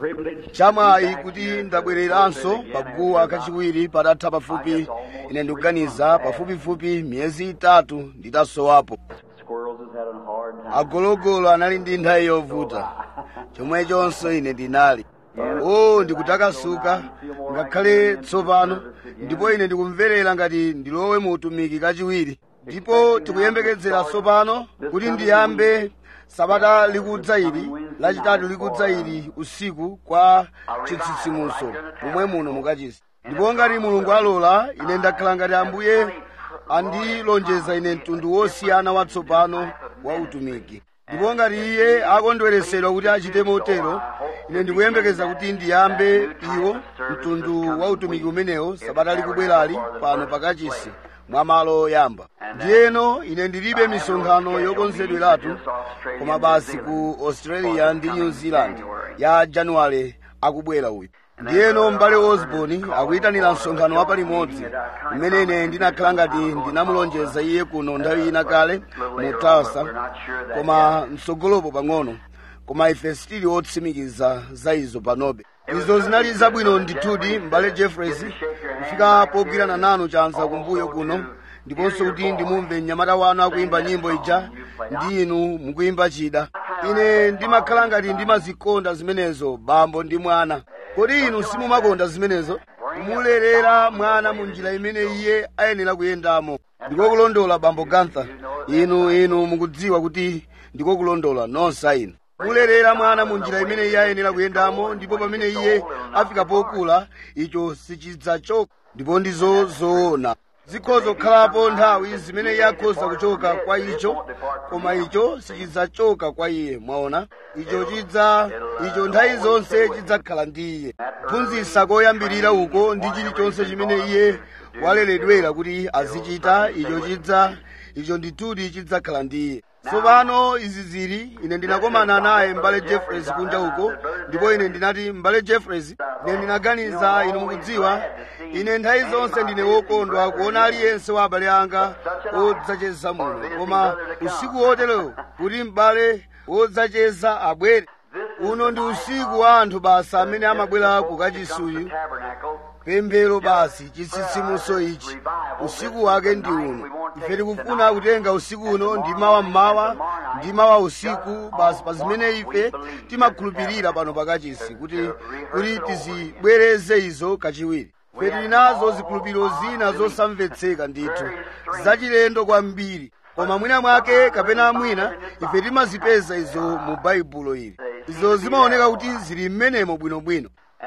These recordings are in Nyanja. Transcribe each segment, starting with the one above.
chamwayi kuti ndabwereranso paguwa kachiwiri patatha pafupi ine ndikuganiza pafupifupi miyezi itatu nditasowapo agologolo anali ndi nthawi yovuta chomwechonso ine ndinali o ndikutakasuka ngakhale tsopano ndipo ine ndikumverera ngati ndilowe mu utumiki kachiwiri ndipo tikuyembekezera tsopano kuti ndiyambe sabata likudza ili lachitatu likudza ili usiku kwa chitsitsimutso momwe muno mukachisi ndipo ngati mulungu alola ine ndakhala ngati ambuye andilonjeza ine mtundu wosiyana watsopano wa utumiki ndipo ngati iye akondweresedwa kuti achite motero ine ndikuyembekeza kuti ndiyambe iwo mtundu wa utumiki umenewo sabata likubwerali pano pakachisi mwa malo oyamba ndiyeno ine ndilibe misonkhano yokonzedweratu koma basi ku australia ndi new zealand ya januwale akubwera uyu ndiyeno m'bale osborn akuyitanira msonkhano wapalimodzi umene ine ndinakhala ngati ndinamulonjeza iye kuno nthawi ina kale mu tulsa koma mtsogolopo pang'ono koma ife sitili otsimikiza za izo panobe izo zinali zabwino ndithudi m'bale jeffreys kufika pogwirana nanu chanza kumbuyo kuno ndiponso kuti ndimumve mnyamata wanu akuyimba nyimbo ija ndi inu mukuyimba chida ine ndimakhala ngati ndimazikonda zimenezo bambo ndi mwana kodi inu simumakonda zimenezo kumulerera mwana mu njira imene iye ayenera kuyendamo ndikokulondola bambo gantha inu inu mukudziwa kuti ndikokulondola nonse inu mulerera mwana mu njira imene iye ayenera kuyendamo ndipo pamene iye afika pokula icho sichidzachoka ndipo ndizo zoona zikhoza kukhalapo nthawi zimene iye akhoza kuchoka kwa icho koma icho sichidzachoka kwa iye mwaona icho chidza icho nthawi zonse chidzakhala ndi iye kuphunzitsa koyambirira uko ndi chilichonse chimene iye waleredwera kuti azichita icho chidza icho ndithudi chidzakhala ndi iye tsopano izi zili ine ndinakomana naye m'bale jeffreys kunja uko ndipo ine ndinati m'bale jeffreys ine ndinaganiza inu mukudziwa ine nthawi zonse ndine wokondwa kuona aliyense wa abale anga odzacheza muno koma usiku woterewo kuti m'bale wodzacheza abwere uno ndi usiku wa anthu basa amene amabwera kukachisuyu pemphero basi chitsitsimutso ichi usiku wake ndi uno ife tikufuna kutenga usiku uno ndi mawa mmawa ndi mawa usiku basi pa zimene ife timakhulupirira pano pakachisi kuti kuti tizibwereze izo kachiwiri ife tili nazo zikhulupiriro zina zosamvetseka ndithu zachilendo kwambiri koma mwina mwake kapena mwina ife timazipeza izo mu baibulo ili izo zimaoneka kuti zili mmenemo bwinobwino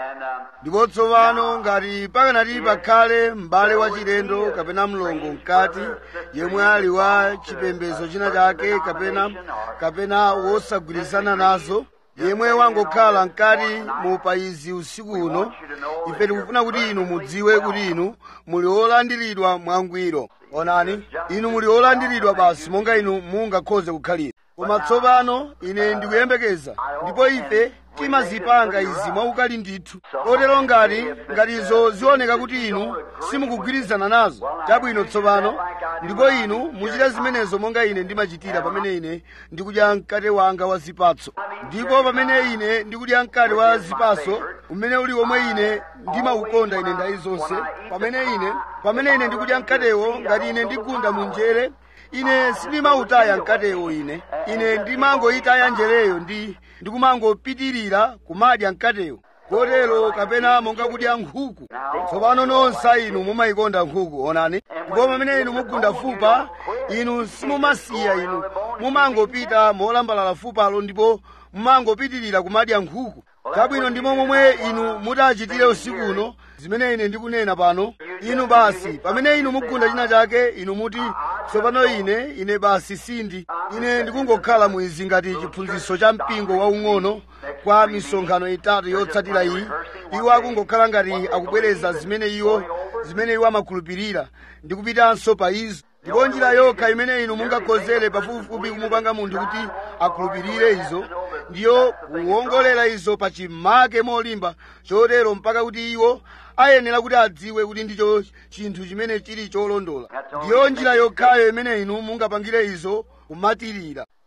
ndipo tsopano ngati pakanati pakhale m'bale wachilendo kapena mlongo mkati yemwe ali wa chipembedzo china chake kapena kapena wosagwirizana nazo yemwe wangokhala mkati mu payizi usiku uno ife tikufuna kuti inu mudziwe kuti inu muli olandiridwa mwangwiro onani inu muli olandiridwa basi monga inu mungakhoze kukhalira koma tsopano ine ndikuyembekeza ndipo ife timazipanga izi mwaukali ndithu kotero ngati ngatizo zioneka kuti inu simukugwirizana nazo chabwino tsopano ndipo inu muchita zimenezo monga ine ndimachitira pamene ine ndikudya mkate wanga wa zipatso ndipo pamene ine ndikudya mkate wa zipatso umene uli omwe ine ndimaukonda ine nthawi zonse pamene ine pamene ine ndikudya mkatewo ngati ine ndigunda mu njere ine sindimautaya mkatewo ine ine ndimangoyitaya njereyo ndi ndikumangopitirira kumadya mkatewo kotero kapena monga kudya nkhuku tsopano nonse inu mumayikonda nkhuku onani ndipo pamene inu mugunda fupa inu simumasiya inu mumangopita molambalala fupalo ndipo mumangopitirira kumadya nkhuku chabwino ndimo momwe inu mutachitire usiku uno zimene ine ndikunena pano inu basi pamene inu mugunda china chake inu muti tsopano ine ine basi sindi ine ndikungokhala mwizi ngati chiphunzitso cha mpingo waung'ono kwa misonkhano itatu yotsatira iyi iwo akungokhala ngati akubwereza zimene iwo zimene iwo amakhulupirira ndikupitanso pa izo ndipo njira yokha imene inu mungakhozere pafupifupi kumupanga munthu kuti akhulupirire izo ndiyo kuwongolera izo pa chimake molimba chotero mpaka kuti iwo ayenera kuti adziwe kuti ndicho chinthu chimene chili cholondola ndiyo njira yokhayo imene inu mungapangire izo kumatirira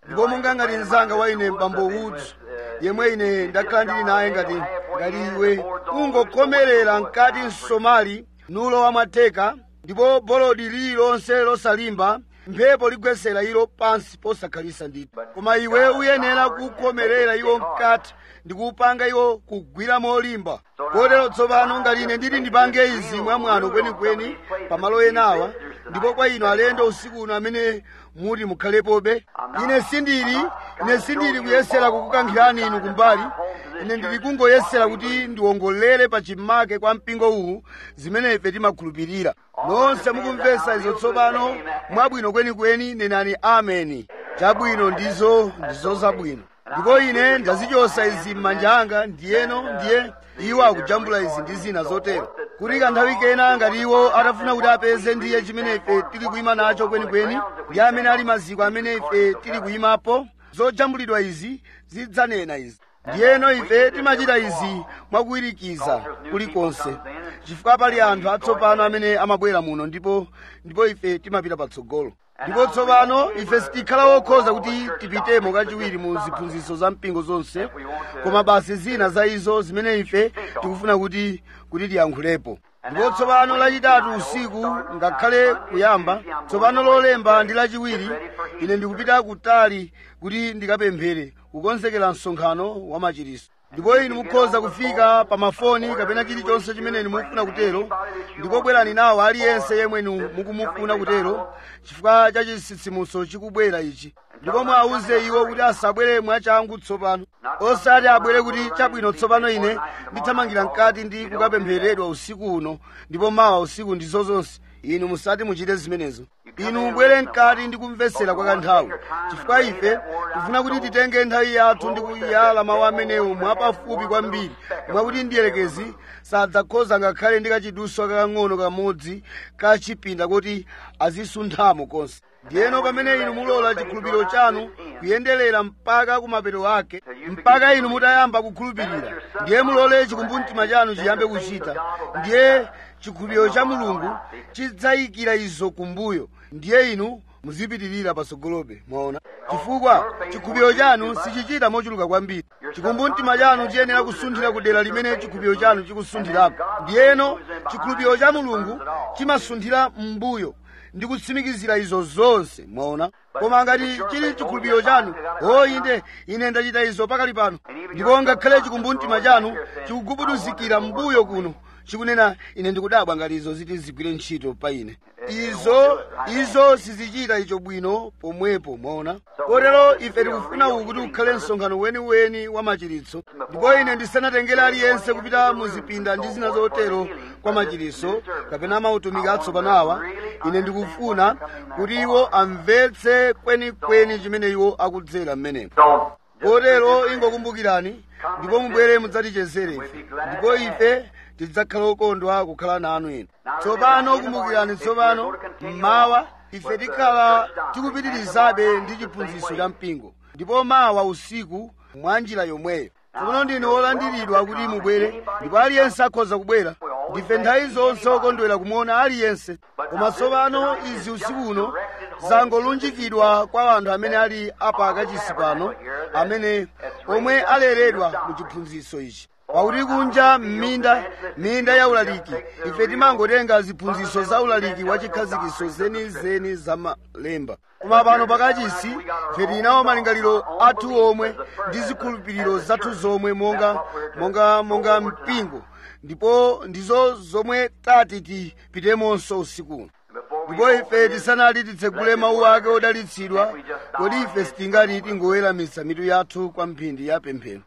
ndipo monga ngati mzanga wa ine mbambo woods yemwe ine ndakhala ndili naye ngati ngati iwe ungokomerera mkati msomali nulo wamwatheka ndipo bolodi lililonse losalimba mphepo ligwesera ilo pansi posakhalisa ndithu koma iwe uyenera kukomerera iwo mkati ndikuupanga iwo kugwira molimba kotero tsopano ngati ine nditi ndipange izi mwamwano kwenikweni pamalo enawa ndipo kwa inu alendo usiku uno amene muti mukhalepobe ine sindili ine sindili kuyesera kukukankhirani inu kumbali ine ndili kungoyesera kuti ndiwongolere pa chimake kwa mpingo uwu zimene ife timakhulupirira nonse mukumvesa izo tsopano mwabwino kwenikweni nenani ameni chabwino ndizo ndizo zabwino ndipo ine ndazichosa izi m'manja anga ndiyeno ndiye iwo akujambula izi ndi zina zotero kuti kanthawi kena ngati iwo atafuna kuti apeze ndiye chimene ife tili kuyima nacho kwenikweni ndi amene ali maziko amene ife tili kuyimapo zojambulidwa izi zidzanena izi ndiyeno ife timachita izi mwakuwirikiza kulikonse chifukwa pali anthu atsopano amene amabwera muno ndipo ndipo ife timapita patsogolo ndipo tsopano ife sitikhala wokhoza kuti tipitemo kachiwiri mu ziphunzitso za mpingo zonse koma basi zina za izo zimene ife tikufuna kuti kuti tiyankhulepo ndipo tsopano lachitatu usiku ngakhale kuyamba tsopano lolemba ndi lachiwiri ine ndikupita kutali kuti ndikapemphere kukonzekera msonkhano wa machiritso ndipo inu mukhoza kufika pa mafoni kapena chilichonse chimene inu mukufuna kutero ndipo bwerani nawo aliyense yemwe inu mukumufuna kutero chifukwa cha chitsitsimutso chikubwera ichi ndipo mwauze iwo kuti asabwere mwachangu tsopano osati abwere kuti chabwino tsopano ine ndithamangira mkati ndi kukapempheredwa usiku uno ndipo mawa usiku ndizo zonse inu musati muchite zimenezo inu mubwere mkati ndi kumvetsera kwa kanthawi chifukwa ife tifuna kuti titenge nthawi yathu ndi kuyala mawu amenewo mwapafupi kwambiri mwakuti ndiyelekezi sadzakhoza ngakhale ndi kachiduswa kakang'ono kamodzi ka chipinda kuti azisunthamo konse ndiyeno pamene inu mulola chikhulupiriro chanu kuyenderera mpaka kumapeto ake mpaka inu mutayamba kukhulupirira ndiye mulole chikumbumtima chanu chiyambe kuchita ndiye chikhulupiriro cha mulungu chidzayikira izo kumbuyo ndiye inu muzipitirira patsogolobe mwaona chifukwa chikhulupiriro chanu sichichita mochuluka kwambiri chikumbumtima chanu chiyenera kusunthira ku dera limene chikhulupiriro chanu chikusunthirako ndiyeno chikhulupiriro cha mulungu chimasunthira m'mbuyo ndi kutsimikizira izo zonse mwaona koma ngati chili chikhulupiriro chanu o inde ine ndachita izo pakali pano ndipo ngakhale chikumbumtima chanu chikugubuduzikira m'mbuyo kuno chikunena ine ndikudabwa ngati izo ziti zigwire ntchito pa ine izo izo sizichita icho bwino pomwepo mwaona kotero ife tikufuna uku kuti ukhale msonkhano weniweni wa machiritso ndipo ine ndisanatengere aliyense kupita muzipinda ndi zina zotero kwa machiritso kapena mautumiki atsopano awa ine ndikufuna kuti iwo amvetse kwenikweni chimene iwo akudzera m'menemo kotero ingokumbukirani ndipo mubwere mudzatichezere ife ndipo ife tidzakhala okondwa kukhala nanu inu tsopano kumbukirani tsopano mmawa ife tikhala tikupitirizabe ndi chiphunzitso cha mpingo ndipo mawa usiku mwa njira yomweyo tsopano ndinu olandiridwa kuti mubwere ndipo aliyense akhoza kubwera ndife nthawi zonse okondwera kumuona aliyense koma tsopano izi usiku uno zangolunjikidwa kwa anthu amene ali apa kachisi pano amene omwe aleredwa mu chiphunzitso ichi pakuti kunja m'minda minda ya ulaliki ife timangotenga ziphunzitso za ulaliki wa chikhazikiso zenizeni za malemba koma pano pakachisi ife tinawo malingaliro athu omwe ndi zikhulupiriro zathu zomwe monga monga monga mpingo ndipo ndizo zomwe tati tipitemonso usikuno ndipo ife tisanati titsegule mawu ake odalitsidwa kodi ife sitingati tingoweramitsa mitu yathu kwa mphindi ya pemphero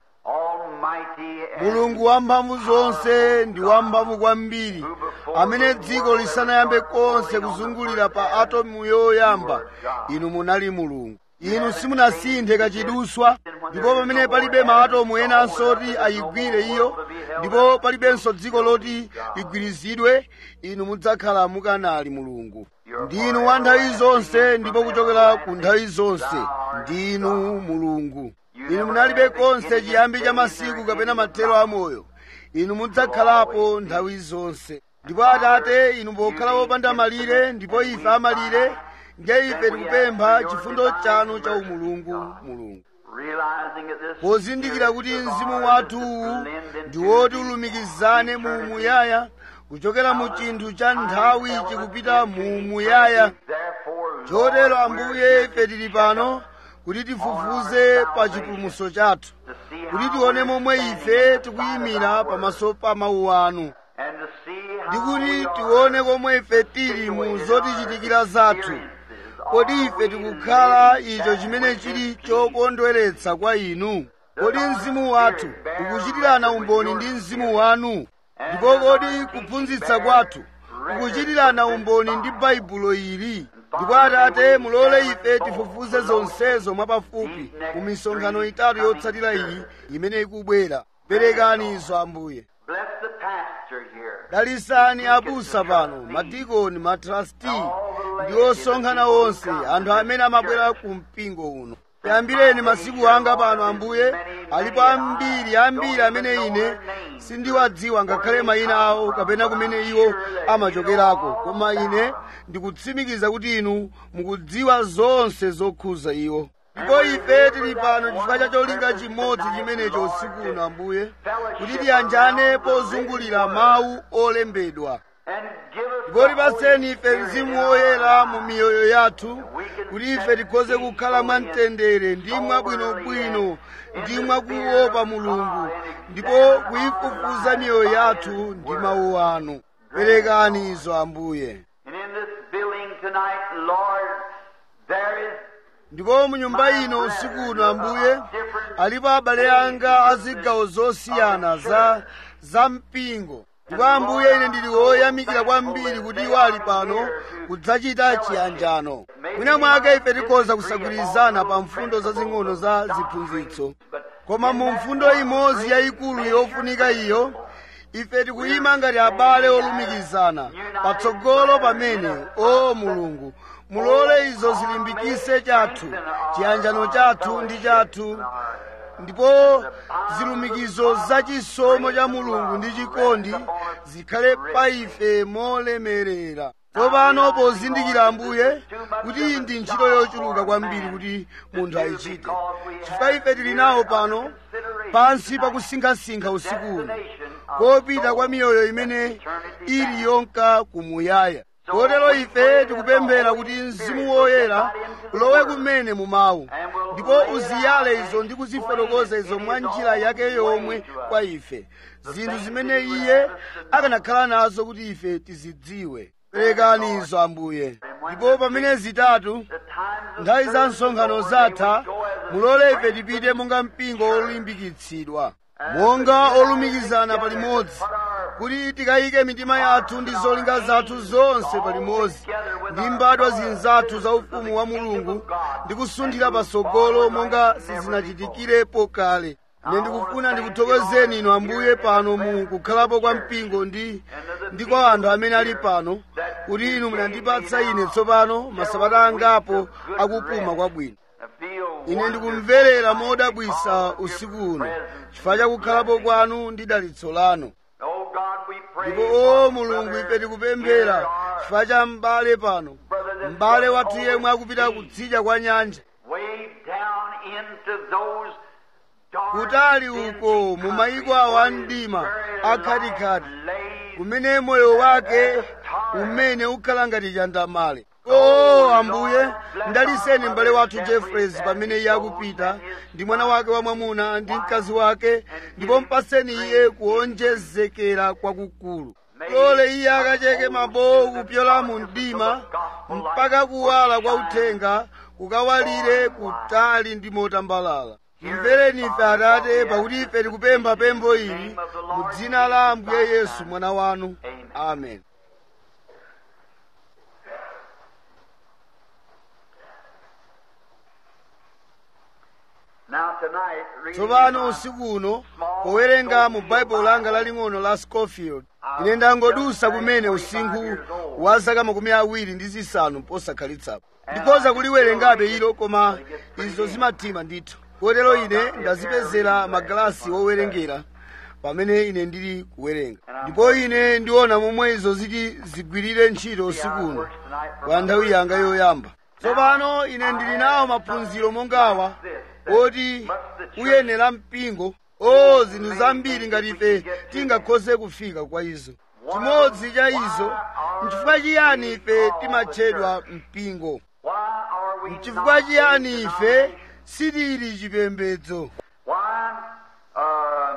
mulungu wamphamvu zonse ndi wamphamvu kwambiri amene dziko lisanayambe konse kuzungulira pa atomu yoyamba inu munali mulungu inu simunasinthe kachiduswa ndipo pamene palibe maatomu enanso oti ayigwire iyo ndipo palibenso dziko loti ligwirizidwe inu mudzakhala mukanali mulungu ndinu wa nthawi zonse ndipo kuchokera ku nthawi zonse ndinu mulungu inu munalibe konse chiyambi cha masiku kapena mathero amoyo inu mudzakhalapo nthawi zonse ndipo atate inu pokhala wopanda malire ndipo ife amalire nge ife tikupempha chifundo chanu cha umulungu mulungu realizing that this pozindikira kuti mzimu wathuwu ndi woti ulumikizane mu muyaya kuchokera mu chinthu cha nthawi chikupita mu muyaya therefore chotero ambuye ife tili pano kuti tifufuze pa chipulumutso chathu to see kuti how tione momwe ife tikuyimira pamaso pa mawu anu and to see ndi how kuti we are tione komwe ife tili mu zotichitikira zathu kodi ife tikukhala icho chimene chili chokondweretsa kwa inu kodi mzimu wathu ukuchitirana umboni ndi mzimu wanu ndipo kodi kuphunzitsa kwathu kukuchitirana umboni ndi baibulo ili ndipo atate mulole ife tifufuze zonsezo mwapafupi mu misonkhano itatu yotsatira iyi imene ikubwera perekani izo ambuye bless the pastor here dalisani abusa pano madikoni matrasti ndi osonkhana onse anthu amene amabwera ku mpingo uno yambireni masiku anga pano ambuye alipo ambiri ambiri amene ine sindiwadziwa ngakhale mayina awo kapena kumene iwo amachokerako koma ine ndikutsimikiza kuti inu mukudziwa zonse zokhuza iwo ndipo ife tili pano chifukwa cha cholinga chimodzi chimenecho usiku uno ambuye kuti tiyanjane pozungulira mawu olembedwa and give us ndipo tipaseni ife mzimu woyera mu miyoyo yathu kuti ife tikhoze kukhala mwamtendere ndi mwabwinobwino ndi mwakuopa mulungu ndipo kuyifufuza miyoyo yathu ndi mawu anu perekani izo ambuye and in this building tonight Lord there is ndipo mu nyumba ino usiku uno ambuye alipo abale anga a zigawo zosiyana za za mpingo ndipo ambuye ine ndili woyamikira kwambiri kuti iwo ali pano kudzachita chiyanjano mwina mwake ife tikhoza kusagwirizana pa mfundo zazing'ono za ziphunzitso koma mu mfundo imodzi yayikulu yofunika iyo ife tikuyima ngati abale olumikizana patsogolo pamene o mulungu mulole izo zilimbikise chathu chiyanjano chathu ndi chathu ndipo zilumikizo zachisomo cha mulungu ndi chikondi zikhale pa ife molemerera tsopano pozindikira ambuye kuti iyi ndi ntchito yochuluka kwambiri kuti munthu ayichite chifukwa ife tili nawo pano pansi pakusinkhasinkha usiku uno kopita kwa miyoyo imene ili yonka kumuyaya kotero ife tikupemphera kuti mzimu woyera ulowe kumene mu mawu ndipo uziyale izo ndi kuzifotokoza izo mwa njira yake yomwe kwa ife zinthu zimene iye akanakhala nazo kuti ife tizidziwe perekani izo ambuye ndipo pamene zitatu nthawi za msonkhano zatha mulole ife tipite monga mpingo olimbikitsidwa monga olumikizana palimodzi kuti tikayike mitima yathu ndi zolinga zathu zonse palimodzi ndi mbadwa zinzathu za ufumu wa mulungu ndi kusunthira patsogolo monga sizinachitikirepo kale ine ndikufuna ndikuthokozeni inu ambuye pano mu kukhalapo kwa mpingo ndi ndi kwa anthu amene ali pano kuti inu munandipatsa ine tsopano masabata angapo akupuma kwabwino ine ndikumverera modabwisa usiku uno chifukwa cha kukhalapo kwanu ndi dalitso lanu ndipo o mulungu ife tikupemphera chifukwa cha m'bale pano m'bale wathu yemwe akupita kutsidya kwa nyanja kutali uko mu mayiko awo a mdima akhatikati kumene moyo wake umene ukhala ngati chandamale o ambuye ndaliseni m'bale wathu jeffreys pamene iye akupita ndi mwana wake wamwamuna ndi mkazi wake ndipo mpaseni iye kuonjezekera kwakukulu lole iye akacheke mabowo kupyola mu mdima mpaka kuwala kwa uthenga kukawalire kutali ndi motambalala imvereni ife atate pakuti ife tikupempha pempho ili mu dzina la ambuye yesu mwana wanu amen tsopano usiku uno powerenga mu baibulo langa laling'ono la scofield ine ndangodusa kumene usinkhu wa zaka makumi awiri ndi zisanu posakhalitsapo ndikhoza kuliwerengabe ilo koma izo zimatima ndithu kotero ine ndazipezera magalasi wowerengera pamene ine ndili kuwerenga ndipo ine ndiona momwe izo ziti zigwirire ntchito usiku uno kwa nthawi yanga yoyamba tsopano ine ndili nawo maphunziro mongawa oti uyenera mpingo o zinthu zambiri ngati ife tingakhoze kufika kwa izo chimodzi cha izo nchifukwa chiyani ife timatchedwa mpingo Why are we nchifukwa not chiyani ife sitili chipembedzo Why, uh,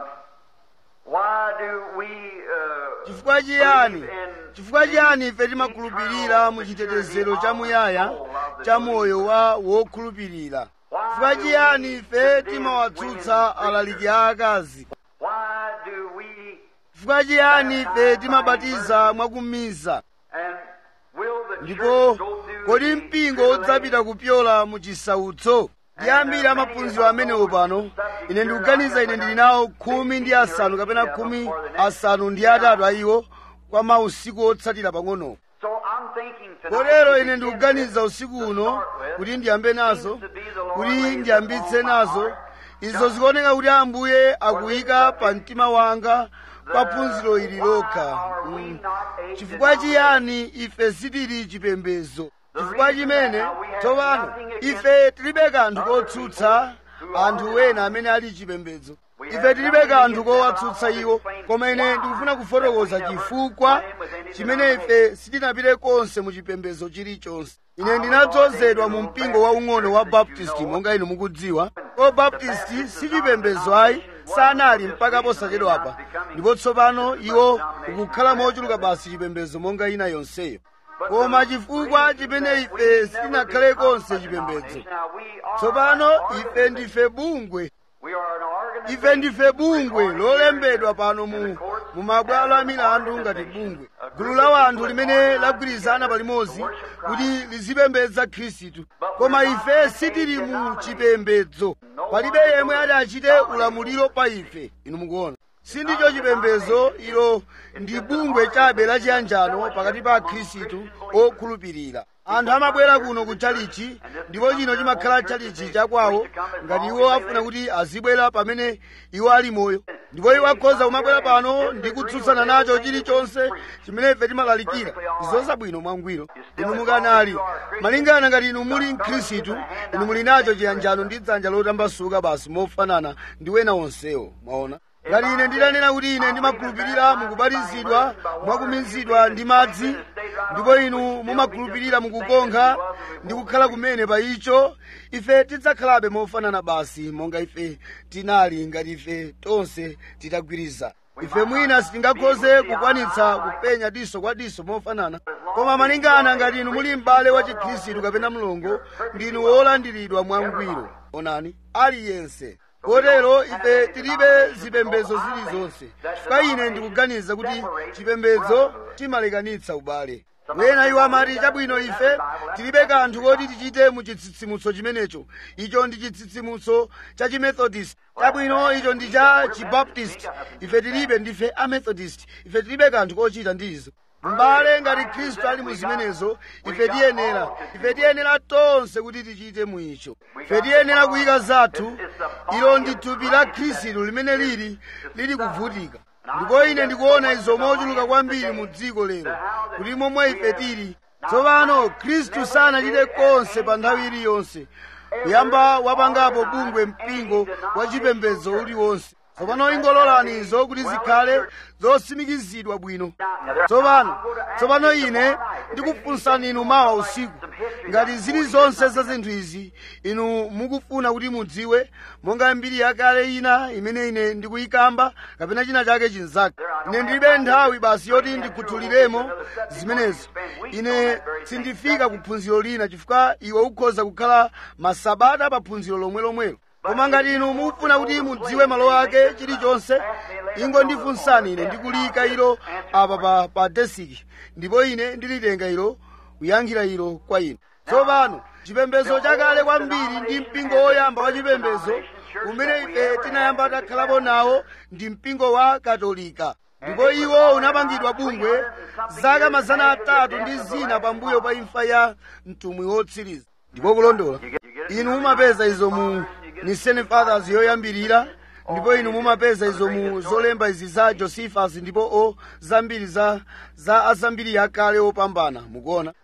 why do we, uh, chifukwa chiyani believe in chifukwa chiyani ife timakhulupirira mu chitetezero chamuyaya cha moyo wa wokhulupirira chifukwa chiyani ife timawatsutsa alaliki a akazi why do we, chifukwa chiyani ife timabatiza mwakumiza and will the ndipo church go through kodi the mpingo udzapita kupyola mu chisautso ndi ambiri amaphunziro amenewo pano ine ndikuganiza ine ndili nawo khumi ndi asanu kapena khumi asanu ndi atatu a iwo kwa mausiku otsatira pang'ono So I'm thinking tonight, kotero ine ndikuganiza usiku uno kuti ndiyambe nazo kuti ndiyambitse nazo izo zikuoneka kuti ambuye akuyika pa mtima wanga kwa phunziro ili lokha Mm. chifukwa chiyani ife sitili chipembedzo chifukwa chimene tsopano ife tilibe kanthu kotsutsa anthu ena amene ali chipembedzo ife tilibe kanthu kowatsutsa iwo koma ine ndikufuna kufotokoza chifukwa chimene ife sitinapite konse mu chipembedzo chilichonse ine ndinadzozedwa mu mpingo waung'ono wa baptisti monga inu mukudziwa ko baptisti si chipembedzo ayi sanali mpaka posachedwapa ndipo tsopano iwo ukukhala mochuluka basi chipembedzo monga ina yonseyo koma chifukwa chimene ife sitinakhale konse chipembedzo Now we are tsopano ife ndife bungwe we are an organization ife ndife bungwe lolembedwa pano mu, mu mabwalo a milandu ngati bungwe gulu la wanthu limene lagwirizana palimodzi kuti lizipembedza khristu koma ife sitili mu chipembedzo palibe yemwe ati achite ulamuliro pa ife inu mukuona sindicho chipembedzo ilo ndi bungwe chabe lachiyanjano pakati pa akhristu okhulupirira anthu amabwera kuno ku chalichi ndipo chino chimakhala chalichi chakwawo ngati iwo afuna kuti azibwera pamene iwo ali moyo ndipo iwo akhoza kumabwera pano ndi kutsutsana nacho chilichonse chimene ife timalalikira zosabwino mwangwiro inu mukanali malingana ngati inu muli mkhristu inu muli nacho chiyanjano ndi dzanja lotambasuka basi mofanana ndi wena onsewo mwaona ngati ine nditanena kuti ine ndimakhulupirira mukubatizidwa mwakumizidwa ndi madzi ndipo inu mumakhulupirira mukukonkha ndi kukhala kumene pa icho ife tidzakhalabe mofanana basi monga ife tinali ngati ife tonse titagwiriza ife mwina sitingakhoze kukwanitsa kupenya diso kwa diso mofanana koma malingana ngati inu muli m'bale wa chikhristu kapena mlongo ndinu wolandiridwa mwangwiro onani aliyense kotero ife tilibe zipembedzo zilizonse chifukwa ine ndikuganiza kuti chipembedzo timalekanitsa ubale wena iwo amati chabwino ife tilibe kanthu koti tichite mu chitsitsimutso chimenecho icho ndi chitsitsimutso cha chimethodist chabwino icho ndi cha chibaptist ife tilibe ndife amethodist ife tilibe kanthu kochita ndi izo m'bale ngati khristu ali mu zimenezo ife tiyenera ife tiyenera tonse kuti tichite mu icho ife tiyenera kuyika zathu ilo ndi thupi la khristu limene lili lili kuvutika ndipo ine ndikuona izo mochuluka kwambiri mu dziko lero kuti momwe ife tili tsopano khristu sanachite konse pa nthawi iliyonse kuyamba wapangapo bungwe mpingo wa chipembedzo uliwonse tsopano ingololani izo kuti zikhale zosimikizidwa bwino tsopano tsopano ine ndikufunsani inu mawa usiku ngati zili zonse za zinthu izi inu mukufuna kuti mudziwe monga mbiri yakale ina imene ine ndikuyikamba kapena china chake chinzake ine ndilibe nthawi basi yoti ndikhuthuliremo zimenezo ine sindifika ku phunziro lina chifukwa iwe ukhoza kukhala masabata pa phunziro lomwe lomwelo koma ngati inu mufuna kuti mudziwe malo ake chilichonse ingondifunsani ine ndikuliyika ilo apa pa, pa desiki ndipo ine ndilitenga ilo kuyankhira ilo kwa inu tsopano chipembedzo chakale kwambiri ndi mpingo woyamba wa chipembedzo umene ife tinayamba takhalapo nawo ndi mpingo wa katolika ndipo iwo unapangidwa bungwe zaka mazana atatu ndi zina pambuyo pa imfa ya mtumwi wotsiriza ndipo kulondola inu mumapeza izo mu nisene fathers yoyambirira ndipo inu mumapeza izo mu zolemba izi za josephus ndipo o zambiri za za azambiri yakale opambana mukuona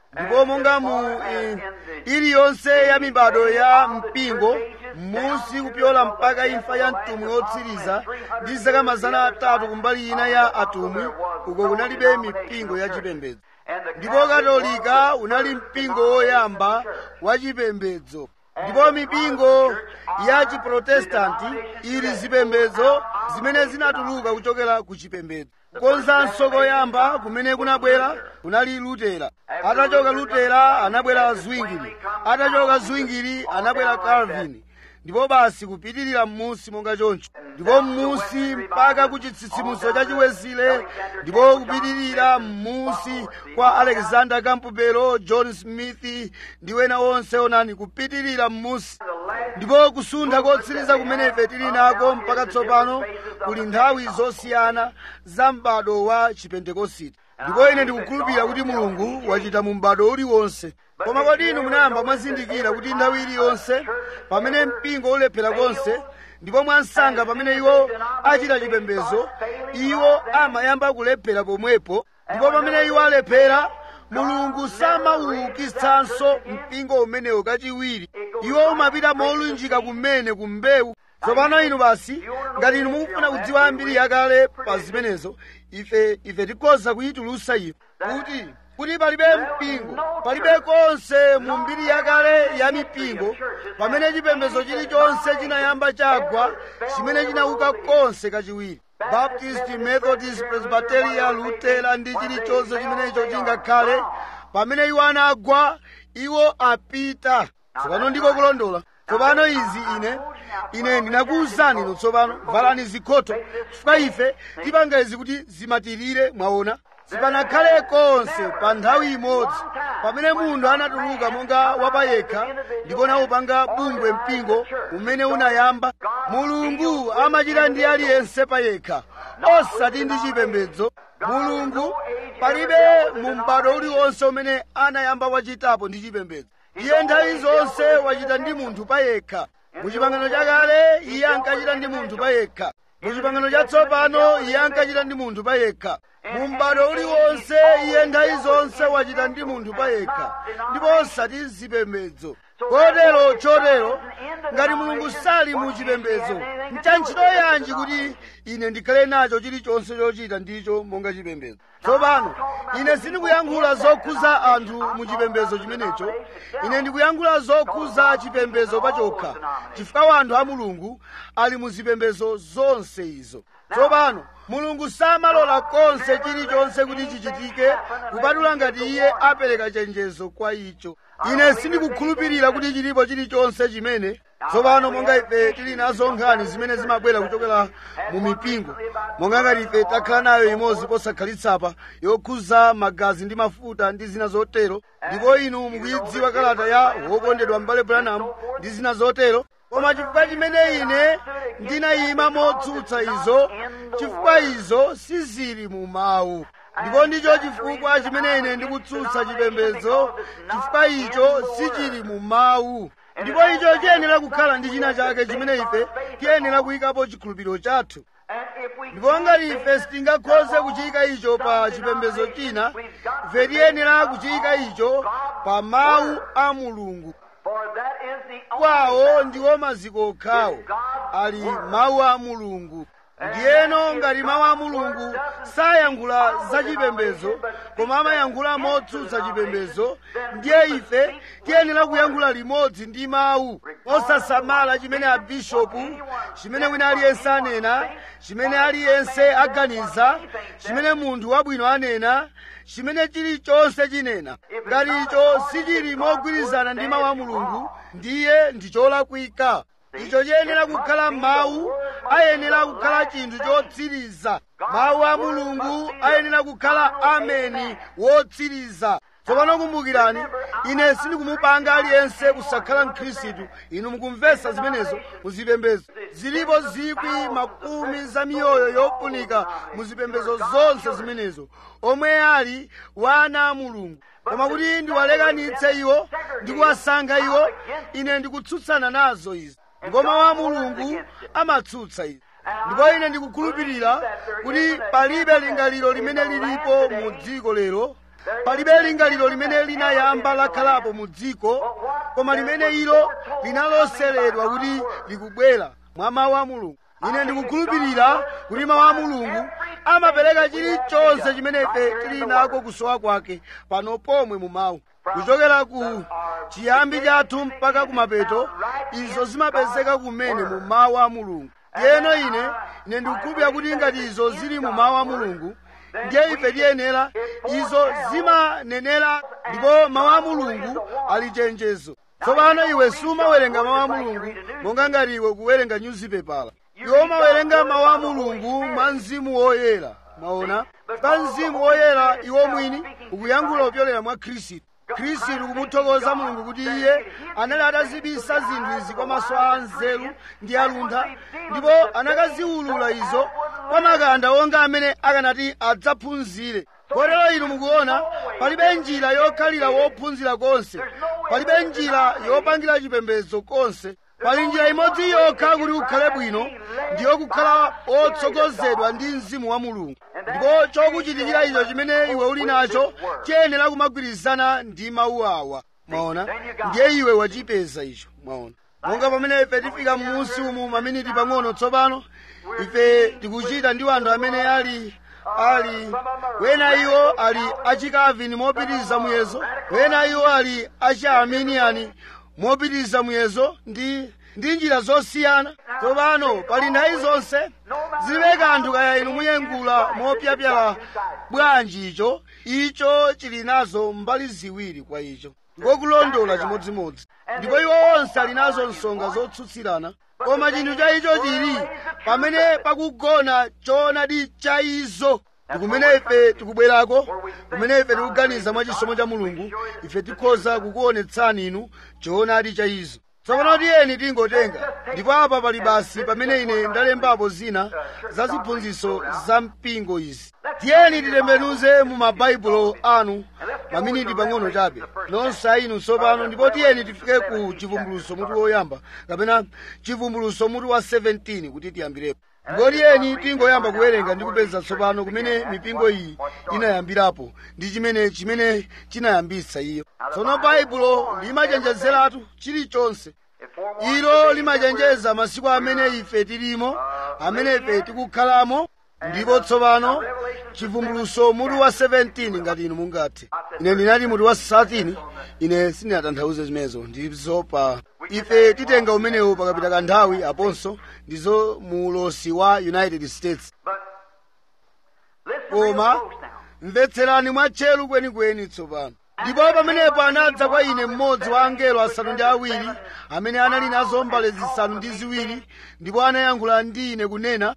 ndipo monga mu eh, iliyonse ya mibado ya mpingo musi kupyola mpaka imfa ya mtumwi wotsiriza ndi zaka mazana atatu kumbali ina ya atumwi uko kunalibe mipingo ya chipembedzo ndipo katolika unali mpingo woyamba wa chipembedzo ndipo mipingo ya chiprotestanti ili zipembedzo zimene zinatuluka kuchokera ku chipembedzo konzanso koyamba kumene kunabwera kunali lutera atachoka lutera anabwera zwingli atachoka zwingli anabwera calvin ndipo basi kupitirira m'musi monga choncho ndipo m'musi mpaka ku chitsitsimutso cha chiwezile ndipo kupitirira m'musi kwa alexander campbell john smith ndi wena onse onani kupitirira m'musi ndipo kusuntha kotsiriza kumene ife tili nako mpaka tsopano kuli nthawi zosiyana za m'bado wa chipentekositi ndipo ine ndikukhulupirira kuti mulungu wachita mu m'bado uliwonse koma kodi inu munayamba mwazindikira kuti nthawi iliyonse pamene mpingo ulephera konse ndipo mwansanga pamene iwo achita chipembedzo iwo amayamba kulephera pomwepo ndipo pamene iwo alephera mulungu samawukitsanso mpingo umenewo kachiwiri iwo umapita molunjika kumene kumbewu tsopano inu basi ngati inu mukufuna kudziwa ambiri yakale pa zimenezo ife ife tikhoza kuyitulutsa iyo kuti kuti palibe mpingo palibe konse mu mbiri yakale ya mipingo pamene chipembedzo chilichonse chinayamba chagwa chimene chinauka konse kachiwiri baptist methodist presbyteria lutera ndi chilichonse chimenecho chingakhale pamene iwo anagwa iwo apita tsopano ndiko kulondola tsopano izi ine ine ndinakuwuzani ino tsopano valani zikhoto chifukwa ife tipanga izi kuti zimatirire mwaona sipanakhale konse pa nthawi imodzi pamene munthu anatuluka monga wapayekha ndipo nawupanga bungwe mpingo umene unayamba mulungu amachita ndi aliyense payekha osati ndi chipembedzo mulungu palibe mu m'bado uliwonse umene anayamba wachitapo ndi chipembedzo iye nthawi zonse wachita ndi munthu payekha mu chipangano chakale iye ankachita ndi munthu payekha mu chipangano chatsopano iye ankachita ndi munthu payekha mu m'bado uliwonse iye nthawi zonse wachita ndi munthu payekha ndipo osati zipembedzo kotero chotero ngati mulungu sali mu chipembedzo ntchito yanji kuti ine ndikhale nacho chilichonse chochita ndicho monga chipembedzo tsopano ine sindikuyankhula zokhuza anthu mu chipembedzo chimenecho ine ndikuyankhula zokhuza chipembedzo pachokha chifukwa anthu a mulungu ali mu zipembedzo zonse izo tsopano mulungu samalola konse chilichonse kuti chichitike kupatula ngati iye apereka chenjezo kwa icho ine sindikukhulupirira kuti chilipo chilichonse chimene tsopano monga ife tili nazo nkhani zimene zimabwera kuchokera mu mipingo monga ngati ife takhala nayo imodzi posakhalitsa yokhuza magazi ndi mafuta ndi zina zotero ndipo inu mukuyidziwa kalata ya wokondedwa m'bale branham ndi zina zotero koma chifukwa chimene ine ndinayima motsutsa izo chifukwa izo sizili mu mawu ndipo ndicho chifukwa chimene ine ndikutsutsa chipembedzo chifukwa icho sichili mu mawu ndipo icho chiyenera kukhala ndi china chake chimene ife tiyenera kuyikapo chikhulupiriro chathu ndipo ngati ife sitingakhoze kuchiyika icho pa chipembedzo china ife tiyenera kuchiyika icho pa mawu a mulungu kwawo ndiwo maziko okhawo ali mawu a mulungu ndiyeno ngati mawu a mulungu sayankhula za chipembedzo koma amayankhula motsutsa chipembedzo ndiye ife tiyenera kuyankhula limodzi ndi mawu osasamala chimene abishopu chimene wina aliyense anena chimene aliyense aganiza chimene munthu wabwino anena chimene chilichonse chinena ngati icho sichili mogwirizana ndi mawu a mulungu ndiye ndi cholakwika icho chiyenera kukhala mawu ayenera kukhala chinthu chotsiriza mawu a mulungu ayenera kukhala ameni wotsiriza tsopano kumbukirani ine sindikumupanga aliyense kusakhala mkhristu inu mukumvetsa zimenezo muzipembedzo zilipo zikwi makumi za miyoyo yofunika muzipembedzo zonse zimenezo omwe ali wana a mulungu koma kuti ndiwalekanitse iwo ndikuwasankha iwo ine ndikutsutsana nazo izi ndipo mawu a mulungu amatsutsa izi ndipo ine ndikukhulupirira kuti palibe lingaliro limene lilipo mu dziko lero palibe lingaliro limene linayamba lakhalapo mu dziko koma limene ilo linaloseredwa kuti likubwera mwa mawu a mulungu ine ndikukhulupirira kuti mawu a mulungu amapereka chilichonse chimene ife tili nako kusowa kwake pano pomwe mu mawu kuchokera ku chiyambi chathu mpaka kumapeto izo zimapezeka kumene mu mawu a mulungu yeno ine ine ndikukhulupirira kuti ngati izo zili mu mawu a mulungu ndiye ife tiyenera izo zimanenera ndipo mawu a mulungu ali chenjezo tsopano iwe sumawerenga mawu a mulungu monga ngati iwe kuwerenga nyuzipepala iwe umawerenga mawu a mulungu mwa mzimu woyera mwaona pa mzimu woyera iwo mwini ukuyankhula kupyolera mwa khristu khristu kumuthokoza mulungu kuti iye anali atazibisa zinthu izi kwa maso a nzeru ndi aluntha ndipo anakaziwulula izo kwa makanda onga amene akanati adzaphunzire kotero inu mukuona palibe njira yokhalira wophunzira konse palibe njira yopangira chipembedzo konse pali njira imodzi yokha kuti ukhale bwino ndiyo kukhala otsogozedwa ndi mzimu wa mulungu ndipo chokuchitikira icho chimene iwe uli nacho chiyenera kumagwirizana ndi mawu awa mwaona ndiye iwe wachipeza icho mwaona monga pamene ife tifika m'munsi umu maminiti pang'ono tsopano ife tikuchita ndi anthu amene ali ali wena iwo ali achikavini mopitiriza muyezo wena iwo ali achiarminiani mopitiriza muyezo ndi ndi njira zosiyana tsopano pali nthawi zonse zilibe kanthu kaya inu muyengula mopyapyala bwanji icho icho chili nazo mbali ziwiri kwa icho ngokulondola chimodzimodzi ndipo iwo onse ali nazo nsonga zotsutsirana koma chinthu cha icho chili pamene pakugona choonadi cha izo ndikumene ife tikubwerako kumene ife tikuganiza mwa chisomo cha mulungu ife tikhoza kukuonetsani inu choonadi cha izo tsopano tiyeni tingotenga ndipo apa pali basi pamene ine ndalembapo zina za ziphunzitso za mpingo izi tiyeni titembenuze mu mabaibulo anu maminiti pang'ono chabe nonse inu tsopano ndipo tiyeni tifike ku chivumbuluso mutu woyamba kapena chivumbuluso mutu wa 17 kuti tiyambirepo ndipo tiyeni tingoyamba kuwerenga ndi kupeza tsopano kumene mipingo iyi inayambirapo ndi chimene chimene chinayambitsa iyo tsono baibulo limachenjezeratu chilichonse ilo limachenjeza masiku amene ife tilimo amene ife tikukhalamo ndipo tsopano chivumbuluso mutu wa 17 ngati inu mungathe ine ndinati mutu wa 13 ine sindinatanthauze zimenezo ndizo pa ife titenga umenewo pakapita kanthawi aponso ndizo mu ulosi wa united states koma mvetserani mwatcheru kwenikweni tsopano ndipo pamenepo anadza kwa ine mmodzi wa angelo asanu ndi awiri amene anali nazo mbale zisanu ndi ziwiri ndipo anayankhula ndi ine kunena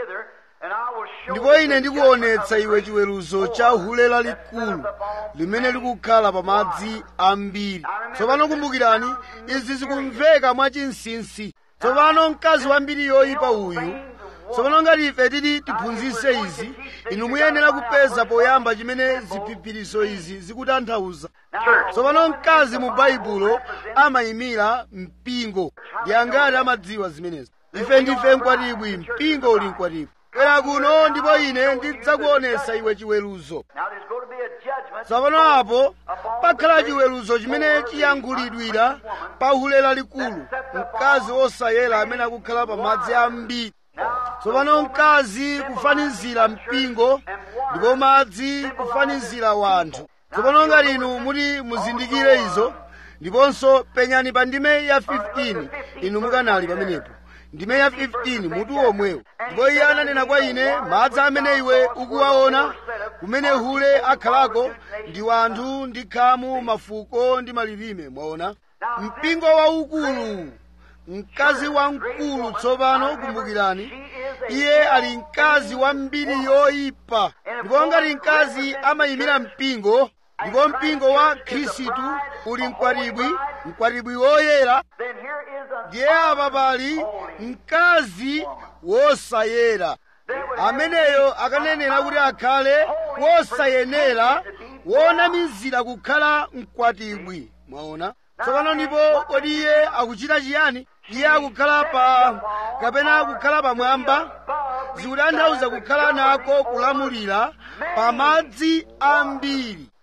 ndipo ine ndikuonetsa iwe chiweruzo cha hule lalikulu limene likukhala pa madzi ambiri tsopano kumbukirani izi zikumveka mwachinsinsi tsopano mkazi wambiri yoyipa uyu tsopano ngati ife titi tiphunzitse izi inu muyenera kupeza poyamba chimene ziphiphiriso izi zikutanthauza tsopano mkazi mu baibulo amayimira mpingo ndi angati amadziwa zimenezi ife ndife mkwatibwi mpingo uli mkwatibwi bwera kuno ndipo ine ndidzakuonesa iwe chiweruzo tsopano apo pakhala chiweruzo chimene chiyankhulidwira pa hule lalikulu mkazi wosayera amene akukhala pa madzi ambiri tsopano mkazi kufanizira mpingo ndipo madzi kufanizira wanthu tsopano ngati inu muti muzindikire izo ndiponso penyani pa ndime ya 15 inu mukanali pamenepo ndime ya 15 mutu omwewo ndipo iye ananena kwa ine madzi amene iwe ukuwaona kumene hule akhalako ndi wanthu ndi khamu mafuko ndi malilime mwaona mpingo waukulu mkazi wamkulu tsopano kumbukirani iye ali mkazi wa mbiri yoyipa ndipo ngati mkazi amayimira mpingo ndipo mpingo wa khristu uli mkwatibwi mkwatibwi woyera ndiye apa pali mkazi wosayera ameneyo akanenera kuti akhale wosayenera wonamizira kukhala mkwatibwi mwaona tsopano ndipo kodi iye akuchita chiyani iye akukhala pa kapena akukhala pamwamba zikutanthauza kukhala nako kulamulira pa madzi ambiri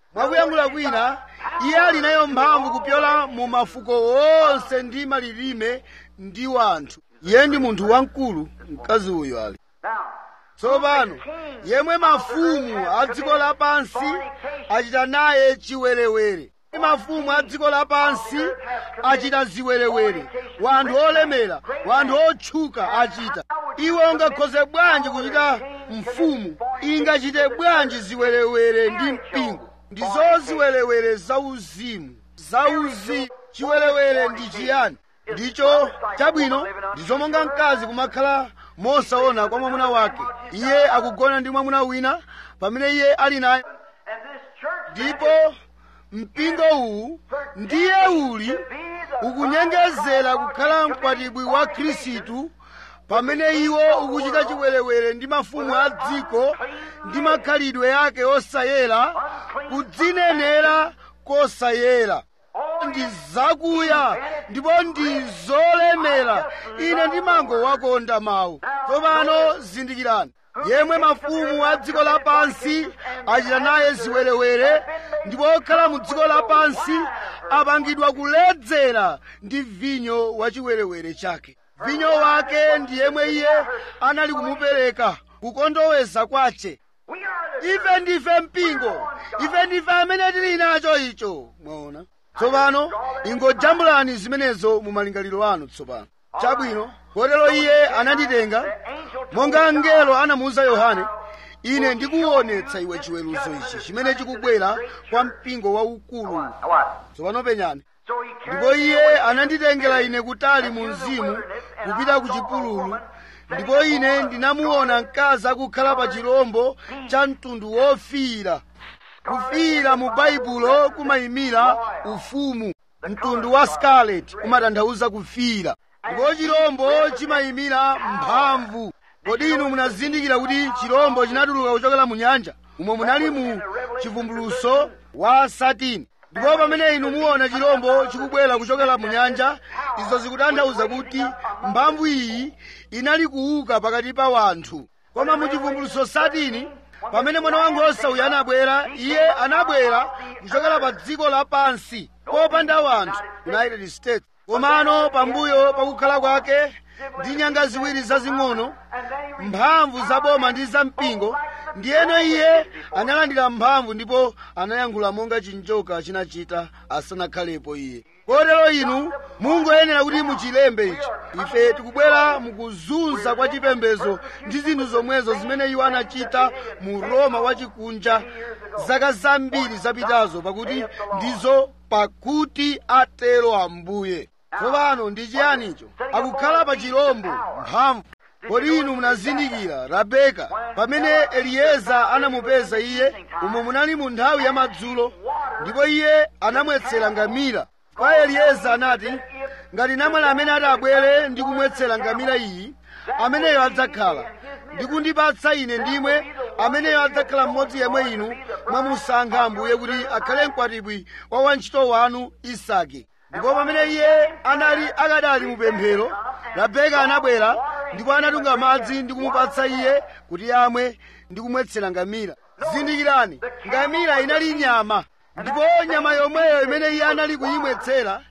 mwakuyankhula kwina iye ali nayo mphamvu kupyola mu mafuko onse ndi malilime ndi wanthu iye ndi munthu wamkulu mkazi uyu ali Now, tsopano yemwe mafumu a dziko lapansi achita naye chiwerewere mafumu a dziko lapansi achita ziwerewere wanthu olemera wanthu otchuka achita iwe ungakhoze bwanji kuchita mfumu ingachite bwanji ziwerewere ndi mpingo ndizo ziwerewere zauzimu zauzimu chiwerewere ndi chiyani ndicho chabwino ndizo monga mkazi kumakhala mosaona kwa mwamuna wake iye akugona ndi mwamuna wina pamene iye ali naye and this church ndipo mpingo uwu ndiye uli ukunyengezera kukhala mkwatibwi wa khristu pamene iwo ukuchita chiwerewere ndi mafumu a dziko ndi makhalidwe yake osayera kudzinenera kosayera ndi zakuya ndipo ndi zolemera ine ndimangowakonda mawu tsopano zindikirani yemwe mafumu a dziko lapansi achita naye ziwerewere ndipo okhala mu dziko lapansi apangidwa kuledzera ndi vinyo wa chiwerewere chake vinyo wake ndi yemwe iye anali kumupereka kukondoweza kwace we are the ife ndife mpingo ife ndife amene tili nacho icho mwaona tsopano ingojambulani zimenezo mu malingaliro anu tsopano chabwino kotero iye ananditenga monga mngelo anamuwuza yohane ine ndikuwonetsa iwe chiweruzo ichi chimene chikubwera kwa mpingo waukulu what? tsopano penyani So he ndipo carried me iye away ananditengera ine kutali mu mzimu kupita ku chipululu ndipo ine ndinamuona mkazi akukhala pa chirombo cha mtundu wofiira kufiira mu baibulo kumayimira ufumu mtundu wa scarlet umatanthauza kufiira ndipo chirombo chimayimira mphamvu kodi inu munazindikira kuti chirombo chinatuluka kuchokera mu nyanja umo munali mu chivumbuluso wa satini ndipo pamene inu muona chirombo chikubwera kuchokera mu nyanja izo zikutanthauza kuti mphamvu iyi inali kuuka pakati pa wanthu koma mu chivumbuluso satini pamene mwana wankhosa uyu anabwera iye anabwera kuchokera pa dziko lapansi popanda wanthu united states komano pambuyo pakukhala kwake ndi nyanga ziwiri zazing'ono mphamvu za boma ndi za mpingo ndiyeno iye analandira mphamvu ndipo anayankhula monga chinjoka chinachita asanakhalepo iye kotero inu mungoyenera kuti muchilembe ichi ife tikubwera mukuzunza kwa chipembedzo ndi zinthu zomwezo zimene iwo anachita mu roma wachikunja zaka zambiri zapitazo pakuti ndizo pakuti atero ambuye tsopano ndi chiyanicho akukhala pa chirombo mphamvu kodi inu munazindikira rabeka pamene eliyeza anamupeza iye umo munali mu nthawi ya madzulo ndipo iye anamwetsera ngamira kwa eliyeza anati ngati namwali amene ati abwere ndi kumwetsera ngamira iyi ameneyo adzakhala ndikundipatsa ine ndimwe ameneyo adzakhala mmodzi yemwe inu mwamusankha ambuye kuti akhale mkwatibwi wa wantchito wanu isake ndipo pamene iye anali akadali mu pemphero rabeka anabwera ndipo anatunga madzi ndi kumupatsa iye kuti amwe ndi kumwetsera ngamira zindikirani ngamira inali nyama ndipo nyama yomweyo imene iye anali kuyimwetsera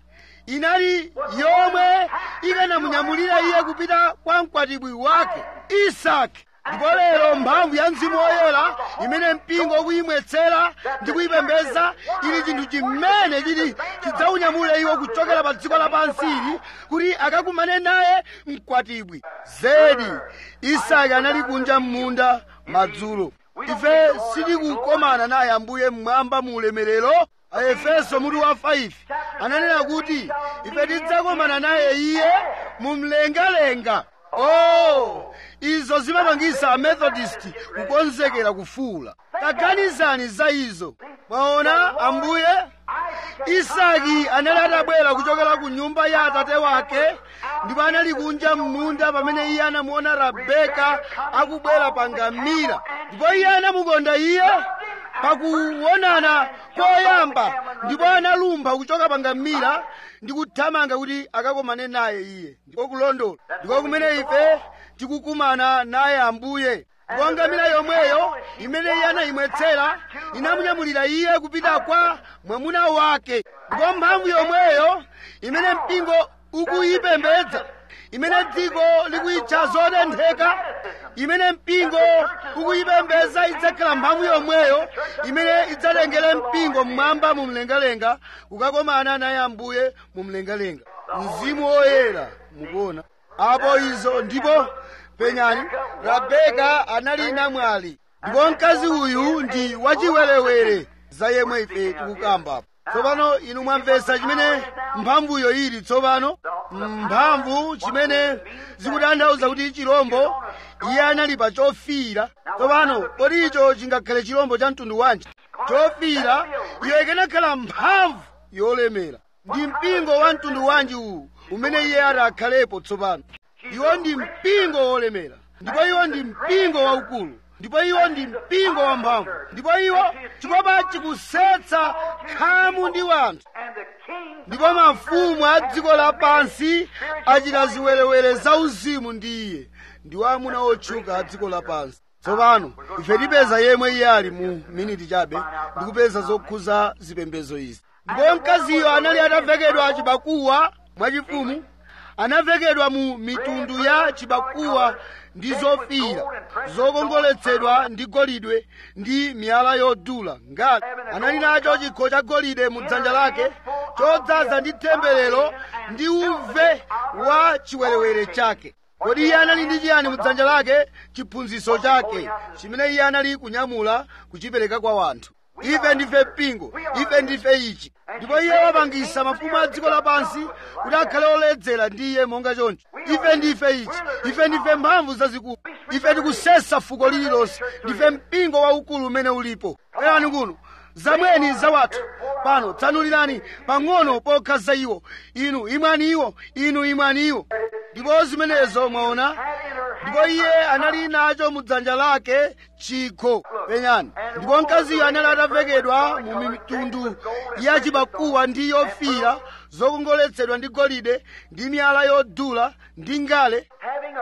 inali yomwe ikanamunyamulira iye kupita kwa mkwatibwi wake isaki ndipo lero mphamvu ya mzimu woyera imene mpingo ukuyimwetsera ndi kuyipembedza ili chinthu chimene chili chidzaunyamule iwo kuchokera pa dziko lapansi ili kuti akakumane naye mkwatibwi zedi isaki anali kunja m'munda madzulo ife sitikukomana naye ambuye mmwamba mu ulemerero aefeso mutu wa 5 ananena kuti ife tidzakomana naye iye mu mlengalenga oh izo zimapangisa amethodist kukonzekera kufuula taganizani za izo mwaona ambuye isaki anali atabwera kuchokera ku nyumba ya atate wake ndipo anali kunja m'munda pamene iye anamuona rabeka akubwera pa ngamira ndipo iye anamukonda iye pakuonana koyamba ndipo analumpha kuchoka pa ngamira ndi kuthamanga kuti akakomane naye iye ndiko kulondola ndiko kumene ife tikukumana naye ambuye ndipo ngamira yomweyo imene iye anayimwetsera inamunyamulira iye kupita kwa mwamuna wake ndipo mphamvu yomweyo imene mpingo ukuyipembedza imene dziko likuyitcha zotentheka imene mpingo ukuyipembedza idzakhala mphamvu yomweyo imene idzatengere mpingo mmwamba mu mlengalenga kukakomana naye ambuye mu mlengalenga mzimu woyera mukuona apo izo ndipo penyani rabeka anali namwali ndipo mkazi uyu ndi wachiwerewere za yemwe ife tikukambapo tsopano inu mwamvetsa chimene mphamvuyo ili tsopano mphamvu chimene zikutanthauza kuti chirombo iye anali pa chofiira tsopano kodi icho chingakhale chirombo cha mtundu wanji chofiira iyo ikanakhala mphamvu yolemera ndi mpingo wa mtundu wanji uwu umene iye ati akhalepo tsopano iwo ndi mpingo wolemera ndipo iwo ndi mpingo waukulu ndipo iwo ndi mpingo wamphamvu ndipo iwo chikopa chikusetsa khamu ndi wanthu ndipo mafumu a dziko lapansi achita ziwerewere zauzimu ndi iye ndiwo amuna otchuka a dziko lapansi tsopano ife tipeza yemwe iye ali mu miniti chabe ndikupeza zokhuza zipembedzo izi ndipo mkaziyo anali atavekedwa chibakuwa mwachifumu anavekedwa mu mitundu ya chibakuwa ndi zofiira zokongoletsedwa ndi golide ndi miyala yodula ngati anali nacho chikho cha golide mu dzanja lake chodzaza ndi temberero ndi uve wa chiwerewere chake kodi iye anali ndi chiyani mu dzanja lake chiphunzitso chake chimene iye anali kunyamula kuchipereka kwa wanthu ife ndife mpingo ife ndife ichi ndipo iye wapangisa mafumu a dziko lapansi kuti akhale oledzera ndi iye monga choncho ife ndife ichi ife ndife mphamvu zazikulu ife tikusesa fuko lililonse ndife mpingo waukulu umene ulipo erani kuno zamweni zawathu pano tsanulirani pang'ono pokhaza iwo inu imwani iwo inu imwani iwo ndipo zimenezo mwaona ndipo iye anali nacho mu dzanja lake chikho penyani ndipo mkaziyo anali atavekedwa mu mitundu ya chibakuwa ndi yofiira zokongoletsedwa ndi golide ndi miyala yodula ndi ngale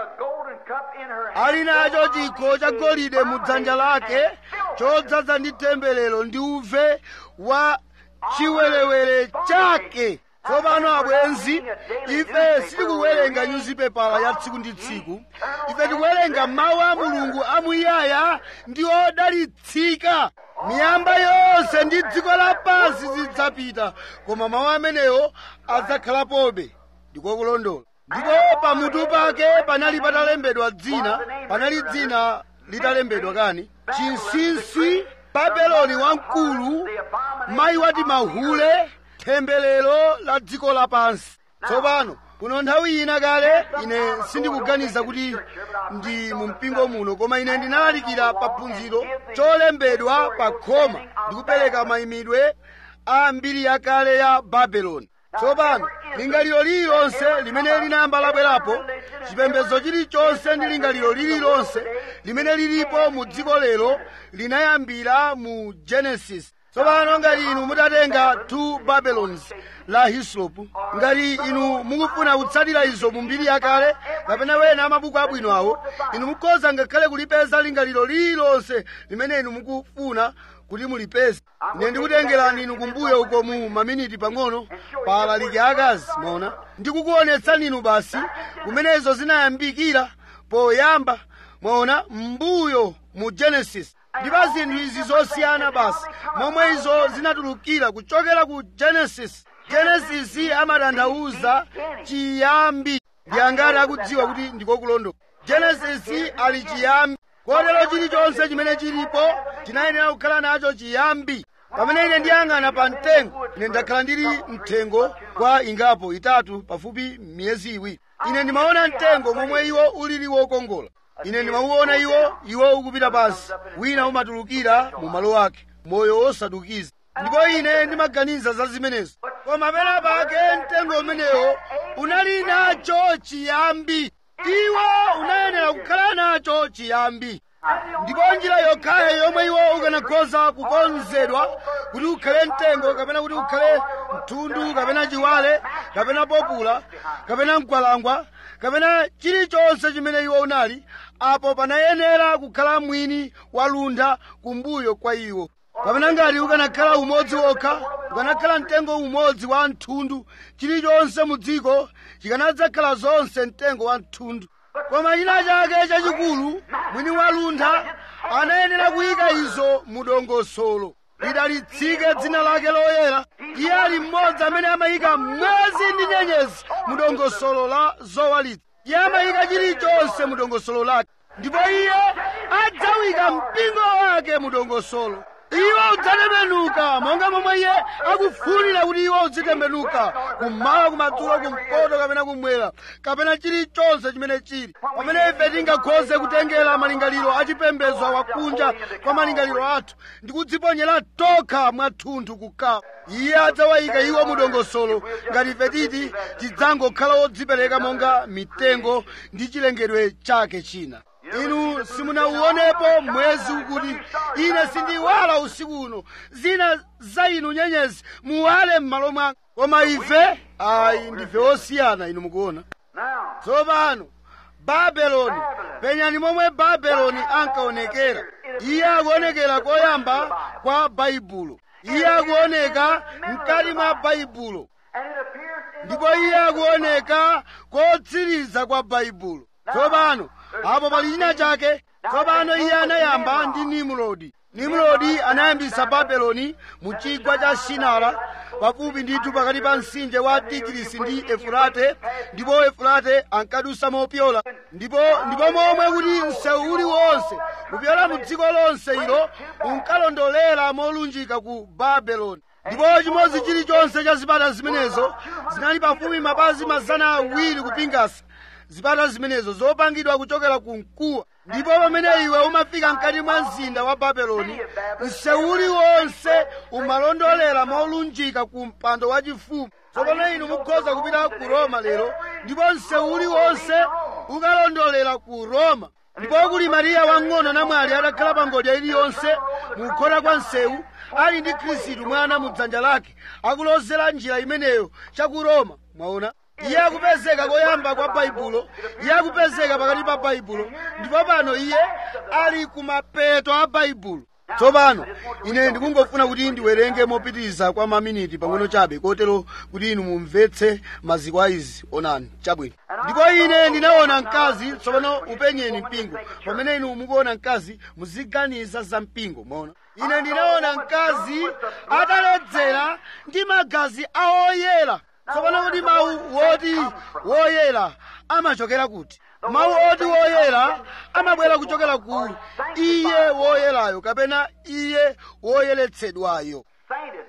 ali nacho chikho cha golide mu dzanja lake chodzaza ndi temberero ndi uve wa chiwerewere chake tsopano abwenzi ife sitikuwerenga nyuzipepala ya tsiku ndi tsiku ife tikuwerenga mawu a mulungu amuyaya ndi odalitsika miyamba yonse ndi dziko lapansi zidzapita koma mawu amenewo adzakhalapobe ndikokulondola ndipo pamutu pake panali patalembedwa dzina panali dzina litalembedwa kani chinsinsi babeloni wamkulu mayi wati mahule temberero la dziko lapansi tsopano kuno nthawi ina kale ine sindikuganiza kuti ndi mu mpingo muno koma ine ndinalalikira paphunziro cholembedwa pa khoma ndikupereka mayimidwe a mbiri yakale ya babeloni tsopano lingaliro lililonse limene linayamba labwerapo chipembedzo chilichonse ndi lingaliro lililonse limene lilipo mu dziko lero linayambira mu genesis tsopano ngati inu mutatenga two babylons la hislop ngati inu mukufuna kutsatira izo mu mbiri yakale kapena wena amabuku abwino awo inu mukhoza ngakhale kulipeza lingaliro lililonse limene inu mukufuna kuti mulipeze ine ndikutengerani inu kumbuyo uko mu maminiti pang'ono paalaliki akazi mona ndikukuonetsani inu basi kumenezo zinayambikira poyamba mwaona mbuyo mu genesis ndipo zinthu izi zosiyana basi momwe izo zinatulukira kuchokera ku genesis genesis amatanthauza chiyambi ndi angati akudziwa kuti ndikokulondola genesis ali chiyambi kotero chilichonse chimene chilipo chinayenera kukhala nacho chiyambi pamene ine ndiyang'ana pa mtengo ine ndakhala ndili mthengo kwa ingapo itatu pafupi miyezi iwiri ine ndimaona mtengo momwe iwo ulili wokongola ine ndimauona iwo iwo ukupita pansi wina umatulukira mu malo ake moyo wosadukiza ndipo ine ndimaganiza za zimenezo koma pena pake mtengo umenewo unali nacho chiyambi iwo unayenera kukhala nacho chiyambi ndipo njira yokhayo yomwe iwo ukanakhoza kukonzedwa kuti ukhale mtengo kapena kuti ukhale mthundu kapena chiwale kapena popula kapena mkwalangwa kapena chilichonse chimene iwo unali apo panayenera kukhala mwini walunda kumbuyo kwa iwo kapena ngati ukanakhala umodzi wokha ukanakhala mtengo umodzi wa mthundu chilichonse mu dziko chikanadzakhala zonse mtengo wa mthundu koma china chake chachikulu mwini walunda anayenera kuyika izo mu dongosolo lidalitsike dzina lake loyera iye ali mmodzi amene amayika mwezi ndi nyenyezi mu dongosolo la zowalitsa iye amayika chilichonse mu dongosolo lake ndipo iye adzawika mpingo wake mu dongosolo iwo udzatembenuka monga momwe iye akufunira kuti iwo udzitembenuka kummawa kumadzulo kumpoto kapena kumwera kapena chilichonse chimene chili pamene ife tingakhoze kutengera malingaliro achipembedzo wakunja kwa malingaliro athu ndi kudziponyera tokha mwathunthu kukawa iye adzawayika iwo mu dongosolo ngati ife titi tidzangokhala odzipereka monga mitengo ndi chilengedwe chake china inu simunauonepo mwezi ukuti ine sindiwala usiku uno zina za inu nyenyezi muwale m'malo mwanga koma ife ayi ndife osiyana inu mukuona Now, tsopano babeloni penyani momwe babeloni ankaonekera iye akuonekera koyamba kwa baibulo iye akuoneka mkati mwa baibulo and it appears in ndipo iye akuoneka kotsiriza kwa baibulo tsopano apo pali china chake tsopano iye anayamba ndi nimrodi nimrodi anayambisa babeloni mu chigwa cha sinara pafupi ndithu pakati pa mtsinje wa tigirisi ndi efurate ndipo efurate ankadusa mopyola ndipo ndipo momwe kuti msewu uliwonse kupyola mu dziko lonse ilo unkalondolera molunjika ku babeloni ndipo chimodzi chilichonse cha zipata zimenezo zinali pafupi mapazi mazana awiri kupingasa zipata zimenezo zopangidwa kuchokera ku mkuwa ndipo pamene iwe umafika mkati mwa mzinda wa babeloni msewu uliwonse umalondolera molunjika ku mpando wachifumu tsopano inu mukhoza kupita ku roma lero ndipo msewu uliwonse ukalondolera ku roma ndipo kuli mariya wang'ono namwali atakhala pa ngodya iliyonse mukukhota kwa msewu ali ndi khristu mwana mu dzanja lake akulozera njira imeneyo cha ku roma mwaona iye akupezeka koyamba kwa baibulo iye akupezeka pakati pa baibulo ndipo pano iye ali kumapeto a baibulo tsopano ine ndikungofuna kuti ndiwerenge mopitiriza kwa maminiti pang'ono chabe kotero kuti inu mumvetse maziko a izi onani chabwino ndipo ine ndinaona mkazi tsopano upenyeni mpingo pamene inu mukuona mkazi muziganiza za mpingo maona ine ndinaona mkazi ataledzera ndi magazi a oyera tsopano kuti mawu woti woyera amachokera kuti mawu oti woyera amabwera kuchokera ku iye woyerayo kapena iye woyeretsedwayo sainted.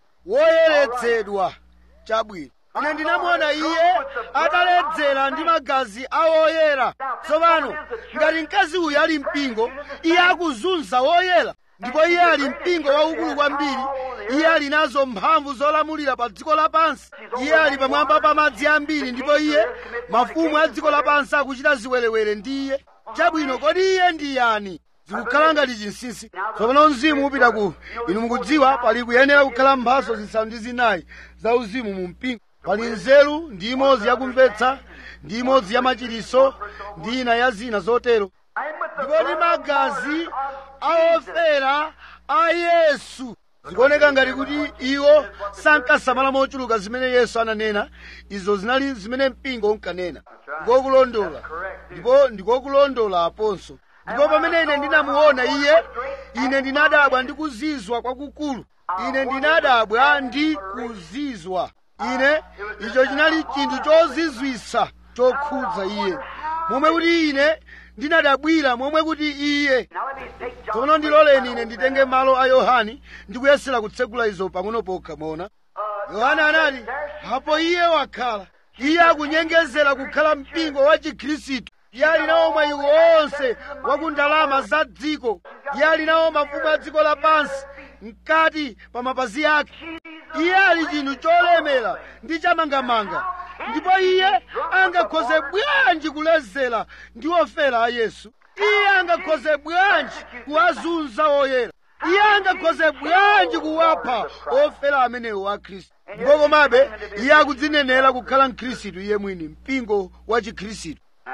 woyeretsedwa chabwino ine ndinamuona iye ataledzera ndi magazi a woyera tsopano ngati mkazi uyu ali mpingo iye akuzunza woyera ndipo iye ali mpingo waukulu kwambiri iye ali nazo mphamvu zolamulira pa dziko lapansi iye ali pamwamba pa madzi ambiri ndipo iye mafumu a dziko lapansi akuchita ziwerewere ndi iye chabwino kodi iye ndi yani zikukhala ngati chinsinsi tsopano mzimu upita ku inu mukudziwa pali kuyenera kukhala mphatso zisanu ndi zinayi za uzimu mu mpingo pali nzeru ndi imodzi yakumvetsa ndi imodzi ya machiriso ndi ina ya zina zotero And with the ndipo ndi magazi a ofera a yesu zikuoneka ngati kuti iwo sankasamala mochuluka zimene yesu ananena izo zinali zimene mpingo unkanena ndikokulondola ndipo ndikokulondola aponso ndipo pamene ine ndinamuona iye ine ndinadabwa ndi kuzizwa kwakukulu ine ndinadabwa ndi kuzizwa ine icho chinali chinthu chozizwitsa chokhudza iye momwe kuti ine ndinadabwira momwe kuti iye Now let me take John. tsono ndiloleni ine nditenge malo a yohane ndikuyesera kutsegula izo pang'ono pokha mona yohane anati apo iye wakhala iye akunyengezera kukhala mpingo wa chikhristu iye ali nawo mwayi wonse wa ku ndalama za dziko iye ali nawo mafumu a dziko lapansi mkati pa mapazi ake iye ali chinthu cholemera ndi chamangamanga ndipo iye angakhoze bwanji kulezera ndi ofera a yesu iye angakhoze bwanji kuwazunza oyera iye angakhoze bwanji kuwapha ofera amenewo a khristu ndipo komabe iye akudzinenera kukhala mkhristu iye mwini mpingo wa chikhristu Now,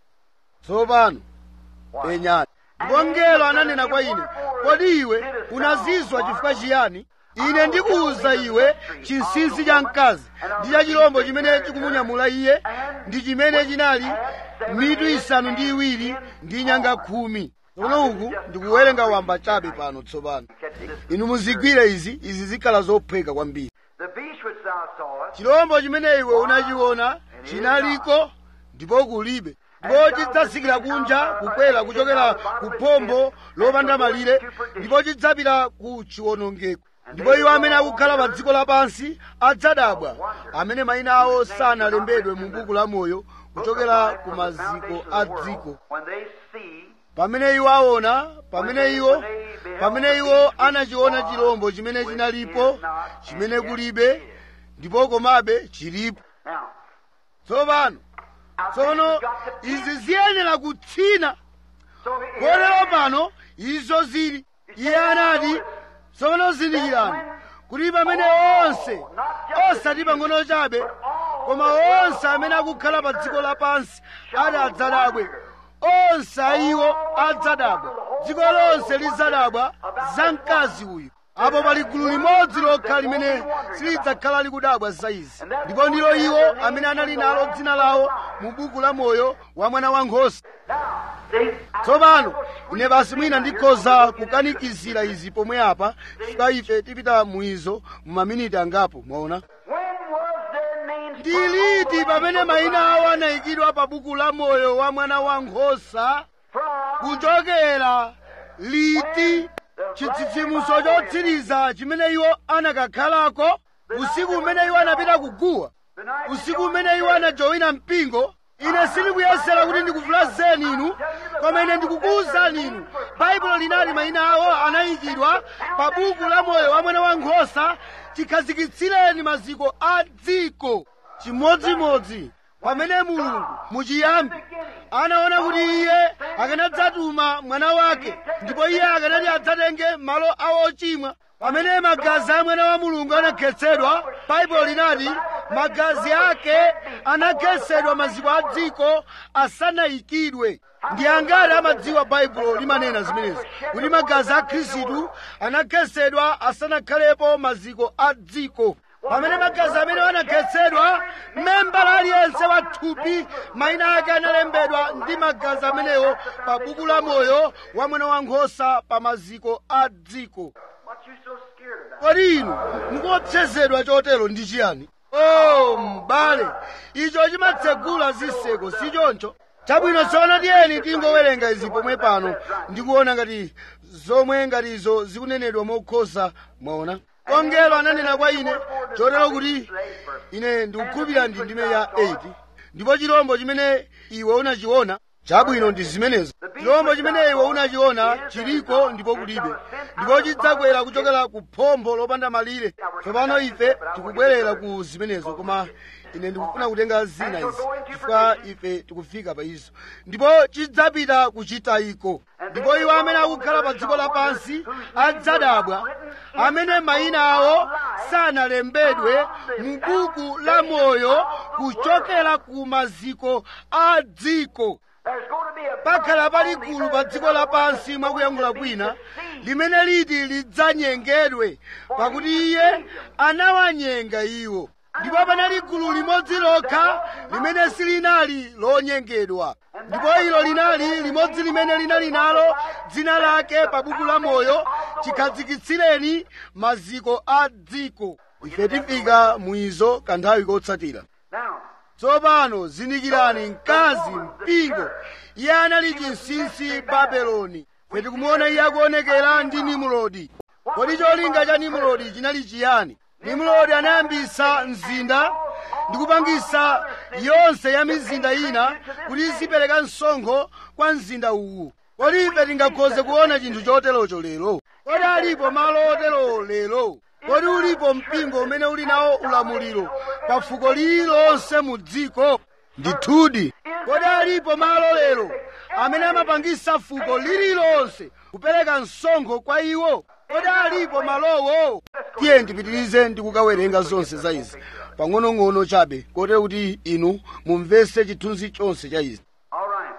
tsopano penyani ndipo mngelo ananena kwa ine kodi iwe unazizwa chifukwa chiyani ine ndikuwuza iwe chinsinsi cha mkazi ndi cha chilombo chimene chikumunyamula iye ndi chimene chinali mitu isanu ndi iwiri ndi nyanga khumi tsono uku ndikuwerenga wamba chabe pano tsopano catch this. inu muzigwire izi izi zikhala zophweka kwambiri The beast which thou sawest chilombo chimene iwe unachiona chinaliko ndipo kulibe ndipo chidzatsikira kunja kukwera kuchokera ku phombo lopanda malire ndipo chidzapita ku chiwonongeko ndipo iwo amene akukhala pa dziko lapansi adzadabwa amene mayina awo sanalembedwe mu buku la moyo kuchokera ku maziko a dziko when they see pamene iwo aona pamene iwo pamene iwo anachiona chilombo chimene chinalipo chimene kulibe ndipo komabe chilipo now. tsopano now tsono this has got to be- izi ziyenera kutsina So here kotero it is. pano izo zili iye anati tsono zindikirani kuti pamene onse osati pang'ono chabe koma onse amene akukhala pa dziko lapansi ati adzadabwe onse iwo adzadabwa dziko lonse lidzadabwa za mkazi uyu apo pali gulu limodzi lokha limene silidzakhala likudabwa za izi ndipo ndilo iwo amene anali nalo dzina lawo mu buku la moyo wa mwana wankhosa See? tsopano ine basi mwina ndikhoza kukanikizira izi pomwe apa chifukwa ife tipita muizo mu maminiti angapo mwaona When was their names ndi liti pamene mayina awo anayikidwa pa buku la moyo wa mwana wankhosa from kuchokera liti chitsitsimutso chotsiriza chimene iwo anakakhalako usiku umene iwo anapita kuguwa the night usiku umene iwo anajowina mpingo ine sindikuyesera kuti ndikuvulazeni inu koma ine ndikukuwuzani inu baibulo linali mayina awo anayikidwa pa buku la moyo wa mwana wankhosa chikhazikitsireni maziko a dziko chimodzimodzi pamene mulungu muchiyambi anaona kuti iye akanadzatuma mwana wake ndipo iye akanati adzatenge malo awo ochimwa pamene magazi a mwana wa mulungu anakhetsedwa baibulo linati magazi ake anakhetsedwa maziko a dziko asanayikidwe ndi angati amadziwa baibulo limanena zimenezi kuti magazi a khristu anakhetsedwa asanakhalepo maziko a dziko pamene magazi amene anakhetsedwa membala aliyense wa thupi mayina ake analembedwa ndi magazi amenewo pa buku la moyo wa mwana wankhosa pa maziko a dziko What you so scared about? kodi inu mukuopsezedwa chotero ndi chiyani o m'bale icho chimatsegula zitseko si choncho chabwino tsono tiyeni tingowerenga izi pomwe pano ndikuona ngati zomwe ngatizo zikunenedwa mokhoza mwaona ongelo ananena kwa ine chotero kuti ine ndikukhulupirira ndi ndime ya 8 ndipo chirombo chimene iwe unachiona chabwino ndi zimenezo chirombo chimene iwe unachiona chiliko ndipo kulibe ndipo chidzakwera kuchokera ku phombo lopanda malire tsopano ife tikubwerera ku zimenezo koma ine ndikufuna kutenga zina izi chifukwa ife tikufika pa izo ndipo chidzapita kuchitayiko ndipo iwo amene akukhala pa dziko lapansi adzadabwa amene mayina awo sanalembedwe mu buku la moyo kuchokera ku maziko a dziko There's going to be a pakhala pali gulu pa dziko lapansi mwakuyankhula kwina limene liti lidzanyengedwe pakuti iye anawanyenga iwo ndipo panali gulu limodzi lokha limene silinali lonyengedwa ndipo ilo linali limodzi limene linali nalo dzina lake pa buku la moyo chikhazikitsireni maziko a dziko ife tifika muizo kanthawi kotsatira Now, tsopano zindikirani mkazi mpingo iye anali chinsinsi babeloni ife tikumuona iye akuonekera ndi nimurodi kodi cholinga cha nimurodi chinali chiyani nimurodi anayambisa mzinda ndi kupangisa yonse ya mizinda ina kuti izipereka msonkho kwa mzinda uwu kodi ife tingakhoze kuona chinthu choterocho lero kodi alipo malo oterowo lero kodi ulipo mpingo umene uli nawo ulamuliro pa fuko lililonse mu dziko ndithudi kodi alipo malo lero amene amapangisa fuko lililonse kupereka msonkho kwa iwo kodi alipo malowo tiye ndipitirize ndi kukawerenga zonse za izi pang'onong'ono chabe kotero kuti inu mumvese chithunzi chonse cha izi All right.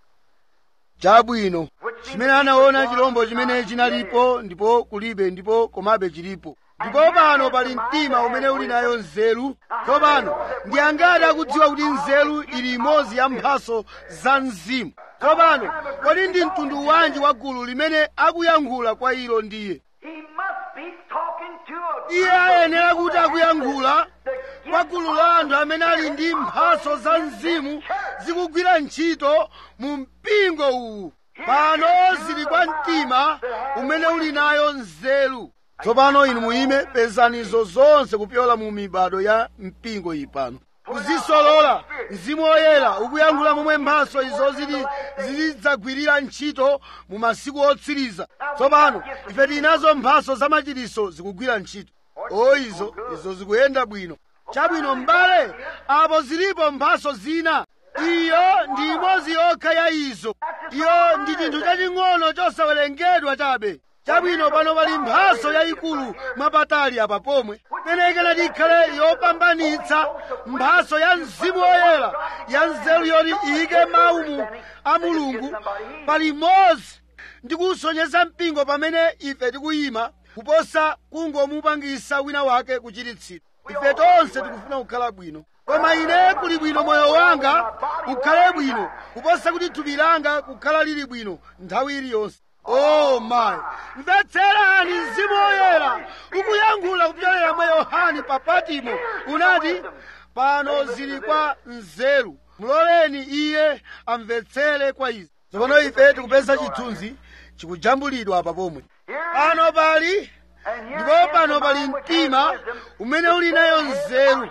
chabwino chimene anaona chilombo chimene chinalipo ndipo kulibe ndipo komabe chilipo ndipo pano pali mtima umene uli nayo nzeru tsopano ndi angati akudziwa kuti nzeru ili imodzi ya mphaso za mzimu tsopano kodi ndi mtundu wanji wa gulu limene akuyankhula kwa ilo ndiye He must be talking to a iye ayenera kuti akuyankhula kwa gulu la anthu amene ali ndi mphaso za mzimu zikugwira ntchito mu mpingo uwu pano zili kwa mtima umene uli nayo nzeru tsopano inu muime pezanizo zonse kupyola mu mibado ya mpingo iyi pano kuzisolola mzimu woyera ukuyankhula momwe mphaso izo zili zizidzagwirira ntchito mu masiku otsiriza tsopano ife tinazo mphaso zamachiriso zikugwira ntchito o izo izo zikuyenda bwino chabwino m'bale apo zilipo mphaso zina iyo ndi imodzi yokha ya izo iyo ndi chinthu chaching'ono chosawerengedwa chabe chabwino pano pali mphaso yayikulu mwapatali apa pomwe menekena tikhale yopambanitsa mphaso ya mzimu woyera ya nzeru yoti iyike mawu mu a mulungu pali imodzi ndi kusonyeza mpingo pamene ife tikuyima kuposa kungomupangisa wina wake kuchiritsidwa ife tonse tikufuna kukhala bwino koma ine kuli bwino moyo wanga ukhale bwino kuposa kuti thupi langa kukhala lili bwino nthawi iliyonse oh my mvetserani mzimu woyera ukuyankhula kupyolera mwa yohani pa patimo unati pano zili kwa nzeru muloleni iye amvetsere kwa izi tsopano ife tikupeza chithunzi chikujambulidwa apa pomwe pano pali ndipo pano pali mtima umene uli nayo nzeru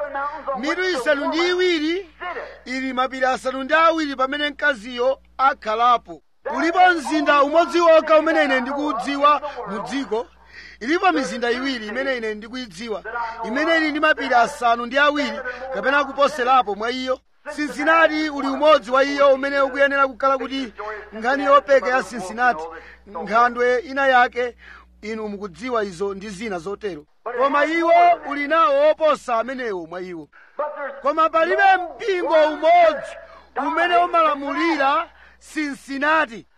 mitu isanu ndi iwiri ili mapiri asanu ndi awiri pamene mkaziyo akhalapo ulipo mzinda umodzi wokha umene ine ndikuudziwa mu dziko ilipo mizinda iwiri imene ine ndikuyidziwa imene ili ndi mapiri asanu ndi awiri kapena kuposerapo mwa iyo sinsinati uli umodzi wa iyo umene ukuyenera kukhala kuti nkhani yopeka ya sinsinati nkhandwe ina yake inu mukudziwa izo ndi zina zotero koma iwo uli nawo oposa amenewo mwa iwo koma palibe mpingo umodzi umene umalamulira sinsinati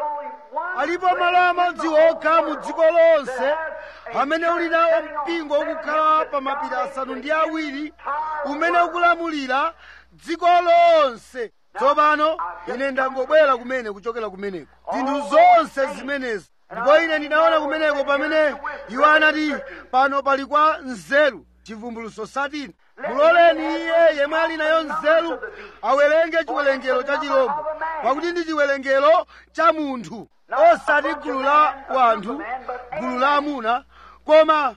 alipo malo amodzi okha mu dziko lonse amene uli nawo mpingo ukukhala pa mapiri asanu ndi awiri umene ukulamulira dziko lonse tsopano ine ndangobwera kumene kuchokera kumeneko zinthu zonse zimenezi ndipo ine ndinaona kumeneko pamene iwo anati pano pali kwa nzeru chivumbuluso satini muloleni iye yemwe ali nayo nzeru awerenge chiwerengero cha chilombo pakuti ndi chiwerengero cha munthu osati gulu la wanthu gulu la amuna koma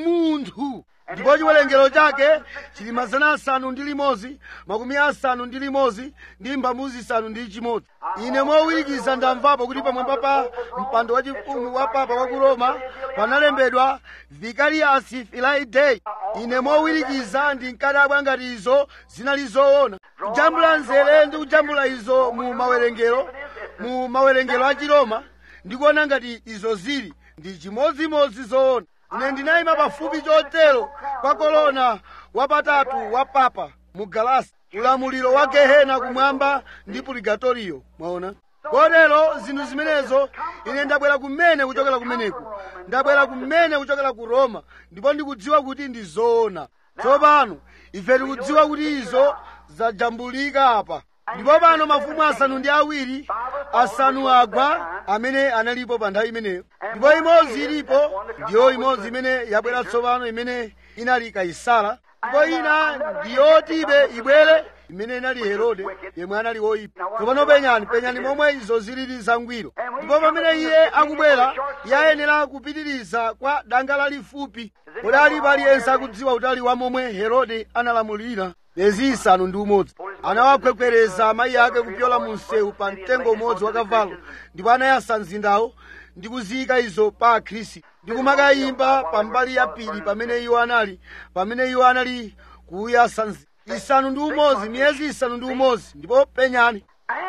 munthu ndipo chiwerengero chake chili mazana asanu ndi limodzi makumi asanu ndi limodzi ndi mbamu zisanu ndi chimodzi ine mowirikiza ndamvapo kuti pamwamba pa mpando wachifumu wa papa wa ku roma panalembedwa vicarius filii dei ine mowirikiza ndinkadabwa ngati izo zinali zoona kujambula nzere ndi kujambula izo mu mawerengero mu mawerengero a chiroma ndikuona ngati izo zili ndi chimodzimodzi zoona ine ndinayima pafupi chotero kwa kolona wapatatu wa papa mu galasi ulamuliro wa gehena kumwamba ndi purigatoriyo mwaona kotero zinthu zimenezo ine ndabwera kumene kuchokera kumeneko ndabwera kumene kuchokera ku roma ndipo ndikudziwa kuti ndi zoona tsopano ife tikudziwa kuti izo zajambulika apa ndipo pano mafumu asanu ndi awiri asanu agwa amene analipo pa nthawi imeneyo ndipo imodzi ilipo ndiyo imodzi imene yabwera tsopano imene inali kaisara ndipo ina ndiyotibe ibwere imene inali herode yemwe anali woyipa tsopano penyani penyani momwe izo zilili zangwiro ndipo pamene iye akubwera iye ayenera kupitiriza kwa danga lalifupi kodi alipo aliyense akudziwa utali wa momwe herode analamulira miyezi isanu ndi umodzi anawakhwekhwereza amayi ake kupyola mu msewu pa mtengo umodzi wa kavalo ndipo anayasa mzindawo ndi kuziyika izo pa akhristu ndi kumakayimba pambali ya phiri pamene iwo anali pamene iwo anali kuyasa isanu ndi umodzi miyezi isanu ndi umodzi ndipo penyani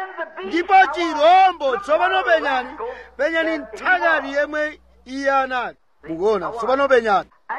ndipo chirombo tsopano penyani penyani nthakati yemwe iye anali mukuona tsopano penyani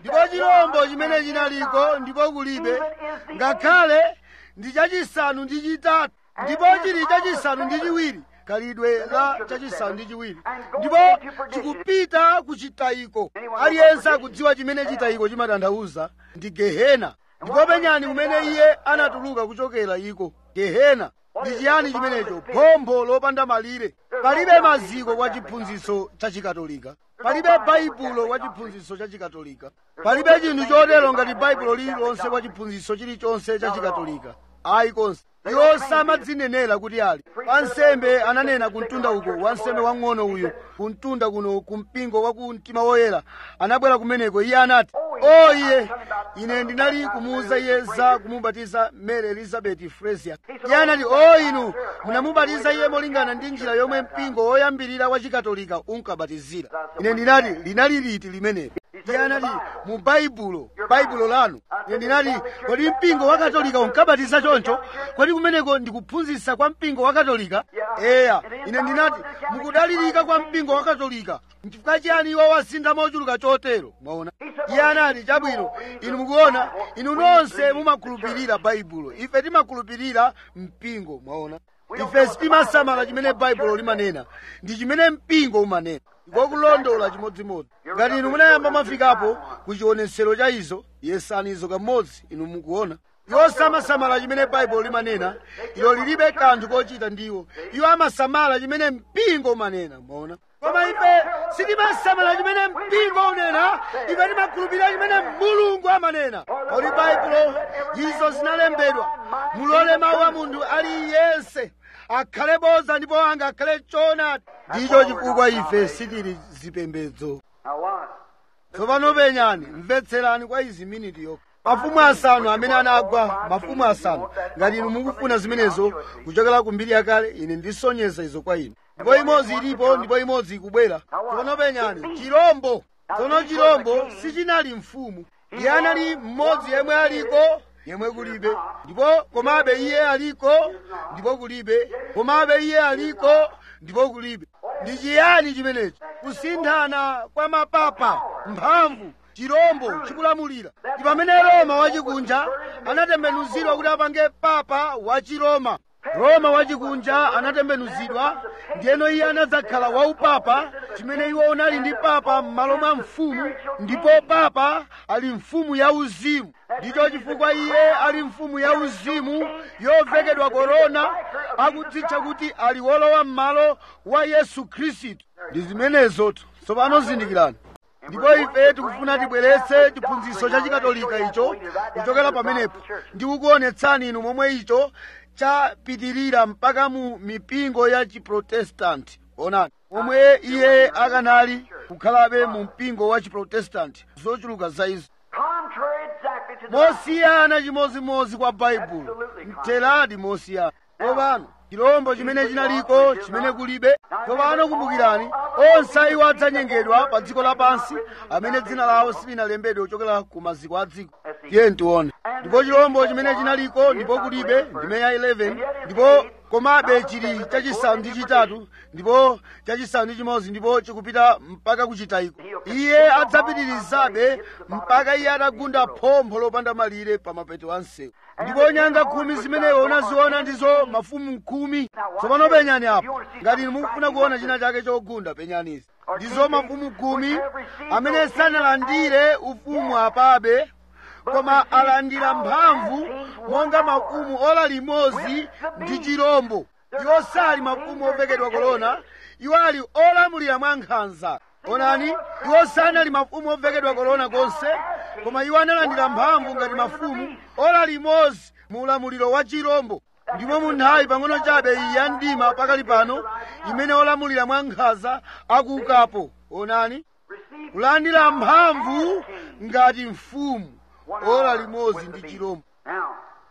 ndipo chirombo chimene chinaliko ndipo kulibe ngakhale ndi chachisanu ndi chitatu ndipo chili chachisanu ndi chiwiri khalidwe la chachisanu ndi chiwiri ndipo chikupita ku chitayiko aliyense akudziwa chimene chitayiko chimatanthauza ndi gehena ndipo penyani kumene iye anatuluka kuchokera iko gehena ndi chiyani chimenecho phompho lopanda malire palibe maziko kwa chiphunzitso cha chikatolika palibe baibulo kwa chiphunzitso cha chikatolika palibe chinthu chotero ngati baibulo lililonse kwa chiphunzitso chilichonse cha chikatolika ayi konse iwo samadzinenera kuti ali wansembe ananena kumtunda uko wansembe wang'ono uyu kumtunda kuno kumpingo wa ku mtima woyera anabwera kumeneko iye anati o iye ine ndinali kumuwuza iye za kumubatiza mary elizabeth fresia iye anati o inu munamubatiza iye molingana ndi njira yomwe mpingo woyambirira wa chikatolika unkabatizira ine ndinati linali liti limenelo iye anati mu baibulo baibulo lanu ine ndinati kodi mpingo wa katolika unkabatiza choncho kodi kumeneko ndikuphunzitsa kwa mpingo wa katolika eya ine ndinati mukudalirika kwa mpingo wa katolika nchifukwa chiyani iwo wasintha mochuluka chotero mwaona iye anati chabwino inu mukuona inu nonse mumakhulupirira baibulo ife timakhulupirira mpingo mwaona ife sitimasamala chimene baibulo limanena ndi chimene mpingo umanena ndikokulondola chimodzimodzi ngati inu munayamba mwafikapo ku chionetsero cha izo yesani izo kamodzi inu mukuona iwo samasamala chimene baibulo limanena ilo lilibe kanthu kochita ndiwo iwo amasamala chimene mpingo umanena mwaona koma ife sitimasamala chimene mpingo unena ife timakhulupirira chimene mulungu amanena kodi baibulo izo zinalembedwa mulole mawu a munthu aliyense akhale boza ndipo angakhale choonadi ndicho chifukwa ife sitili zipembedzo Now what? tsopano penyani mvetserani kwa izi miniti yokha mafumu asanu amene anagwa mafumu asanu ngati inu mukufuna zimenezo kuchokera ku mbiri yakale ine ndisonyeza izo kwa inu ndipo imodzi ilipo ndipo imodzi ikubwera tsopano penyani chirombo tsono chirombo sichinali mfumu iye anali mmodzi yemwe aliko yemwe kulibe ndipo komabe iye aliko ndipo kulibe komabe iye aliko ndipo kulibe ndi chiyani chimenechi kusinthana kwa mapapa mphamvu chirombo chikulamulira ndi pamene roma wachikunja anatembenuzidwa kuti apange papa wa chiroma roma wachikunja anatembenuzidwa ndiyeno iye anadzakhala waupapa chimene iwo unali ndi papa m'malo mwa mfumu ndipo papa ali mfumu ya uzimu ndicho chifukwa iye ali mfumu ya uzimu yovekedwa korona akudzitcha kuti ali wolowa m'malo wa yesu khristu ndi zimenezotu tsopano zindikirani ndipo ife tikufuna tibweretse chiphunzitso cha chikatolika icho kuchokera pamenepo ndikukuonetsani inu momwe icho chapitirira mpaka mu mipingo ya chiprotestanti onani omwe iye akanali kukhalabe mu mpingo wa chiprotestanti zochuluka za izo Contrary exactly to the mosiyana chimodzimodzi kwa baibulo mteradi mosiyana tsopano chirombo chimene chinaliko chimene kulibe tsopano kumbukirani onse iwo adzanyengedwa pa dziko lapansi amene dzina lawo silinalembedwe kuchokera ku maziko a dziko tiye tione ndipo chirombo chimene chinaliko ndipo kulibe ndime ya 11 ndipo komabe chili chachisanu ndi chitatu ndipo chachisanu ndi chimodzi ndipo chikupita mpaka kuchitayiko iye adzapitirizabe mpaka iye atagunda phompho lopanda malire pa mapeto a msewu ndipo nyanga khumi zimenezo unaziona ndizo mafumu khumi tsopano penyani apo ngati inu mukufuna kuona china chake chogunda penyanizi ndizo mafumu khumi amene sanalandire ufumu apabe koma alandira mphamvu monga mafumu ola limodzi ndi chirombo iwo sali mafumu ovekedwa korona iwo ali olamulira mwa nkhanza onani iwo sanali mafumu ovekedwa korona konse koma iwo analandira mphamvu ngati mafumu ola limodzi mu ulamuliro wa chirombo ndipo mu nthawi pang'ono chabe iyi ya mdima pakali pano imene olamulira mwa nkhanza akuukapo onani kulandira mphamvu ngati mfumu ola limodzi ndi chirombo Now,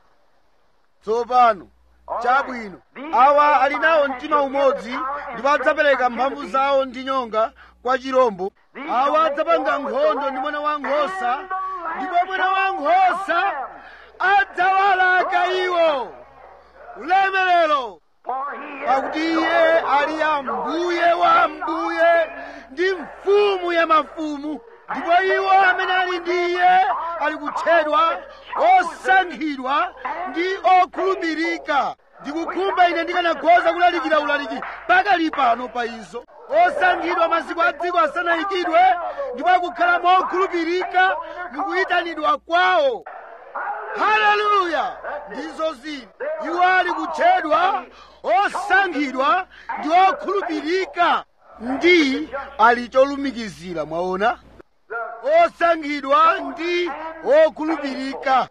tsopano chabwino awa ali nawo mtima umodzi ndipo adzapereka mphamvu zawo ndi nyonga kwa chirombo awa adzapanga nkhondo ndi mwana wa nkhosa ndipo mwana wa nkhosa adzawalaka iwo ulemerero for he pakuti iye ali ambuye wa ambuye ndi mfumu ya mafumu ndipo iwo amene ali ndi iye ali kutchedwa osankhidwa ndi okhulupirika ndikukhumba ine ndikanakhoza kulalikira ulaliki pakali pano pa izo osankhidwa masiku a dziko asanayikidwe ndipo akukhala mokhulupirika mukuyitanidwa kwawo haleluya ndizo zili iwo ali kutchedwa osankhidwa ndi okhulupirika ndi ali cholumikizira mwaona osankhidwa ndi okhulupirika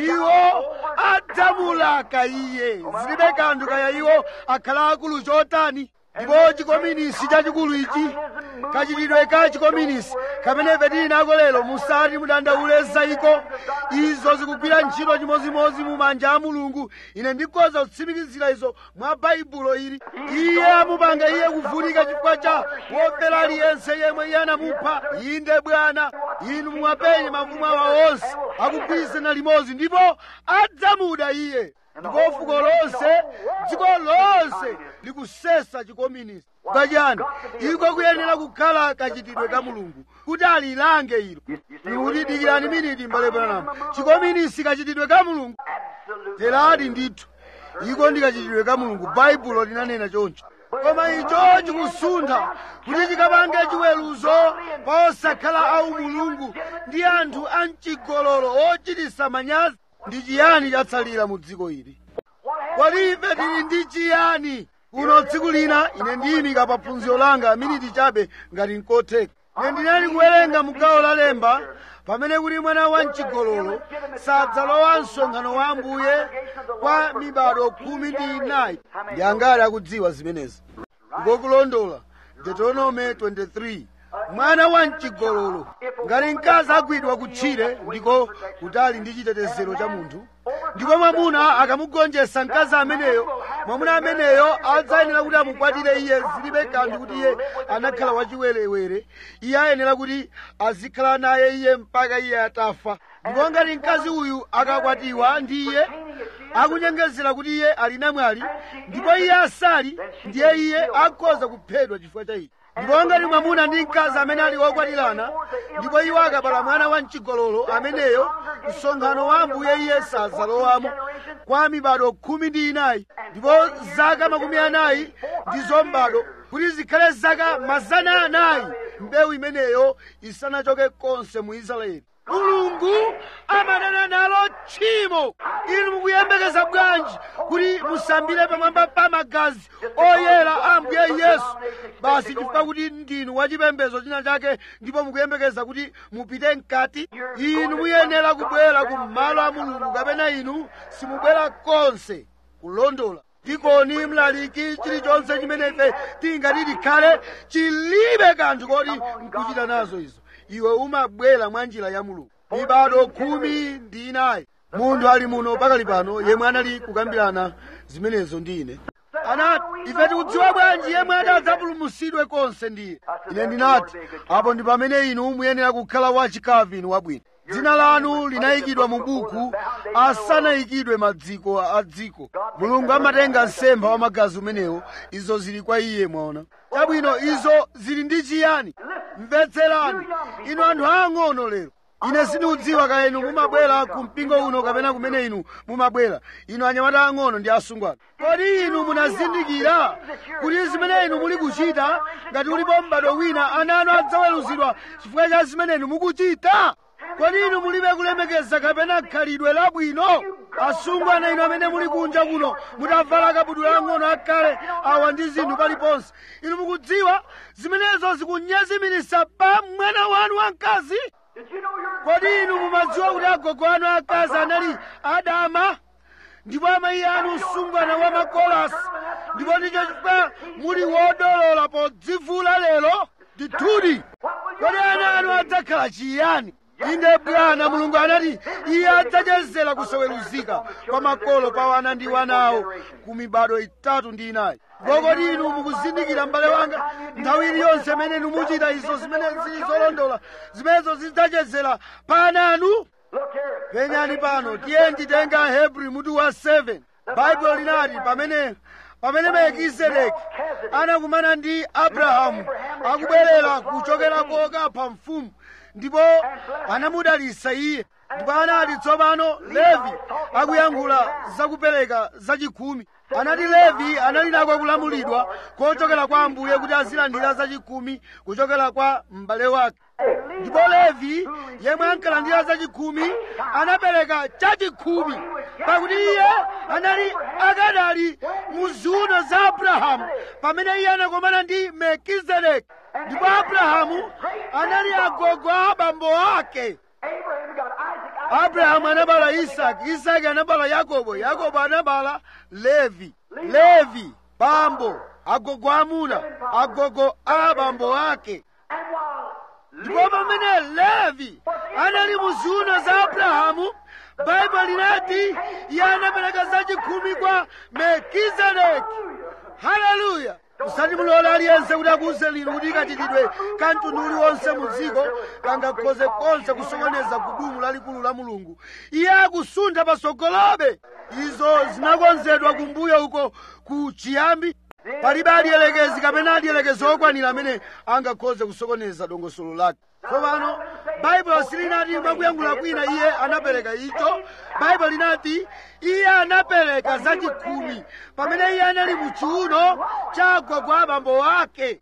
iwo adzamulaka iye zilibe kanthu kaya iwo akhala akulu chotani ndipo chikominisi chachikulu ichi kachitidwe ka chikominisi kamene ife tili nako lero musati mudandaule zayiko izo zikugwira ntchito chimodzimodzi mu manja a mulungu ine ndikhoza kutsimikizira izo mwa baibulo ili iye amupanga iye kuvutika chifukwa cha wofera aliyense yemwe iye anamupha inde bwana inu muwapenye mafumu awa onse akugwirizana limodzi ndipo adzamuda iye ndipo fuko lonse dziko lonse likusesa chikominisi pachani iko kuyenera kukhala kachitidwe ka mulungu kuti alilange ilo ikutidikirani miniti mbale branamu chikominisi kachitidwe ka mulungu teradi ndithu iko ndi kachitidwe ka mulungu baibulo linanena choncho koma icho chikusuntha kuti chikapange chiweruzo pa osakhala au mulungu ndi anthu amchigololo ochitisa manyazi ndi chiyani chatsalira mu dziko ili kodi ife tili ndi chiyani kuno tsiku lina ine ndiyimika pa phunziro langa miniti chabe ngati nkotheka ine ndinali kuwerenga mu gawo la lemba pamene kuti mwana wa mchigololo sadzalowa msonkhano wa ambuye kwa mibado khumi ndi inayi ndi angati akudziwa zimenezi ngokulondola deuteronome 23 mwana wa mchigololo ngati mkazi agwidwa kutchire ndiko kutali ndi chitetezero cha munthu ndipo mwamuna akamugonjetsa mkazi ameneyo mwamuna ameneyo adzayenera kuti amukwatire iye zilibe kanthu kuti iye anakhala wachiwerewere iye ayenera kuti azikhala naye iye mpaka iye atafa ndipo ngati mkazi uyu akakwatiwa ndi iye akunyengezera kuti iye ali namwali ndipo iye asali ndiye iye akhoza kuphedwa chifukwa cha ichi ndipo ngati mwamuna ndi mkazi amene ali okwatirana ndipo iwo akabala mwana wa mchigololo ameneyo msonkhano wa ambuye iye sadzalowamo kwa mibado khumi ndi inayi ndipo zaka makumi anayi ndizo mbado kuti zikhale zaka mazana anayi mbewu imeneyo isanachoke konse mu israeli mulungu amadana nalo tchimo inu mukuyembekeza bwanji kuti musambire pamwamba pa magazi oyera a ambuye yesu basi chifukwa kuti ndinu wachipembedzo china chake ndipo mukuyembekeza kuti mupite mkati inu muyenera kubwera ku malo a mulungu kapena inu simubwera konse kulondola dikoni mlaliki chilichonse chimene ife tingati tikhale chilibe kanthu koti nkuchita nazo izo iwe umabwera mwa njira ya mulungu mibado khumi ndi inayi munthu ali muno pakali pano yemwe anali kukambirana zimenezo ndi ine anati ife tikudziwa bwanji yemwe adzapulumutsidwe konse ndiye ine ndinati apo ndi pamene inu muyenera kukhala wachikavini wabwino dzina lanu linayikidwa mu buku asanayikidwe maziko a dziko mulungu amatenga msempha wa magazi umenewo izo zili kwa iye mwaona chabwino izo zili ndi chiyani mvetserani inu anthu aang'ono lero ine sindikudziwa kaya inu mumabwera ku mpingo uno kapena kumene inu mumabwera inu anyamata ang'ono ndi asungwana kodi inu munazindikira kuti zimene inu muli kuchita ngati ulipo m'bado wina ana anu adzaweruzidwa chifukwa cha zimene inu mukuchita kodi inu mulibe kulemekeza kapena khalidwe labwino asungwana inu amene muli kunja kuno mutavala kabudula ang'ono akale awa ndi zinthu paliponse inu mukudziwa zimenezo zikunyezimiritsa pa mwana wanu wamkazi kodi inu mumadziwa kuti agogo anu akazi anali adama ndipo amayi anu msungwana wa makolasi ndipo ndicho chifukwa muli wodolola podzivula lero ndithudi kodi ana anu adzakhala chiyani inde bwana mulungu anati iye adzachezera kusaweruzika kwa makolo pa wana ndi wanawo ku mibado itatu ndi inayi kodi inu mukuzindikira m'bale wanga nthawi iliyonse imene inu muchita izo zimene zili zolondola zimenezo zidzachezera pa ana anu penyani pano tiye nditenga hebrew mutu wa 7 baibulo linati pamene pamene melkizedeki anakumana ndi abrahamu akubwerera kuchokera kokapha mfumu ndipo anamudalitsa iye ndipo anati tsopano levi akuyankhula zakupereka zachikhumi anati levi anali nako kulamulidwa kochokera kwa ambuye kuti azilandira zachikhumi kuchokera kwa m'bale wake ndipo levi yemwe ankalandira zachikhumi anapereka chachikhumi pakuti iye anali akadali mu ziuno za abrahamu pamene iye anakomana ndi melkizedeki ndipo abrahamu anali agogo a abambo ake Abraham got Isaac. Isaac abrahamu anabala isaki isaki anabala yakobo yakobo anabala levi levi bambo agogo amuna agogo a abambo ake and while ndipo pamene levi anali mu ziuno za abrahamu baibulo linati iye anapereka zachikhumi kwa melkizedeki haleluya musati mulole aliyense kuti akuwuze lino kuti kachitidwe ka mtundu uliwonse mu dziko kangakhoze konse kusokoneza gudumu lalikulu la mulungu iye akusuntha patsogolobe izo zinakonzedwa kumbuyo uko ku chiyambi palibe aliyelekezi kapena aliyelekezi okwanira amene angakhoze kusokoneza dongosolo lake tsopano baibulo silinati mwakuyankhula kwina iye anapereka icho baibulo linati iye anapereka zachikhumi pamene iye anali mu chiuno cha agogo a abambo ake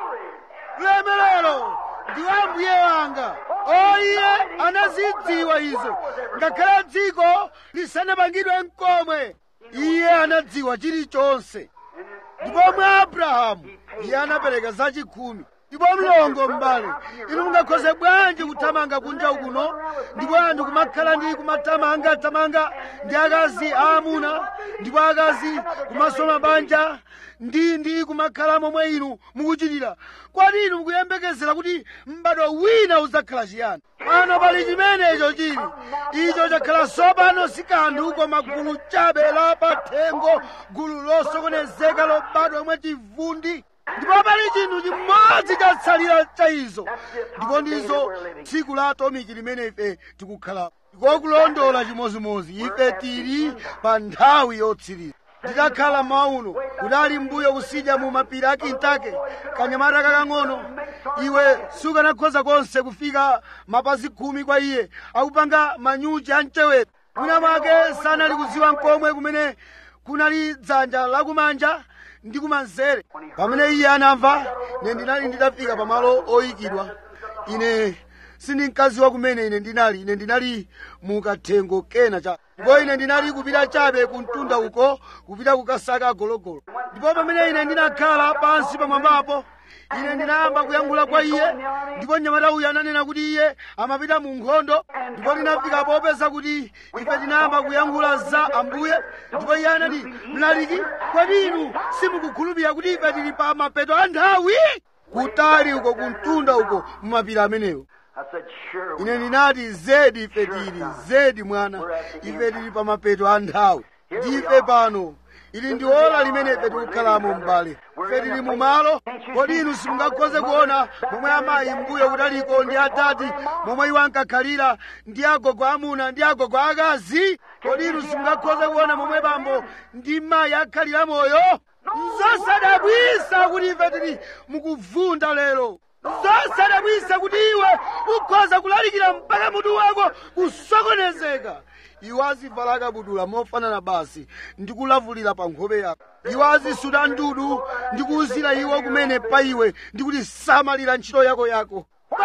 ulemerero ndiwo ambuye wanga o iye anazidziwa izo ngakhale dziko lisanapangidwe mkomwe iye anadziwa chilichonse ndipo mwa abrahamu iye anapereka zachikhumi ndipo mlongo m'bale inu mungakhoze bwanji kuthamanga kunja ukuno ndipo anthu kumakhala ndi kumathamanga tamanga ndi akazi aamuna ndipo akazi kumaso mabanja ndi ndi kumakhala momwe inu mukuchitira kwati inu mukuyembekezera kuti m'bado wina udzakhala chiyani pano pali chimenecho chili icho chakhala tsopano si kanthu koma gulu chabe la pathengo gulu losokonezeka lobadwa mwachivundi ndipo pali chinthu chimodzi chatsalira cha izo ndipo ndizo tsiku la atomiki limene ife tikukhala ndikokulondola chimozimozi ife tili pa nthawi yotsiriza ndidakhala mauno kudali mbuyo kusidya mu mapiri a kintake kanyamata kakang'ono iwe sukanakhoza konse kufika mapazi khumi kwa iye akupanga manyuchi a mchewere mwina mwake sanali kudziwa mkomwe kumene kunali dzanja lakumanja ndi kumanzere pamene iye anamva ine ndinali nditafika pamalo oyikidwa ine sindinkadziwa kumene ine ndinali ine ndinali mu kathengo kena cha ndipo ine ndinali kupita chabe ku mtunda uko kupita kukasaka gologolo ndipo pamene ine ndinakhala pansi pamwambapo ine ndinayamba kuyankhula kwa iye ndipo mnyamata uyu ananena kuti iye amapita mu nkhondo ndipo ndinafika popeza kuti ife tinayamba kuyankhula za ambuye ndipo iye anati mlaliki kodi inu simukukhulupirira kuti ife tili pa mapeto a nthawi kutali uko ku mtunda uko mu mapiri amenewo I said, sure. we ine are. ndinati zedi ife tili zedi mwana ife tili pa mapeto a nthawi ndife pano ili ndi ola limene ife tikukhalamo m'bale ife tili mu malo kodi inu simungakhoze kuona momwe amayi mbuyo kutaliko ndi atati momwe iwo ankakhalira ndi agogo amuna ndi agogo akazi kodi inu simungakhoze kuona momwe bambo ndi mayi akhalira moyo nzosadabwisa kuti ife tili mukuvunda lero zosadabwisa kuti iwe ukhoza kulalikira mpaka mutu wako kusokonezeka iwo azivala kabudula mofanana basi ndi kulavulira pa nkhope yako iwo azisuta ndudu ndi kuwuzira iwo kumene pa iwe ndi kuti samalira ntchito yako yako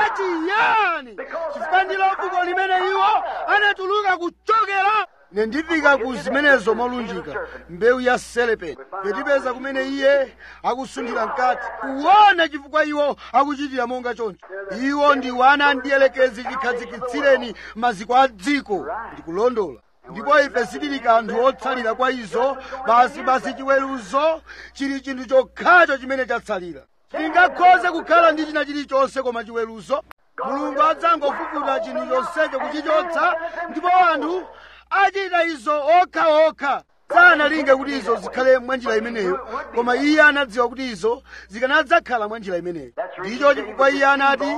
pachiyani chifukwa ndilo fuko limene iwo anatuluka kuchokera ine ndifika ku zimenezo molunjika mbewu ya selepeti petipeza kumene iye akusunthira mkati kuona chifukwa iwo akuchitira monga choncho iwo ndi wana ndiyelekezi chikhazikitsireni maziko a dziko ndikulondola ndipo ife sitili kanthu otsalira kwa izo basi basi chiweruzo chili chinthu chokhacho chimene chatsalira tingakhoze kukhala ndi china chilichonse koma chiweruzo mulungu adzangofufuta chinthu chonsecho kuchichotsa ndipo anthu achita izo okhaokha sanalinge kuti izo zikhale mwanjira imeneyo koma iye anadziwa kuti izo zikanadzakhala mwanjira imeneyo ndicho chifukwa iye anati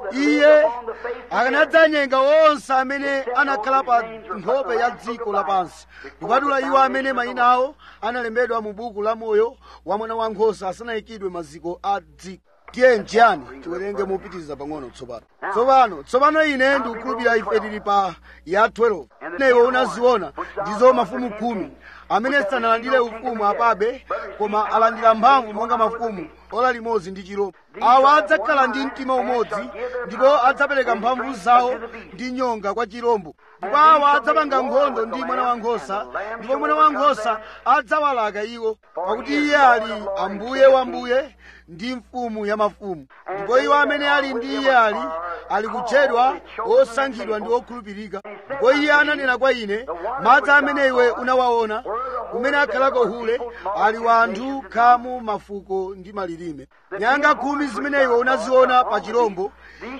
iye akanadzanyenga onse amene anakhala pa nkhope ya dziko lapansi kupatula iwo amene mayina awo analembedwa mu buku la moyo wa mwana wankhosa asanayikidwe maziko a dziko tiye nchiyani tiwerenge mopitiriza pang'ono tsopano tsopano tsopano ine ndikukhulupirira ife tili pa ya 12 ineyo unaziona ndizo mafumu khumi amene sanalandire ufumu apabe koma alandira mphamvu monga mafumu ola limodzi ndi chirombo awa adzakhala ndi mtima umodzi ndipo adzapereka mphamvu zawo ndi nyonga kwa chirombo ndipo awa adzapanga nkhondo ndi mwana wankhosa ndipo mwana wankhosa adzawalaka iwo pakuti iye ali ambuye wa mbuye ndi mfumu ya mafumu ndipo iwo amene ali ndi iye ali ali kutchedwa osankhidwa ndi okhulupirika ndipo iye ananena kwa ine madzi amene iwe unawaona kumene akhalako hule ali wanthu khamu mafuko ndi malilime nyanga khumi zimene iwe unaziona pa chirombo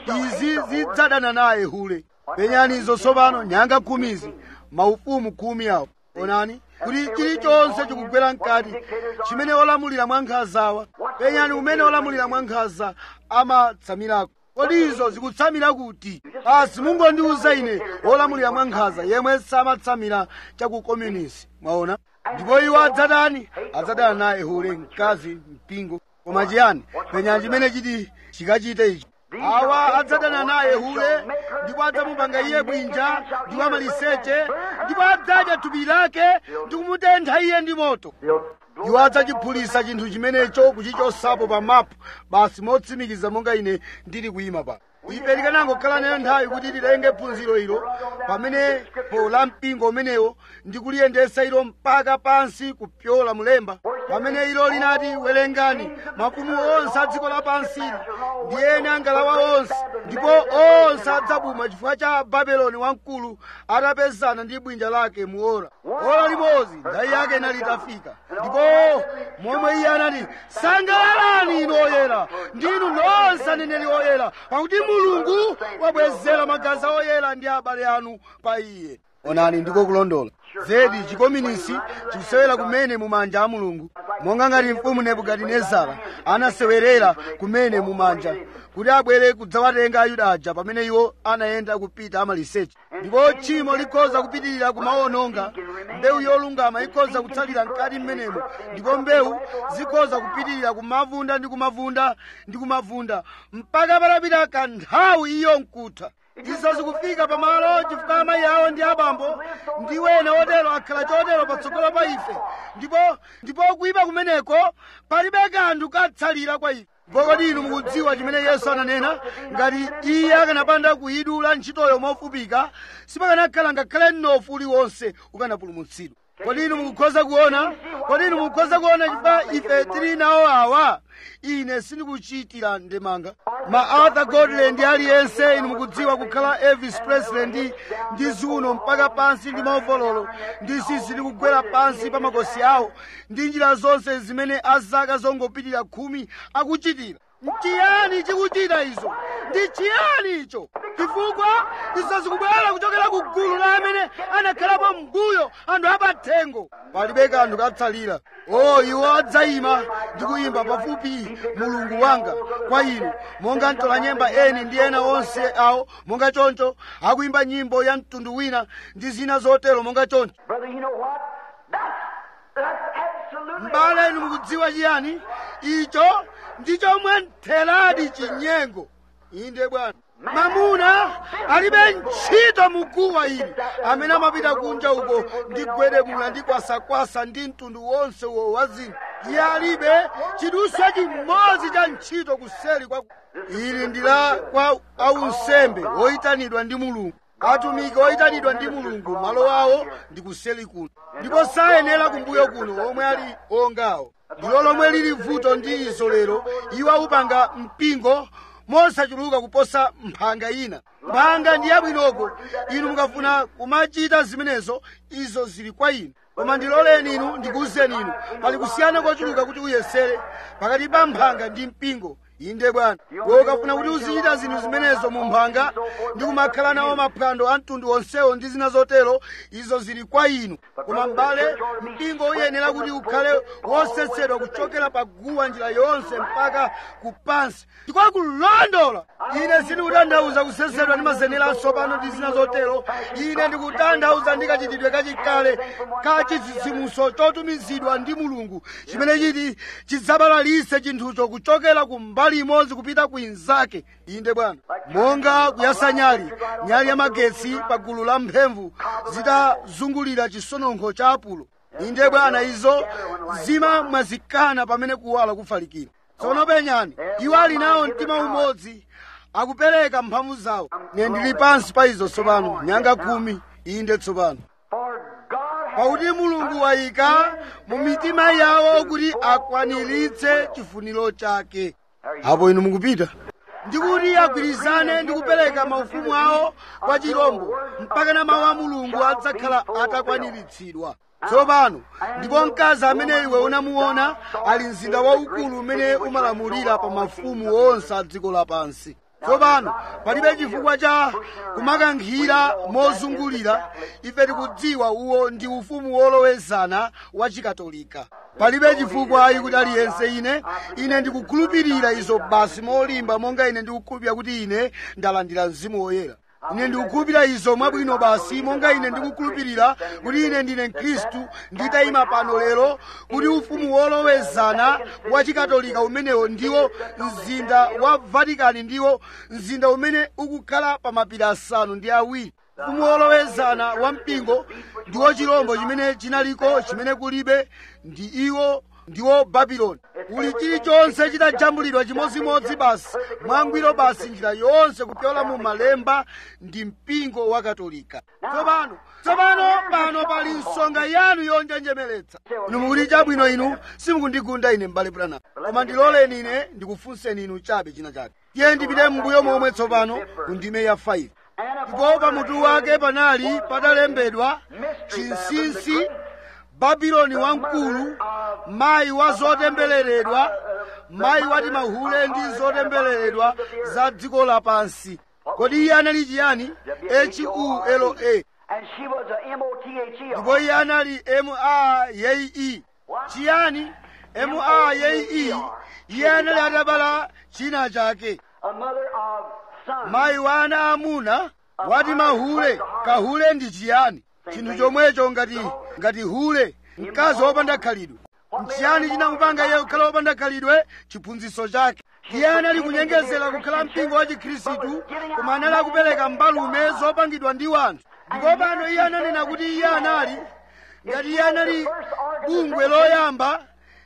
izi zidzadana naye hule penyanizo tsopano nyanga khumizi maufumu khumi awo onani kuti chilichonse chikugwera mkati chimene olamulira mwa nkhanzawa penyani umene olamulira mwa nkhanza amatsamirako kodi izo zikutsamira kuti basi mungondiuza ine olamulira mwa nkhanza yemwe samatsamira chakukomunisi mwaona ndipo iwo adzadani adzadana naye hule mkazi mpingo koma chiyani penyani chimene chiti chikachite ichi awa adzadana naye hule ndipo adzamupanga iye bwinja ndi wamaliseche ndipo adzadya thupi lake ndi kumutentha iye ndi moto iwo adzachiphulisa chinthu chimenecho kuchichosapo pa mapu basi motsimikiza monga ine ndili kuyima pa ife tikanangokhala nayo nthawi kuti tilenge phunziro ilo pamene po la mpingo umenewo ndi kuliyendesa ilo mpaka pansi kupyola mulemba pamene ilo linati werengani mafumu onse a dziko lapansili ndi ene angalawa onse ndipo onse adzabuma chifukwa cha babeloni wamkulu atapezana ndi bwinja lake mu ora ora limodzi nthawi yake inali itafika ndipo momwe iye anati sangalalani inu oyera ndinu nonse aneneri oyera pakuti mulungu wabwezera magazi oyera ndi abale anu pa iye onani ndiko kulondola zedi chikominisi chikusewera kumene mumanja a mulungu monga ngati mfumu nebukadinezara anasewerera kumene mumanja kuti abwere kudzawatenga ayuda aja pamene iwo anayenda kupita amaliseche ndipo tchimo likhoza kupitirira kumaononga mbewu yolungama ikhoza kutsalira mkati mmenemo ndipo mbewu zikhoza kupitirira kumavunda ndi kumavunda ndi kumavunda mpaka patapita kanthawi iyo nkutha izo zikufika pamalo chifukwa amayi awo ndi abambo ndi wena wotero akhala chotero patsogolo pa ife ndipo ndipo kuyipa kumeneko palibe kanthu katsalira kwa ife kodi inu mukudziwa chimene yesu ananena ngati iye akanapanda kuyidula ntchitoyo mofupika sipakanakhala ngakhale mnofu uliwonse ukanapulumutsidwa kodi inu mukukhoza kuona kodi inu mukukhoza kuona chifukwa ife tili nawo awa ine sindikuchitira ndemanga ma arthur godland aliyense inu mukudziwa kukhala elvis presley ndi ndi ziuno mpaka pansi ndi maovololo ndi sisi likugwera pansi pa makosi awo ndi njira zonse zimene azaka zongopitirira khumi akuchitira nchiyani chikuchita izo ndi chiyani icho chifukwa izo zikubwera kuchokera ku gulu la amene anakhalapo mbuyo anthu apathengo palibe kanthu katsalira o iwo adzayima ndi kuyimba pafupi mulungu wanga kwa inu monga mtola nyemba eni ndi ena onse awo monga choncho akuyimba nyimbo ya mtundu wina ndi zina zotero monga choncho Brother, you know what? That's, that's absolutely. mbale inu mukudziwa chiyani icho ndi chomwe ntheradi chinyengo inde bwana mamuna alibe ntchito muguwa ili amene amapita kunja uko ndi gwedemula ndi kwasakwasa ndi mtundu wonse uwo wa zinthu iye alibe chiduswa chimodzi cha ntchito kuseri kwa ili ndi la kwa aunsembe oyitanidwa ndi mulungu atumiki oyitanidwa ndi mulungu malo awo ndi kuseli kuno ndipo sayenera kumbuyo kuno omwe ali ongawo ndilo lomwe lili vuto ndi izo lero iwo aupanga mpingo mosachuluka kuposa mphanga ina mphanga ndi yabwinoko inu mukafuna kumachita zimenezo izo zili kwa inu koma ndiloleni inu ndikuwuzeni inu pali kusiyana kochuluka kuti uyesere pakati pa mphanga ndi mpingo inde bwana iwe ukafuna kuti uzichita zinthu zimenezo mu mphanga ndi kumakhala nawo maphwando a mtundu wonsewo ndi zina zotero izo zili kwa inu koma m'bale mpingo uyenera kuti ukhale wosesedwa kuchokera pa guwa njira yonse mpaka kupansi ndiko kulondola ine sindikutanthauza kusesedwa ndi mazenera atsopano ndi zina zotero ine ndikutanthauza ndi kachitidwe kachikale ka chitsitsimutso chotumizidwa ndi mulungu chimene chiti chidzabalalise chinthucho kuchokera ku mbali imodzi kupita ku inzake inde bwana monga kuyasa nyali nyali ya magetsi pa gulu la mphemvu zitazungulira chisononkho cha apulo inde bwana izo zimamwazikana pamene kuwala kufalikira tsono penyani iwo ali nawo mtima umodzi akupereka mphamvu zawo ne ndili pansi pa izo tsopano nyanga khumi inde tsopano For God has pakuti mulungu wayika mu mitima yawo kuti akwaniritse chifuniro chake apo inu mukupita ndikuti agwirizane ndi kupereka maufumu awo kwa chirombo mpaka na mawu a mulungu adzakhala atakwaniritsidwa tsopano ndipo mkazi amene iwe unamuona ali mzinda waukulu umene umalamulira pa mafumu onse a dziko lapansi tsopano palibe chifukwa cha kumakankhira mozungulira ife tikudziwa uwo ndi ufumu wolowezana wa chikatolika palibe chifukwa ayi kuti aliyense ine ine ndikukhulupirira izo basi molimba monga ine ndikukhulupirira kuti ine ndalandira mzimu woyera ine ndikukhulupirira izo mwabwino basi monga ine ndikukhulupirira kuti ine ndine mkhristu nditayima pano lero kuti ufumu wolowezana wa chikatolika umenewo ndiwo mzinda wa vatikani ndiwo mzinda umene ukukhala pa mapiri asanu ndi awiri ufumu wolowezana wa mpingo ndiwo chirombo chimene chinaliko chimene kulibe ndi iwo ndiwo babuloni uli chilichonse chitajambulidwa chimodzimodzi basi mwangwiro basi njira yonse kupyola mu malemba ndi mpingo wa katolika tsopano tsopano pano pali nsonga yanu yonjenjemeretsa inu mukuti chabwino inu simukundigunda ine m'bale brana koma ndiloleni ine ndikufunseni inu chabe china chake tiye ndipite m'mbuyo momwe tsopano ku ndime ya 5 ndipo pamutu wake panali patalembedwa chinsinsi babuloni wamkulu mayi wa zotembereredwa mayi wati mahule ndi zotembereredwa za dziko lapansi kodi iye anali chiyani hula And she was a M-O-T-H-E. ndipo iye anali maye chiyani maye iye anali atabala china chake A mother of sons. mayi wa ana amuna wati mahule kahule ndi chiyani chinthu chomwecho ngati ngati hule mkazi wopanda khalidwe nchiyani chinamupanga iye kukhala wopanda khalidwe chiphunzitso chake iye anali kunyengezera kukhala mpingo wa chikhristu koma anali akupereka mbalume zopangidwa ndi wanthu ndipo pano iye ananena kuti iye anali ngati iye anali bungwe loyamba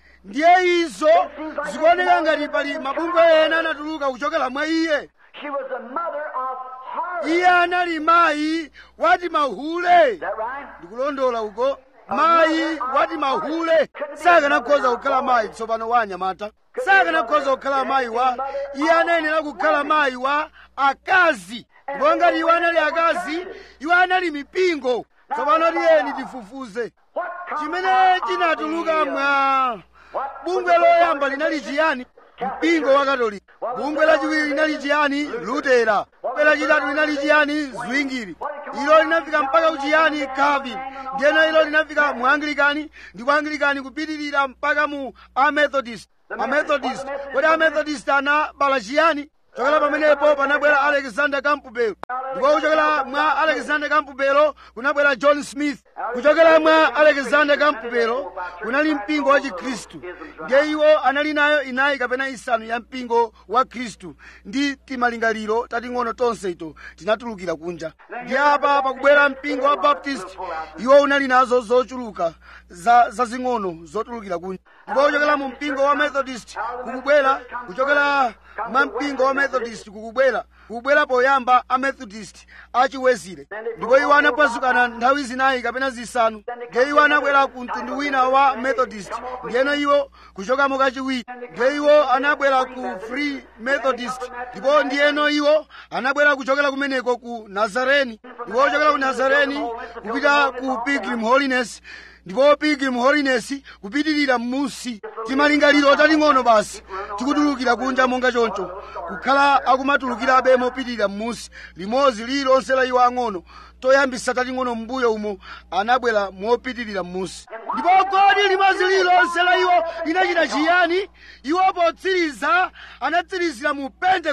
ndiye izo zikuoneka ngati pali mabungwe ena anatuluka kuchokera mwa iye She was the mother of harlots. iye anali mayi wati mahule Is that right? ndikulondola uko mayi wati mahule sakanakhoza kukhala mayi tsopano wa anyamata sakanakhoza kukhala mayi wa iye anayenera kukhala mayi wa akazi ndipo ngati iwo anali akazi iwo anali mipingo tsopano tiyeni tifufuze What chimene chinatuluka mwa bungwe loyamba linali chiyani mpingo wa katolika bungwe lachiwiri linali chiyani lutera bungwe lachitatu linali chiyani zwingiri ilo linafika mpaka kuchiyani calvin ndiyeno ilo linafika mu anglikani ndi ku anglikani kupitirira mpaka mu amethodist amethodist kodi amethodist anabala chiyani chokera pamenepo panabwera alexander campbell ndipo kuchokera mwa alexander campbell kunabwera john smith kuchokera mwa alexander campbell kunali mpingo wa chikhristu ndiye iwo anali nayo inayi kapena isanu ya mpingo wa khristu ndi timalingaliro tating'ono tonse ito tinatulukira kunja ndi apa pakubwera mpingo wa baptist iwo unali nazo zochuluka za zazing'ono zotulukira kunja ndipo kuchokera mu mpingo wa methodist kukubwera kuchokera mwa mpingo wa methodist kukubwera kukubwera poyamba a methodist achiwezire ndipo iwo anapasukana nthawi zinayi kapena zisanu ndiye iwo anabwera ku mtundu wina wa methodist ndiyeno iwo kuchokamo kachiwiri ndiye iwo anabwera ku free methodist ndipo ndiyeno iwo anabwera kuchokera kumeneko ku nazareni ndipo kuchokera ku nazareni kupita ku pilgrim holiness ndipo pilgrim holiness kupitirira m'musi timalingaliro tating'ono basi tikutulukira kunja monga choncho kukhala akumatulukirabe mopitirira m'musi limodzi lililonse la iwo ang'ono toyambisa tating'ono m'mbuyo umo anabwera mopitirira m'musi ndipo kodi limodzi lililonse la iwo linachita chiyani iwo potsiriza anatsirizira mu pentekoste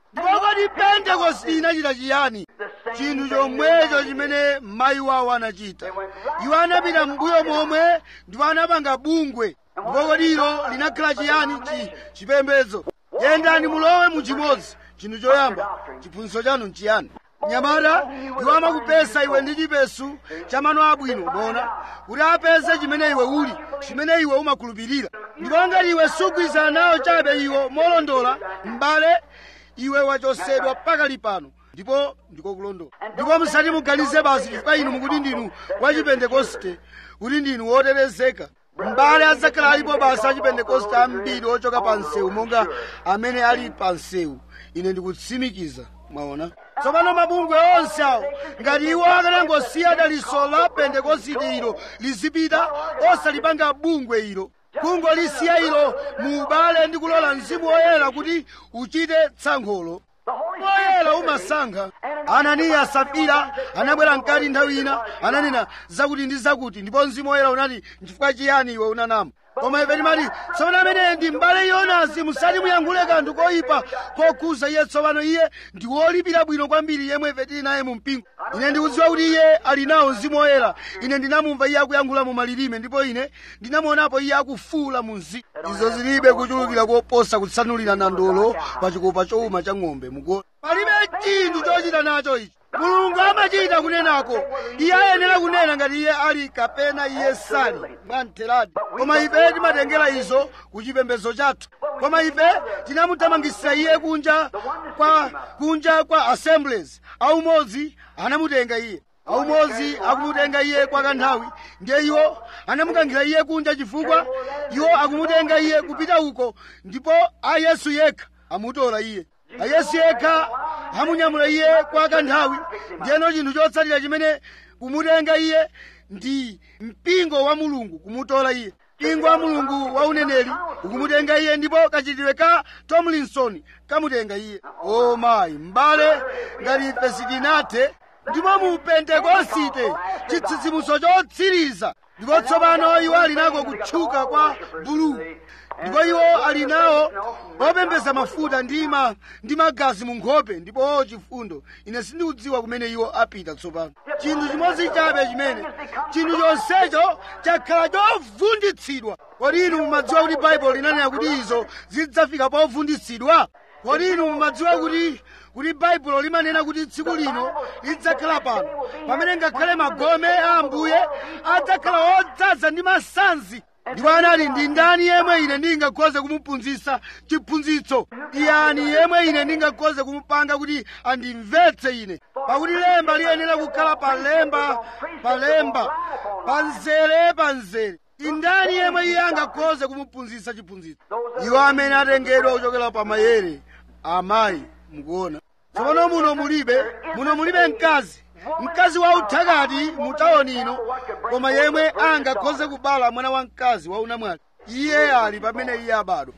ndipo kodi pentekosti inachita chiyani chinthu chomwecho chimene mayi wawo anachita iwo anapita mbuyo momwe ndipo anapanga bungwe ndipo kodi ilo linakhala chiyani chi chipembedzo yendani mulowe muchimodzi chinthu choyamba chiphunzitso chanu nchiyani nyamata iwo amakupesa iwe ndi chipesu cha mano abwino bona kuti apeze chimene iwe uli chimene iwe umakhulupirira ndipo ngati iwe sugwirizana nawo chabe iwo molondola m'bale iwe wachosedwa pakali pano ndipo ndikokulondola ndipo musati muganize basi chifukwa inu mukuti ndinu wa chipentekoste kuti ndinu wotetezeka m'bale adzakhala alipo basi achipentekoste ambiri ochoka pa msewu monga amene ali pa msewu ine ndikutsimikiza mwaona tsopano mabungwe onse awo ngati iwo akanangosiya daliso la pentekosite ilo lizipita osalipanga bungwe ilo kungolisiya ilo mu ubale ndi kulola mzimu woyera kuti uchite tsankholo woyera umasankha ananiya safira anabwera mkati nthawi ina ananena zakuti ndi zakuti ndipo mzimu woyera unati nchifukwa chiyani iwe unanama koma ife timati tsopano ameneyi ndi mbale yonasi musati muyankhule kanthu koyipa kokhuza iye tsopano iye ndi wolipira bwino kwambiri yemwe ife tili naye mu mpingo ine ndikudziwa kuti iye ali nawo mzimu woyera ine ndinamumva iye akuyankhula mu malilime ndipo ine ndinamuonapo iye akufuula mu mzimu izo zilibe kuchulukira koposa kutsanulira nandolo pa chikopa chowuma cha ng'ombe mukuona palibe chinthu chochita nacho ichi mulungu amachita kunenako iye ayenera kunena ngati iye ali kapena iye sali mwamtheradi koma ife timatengera izo ku chipembedzo chathu koma ife tinamuthamangisira iye kunja kwa kunja kwa assemblies aumodzi anamutenga iye aumodzi akumutenga iye kwa kanthawi ndiye iwo anamukankhira iye kunja chifukwa iwo akumutenga iye kupita uko ndipo ayesu yekha amutola iye ayesu yekha amunyamula iye kwa kanthawi ndiyeno chinthu chotsatira chimene kumutenga iye ndi mpingo wa mulungu kumutola iye mpingo wa mulungu wa uneneri ukumutenga iye ndipo kachitidwe ka tomlinson kamutenga iye o mayi m'bale ngati ife sitinathe ndipo mu pentekosite chitsitsimutso chotsiriza ndipo tsopano iwo ali nako kutchuka kwa bulu ndipo iwo ali nawo opembeza mafuta ndi ma ndi magazi mu nkhope ndipo chifundo ine sindikudziwa kumene iwo apita tsopano chinthu chimodzi chabe chimene chinthu chonsecho chakhala chovunditsidwa kodi inu mumadziwa kuti baibulo linanena kuti izo zidzafika povunditsidwa kodi inu mumadziwa kuti kuti baibulo limanena kuti tsiku lino lidzakhala pano pamene ngakhale magome a ambuye adzakhala odzaza ndi masanzi ndipo anati ndi ndani yemwe ine ndingakhoze kumuphunzitsa chiphunzitso iyani yemwe ine ndingakhoze kumupanga kuti andimvetse ine pakuti lemba liyenera kukhala pa lemba pa lemba pa nzere pa nzere indani yemwe iye angakhoze kumuphunzitsa chiphunzitso iwo amene atengedwa kuchokera pa mayere amayi mukuona tsopano muno mulibe muno mulibe mkazi mkazi wa uthakati mu tawuni ino koma yemwe angakhoze kubala mwana wa mkazi wa unamwali iye ali pamene iye abadwa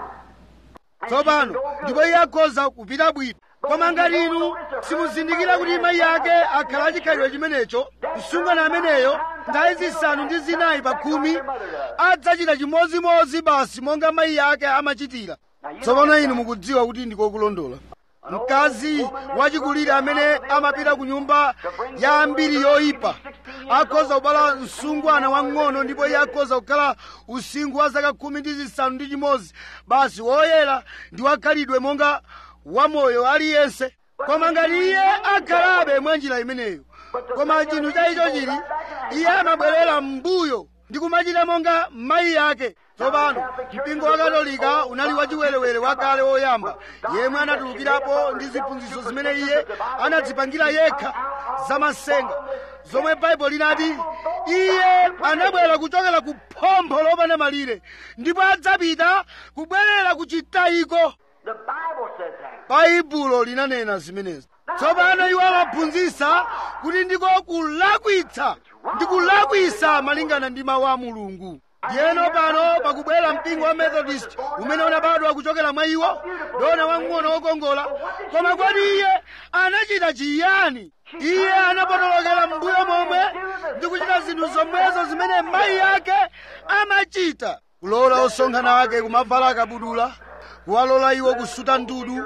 tsopano ndipo iye akhoza kupita bwino koma ngati inu simuzindikira kuti mayi ake akhala achikhalidwe chimenecho msungwana ameneyo nthawi zisanu ndi zinayi pa khumi adzachita chimodzimodzi basi monga mayi ake amachitira tsopano inu mukudziwa kuti ndikokulondola mkazi wachikulire amene amapita ku nyumba ya ambiri yoyipa akhoza kubala msungwana wang'ono ndipo iye akhoza kukhala usinkhu wa zaka khumi ndi zisanu ndi chimodzi basi woyera ndi wakhalidwe monga wamoyo aliyense koma ngati iye akhalabe mwa njira imeneyo koma chinthu chaicho chili iye amabwerera m'mbuyo ndi kumachita monga mayi ake tsopano mpingo wa katolika unali wachiwerewere wakale woyamba yemwe anatulukirapo ndi ziphunzitso zimene iye anadzipangira yekha zamasenga zomwe baibulo linati iye anabwera kuchokera ku phompho lopanda malire ndipo adzapita kubwerera ku chitayiko The Bible says that. baibulo linanena zimenezi tsopano iwo amaphunzitsa kuti ndiko kulakwitsa ndi kulakwitsa malingana ndi mawu a mulungu ndiyeno pano pakubwera mpingo wa methodist umene unabadwa kuchokera mwa iwo dona wang'ono wokongola koma kodi iye anachita chiyani iye anapotolokera m'mbuyo momwe ndi kuchita zinthu zomwezo zimene mayi ake amachita kulola osonkhana ake kumavala akabudula kuwalola iwo kusuta ndudu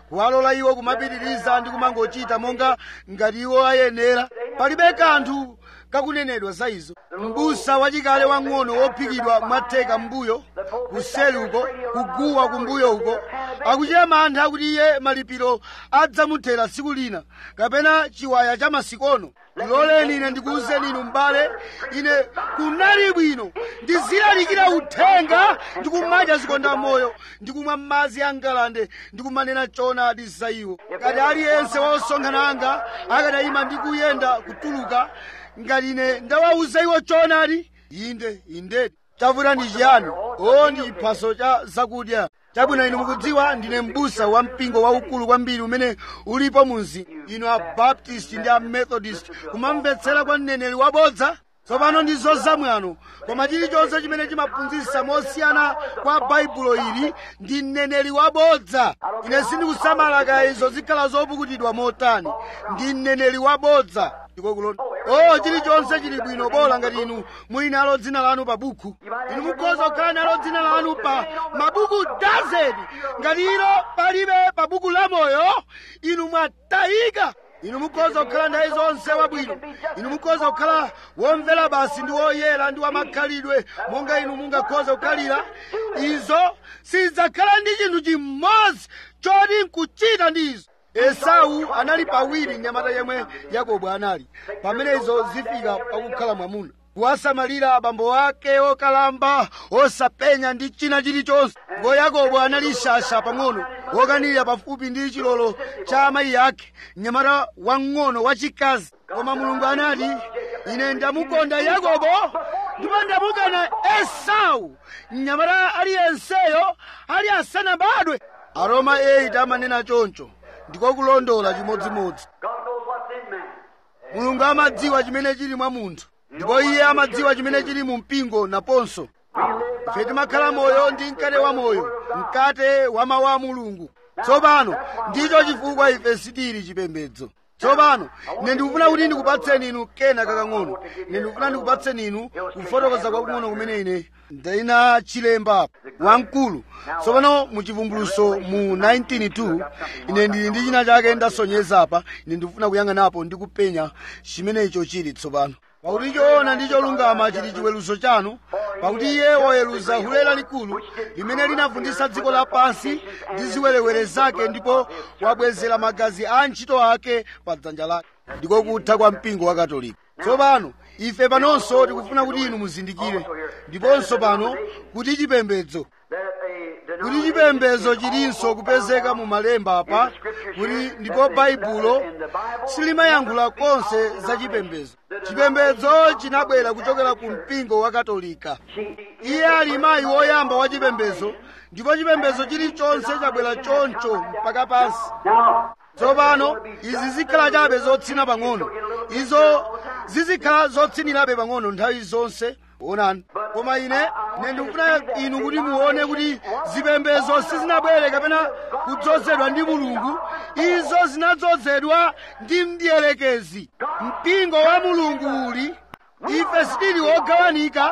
kuwalola iwo kumapitiriza ndi kumangochita monga ngati iwo ayenera palibe kanthu kakunenedwa za izo mbusa wachikale wang'ono wophikidwa mwatheka mbuyo kuseli uko kuguwa kumbuyo uko akuchita mantha akuti iye malipiro adzamuthera tsiku lina kapena chiwaya cha masikono ndiloleni ine ndikuwuzeni inu m'bale ine kunali bwino ndizilalikira uthenga ndikumadya zikonda moyo ndikumwa m'madzi a ngalande ndikumanena choonadi za iwo ngati aliyense wa osonkhana anga akadayima ndi kuyenda kutuluka ngati ine ndawawuza iwo choonadi inde indedi chavuta ndi chiyani o ndi chiphaso cha zakudya chabwino inu mukudziwa ndine m'busa wa mpingo waukulu kwambiri umene ulipo munzi inu abaptist ndi amethodist kumamvetsera kwa mneneri wabodza tsopano ndi zozamwano koma chilichonse chimene chimaphunzitsa mosiyana kwa baibulo ili ndi mneneri wabodza ine sindikusamala kaya izo zikhala zopukutidwa motani ndi mneneri wabodza ndikokulonda o chilichonse chili bwino bola ngati inu muli nalo dzina lanu pa buku inu mukhoza kukhala nalo dzina lanu pa mabuku dazeni ngati ilo palibe pa buku la moyo inu mwatayika inu mukhoza kukhala nthawi zonse wabwino inu mukhoza kukhala womvera basi ndi woyera ndi wamakhalidwe monga inu mungakhoza kukhalira izo sizidzakhala ndi chinthu chimodzi choti nkuchita ndi izo esau anali pawiri mnyamata yemwe yakobo anali pamene izo zifika pakukhala mwamuna kuwasamalira abambo ake okalamba osapenya ndi china chilichonse ndipo yakobo anali shasha pang'ono wokanirira pafupi ndi chilolo cha amayi ake mnyamata wang'ono wachikazi koma mulungu anati ine ndamukonda yakobo ndipo ndamukana esau mnyamata aliyenseyo ali asanabadwe aroma 8 amanena choncho ndikokulondola chimodzimodzi God knows what's in man. mulungu amadziwa chimene chili mwa munthu ndipo iye amadziwa chimene chili mu mpingo naponso ife timakhala moyo ndi mkate wa moyo mkate wa mawu a mulungu tsopano ndicho chifukwa ife sitili chipembedzo tsopano ine ndikufuna kuti ndikupatseni inu kena kakang'ono ine ndikufuna ndikupatseni inu kufotokoza kwakung'ono kumene ine ndayina chilemba wamkulu tsopano mu chivumbuluso mu 192 ine ndili ndi china chake ndasonyeza apa ine ndikufuna kuyang'anapo ndi kupenya chimene icho chili tsopano pakuti choona ndi cholungama chili chiweruzo chanu pakuti iye waweruza hule lalikulu limene linavundisa dziko lapansi ndi ziwerewere zake ndipo wabwezera magazi a ntchito ake pa dzanja lake ndiko kutha kwa mpingo wa katolika tsopano ife panonso tikufuna kuti inu muzindikire ndiponso pano kuti chipembedzo That a kuti chipembedzo chilinso kupezeka mu malemba apa kuti ndipo baibulo silimayankhula konse za chipembedzo chipembedzo chinabwera kuchokera ku mpingo wa katolika iye ali mayi woyamba wa chipembedzo ndipo chipembedzo chilichonse chabwera choncho mpaka pansi Now, tsopano izi zikhala chabe zotsina pang'ono izo zizikhala zotsinirabe pang'ono nthawi zonse onani koma ine ine ndikufuna inu kuti muone kuti zipembedzo sizinabwere kapena kudzozedwa ndi mulungu izo zinadzozedwa ndi mdierekezi mpingo wa mulungu uli ife sitili wogawanika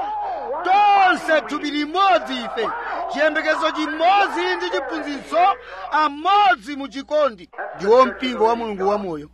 tonse thupi limodzi ife chiyembekezo chimodzi ndi chiphunzitso amodzi mu chikondi ndiwo mpingo wa mulungu wamoyo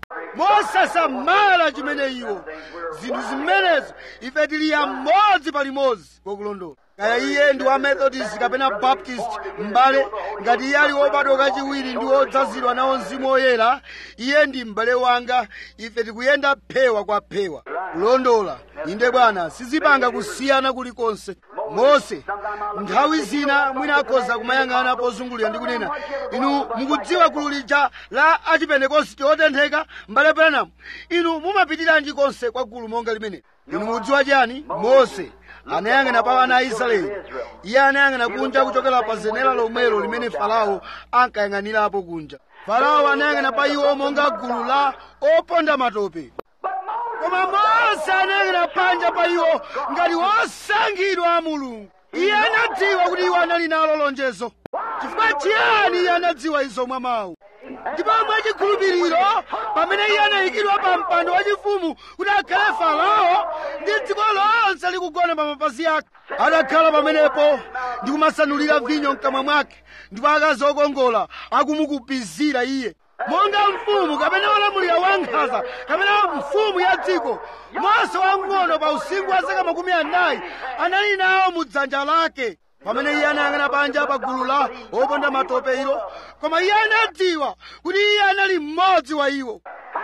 mosasamala chimene iwo zinthu zimenezo ife tili amodzi palimodzi kokulondola kaya iye ndi wa methodist kapena baptist m'bale ngati iye ali wobadwa kachiwiri ndi wodzazidwa nawo mzimu woyera iye ndi m'bale wanga ife tikuyenda phewa kwa phewa kulondola inde bwana sizipanga kusiyana kulikonse mose nthawi zina mwina akhoza kumayang'ana pozungulira ndi kunena inu mukudziwa gulu lija la achipentekosti otentheka m'bale branamu inu mumapitiranji konse kwa gulu monga limene inu mukudziwa chiyani mose anayang'ana pa ana a israeli iye anayang'ana kunja kuchokera pa zenera lomwelo limene farao ankayang'anirapo kunja farao anayang'ana pa iwo monga gulu la oponda matope koma mose anayang'ana panja pa iwo ngati wosankhidwa a mulungu iye anadziwa kuti iwo anali nalo lonjezo chifukwa chiyani iye anadziwa izo mwa mawu ndipo mwachikhulupiriro pamene iye anayikidwa pa mpando wachifumu kuti akhale farao ndi dziko lonse likugona pa mapazi ake adakhala pamenepo ndi kumasanulira vinyo mkamwa mwake ndipo akazi okongola akumukupizira iye monga mfumu kapena wolamulira wankhanza kapena mfumu ya dziko mose wamng'ono pa usinkhu wa zaka makumi anayi anali nawo mu dzanja lake pamene iye anayang'ana panja pa gulu la oponda matope ilo koma iye anadziwa kuti iye anali mmodzi wa iwo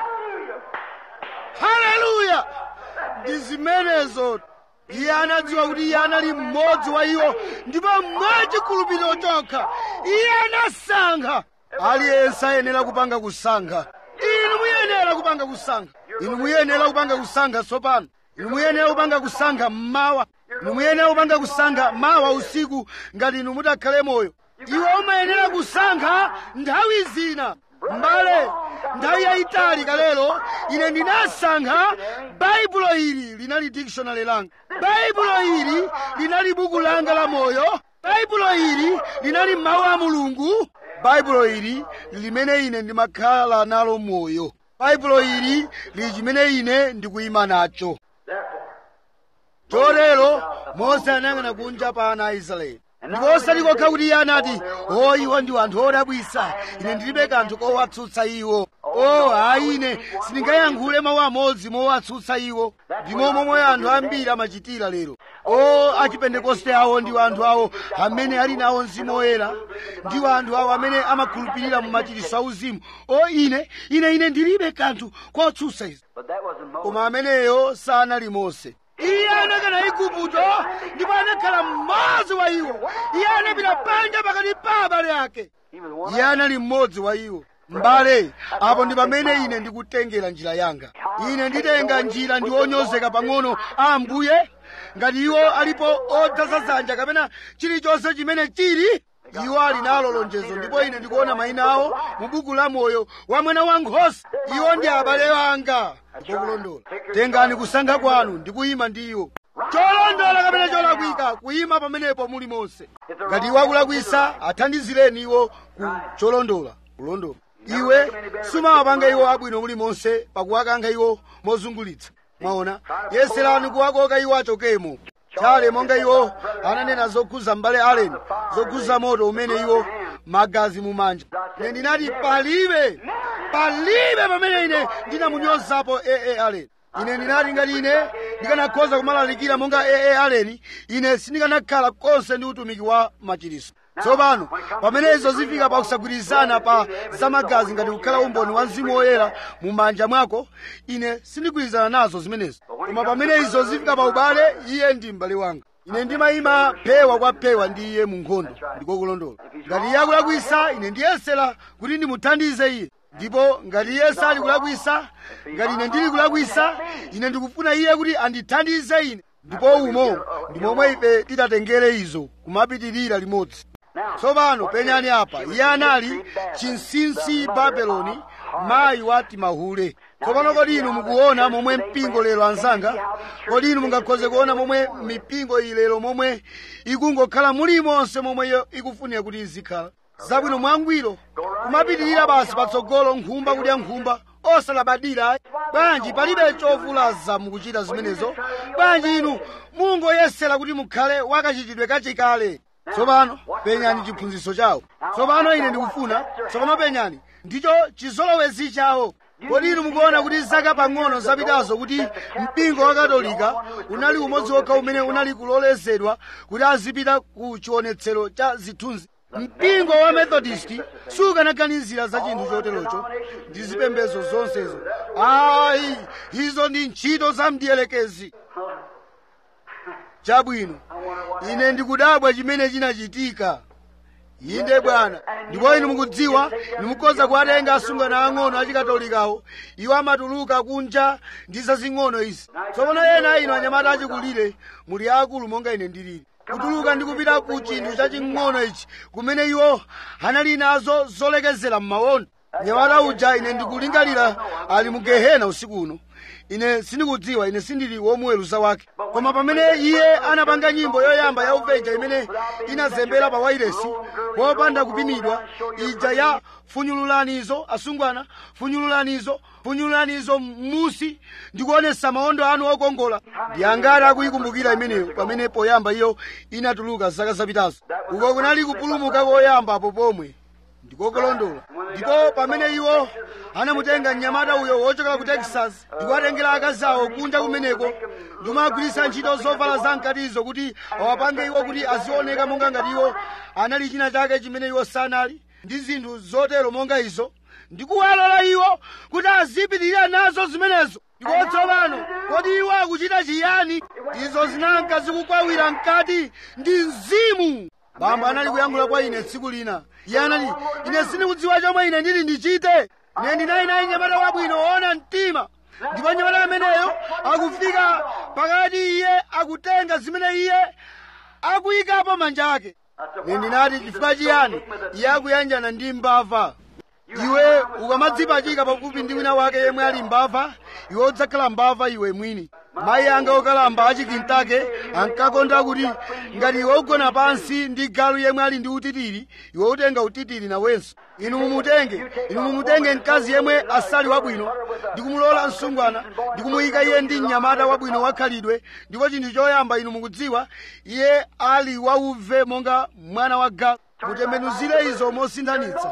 haleluya ndi zimenezo iye anadziwa kuti iye anali mmodzi wa iwo ndipo mwachikhulupiriro chokha iye anasankha aliyense ayenera kupanga kusankha inu muyenera kupanga kusankha inu muyenera kupanga kusankha tsopano inu muyenera kupanga kusankha mmawa inu muyenera kupanga kusankha mawa usiku ngati inu mutakhale moyo iwe umayenera kusankha nthawi zina mbale nthawi yayitali kalelo ine ndinasankha baibulo ili linali dictionary langa baibulo ili linali buku langa la moyo baibulo ili linali mawu a mulungu baibulo ili limene ine ndimakhala nalo moyo baibulo ili lili chimene ine ndikuyima nacho chotero mose anayang'ana kunja pa ana a israeli ndipo osati kokha kuti iye anati o iwo ndi anthu odabwisa ine ndilibe kanthu kowatsutsa iwo o ayi ine sindingayankhule mawu amodzi mowatsutsa iwo ndimo momwe anthu ambiri amachitira lero o achipentekoste awo ndiwo anthu awo amene ali nawo mzimu woyera ndiwo anthu awo amene amakhulupirira mu machiritso auzimu o ine ine ine ndilibe kanthu kotsutsa izi But that wasn't Moses. koma ameneyo sanali mose iye anakana igupto ndipo anakhala mmodzi wa iwo iye anapita panja pakati pa abale ake He was one iye anali mmodzi wa iwo mbale apo ndi pamene ine ndikutengera njira yanga ine nditenga njira ndi onyozeka pang'ono a ambuye ngati iwo alipo odzaza dzanja kapena chilichonse chimene chili iwo ali nalo lonjezo ndipo ine ndikuona mayina awo mu buku la moyo wa mwana wankhosa iwo ndi abale anga ndipo kulondola tengani kusankha kwanu ndi kuyima ndi iwo cholondola kapena cholakwika kuyima pamenepo muli monse ngati iwo akulakwisa athandizireni iwo ku cholondola kulondola iwe sumawapanga iwo abwino muli monse pakuwakankha iwo mozungulitsa mwaona yeserani kuwakoka iwo achokemo chale monga iwo ananena zokhuza m'bale aleni zokhuza moto umene iwo magazi mumanja ine ndinati palibe palibe pamene ine ndinamunyozapo ee aleni ine ndinati ngati ine ndikanakhoza kumalalikira monga ee aleni ine sindikanakhala konse ndi utumiki wa machiritso tsopano pamene izo zifika pa kusagwirizana pa zamagazi ngati kukhala umboni wa mzimu woyera mu manja mwako ine sindigwirizana nazo zimenezo koma pamene izo zifika pa ubale iye ndi m'bale wanga ine ndimayima phewa kwa phewa ndi iye mu nkhondo ndiko kulondola ngati iye akulakwisa ine ndiyesera kuti ndimuthandize iye ndipo ngati iye sali kulakwisa ngati ine ndili kulakwisa ine ndikufuna iye kuti andithandize ine ndipo umo ndi momwe ife titatengere izo kumapitirira limodzi tsopano penyani apa iye anali chinsinsi babeloni mayi wa timahule tsopano kodi inu mukuona momwe mpingo lero anzanga kodi inu mungakhoze kuona momwe mipingo iyi lero momwe ikungokhala mulimonse momwe iyo ikufunira kuti izikhala zabwino mwangwiro kumapitirira basi patsogolo nkhumba kudya nkhumba osalabadira bwanji palibe chovulaza mukuchita zimenezo bwanji inu mungoyesera kuti mukhale wakachitidwe kachikale tsopano penyani chiphunzitso chawo tsopano ine ndikufuna tsopano penyani ndicho chizolowezi chawo kodi inu mukuona kuti zaka pang'ono zapitazo kuti mpingo wa katolika unali umodzi wokha umene unali kulolezedwa kuti azipita ku chionetsero cha zithunzi mpingo wa methodist sukanaganizira za chinthu choterocho ndi zipembedzo zonsezo ayi izo ndi ntchito za mdiyelekezi chabwino ine ndikudabwa chimene chinachitika inde bwana ndipo inu mukudziwa nimukhoza kuwatenga asungwana ang'ono achikatolikawo iwo amatuluka kunja ndi zazing'ono izi tsopano ena inu anyamata achikulire muli akulu monga ine ndilili kutuluka ndi kupita ku chinthu chaching'ono ichi kumene iwo anali nazo zolekezera m'mawondo nyamata uja ine ndikulingalira ali mu gehena usiku uno ine sindikudziwa ine sindili womuweruza wake koma pamene iye anapanga nyimbo yoyamba ya uveja imene inazembera pa wairesi popanda kupimidwa ija ya funyululanizo asungwana funyululanizo punyulanizo musi ndikuonesa maondo anu okongola ndi angati akuyikumbukira imeneyo pamene poyamba iyo inatuluka zaka zapitazo uko kunali kupulumuka koyamba apo pomwe ndikokolondola ndipo pamene iwo anamutenga mnyamata uyo wochokera ku texas ndikuwatengera akazi awo kunja kumeneko ndikumagwiritsa ntchito zovala zamkatizo kuti awapange iwo kuti azioneka monga ngati iwo anali china chake chimene iwo sanali ndi zinthu zotero monga izo ndikuwalola iwo kuti azipitirira nazo zimenezo ndipo tsopano kodi iwo akuchita chiyani izo zinanka zikukwawira mkati ndi mzimu bambo anali kuyankhula kwa ine tsiku lina iye anati ine sindikudziwa chomwe ine ndili ndichite ine ndinali naye nyamata wabwino woona mtima ndipo nyamata ameneyo akufika pakati iye akutenga zimene iye akuyikapo manja ake ine ndinati chifukwa chiyani iye akuyanjana ndi mbava iwe ukamadzipachika pafupi ndi wina wake yemwe ali mbava iwe udzakhala mbava iwe mwini mayi anga okalamba achikintake ankakonda kuti ngati iwe ugona pansi ndi galu yemwe ali ndi utitiri iwe utenga utitiri nawenso inu mumutenge inu mumutenge mkazi yemwe asali wabwino ndikumulola msungwana ndikumuyika iye ndi mnyamata wabwino wakhalidwe ndipo chinthu choyamba inu mukudziwa iye ali wauve monga mwana wa galu mutembenuzire izo mosinthanitsa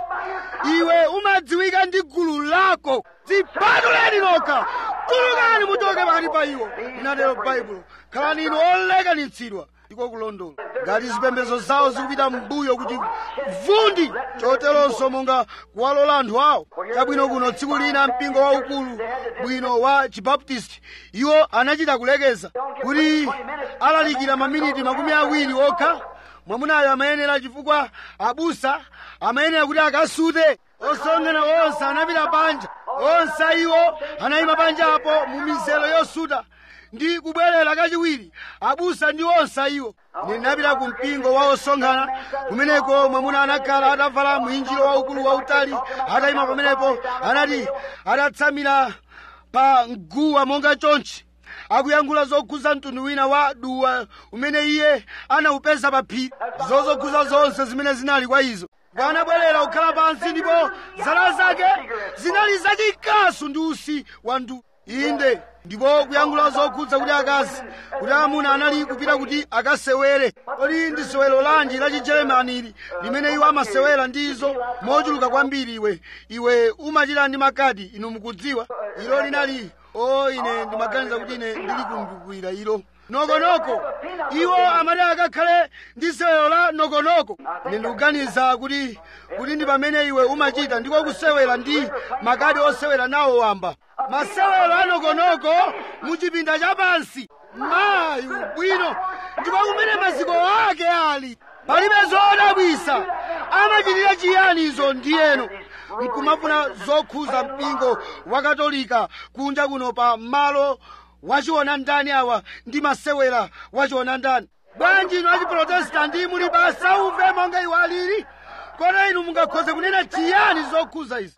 iwe umadziwika ndi gulu lako dzipatuleni nokha tulukani muchoke pakati pa iwo linatero baibulo khalani inu olekanitsidwa ndiko kulondola ngati zipembedzo zawo zikupita mbuyo kuti vundi choteronso monga kuwalola anthu awo chabwino kuno tsiku lina mpingo waukulu bwino wa chibaptisti iwo anachita kulekeza kuti alalikira maminiti makumi awiri okha mwamunayo amayenera chifukwa abusa amayenera kuti akasute osonkhana onse anapita panja onse iwo anayima panja apo mu mizero yosuta ndi kubwerera kachiwiri abusa ndi onse iwo ine ndinapita ku mpingo wa osonkhana kumeneko mwamuna anakhala atavala mwinjiro waukulu wautali atayima pamenepo anati atatsamira pa mguwa monga chonchi akuyankhula zokhuza mtundu wina wa duwa umene iye anawupeza pa phiri zozokhuza zonse zimene zinali kwa izo anabwerera kukhala pansi ndipo zala zake zinali zachikasu ndi usi wa ndu inde ndipo kuyankhula zokhudza kuti akazi kuti amuna anali kupita kuti akasewere kodi ndi sewero lanji la chijeremani ili limene iwo amasewera ndi izo mochuluka kwambiri iwe iwe umachita ndi makadi inu mukudziwa ilo linali o ine ndimaganiza kuti ine ndili kumbukwira ilo nokonoko iwo amati akakhale ndi sewero la nokonoko ine ndikuganiza kuti kuti ndi pamene iwe umachita ndiko kusewera ndi makadi osewera nawo wamba masewero a nokonoko muchipinda chapansi mayi bwino ndipo kumene maziko ake ali palibe zodabwisa amachitira chiyani izo ndiyeno nkumafuna zokhuza mpingo wa katolika kunja kuno pa malo wachiona ndani awa ndi masewera wachiona ndani bwanji inu achiprotestanti muli basa uve monga iwo alili kodi inu mungakhoze kunena chiyani zokhuza izi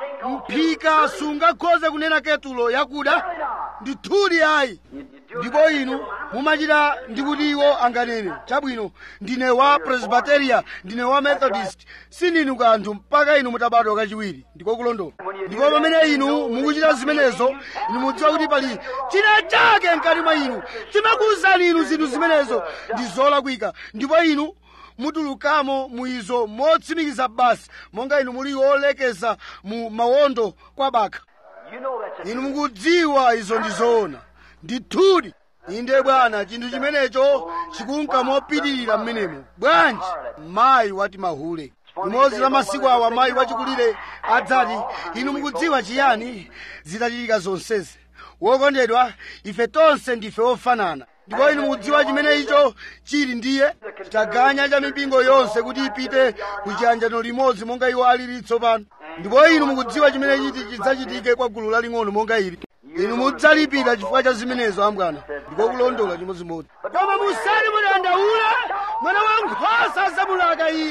mphika sungakhoze kunena ketulo yakuda ndithudi ayi ndipo inu mumachita ndikuti iwo anganene chabwino ndine wa presbyteria ndine wa methodist sindinu kanthu mpaka inu mutabadwa kachiwiri ndiko kulondola ndipo pamene inu mukuchita zimenezo inu mudziwa kuti pali china chake mkati mwa inu chimakuwuzani inu zinthu zimenezo ndi zolakwika ndipo inu mutulukamo muizo motsimikiza basi monga inu muli olekeza mu mawondo kwa baka inu mukudziwa izo ndi zoona ndithudi inde bwana chinthu chimenecho chikunka mopitirira mmenemo bwanji mayi wati mahule limodzi la masiku awa mayi wachikulire adzati inu mukudziwa chiyani zitachitika zonsezi wokondedwa ife tonse ndife ofanana ndipo inu mukudziwa chimene icho chili ndiye chitaganya cha mipingo yonse kuti ipite ku chiyanjano limodzi monga iwo alili tsopano ndipo inu mukudziwa chimene chiti chidzachitike kwa gulu laling'ono monga ili inu mudzalipira chifukwa cha zimenezo ambwana ndiko kulondola chimodzimodzi koma musati mudandaula mwana wa nkhosa adzamulaka iye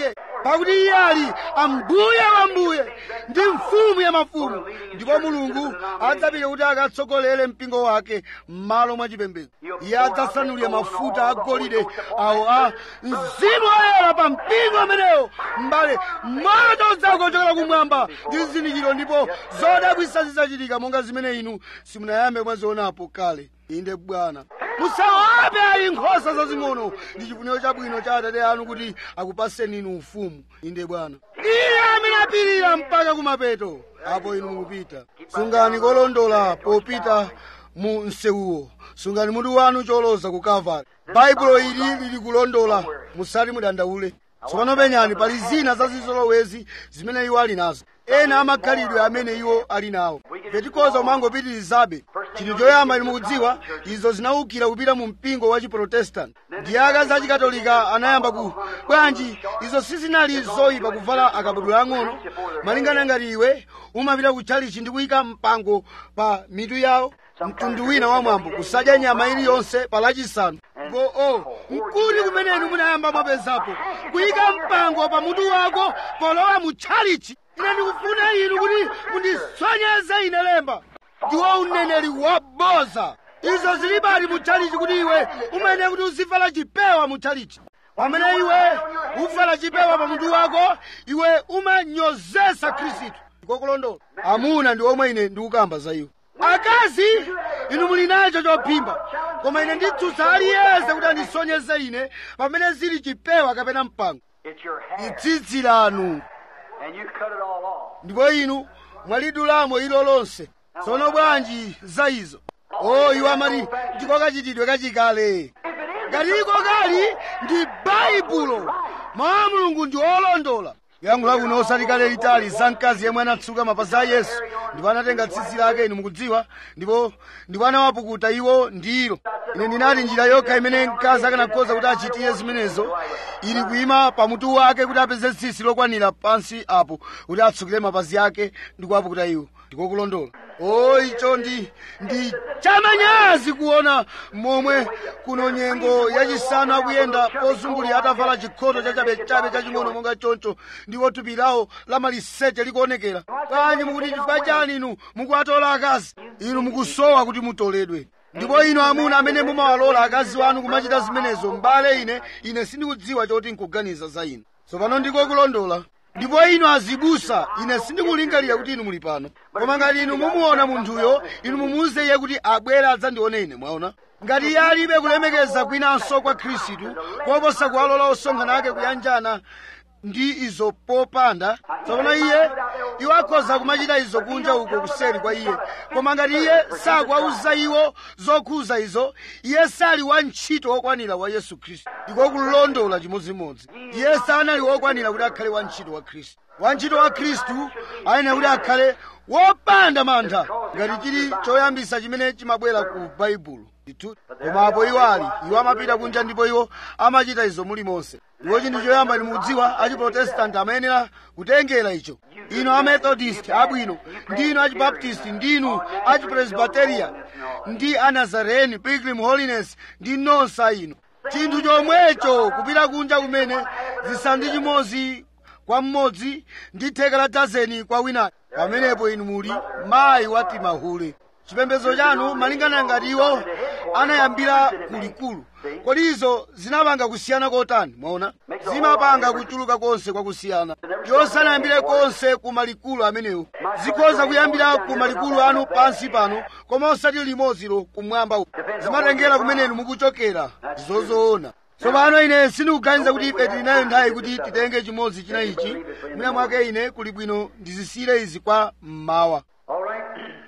pakuti iye ali ambuye wa mbuye ndi mfumu ya mafumu ndipo mulungu adzapita kuti akatsogolere mpingo wake m'malo mwa chipembedzo iye adzasanulira mafuta agolide awo a mzimu woyera pa mpingo amenewo m'bale moto udzakochokera kumwamba ndi zizindikiro ndipo zodabwitsa zidzachitika monga zimene inu simunayambe mwazionapo kale inde bwana musawape ayi nkhosa zazing'ono ndi chifuniro chabwino cha atate anu kuti akupaseni inu ufumu inde bwana iye amene apirira mpaka kumapeto apo inu mukupita sungani kolondola popita mu msewuwo sungani mutu wanu choloza ku kalvari baibulo ili lili kulondola musati mudandaule tsopano penyani pali zina zazizolowezi zimene iwo ali nazo ena amakhalidwe amene iwo ali nawo petikoza umangopitirizabe chinthu choyamba inu mukudziwa izo zinawukira kupita mu mpingo wa chiprotestanti ndiye akazi achikatolika anayamba ku bwanji izo sizinali zoyipa kuvala akabudula ang'ono malingana ngati iwe umapita ku chalichi ndi kuyika mpango pa mitu yawo mtundu wina wa mwambo kusadya nyama iliyonse pa lachisanu ndipo o nkuti kumene inu munayamba mwapezapo kuyika mpango pa mutu wako polowa mu tchalichi ine ndikufuna inu kuti mundisonyeze ine lemba ndiwo uneneri waboza izo zilibali mu tchalichi kuti iwe umayenera kuti uzivala chipewa mu tchalichi pamene iwe uvala chipewa pa mutu wako iwe umanyozesa khristu ndikokulondola amuna ndi omwe ine ndikukamba za iwo akazi inu muli nacho chophimba koma ine nditsutsa aliyense kuti andisonyeze ine pamene zili chipewa kapena mpango It's your hair. tsitsi lanu And you cut it all off. ndipo inu mwalidulamo ilo lonse tsono bwanji za izo o iwo amati ndiko kachitidwe kachikale ngati iko kali ndi baibulo mawu a mulungu ndi olondola yankhula kuno osati kale litali za mkazi yemwe anatsuka mapazi a yesu ndipo anatenga tsitsi lake inu mukudziwa ndipo ndipo anawapukuta iwo ndilo ine ndinati njira yokha imene mkazi akanakhoza kuti achitire zimenezo ili kuyima pamutu wake kuti apeze tsitsi lokwanira pansi apo kuti atsukire mapazi ake ndi kuwapukuta iwo ndikokulondola o icho ndi ndi chamanyazi kuona momwe kuno nyengo yachisanu akuyenda pozungulira atavala chikhoto chachabechabe chaching'ono monga choncho ndipo thupi lawo la maliseche likuonekera bwanji mukuti chifukwa chani inu mukuwatola akazi inu mukusowa kuti mutoledwe ndipo inu amuna amene mumawalola akazi wanu kumachita zimenezo mbale ine ine sindikudziwa choti nkuganiza za inu tsopano ndiko kulondola ndipo inu azibusa ine sindikulingalira kuti inu muli pano koma ngati inu mumuona munthuyo inu mumuwuze iye kuti abwere adzandione ine mwaona ngati iye alibe kulemekeza kwinanso kwa khristu koposa kuwalola osonkhana ake kuyanjana ndi izo popanda tsopano iye iwo akhoza kumachita izo kunja uko kuseri kwa iye koma ngati iye sakuwauza iwo zokhuza izo iye sali wantchito wokwanira wa yesu khristu ndiko kulondola chimodzimodzi iye sanali wokwanira kuti akhale wantchito wa khristu wantchito wa khristu ayenera kuti akhale wopanda mantha ngati chili choyambisa chimene chimabwera ku baibulo ndithu koma apo iwo ali iwo amapita kunja ndipo iwo amachita izo mulimonse ndipo chinthu choyamba ndimudziwa achiprotestanti amayenera kutengera icho inu amethodist abwino ndinu achibaptist ndinu achipresbyteria ndi anazareni pilgrim holiness ndi nonsa inu chinthu chomwecho kupita kunja kumene zisanu ndi chimodzi kwa mmodzi ndi theka la dazeni kwa winayo pamenepo inu muli mayi wati mahule chipembedzo chanu malingana ngati iwo anayambira kulikulu kodi izo zinapanga kusiyana kotani mwaona zimapanga kuchuluka konse kwa kusiyana iwo sanayambire konse ku malikulu amenewo zikhoza kuyambira ku malikulu anu pansi pano koma osati limodzilo kumwamba uko zimatengera kumenenu mukuchokera zozoona tsopano ine sindikuganiza kuti ife tili nayo nthawi kuti titenge chimodzi china ichi mwina mwake ine kuli bwino ndizisiyire izi kwa mmawa All right.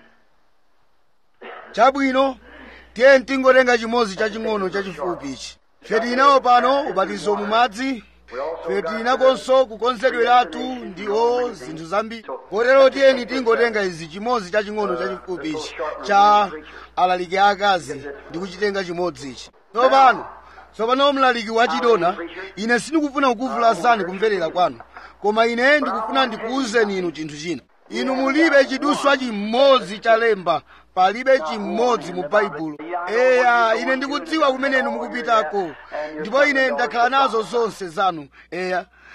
chabwino tiye tingotenga chimodzi chaching'ono chachifupi ichi ife tili nawo pano ubatizo mu madzi ife tili nakonso kukonzedweratu ndi o zinthu zambiri kotero tiyeni tingotenga izi chimodzi chaching'ono chachifupi ichi cha alaliki akazi ndi kuchitenga chimodzi ichi tsopano tsopano mlaliki wachidona ine sindikufuna kukuvulazani kumverera kwanu koma ine ndikufuna ndikuwuzeni inu chinthu china inu mulibe chiduswa chimodzi cha lemba palibe chimodzi mu baibulo eya ine ndikudziwa kumene inu mukupitako ndipo ine ndakhala nazo zonse zanu eya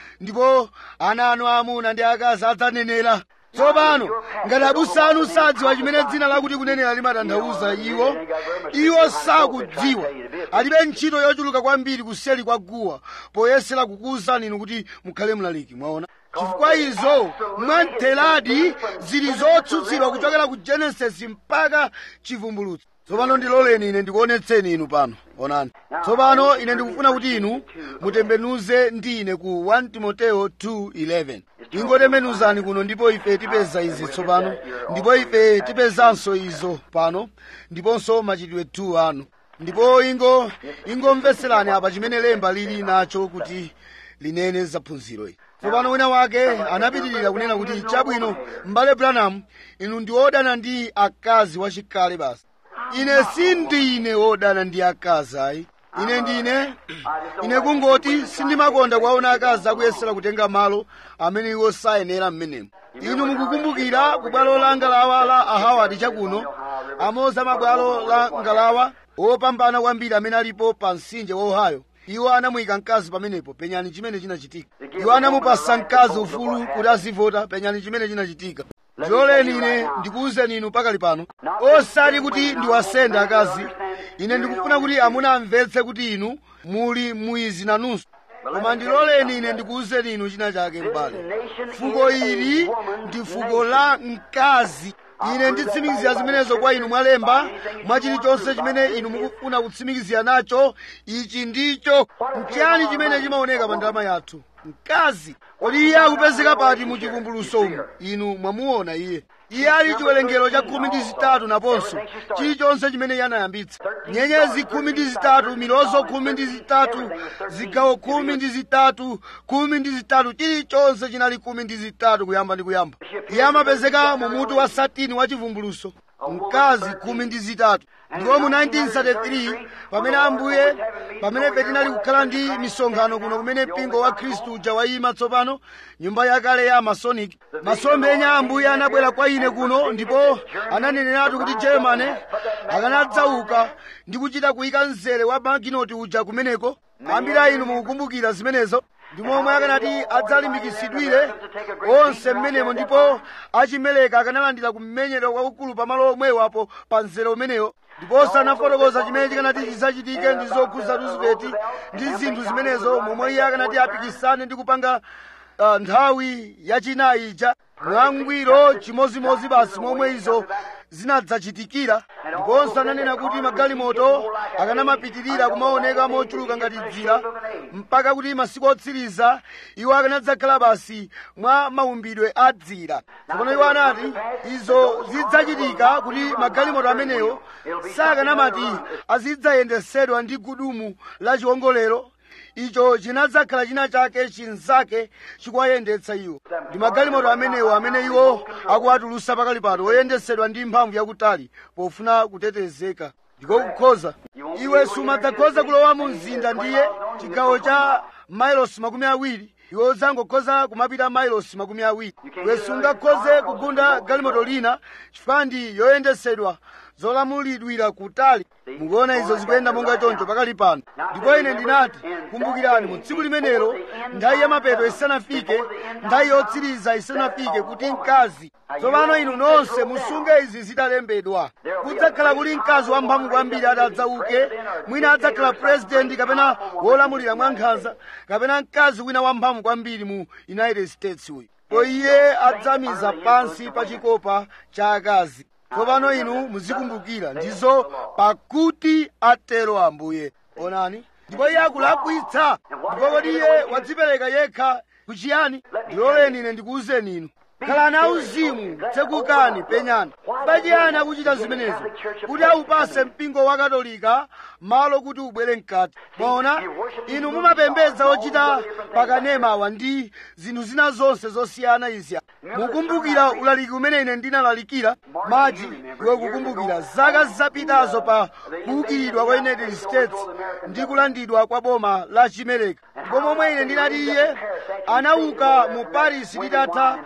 ndipo ana anu aamuna ndi akazi adzanenera tsopano ngati abusa anu sadziwa chimene dzina lakuti kunenera limatanthauza iwo iwo sakudziwa alibe ntchito yochuluka kwambiri kuseli kwa guwa poyesera kukuwuzani inu kuti mukhale mlaliki mwaona chifukwa izo mwamtheradi zili zotsutsidwa kuchokera ku genesis mpaka chivumbulutso tsopano ndiloleni ine ndikuonetseni inu pano onani tsopano ine ndikufuna kuti inu mutembenuze ndi ine ku 1 timoteo 2:11 ingotembenuzani kuno ndipo ife tipeza izi tsopano ndipo ife tipezanso izo pano ndiponso machitidwe 2 anu ndipo ingo ingomveserani apa chimene lemba lili nacho kuti linene zaphunziro ili tsopano wina wake anapitirira kunena kuti chabwino m'bale branham inu ndi wodana ndi akazi wachikale basi ine sindine wodana ndi akazi ayi ine ndine ine kungoti sindimakonda kuwaona akazi akuyesera kutenga malo amene iwo sayenera mmenemo inu mukukumbukira ku bwalo la ngalawa la ahawadi chakuno amoza mabwalo la ngalawa opambana kwambiri amene alipo pa mtsinje wa ohio iwo anamuyika mkazi pamenepo penyani chimene chinachitika iwo anamupasa mkazi ufulu kuti azivota penyani chimene chinachitika ndiloleni ine ndikuwuzeni inu pakali pano osati kuti ndiwasende akazi ine ndikufuna kuti amuna amvetse kuti inu muli muizi nanunso koma ndiloleni ine ndikuwuzeni inu china chake m'bale fuko ili ndi fuko la mkazi ine nditsimikizira zimenezo kwa inu mwalemba mwa chilichonse chimene inu mukufuna kutsimikizira nacho ichi ndicho nchiyani chimene chimaoneka pa ndalama yathu mkazi kodi iye akupezeka pati mu chivumbuluso umu inu mwamuona iye iye ali chiwerengero cha khumi ndi zitatu naponso chilichonse chimene iye anayambitsa nyenyezi khumi ndi zitatu milozo khumi ndi zitatu zigawo khumi ndi zitatu khumi ndi zitatu chilichonse chinali khumi ndi zitatu kuyamba ndi kuyamba iye amapezeka mu mutu wa satini wa chivumbuluso mkazi khumi ndi zitatu ndipo mu 1933 pamene ambuye pamene ife tinali kukhala ndi misonkhano kuno kumene mpingo wa khristu uja wayima tsopano nyumba yakale ya masonic masomphenya a ambuye anabwera kwa ine kuno ndipo ananeneratu kuti germany akanadzauka ndi kuchita kuyika mzere wa maginoti uja kumeneko ambiri a inu mukukumbukira zimenezo ndi momwe akanati adzalimbikitsidwire onse mmenemo ndipo achimeleka akanalandira kumenyedwa kwakukulu pamalo omwewo apo pa mzere umenewo ndiponso anafotokoza chimene chikanati chidzachitike ndi zokhuza roosevelt ndi zinthu zimenezo momwe iye akanati apikisane ndi kupanga uh, nthawi yachinayi ija mwangwiro chimozimozi basi momwe izo zinadzachitikira ndiponso ananena kuti magalimoto akanamapitirira kumaoneka mochuluka ngati dzira mpaka kuti masiku otsiriza iwo akanadzakhala basi mwa maumbidwe a dzira tsopano iwo anati izo zidzachitika kuti magalimoto amenewo sakanamati azidzayendesedwa ndi gudumu la chiwongolero icho chinadzakhala china chake chinzake chikuwayendetsa iwo ndi magalimoto amenewo amene iwo akuwatulusa pakali pano oyendesedwa ndi mphamvu yakutali pofuna kutetezeka ndiko kukhoza iwe sumadzakhoza kulowa mu mzinda ndiye chigawo cha mailosi makumi awiri iwe udzangokhoza kumapita mailosi makumi awiri iwe sungakhoze kugunda galimoto lina chifukwa ndi yoyendesedwa zolamulidwira kutali mukuona izo zikuyenda monga choncho pakali pano ndipo ine ndinati kumbukirani mu tsiku limenelo nthawi ya mapeto isanafike nthawi yotsiriza isanafike kuti mkazi tsopano inu nonse musunge izi zitalembedwa kudzakhala kuli mkazi wamphamvu kwambiri atadzauke mwina adzakhala purezidenti kapena wolamulira mwankhanza kapena mkazi wina wamphamvu kwambiri mu united states uyu po iye adzamiza pansi pa chikopa cha akazi tsopano inu muzikumbukira ndizo pakuti atero ambuye onani ndipo iye akulakwitsa ndipo kodi iye wadzipereka yekha kuchiyani ndiloleni ine ndikuwuzeni inu khalani auzimu tsekukani penyani pachiyani akuchita zimenezo kuti awupase mpingo wa katolika malo kuti ubwere mkati mwaona inu mumapembedza ochita pakanemawa ndi zinthu zina zonse zosiyana izi mukumbukira ulaliki umene ine ndinalalikira maji iwe kukumbukira zaka zapitazo pa kuukiridwa kwa united states ndi kulandidwa kwa boma la chimereka ndipo momwe ine ndinati iye anauka mu paris litatha kuwapo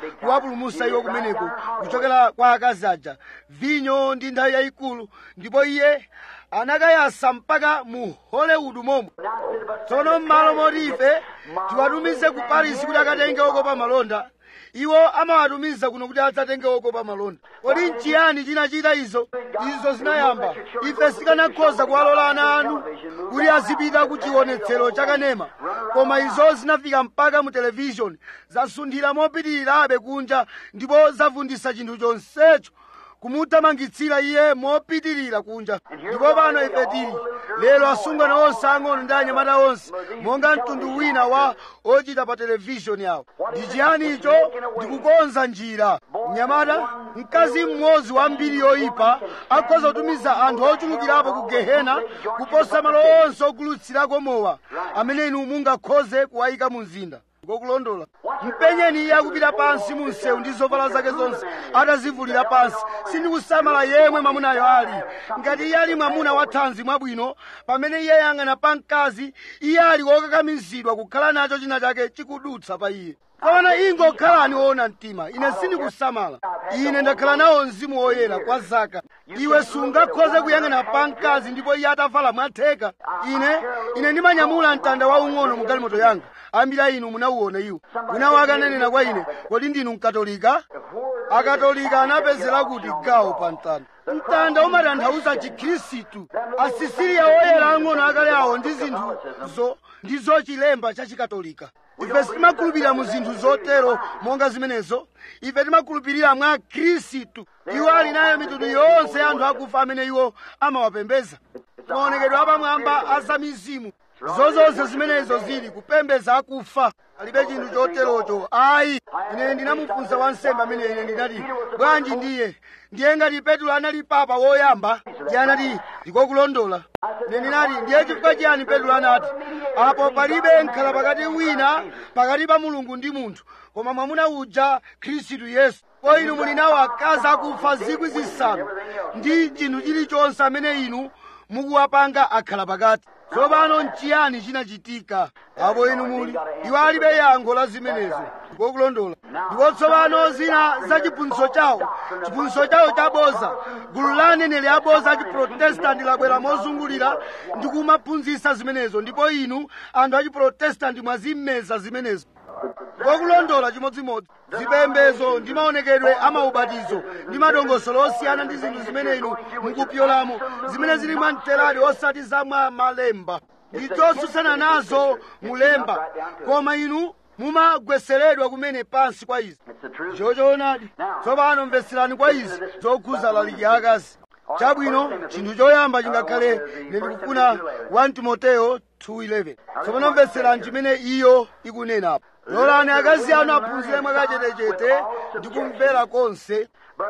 kuwapulumutsa iwo kumeneko kuchokera kwa akazi aja vinyo ndi nthawi yayikulu ndipo iye anakayasa mpaka mu hollywood momwe tsono m'malo moti ife tiwatumize ku paris kuti akatenge okopa malonda iwo amawatumiza kuno kuti adzatenge okopa malonda kodi nchiyani chinachita izo izo zinayamba ife sikanakhoza kuwalola ana anu kuti azipita ku chionetsero chakanema koma izo zinafika mpaka mu televishoni zasunthira mopitirirabe kunja ndipo zavundisa chinthu chonsecho kumuthamangitsira iye mopitirira kunja ndipo pano ife tili lero asungwana onse ang'ono ndi anyamata onse monga mtundu wina wa ochita pa televishoni awo ndi chiyani icho ndikukonza njira mnyamata mkazi mmodzi wa mbiri yoyipa akhoza kutumiza anthu ochulukirapo ku gehena kuposa malo onse ogulutsirako mowa amene inu mungakhoze kuwayika mu mzinda ngokulondola mpenyeni iye akupita pansi mu msewu ndi zovala zake zonse atazivulira pansi sindikusamala yemwe mwamunayo ali ngati iye ali mwamuna wa thanzi mwabwino pamene iye yang'ana pa mkazi iye ali wokakamizidwa kukhala nacho china chake chikudutsa pa iye koma ingokhalani woona mtima ine sindikusamala ine ndakhala nawo mzimu woyera kwa zaka iwe sungakhoze kuyang'ana pa mkazi ndipo iye atavala mwatheka ine ine ndimanyamula mtanda waung'ono mu galimoto yanga ambiri a inu munauona iwo wina wake ananena kwa ine kodi ndinu mkatolika akatolika anapezera kuti gawo pa mtanda mtanda umatanthauza chikhristu asisiriya oyera ang'ono akale awo ndi zinthuzo ndizo chilemba cha chikatolika ife sitimakhulupirira mu zinthu zotero monga zimenezo ife timakhulupirira mwa khristu iwo ali nayo mitundu yonse ya anthu akufa amene iwo amawapembeza maonekedwe apamwamba azamizimu zozonse zimenezo zili kupembeza akufa alibe chinthu choterocho ayi ine ndinamufunsa wansembe amene ine ndinati bwanji ndiye ndiye ngati petulo anali papa woyamba ndiye anati ndikokulondola ine ndinati ndiye chifukwa chiyani petulo anati apo palibe nkhala pakati wina pakati pa mulungu ndi munthu koma mwamuna uja khristu yesu po inu muli nawo akazi akufa zikwi zisanu ndi chinthu chilichonse amene inu mukuwapanga akhala pakati tsopano nchiyani chinachitika apo inu muli iwo alibe yankho la zimenezo ndikokulondola ndipo tsopano zina za chiphunzitso chawo chiphunzitso chawo chaboza gulu la aneneri aboza a chiprotestanti labwera mozungulira ndi kumaphunzitsa zimenezo ndipo inu anthu a chiprotestanti mwazimeza zimenezo ngokulondola chimodzimodzi zipembezo ndi maonekedwe a maubatizo ndi madongosolo osiyana ndi zinthu zimene inu mukupyolamo zimene zili mwa mterali osati za mwa malemba ndi zosutsana nazo mulemba koma inu mumagweseredwa kumene pansi kwa izi chochoonadi tsopano mveserani kwa izi zokhuza laliki akazi chabwino chinthu choyamba chingakhale ine ndikufuna 1 timoteyo 2:11 tsopano mveserani chimene iyo ikunenapo lolani akazi anu aphunzire mwakachetechete ndi kumvera konse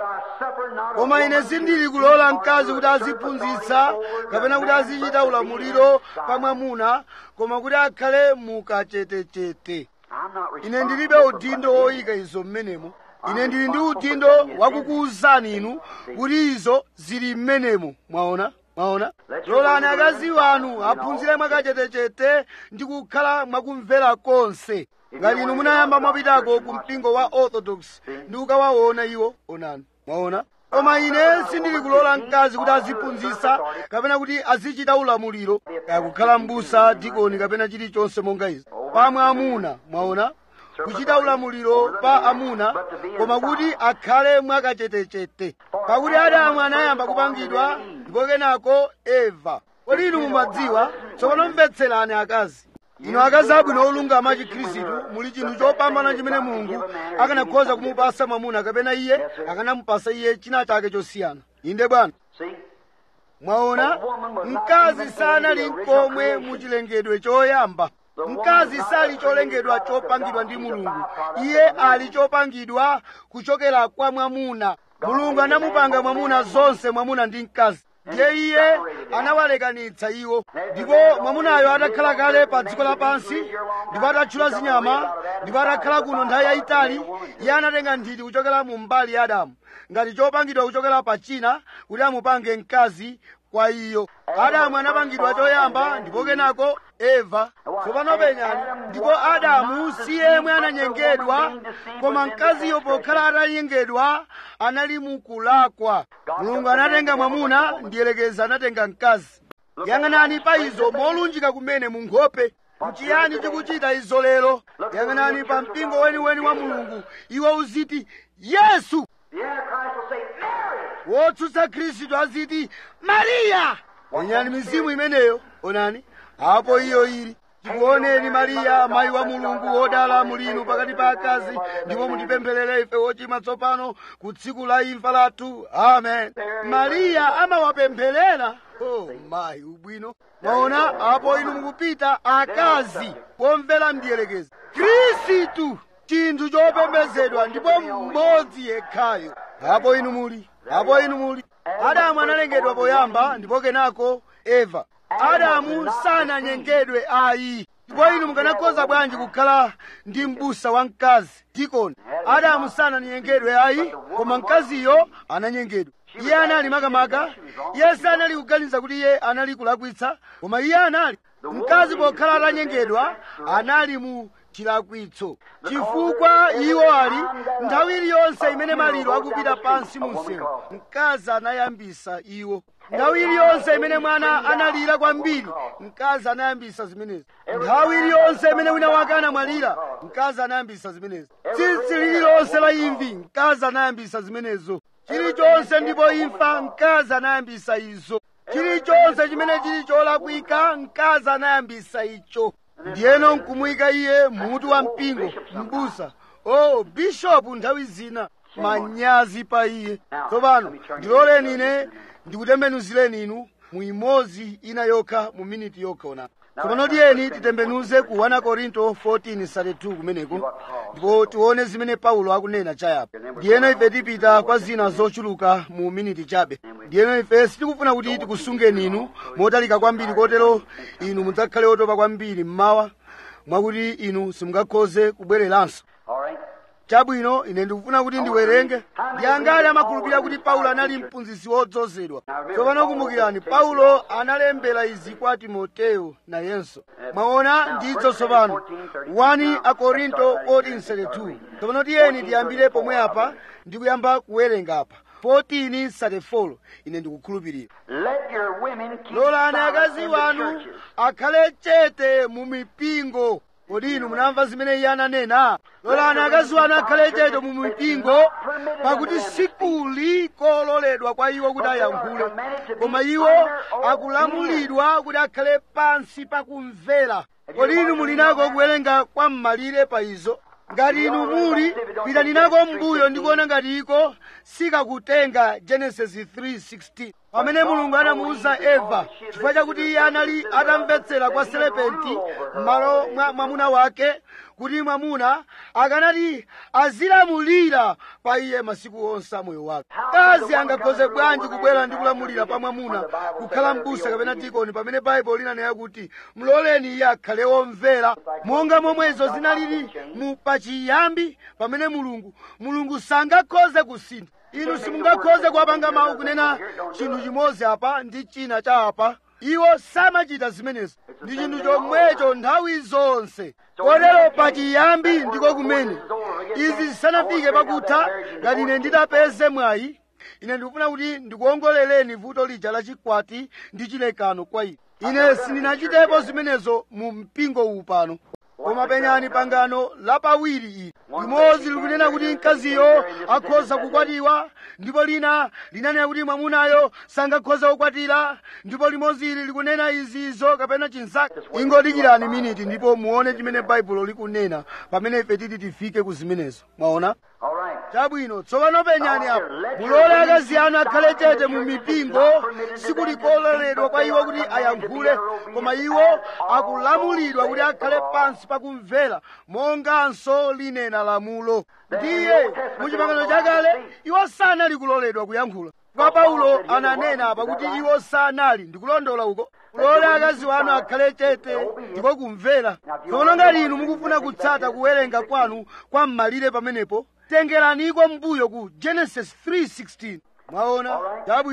koma ine sindili kulola mkazi kuti aziphunzitsa kapena kuti azichita ulamuliro pa mwamuna koma kuti akhale mukachetechete ine ndilibe udindo woyika izo mmenemo ine ndili ndi udindo wakukuwuzani inu kuti izo zili mmenemo mwaona mwaona lolani akazi wanu aphunzire mwakachetechete ndi kukhala mwakumvera konse ngati inu munayamba mwapitako ku mpingo wa orthodox ndi kukawaona iwo onani mwaona koma ine sindili kulola mkazi kuti aziphunzitsa kapena kuti azichita ulamuliro kukhala m'busa dikoni kapena chilichonse monga izi pa mwamuna mwaona kuchita ulamuliro pa amuna koma kuti akhale mwakachetechete pakuti adamu anayamba kupangidwa ndipo kenako eva kodi inu mumadziwa tsopano mvetserani akazi inu akazi abwino olungama chikhristu muli chinthu chopambana chimene mulungu akanakhoza kumupasa mwamuna kapena iye akanamupasa iye china chake chosiyana inde bwana mwaona mkazi sanali nkomwe muchilengedwe choyamba mkazi sali cholengedwa chopangidwa ndi mulungu iye ali chopangidwa kuchokera kwa mwamuna mulungu anamupanga mwamuna zonse mwamuna ndi mkazi ndiye iye anawalekanitsa iwo ndipo mwamunayo atakhala kale pa dziko lapansi ndipo atatchula zinyama ndipo atakhala kuno nthawi yayitali iye anatenga nthiti kuchokera mu mbali ya adamu ngati chopangidwa kuchokera pa china kuti amupange mkazi kwa iyo adamu anapangidwa choyamba ndipo kenako eva tsopano penyani ndipo adamu si yemwe ananyengedwa koma mkaziyo pokhala atanyengedwa anali mukulakwa mulungu anatenga mwamuna ndiyelekeza anatenga mkazi yang'anani pa izo molunjika kumene mu nkhope mchiyani chikuchita izo lero yang'anani pa mpingo weniweni wa mulungu iwo uziti yesu The Antichrist will say, Mary! wotsutsa khristu aziti mariya penyani mizimu imeneyo onani apo iyo ili tikuoneni mariya mayi wa mulungu wodala mulinu pakati pa akazi ndipo mutipempherere ife wochimwa tsopano ku tsiku la imfa lathu amen mariya amawapempherera oh mayi ubwino mwaona apo inu mukupita akazi womvera mdierekezi khristu chinthu chopembedzedwa ndipo mmodzi yekhayo apo inu muli apo inu muli adamu analengedwa poyamba ndipo kenako eva adamu sananyengedwe ayi ndipo inu mukanakhoza bwanji kukhala ndi m'busa wa mkazi dikoni adamu sananyengedwe ayi koma mkaziyo ananyengedwa iye anali makamaka iye sanali kuganiza kuti iye anali kulakwitsa koma iye anali mkazi pokhala atanyengedwa anali mu chilakwitso chifukwa iwo ali nthawi iliyonse imene maliro akupita pansi mu msewu mkazi anayambisa iwo nthawi iliyonse imene mwana analira kwambiri mkazi anayambisa zimenezi nthawi iliyonse imene wina wake anamwalira mkazi anayambisa zimenezi tsitsi lililonse la imvi mkazi anayambisa zimenezo chilichonse ndipo imfa mkazi anayambisa izo chilichonse chimene chili cholakwika mkazi anayambisa icho ndiyeno nkumuyika iye mutu wa mpingo mbusa oh bishopu nthawi zina manyazi pa iye tsopano ndiloleni ine ndikutembenuzireni inu mu imodzi ina yokha mu miniti yokha ona tsopano tiyeni titembenuze ku 1 korinto 14:32 kumeneko ndipo tione zimene paulo akunena chayapa ndiyeno ife tipita kwa zina zochuluka mu miniti chabe ndiyeno ife sitikufuna kuti tikusungeni inu motalika kwambiri kotero inu mudzakhale otopa kwambiri mmawa mwakuti inu simungakhoze kubwereranso All right? chabwino ine ndikufuna kuti ndiwerenge ndi angati amakhulupirira kuti paulo anali mphunzitsi wodzozedwa tsopano kumbukirani paulo analembera izi kwa timoteyo nayenso mwaona ndidzo tsopano 1 akorinto 14:32 tsopano tiyeni tiyambire pomwe apa ndikuyamba kuwerenga apa 14:34 ine ndikukhulupirira Let your women keep lolani silent akazi in the wanu churches. akhale chete mu mipingo kodi inu munamva zimene iye ananena lolani akazi wanu akhale chete mu mipingo pakuti sikuli kololedwa kwa iwo kuti ayankhule koma iwo akulamulidwa kuti akhale pansi pakumvera kodi inu muli nako kuwerenga kwa m'malire pa izo ngati inu muli pitani nako m'mbuyo ndikuona ngati iko sikakutenga genesis 3:16 pamene mulungu anamuwuza eva chifukwa chakuti iye anali atamvetsera kwa serepenti m'malo mwa mwamuna wake kuti mwamuna akanati azilamulira pa iye masiku onse a moyo wake kazi angakhoze bwanji kubwera ndi kulamulira pa mwamuna kukhala m'busa kapena dikoni pamene baibulo linanena kuti mloleni iye akhale womvera monga momwe izo zinalili mu pachiyambi pamene mulungu mulungu sangakhoze kusintha inu simungakhoze kuwapanga mawu kunena chinthu chimodzi apa ndi china cha apa iwo samachita zimenezo ndi chinthu chomwecho nthawi zonse kotero pachiyambi ndiko kumene izi zisanafike pakutha ngati ine nditapeze mwayi ine ndikufuna kuti ndikuongoleleni vuto lija la chikwati ndi chilekano kwa ine ine sindinachitepo zimenezo mu mpingo uwu pano koma penyani pangano lapawiri ili limodzi likunena kuti mkaziyo akhoza kukwatiwa ndipo lina linanena kuti mwamunayo sangakhoza kukwatira ndipo limodzi ili likunena izizo kapena chinzake ingodikirani miniti ndipo muone chimene baibulo likunena pamene ife titi tifike ku zimenezo mwaona All right. chabwino tsopano penyani apo mulole akazi anu akhale chete mu mipingo sikulikololedwa kwa iwo kuti ayankhule koma iwo akulamulidwa kuti akhale pansi pakumvera monganso linena lamulo ndiye mu chipangano chakale iwo sanali kuloledwa kuyankhula kwa paulo ananena apa kuti iwo sanali ndikulondola uko mulole akazi wanu akhale chete ndiko kumvera tsono ngati inu mukufuna kutsata kuwerenga kwanu kwa m'malire pamenepo tengeraniko mbuyo ku genesis 3:16 mwaona chabwino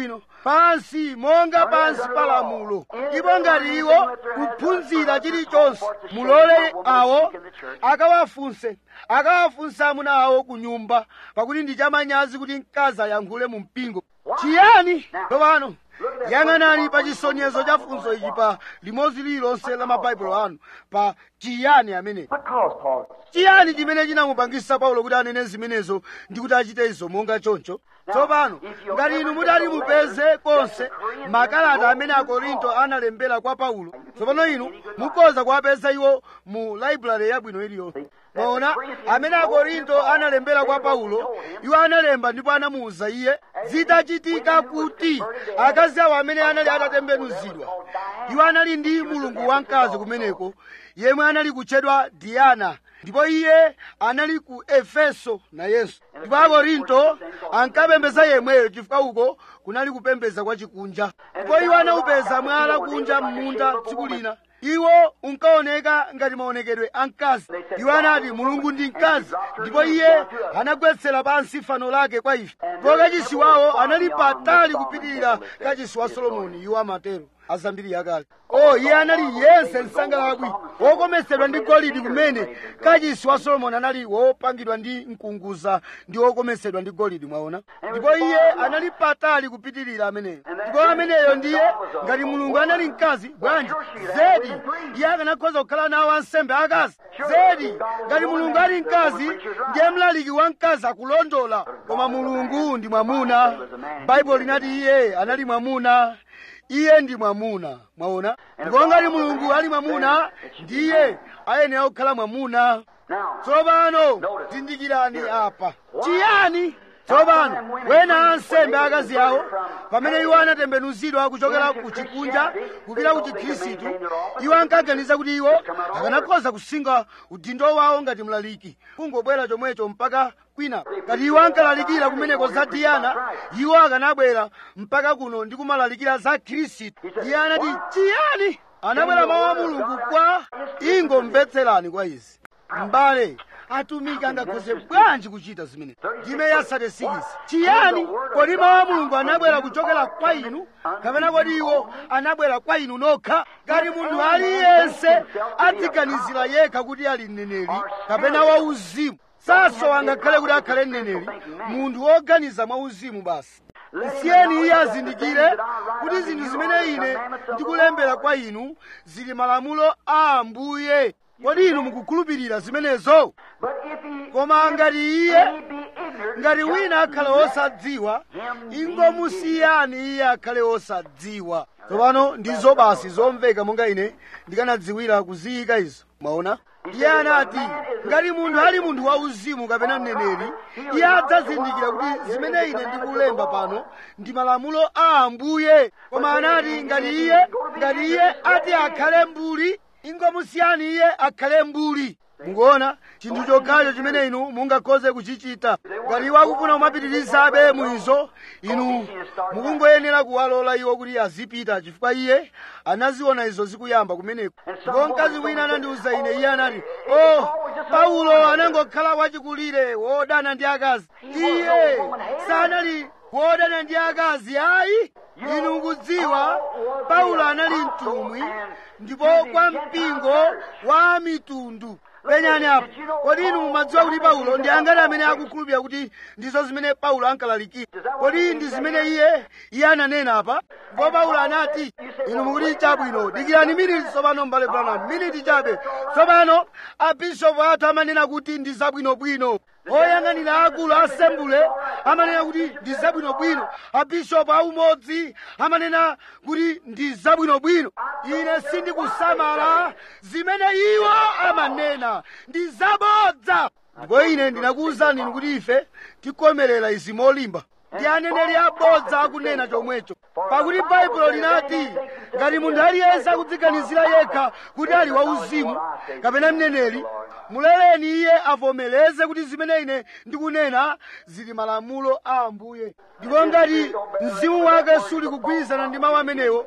pansi monga pansi pa lamulo ndipo ngati iwo kuphunzira chilichonse mulole awo akawafunse akawafunsa amuna awo ku nyumba pakuti ndi chamanyazi kuti mkazi ayankhule mu mpingo chiyani tsopano yang'anani pa chisonyezo cha funso ichi pa limodzi lililonse la mabaibulo anu pa chiyani amenechi Because Paul chiyani chimene chinamupangisa paulo kuti anene zimenezo ndi kuti achite izo monga choncho tsopano ngati inu mudali mupeze konse makalata amene akorinto analembera kwa paulo tsopano inu mukhoza kuwapeza iwo mu library yabwino iliyonse maona amene akorinto analembera kwa paulo iwo analemba ndipo anamuwuza iye zitachitika kuti akazi awo amene anali atatembenuzidwa iwo anali ndi mulungu wamkazi kumeneko yemwe anali kutchedwa diana ndipo iye anali ku efeso nayenso ndipo akorinto ankapembeza yemweyo chifukwa uko kunali kupembeza kwa chikunja ndipo iwo anawupeza mwala kunja m'munda tsiku lina iwo unkaoneka ngati maonekedwe a mkazi iwo anati mulungu ndi mkazi ndipo iye anagwetsera pansi fano lake kwa ife ndipo kachisi wawo anali patali kupitirira kachisi wa solomoni iwo amatero azambiri yakale o iye anali yense msangalabwi wokomesedwa ndi golide kumene kachisi wa solomoni anali wopangidwa ndi mkunguza ndi wokomesedwa ndi golide mwaona ndipo iye anali patali kupitirira ameneyo ndipo ameneyo ndiye ngati mulungu anali mkazi bwanji zedi iye akanakhoza kukhala nawo ansembe akazi zedi ngati mulungu ali mkazi ndiye mlaliki wa mkazi akulondola koma mulungu ndi mwamuna baibulo linati iye anali mwamuna iye ndi mwamuna mwaona ndipo ngati mulungu ali mwamuna ndiye ayenera kukhala mwamuna Now, tsopano zindikirani apa chiyani tsopano wena ansembe akazi awo pamene iwo anatembenuzidwa kuchokera ku chikunja kupita ku chikhristu iwo ankaganiza kuti iwo akanakhoza kusinga udindo wawo ngati mlaliki kungobwera chomwecho mpaka kwina ngati iwo ankalalikira kumeneko za diyana iwo akanabwera mpaka kuno ndi kumalalikira za khristu iye anati chiyani anabwera mawu a mulungu kwa ingomvetserani kwa izi m'bale atumiki angakhoze bwanji kuchita zimene ndime yasatesikisi chiyani kodi mawu a mulungu anabwera kuchokera kwa inu kapena kodi iwo anabwera kwa inu nokha ngati munthu aliyense adziganizira yekha kuti ali mneneri kapena wauzimu saso angakhale kuti akhale mneneri munthu woganiza mwauzimu basi msiyeni iye azindikire kuti zinthu zimene ine ndikulembera kwa inu zili malamulo a ambuye kodi inu mukukhulupirira zimenezo but if he, koma ngati iye he be ignorant, ngati wina akhale wosadziwa ingomusiyani iye akhale wosadziwa tsopano ndizo basi zomveka monga ine ndikanadziwira kuziyika izo mwaona iye anati ngati munthu ali munthu wauzimu kapena mneneri iye adzazindikira kuti zimene ine ndikulemba pano ndi malamulo a ambuye koma anati ngati iye ngati iye ati akhale mbuli ingomusiyani iye akhale mbuli mukuona chinthu chokhacho chimene inu mungakhoze kuchichita ngati iwo akufuna kumapitirizabe muizo inu mukungoyenera kuwalola iwo kuti azipita chifukwa iye anaziona izo zikuyamba kumeneko ndipo mkazi wina anandiwuza ine iye anati o paulo anangokhala wachikulire wodana ndi akazi iye sanali wodana ndi akazi ayi inu mukudziwa paulo anali mtumwi ndipo kwa mpingo wa mitundu penyani apo kodi inu mumadziwa kuti paulo ndi angati amene akukhulupirira kuti ndizo zimene paulo ankalalikira kodi ndi zimene iye iye ananena apa ndipo paulo anati inu mukuti chabwino dikirani miniti tsopano mbale branham miniti chabe tsopano abishopu athu amanena kuti ndi zabwinobwino oyang'anira akulu asembule amanena kuti ndi zabwinobwino abishopu aumodzi amanena kuti ndi zabwinobwino ine sindikusamala zimene iwo amanena ndi zabodza ndipo ine ndinakuwuzani inu kuti ife tikomerera izi molimba ndi aneneri abodza akunena chomwecho pakuti baibulo linati ngati munthu aliyense akudziganizira yekha kuti ali wauzimu kapena mneneri muloleni iye avomereze kuti zimene ine ndikunena zili malamulo a ambuye ndipo ngati mzimu wake suli kugwirizana ndi mawu amenewo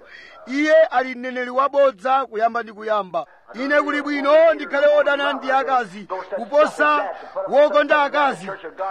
iye ali mneneri wabodza kuyamba ndi kuyamba ine kuli bwino ndikhale wodana ndi akazi kuposa wokonda akazi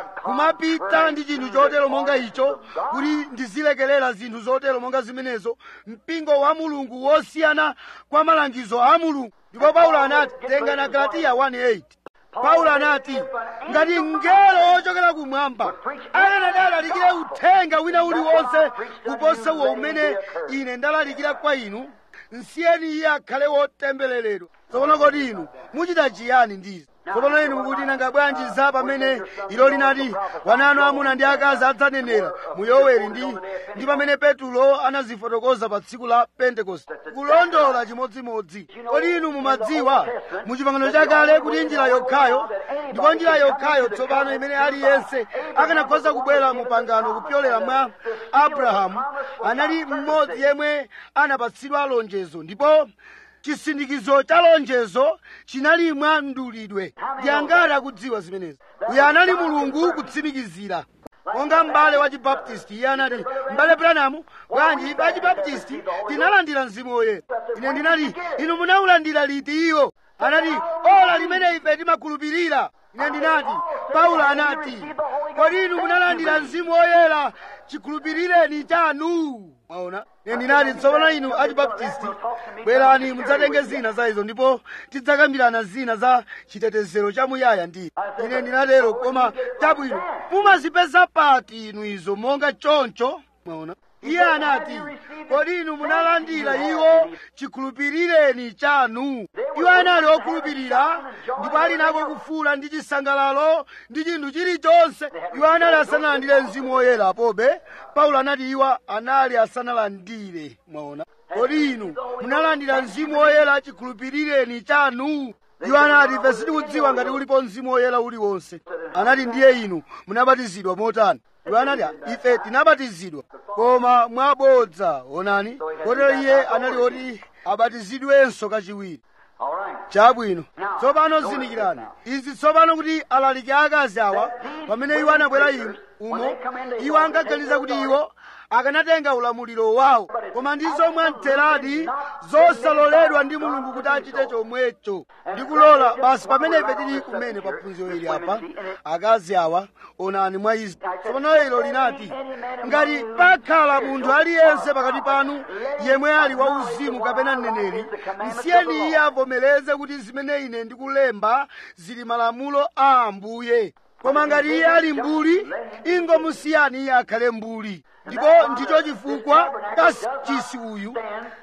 kumapita ndi chinthu chotero monga icho kuti ndizilekerera zinthu zotero monga zimenezo mpingo wa mulungu wosiyana kwa malangizo a mulungu ndipo paulo anati tenga na galatiya 1:8 paulo anati ngati mngelo wochokera kumwamba akanati alalikire uthenga wina uliwonse kuposa uwo umene ine ndalalikira kwa inu nsiyeni iye akhale wotembereredwa tsopano kodi inu muchita chiyani ndizi tsopano inu mukuti nanga bwanji za pamene ilo linati wananu amuna ndi akazi adzanenera mu yoweri ndi ndi pamene petulo anazifotokoza pa tsiku la pentekoste kulondola chimodzimodzi kodi inu mumadziwa mu chipangano chakale kuti njira yokhayo ndipo njira yokhayo tsopano imene aliyense akanakhoza kubwera mu pangano kupyolera mwa abrahamu anali mmodzi yemwe anapatsidwa lonjezo ndipo chisindikizo cha lonjezo chinali mwa mdulidwe ndi angati akudziwa zimenezi uyo anali mulungu kutsimikizira monga m'bale wa chibaptisti iye anati m'bale branamu bwanji ife achibaptisti tinalandira mzimu woyera ine ndinati inu munaulandira liti iwo anati ola limene ife timakhulupirira ine ndinati paulo anati kodi inu munalandira mzimu woyera chikhulupirireni chanu mwaona ine ndinati tsopano inu achibaptisti bwerani mudzatenge zina za izo ndipo tidzakambirana zina za chitetezero chamuyaya ndi ine ndinatero koma chabwino mumazipeza pati inu izo monga choncho mwaona iye anati kodi inu munalandira iwo chikhulupirireni chanu iwo anali okhulupirira ndipo ali nako kufuula ndi chisangalalo ndi chinthu chilichonse iwo anali asanalandire mzimu woyera pobe paulo anati iwo anali asanalandire mwaona kodi inu munalandira mzimu woyera chikhulupirireni chanu iwo anati ife sitikudziwa ngati ulipo mzimu woyera uliwonse anati ndiye inu munabatizidwa motani iwo anati ife tinabatizidwa koma mwabodza onani kotero iye anali oti abatizidwenso kachiwiri All right. chabwino tsopano zindikirani izi tsopano kuti alaliki akazi awa pamene iwo anabwera inu umo iwo ankaganiza kuti iwo akanatenga ulamuliro wawo koma ndizo mwamtheradi zosaloledwa ndi mulungu kuti achite chomwecho ndikulola basi pamene ife tili kumene pa phunziro ili apa akazi awa onani mwa izi tsopano ilo linati ngati pakhala munthu aliyense pakati panu yemwe ali wauzimu kapena mneneri msiyeni iye avomereze kuti zimene ine ndikulemba zili malamulo a ambuye koma ngati iye ali mbuli ingomusiyani iye akhale mbuli ndipo ndicho chifukwa kasachisi uyu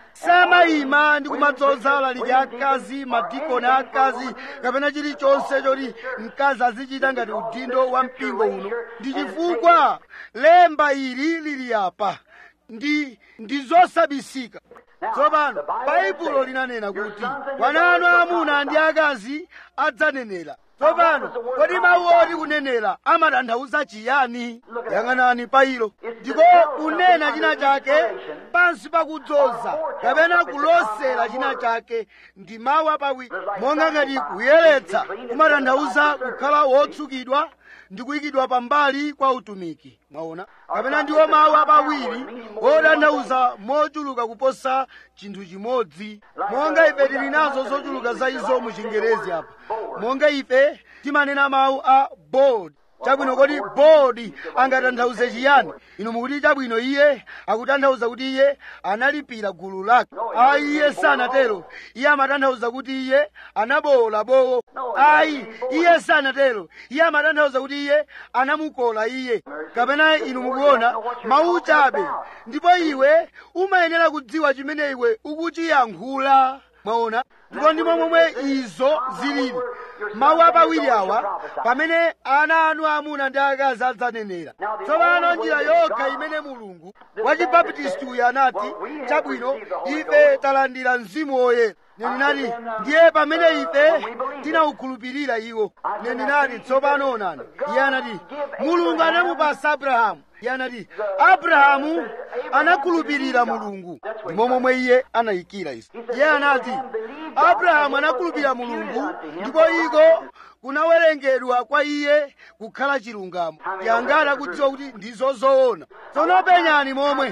samayima ndi kumadzoza alaliki akazi madikoni akazi kapena chilichonse choti mkazi azichita ngati udindo wa mpingo uno ndi chifukwa lemba ili lili apa ndi ndi zosabisika tsopano baibulo linanena kuti wananu amuna ndi akazi adzanenera tsopano kodi mawu oti kunenera amatanthauza chiyani yang'anani pa ilo ndiko kunena china chake pansi pakudzoza kapena kulosera china chake ndi mawu apawiri monga ngati kuyeretsa kumatanthauza kukhala wotsukidwa ndi kuyikidwa pambali kwa utumiki mwaona kapena ndiwo mawu apawiri otanthauza mochuluka kuposa chinthu chimodzi monga ife tili nazo zochuluka za izo mu chingerezi apa monga ife timanena mawu a board chabwino kodi board angatanthauze chiyani inu mukuti chabwino iye akutanthauza kuti iye analipira gulu lake ayi iye sanatero iye amatanthauza kuti iye anabowola bowo ayi iye sanatero iye amatanthauza kuti iye anamukola iye kapena inu mukuona mawu chabe ndipo iwe umayenera kudziwa chimene iwe ukuchiyankhula mwaona ndipo ndimo momwe izo zilili mawu apawiri awa pamene ana anu amuna ndi akazi adzanenera tsopano njira yokha imene mulungu wachibaptisti uyu anati chabwino ife talandira mzimu woyera ndinati ndiye pamene ife tinawukhulupirira iwo ndinati tsopano onani iye anati mulungu anamupasa abrahamu iye anati abrahamu anakhulupirira mulungu ndimo momwe iye anayikira izi iye anati abrahamu anakhulupirira mulungu ndipo iko kunawerengedwa kwa iye kukhala chilungamo yangati akudziwa kuti ndizo zoona tsono penyani momwe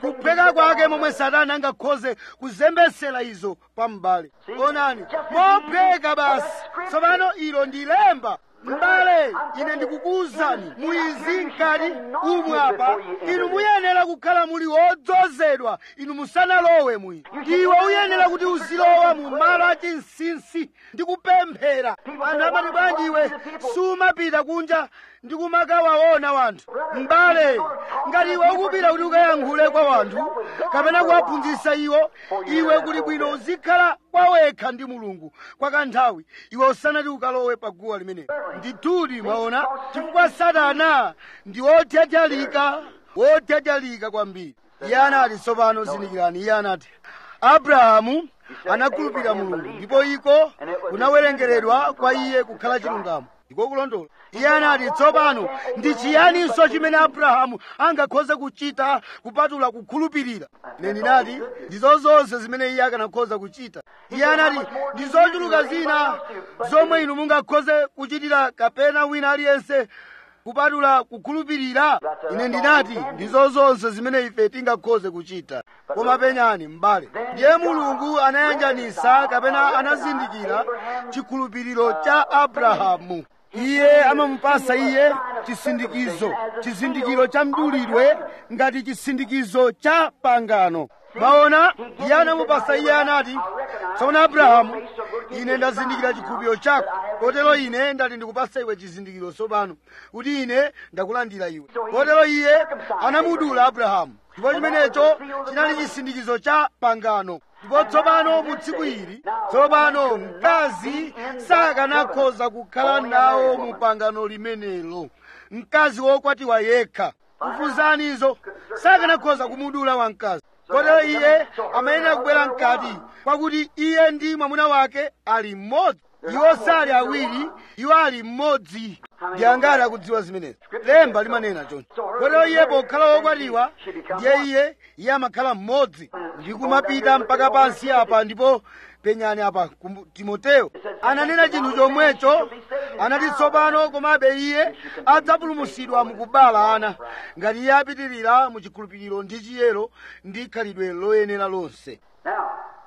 kuphweka kwake momwe satana angakhoze kuzembesera izo pa m'bale onani mophweka basi tsopano ilo ndi lemba m'bale ine ndikukuwuzani muizi mkati umwe apa inu muyenera kukhala muli wodzozedwa inu musanalowe mwi iwe uyenera kuti uzilowa mu malo achinsinsi ndi kupemphera anthu amati bwanji iwe sumapita kunja ndi kumakawaona wanthu m'bale ngati iwe ukupita kuti ukayankhule kwa wanthu kapena kuwaphunzitsa iwo iwe kuli bwino uzikhala kwawekha ndi mulungu kwa kanthawi iwe usanati ukalowe pa guwa limenelo ndithudi mwaona chifukwa satana ndi wotyatyalika wotyatyalika kwambiri iye anati tsopano zindikirani iye anati abrahamu anakhulupirira mulungu ndipo iko kunawerengeredwa kwa iye kukhala chilungamo ndiko kulondola iye anati tsopano ndi chiyaninso chimene abrahamu angakhoze kuchita kupatula kukhulupirira ine ndinati ndizo zonse zimene iye akanakhoza kuchita iye anati ndi zochuluka zina zomwe inu mungakhoze kuchitira kapena wina aliyense kupatula kukhulupirira ine ndinati ndizo zonse zimene ife tingakhoze kuchita koma penyani m'bale ndiye mulungu anayanjanisa kapena anazindikira chikhulupiriro cha abrahamu iye amamupasa iye chisindikizo chizindikiro cha mdulidwe ngati chisindikizo cha pangano maona iye anamupasa iye anati tsono abrahamu ine ndazindikira chikhulupiriro chako kotero ine ndati ndikupasa iwe chizindikiro tsopano kuti ine ndakulandira iwe kotero iye anamudula abrahamu ndipo chimenecho chinali chisindikizo cha pangano ndipo tsopano mu tsiku ili tsopano mkazi sakanakhoza kukhala nawo mu pangano limenelo mkazi wokwatiwa yekha kufunzanizo sakanakhoza kumudula wamkazi kotero iye amayenera kubwera mkati kwakuti iye ndi mwamuna wake ali mmodzi iwo sali awiri iwo ali mmodzi ndi angati akudziwa zimenezi lemba limanena choncho kotero iye pokhala wokwatiwa ndiye iye iye amakhala mmodzi ndi kumapita mpaka pansi apa ndipo penyani apa ku timoteyo ananena chinthu chomwecho anati tsopano komabe iye adzapulumutsidwa mukubala ana ngati iye apitirira mu chikhulupiriro ndi chiyero ndi khalidwe loyenera lonse Now,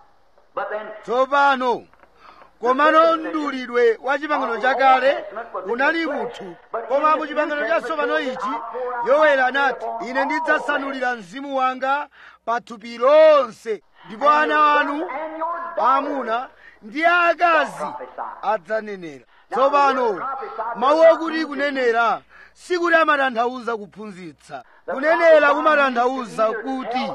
but then, tsopano komano mdulidwe wa chipangano chakale unali munthu koma mu chipangano chatsopano ichi yoweli anati ine ndidzasanulira mzimu wanga pa thupi lonse ndipo ana anu aamuna ndi aakazi adzanenera tsopano mawu okuti kunenera sikuti amatanthauza kuphunzitsa kunenera kumatanthauza kuti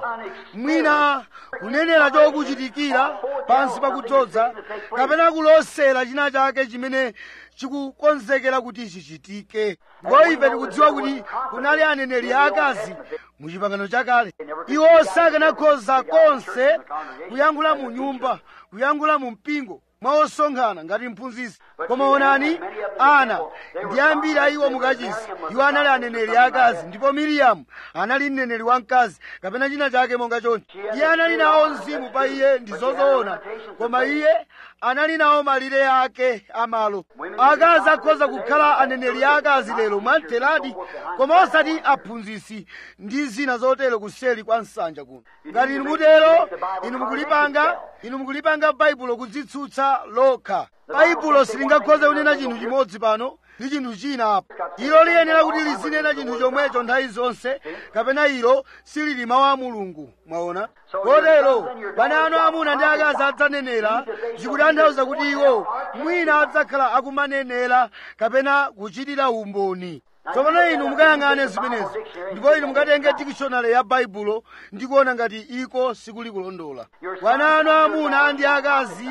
mwina kunenera chokuchitikira pansi pakudzoza kapena kulosera china chake chimene chikukonzekera kuti chichitike ndipo ife tikudziwa kuti kunali aneneri aakazi mu chipangano chakale iwo sakanakhoza konse kuyankhula mu nyumba kuyankhula mu mpingo mwaosonkhana ngati mphunzitsi koma onani ana ndi ambiri a iwo mukachisi iwo anali aneneri akazi ndipo miriyamu anali mneneri wamkazi kapena china chake monga choncho iye anali nawo mzimu pa iye ndi zozoona koma iye anali nawo malire ake amalo akazi akhoza kukhala aneneri akazi lero mwamtheradi koma osati aphunzitsi ndi zina zotero kuseli kwa nsanja kuno ngati inu mutero inu mukulipanga inu mukulipanga baibulo kudzitsutsa lokha baibulo silingakhoze kunena chinthu chimodzi pano ndi chinthu china apo ilo liyenera kuti lizinena chinthu chomwecho nthawi zonse kapena ilo silili mawu a mulungu mwaona kotero bana anu amuna ndi akazi adzanenera zikutanthauza kuti iwo mwina adzakhala akumanenera kapena kuchitira umboni tsopano inu mukayang'ane zimenezo ndipo inu mukatenge dikishonale ya baibulo ndi kuona ngati iko sikuli kulondola bwana anu amuna ndi akazi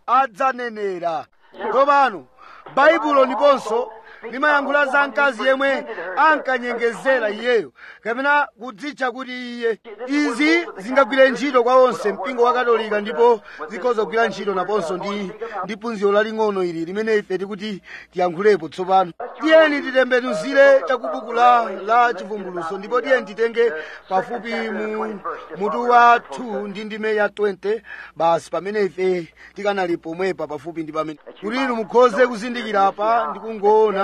adzanenera tsopano baibulo ndiponso limayankhula za mkazi yemwe ankanyengezera iyeyo kapena kudzitcha kuti iye izi zingagwire ntchito kwa onse mpingo wa katolika ndipo zikhoza kugwira ntchito naponso ndi ndi phunziro laling'ono ili limene ife tikuti tiyankhulepo tsopano tiyeni titembenuzire chakubuku la la chivumbuluso ndipo tiyeni titenge pafupi mu mutu wa 2 ndi ndime ya 20 basi pamene ife tikanali pomwepa pafupi ndi pamene kuti inu mukhoze kuzindikira apa ndi kungoona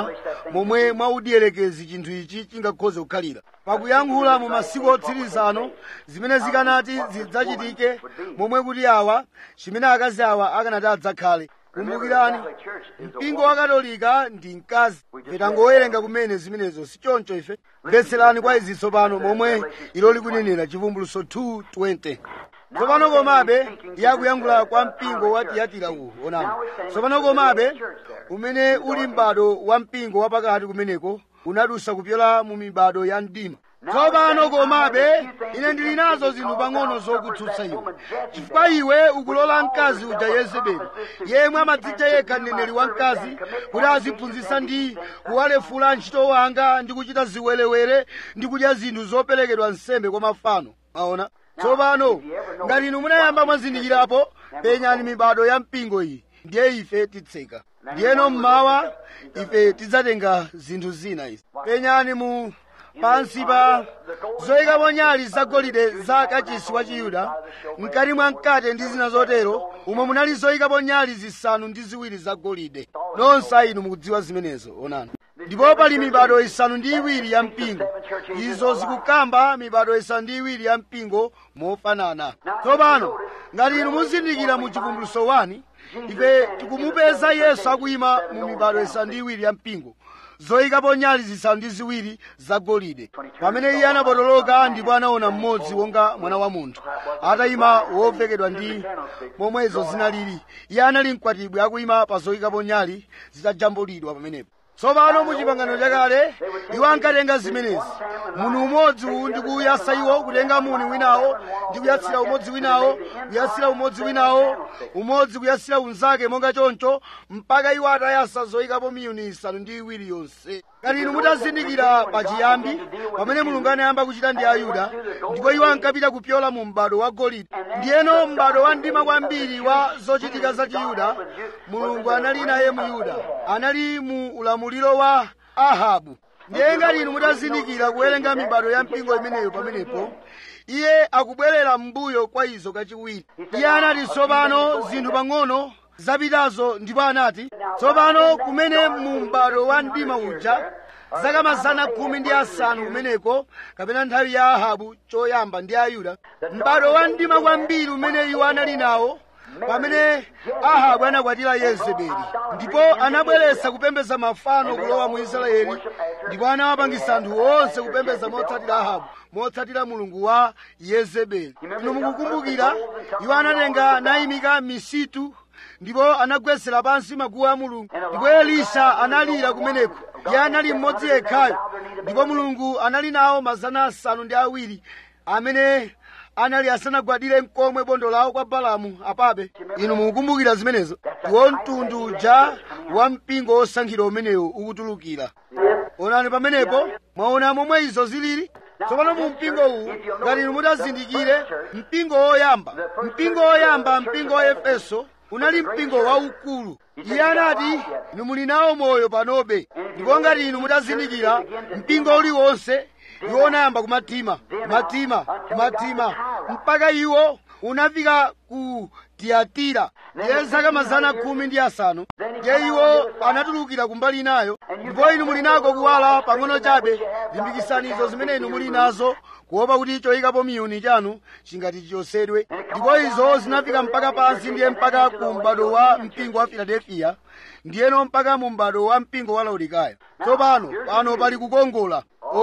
kuona momwe mwaudierekezi chinthu ichi chingakhoze kukhalira pakuyankhula mu masiku otsirizano zimene zikanati zidzachitike momwe kuti awa chimene akazi awa akanati adzakhale kumbukirani mpingo wa katolika ndi mkazi petangowerenga kumene zimenezo si choncho ife mvetserani kwa izi tsopano momwe ilo likunenera chivumbuluso 220 tsopano komabe yakuyankhula kwa mpingo wa tiyatira uwu onani tsopano komabe umene uli m'bado wa mpingo wapakati kumeneko unadusa kupyola mu mibado ya mdima tsopano komabe ine ndili nazo zinthu pang'ono zokutsutsa iwe chifukwa iwe ukulola mkazi uja yezebeli yemwe amadzidya yekha mneneri wa mkazi kuti aziphunzitsa ndi kuwalefula ntchito wanga ndi kuchita ziwerewere ndi kudya zinthu zoperekedwa nsembe kwa mafano aona tsopano ngati inu munayamba mwazindikirapo penyani mibado ya mpingo iyi ndiye ife titseka ndiyeno mmawa ife tidzatenga zinthu zina izi penyani mu pansi pa zoyikapo nyali zagolide za kachisi wa chiyuda mkati mwa mkate ndi zina zotero umo munali zoyikapo nyali zisanu ndi ziwiri zagolide nonse inu mukudziwa zimenezo onani ndipo pali mibado isanu ndi iwiri ya mpingo izo zikukamba mibado isanu ndi iwiri ya mpingo mofanana tsopano ngati inu muzindikira mu chivumbuluso 1 ife tikumupeza yesu akuyima mu mibado isanu ndi iwiri ya mpingo zoyikapo nyali zisanu ndi ziwiri zagolide pamene iye anapotoloka ndipo anaona mmodzi wonga mwana wa munthu atayima wovekedwa ndi momwezo zinalili iye anali mkwatibwi akuyima pa zoyikapo nyali zitajambulidwa pamenepo tsopano mu chipangano chakale iwo ankatenga zimenezi munthu umodzi uwu ndi kuyasa iwo kutenga muni winawo ndi kuyatsira umodzi winawo kuyatsira umodzi winawo umodzi kuyatsira unzake monga choncho mpaka iwo atayasa zoyikapo miyuni isanu ndi iwiri yonse ngati inu mutazindikira pachiyambi pamene mulungu anayamba kuchita ndi ayuda ndipo iwo ankapita kupyola mu m'bado wa golide ndiyeno m'bado wa mdima kwambiri wa zochitika za chiyuda mulungu anali naye mu yuda anali mu ulamuliro wa ahabu ndiye ngati inu mutazindikira kuwerenga mibado ya mpingo imeneyo pamenepo iye akubwerera m'mbuyo kwa izo kachiwiri iye anati tsopano zinthu pang'ono zapitazo ndipo anati tsopano kumene mu m'bado wa mdima uja zaka mazana khumi ndi asanu kumeneko kapena nthawi ya ahabu choyamba ndi ayuda m'bado wa mdima kwambiri umene iwo anali nawo pamene ahabu anakwatira yezebeli ndipo anabweretsa kupembedza mafano kulowa mu israeli ndipo anawapangisa anthu onse kupembedza motsatira ahabu motsatira mulungu wa yezebeli inu mukukumbukira iwo anatenga nayimika misitu ndipo anagwetsera pansi maguwa a mulungu ndipo elisha analira kumeneko iye anali mmodzi yekhayo ndipo mulungu anali nawo mazana asanu ndi awiri amene anali asanagwadire mkomwe bondo lawo kwa balamu apabe inu mukukumbukira zimenezo ndiwo mtundu uja wa mpingo wosankhidwa umenewu ukutulukira onani pamenepo mwaona momwe izo zilili tsopano mu mpingo uwu ngati inu mutazindikire mpingo woyamba mpingo woyamba mpingo wa efeso unali mpingo waukulu iye anati inu muli nawo moyo panobe ndipo ngati inu mutazindikira mpingo uliwonse iwo unayamba kumatima kumatima kumatima mpaka iwo unafika ku tiyatira ndiye zaka mazana khumi ndi asanu ndiye iwo anatulukira kumbali inayo ndipo inu muli nako kuwala pang'ono chabe limbikisani izo zimene inu muli nazo kuopa kuti choyikapo miyuni chanu chingati chichosedwe ndipo izo zinafika mpaka pansi ndiye mpaka ku m'bado wa mpingo wa filadelfiya ndiyeno mpaka mu m'bado wa mpingo wa laodikaya tsopano pano pali kukongola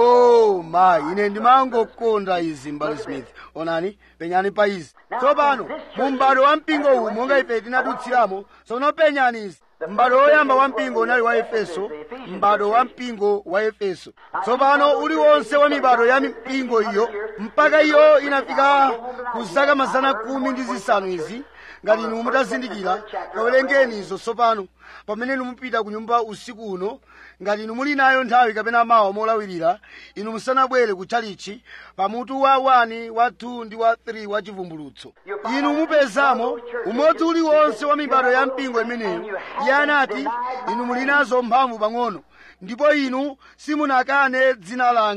oh mayi ine ndimangokonda izi mbali smith onani penyani pa izi tsopano mu m'bado wa mpingo uwu monga ife tinadutsiramo tsono penyani izi m'bado woyamba wa mpingo unali wa efeso m'bado wa mpingo wa efeso tsopano uliwonse wa mibado ya mipingo iyo mpaka iyo inafika ku zaka mazana khumi ndi zisanu izi ngati inu mutazindikira kawerengeni izo tsopano pamene inu mupita ku nyumba usiku uno ngati inu muli nayo nthawi kapena mawa molawirira inu musanabwere ku chalichi pamutu wa 1 wa 2 ndi wa 3 wa chivumbulutso inu mupezamo umodzi uliwonse wa mibado ya mpingo imeneyo iye anati inu muli nazo mphamvu pang'ono ndipo inu simunakane dzina langa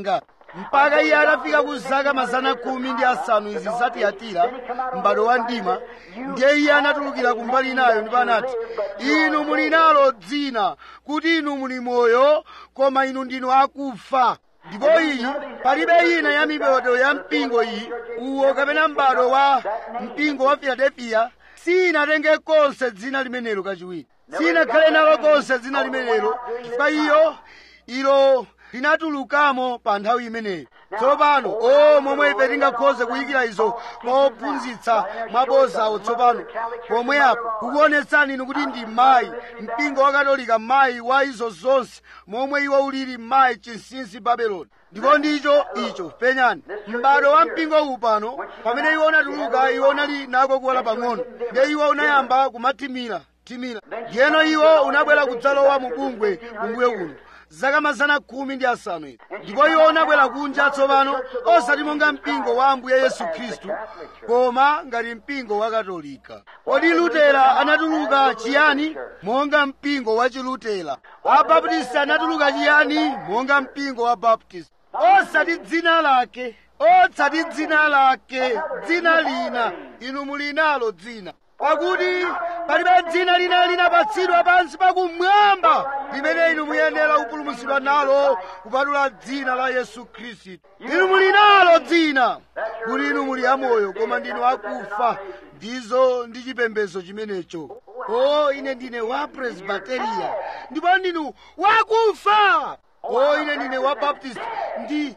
mpaka iye atafika ku zaka mazana khumi ndi asanu izi zatiyatira m'bado wa mdima ndiye iye anatulukira kumbali inayo ndipo anati inu muli nalo dzina kuti inu muli moyo koma inu ndinu akufa ndipo iyi palibe ina ya mibado ya mpingo iyi uwo kapena m'bado wa mpingo wa filadelfiya sinatenge konse dzina limenelo kachiwiri sinakhale nalo konse dzina limenelo chifukwa iyo ilo linatulukamo pa nthawi imeneyo tsopano o momwe ife tingakhoze kuyikira izo mophunzitsa mwabozawo tsopano pomwe apo kukuonetsani inu kuti ndi mayi mpingo wa katolika mayi wa izo zonse momwe iwo ulili mayi chinsinsi babeloni ndipo ndicho icho penyani m'bado wa mpingo uwu pano pamene iwo unatuluka iwo unali nako kuwala pang'ono ndiye iwo unayamba kumathimira thimira ndiyeno iwo unabwera kudzalowa mu bungwe kumbuyo kuno zaka mazana khumi ndi asanu ino ndipo iwo unabwera kunja tsopano osati monga mpingo wa ambuye yesu khristu koma ngati mpingo wa katolika kodi lutera anatuluka chiyani monga mpingo wa chilutera abaptisti anatuluka chiyani monga mpingo wa baptisti osati dzina lake osati dzina lake dzina lina inu muli nalo dzina pakuti palibe dzina lina linapatsidwa pansi pakumwamba limene inu muyenera kupulumutsidwa nalo kupatula dzina la yesu khristu inu muli nalo dzina kuti inu muli amoyo koma ndinu akufa ndizo ndi chipembedzo chimenecho o ine ndine wa presbiteriya ndipo ndinu wakufa o ine ndine wa baptist ndi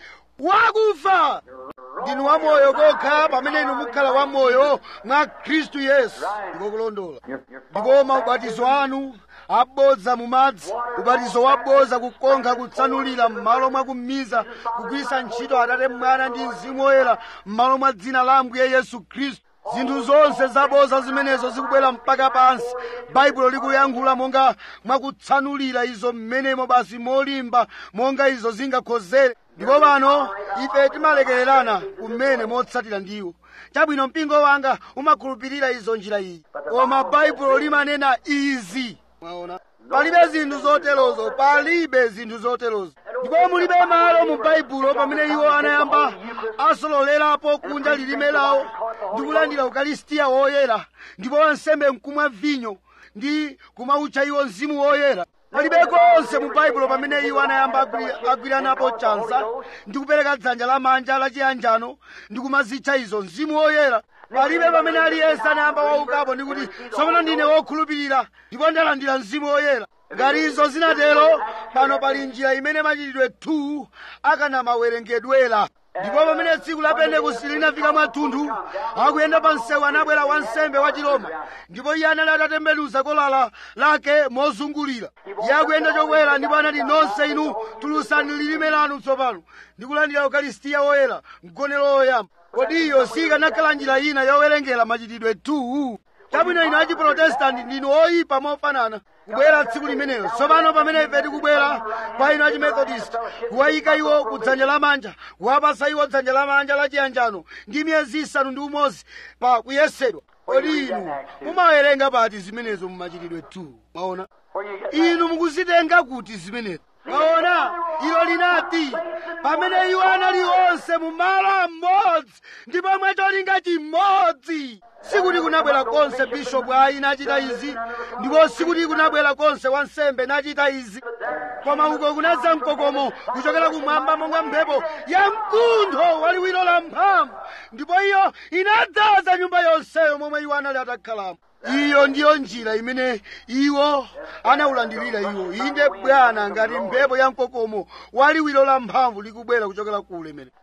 wakufa ndinu wamoyo kokha pamene inu mukhala wamoyo mwa khristu yesu ndiko kulondola ndipo maubatizo anu abodza mu madzi ubatizo wabodza kukonkha kutsanulira m'malo mwa kumiza kugwiritsa ntchito atate mwana ndi mzimu woyera m'malo mwa dzina la ambuye yesu khristu zinthu zonse zabodza zimenezo zikubwera mpaka pansi baibulo likuyankhula monga mwakutsanulira izo mmenemo basi molimba monga izo zingakhozere ndipo pano ife timalekererana kumene motsatira ndiwo chabwino mpingo wanga umakhulupirira izo njira iyi koma baibulo limanena izi mwaona palibe zinthu zoterozo palibe zinthu zoterozo ndipo mulibe malo mu baibulo pamene iwo anayamba asololerapo kunja lilime lawo ndi kulandira ukalistiya woyera ndipo wansembe nkumwa vinyo ndi kumautcha iwo mzimu woyera palibe konse mu baibulo pamene iwo anayamba agwi- agwiranapo chanza ndi kupereka dzanja lamanja lachiyanjano ndi kumazitcha izo mzimu woyera palibe pamene aliyense anayamba waukapo ndi kuti tsopano ndine wokhulupirira ndipo ndalandira mzimu woyera ngati izo zinatero pano pali njira imene machitidwe 2 akanamawerengedwera ndipo pamene tsiku la pentekosti linafika mwathunthu akuyenda pa msewu anabwera wansembe wa chiroma ndipo iye anali atatembenuza kolala lake mozungulira iye akuyenda chokwera ndipo anati nonse inu tulusani lilime lanu tsopano ndi kulandira ukalistiya woyera mgonero woyamba kodi iyo sikanakhala njira ina yowerengera machitidwe 2 chabwino inu achiprotestanti ndinu oyipa mofanana kubwera tsiku limenelo tsopano pamene ife tikubwera kwa inu achimethodist kuwayika iwo ku dzanja lamanja kuwapasa iwo dzanja lamanja lachiyanjano ndi miyezi isanu ndi umodzi pa kuyesedwa kodi inu mumawerenga pati zimenezo mumachitidwe 2 mwaona inu mukuzitenga kuti zimenezo mwaona ilo linati pamene iwo anali onse mu malo amodzi ndipo mwacholinga chimodzi sikuti kunabwera konse bishopu ayi nachita izi ndipo sikuti kunabwera konse wansembe nachita izi koma uko kunadza mkokomo kuchokera kumwamba monga mphepo ya mkuntho waliwiro la mphamvu ndipo iyo inadzaza nyumba yonseyo momwe iwo anali atakhalamo iyo ndiyo njira imene iwo anawulandirira iwo inde bwana ngati mphepo ya mkokomo waliwiro la mphamvu likubwera kuchokera ku ulemerero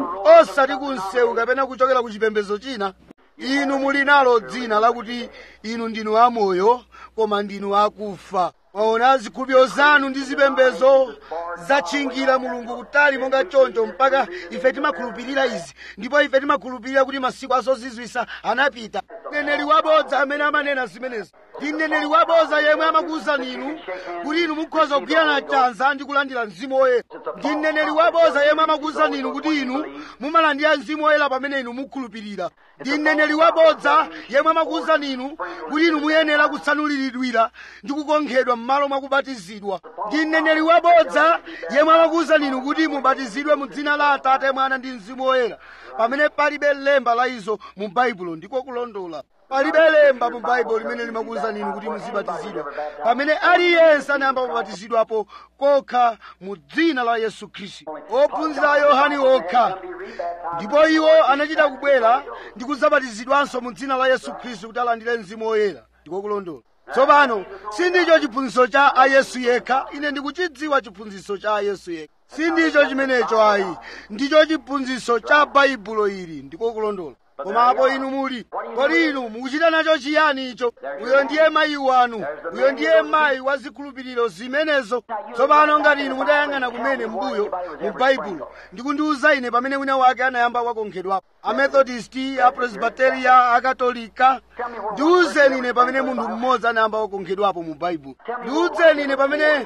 osati ku msewu kapena kuchokera ku chipembedzo china inu muli nalo dzina lakuti inu ndinu amoyo koma ndinu akufa mwaona zikhulupiriro zanu ndi zipembedzo zatchingira mulungu kutali monga choncho mpaka ife timakhulupirira izi ndipo ife timakhulupirira kuti masiku azozizwisa anapita mneneri wabodza amene amanena zimenezo ndi mneneri waboza yemwe amakuwuzani inu kuti inu mukhoza kugwirana chanza ndi kulandira mzimu woyera ndi mneneri waboza yemwe amakuwuzani inu kuti inu mumalandira mzimu woyera pamene inu mukhulupirira ndi mneneri wabodza yemwe amakuwuzani inu kuti inu muyenera kutsanuliridwira ndi kukonkhedwa m'malo mwa kubatizidwa ndi mneneri wabodza yemwe amakuwuzani inu kuti mubatizidwe mu dzina la atate mwana ndi mzimu woyera pamene palibe lemba la izo mu baibulo ndiko kulondola palibe lemba mu baibulo limene limakuwuzani inu kuti muzibatizidwa pamene aliyense anayamba kubatizidwapo kokha mu dzina la yesu khristu ophunzira a yohane okha ndipo iwo anachita kubwera ndi kudzabatizidwanso mu dzina la yesu khristu kuti alandire mzimu woyera ndiko kulondola tsopano sindicho chiphunzitso cha ayesu yekha ine ndikuchidziwa chiphunzitso cha ayesu yekha sindicho chimenecho ayi ndicho chiphunzitso cha baibulo ili ndiko kulondola koma apo inu muli kodi inu mukuchita nacho chiyani icho uyo ndiye mayi wanu uyo ndiye mayi wa zikhulupiriro zimenezo tsopano ngati inu mutayang'ana kumene mbuyo mu baibulo ndikundiwuza ine pamene wina wake anayamba wakonkhedwapo amethodisti apresbiteria akatolika ndiwuzeni ine pamene munthu mmodzi anayamba wakonkhedwapo mu baibulo ndiwuzeni ine pamene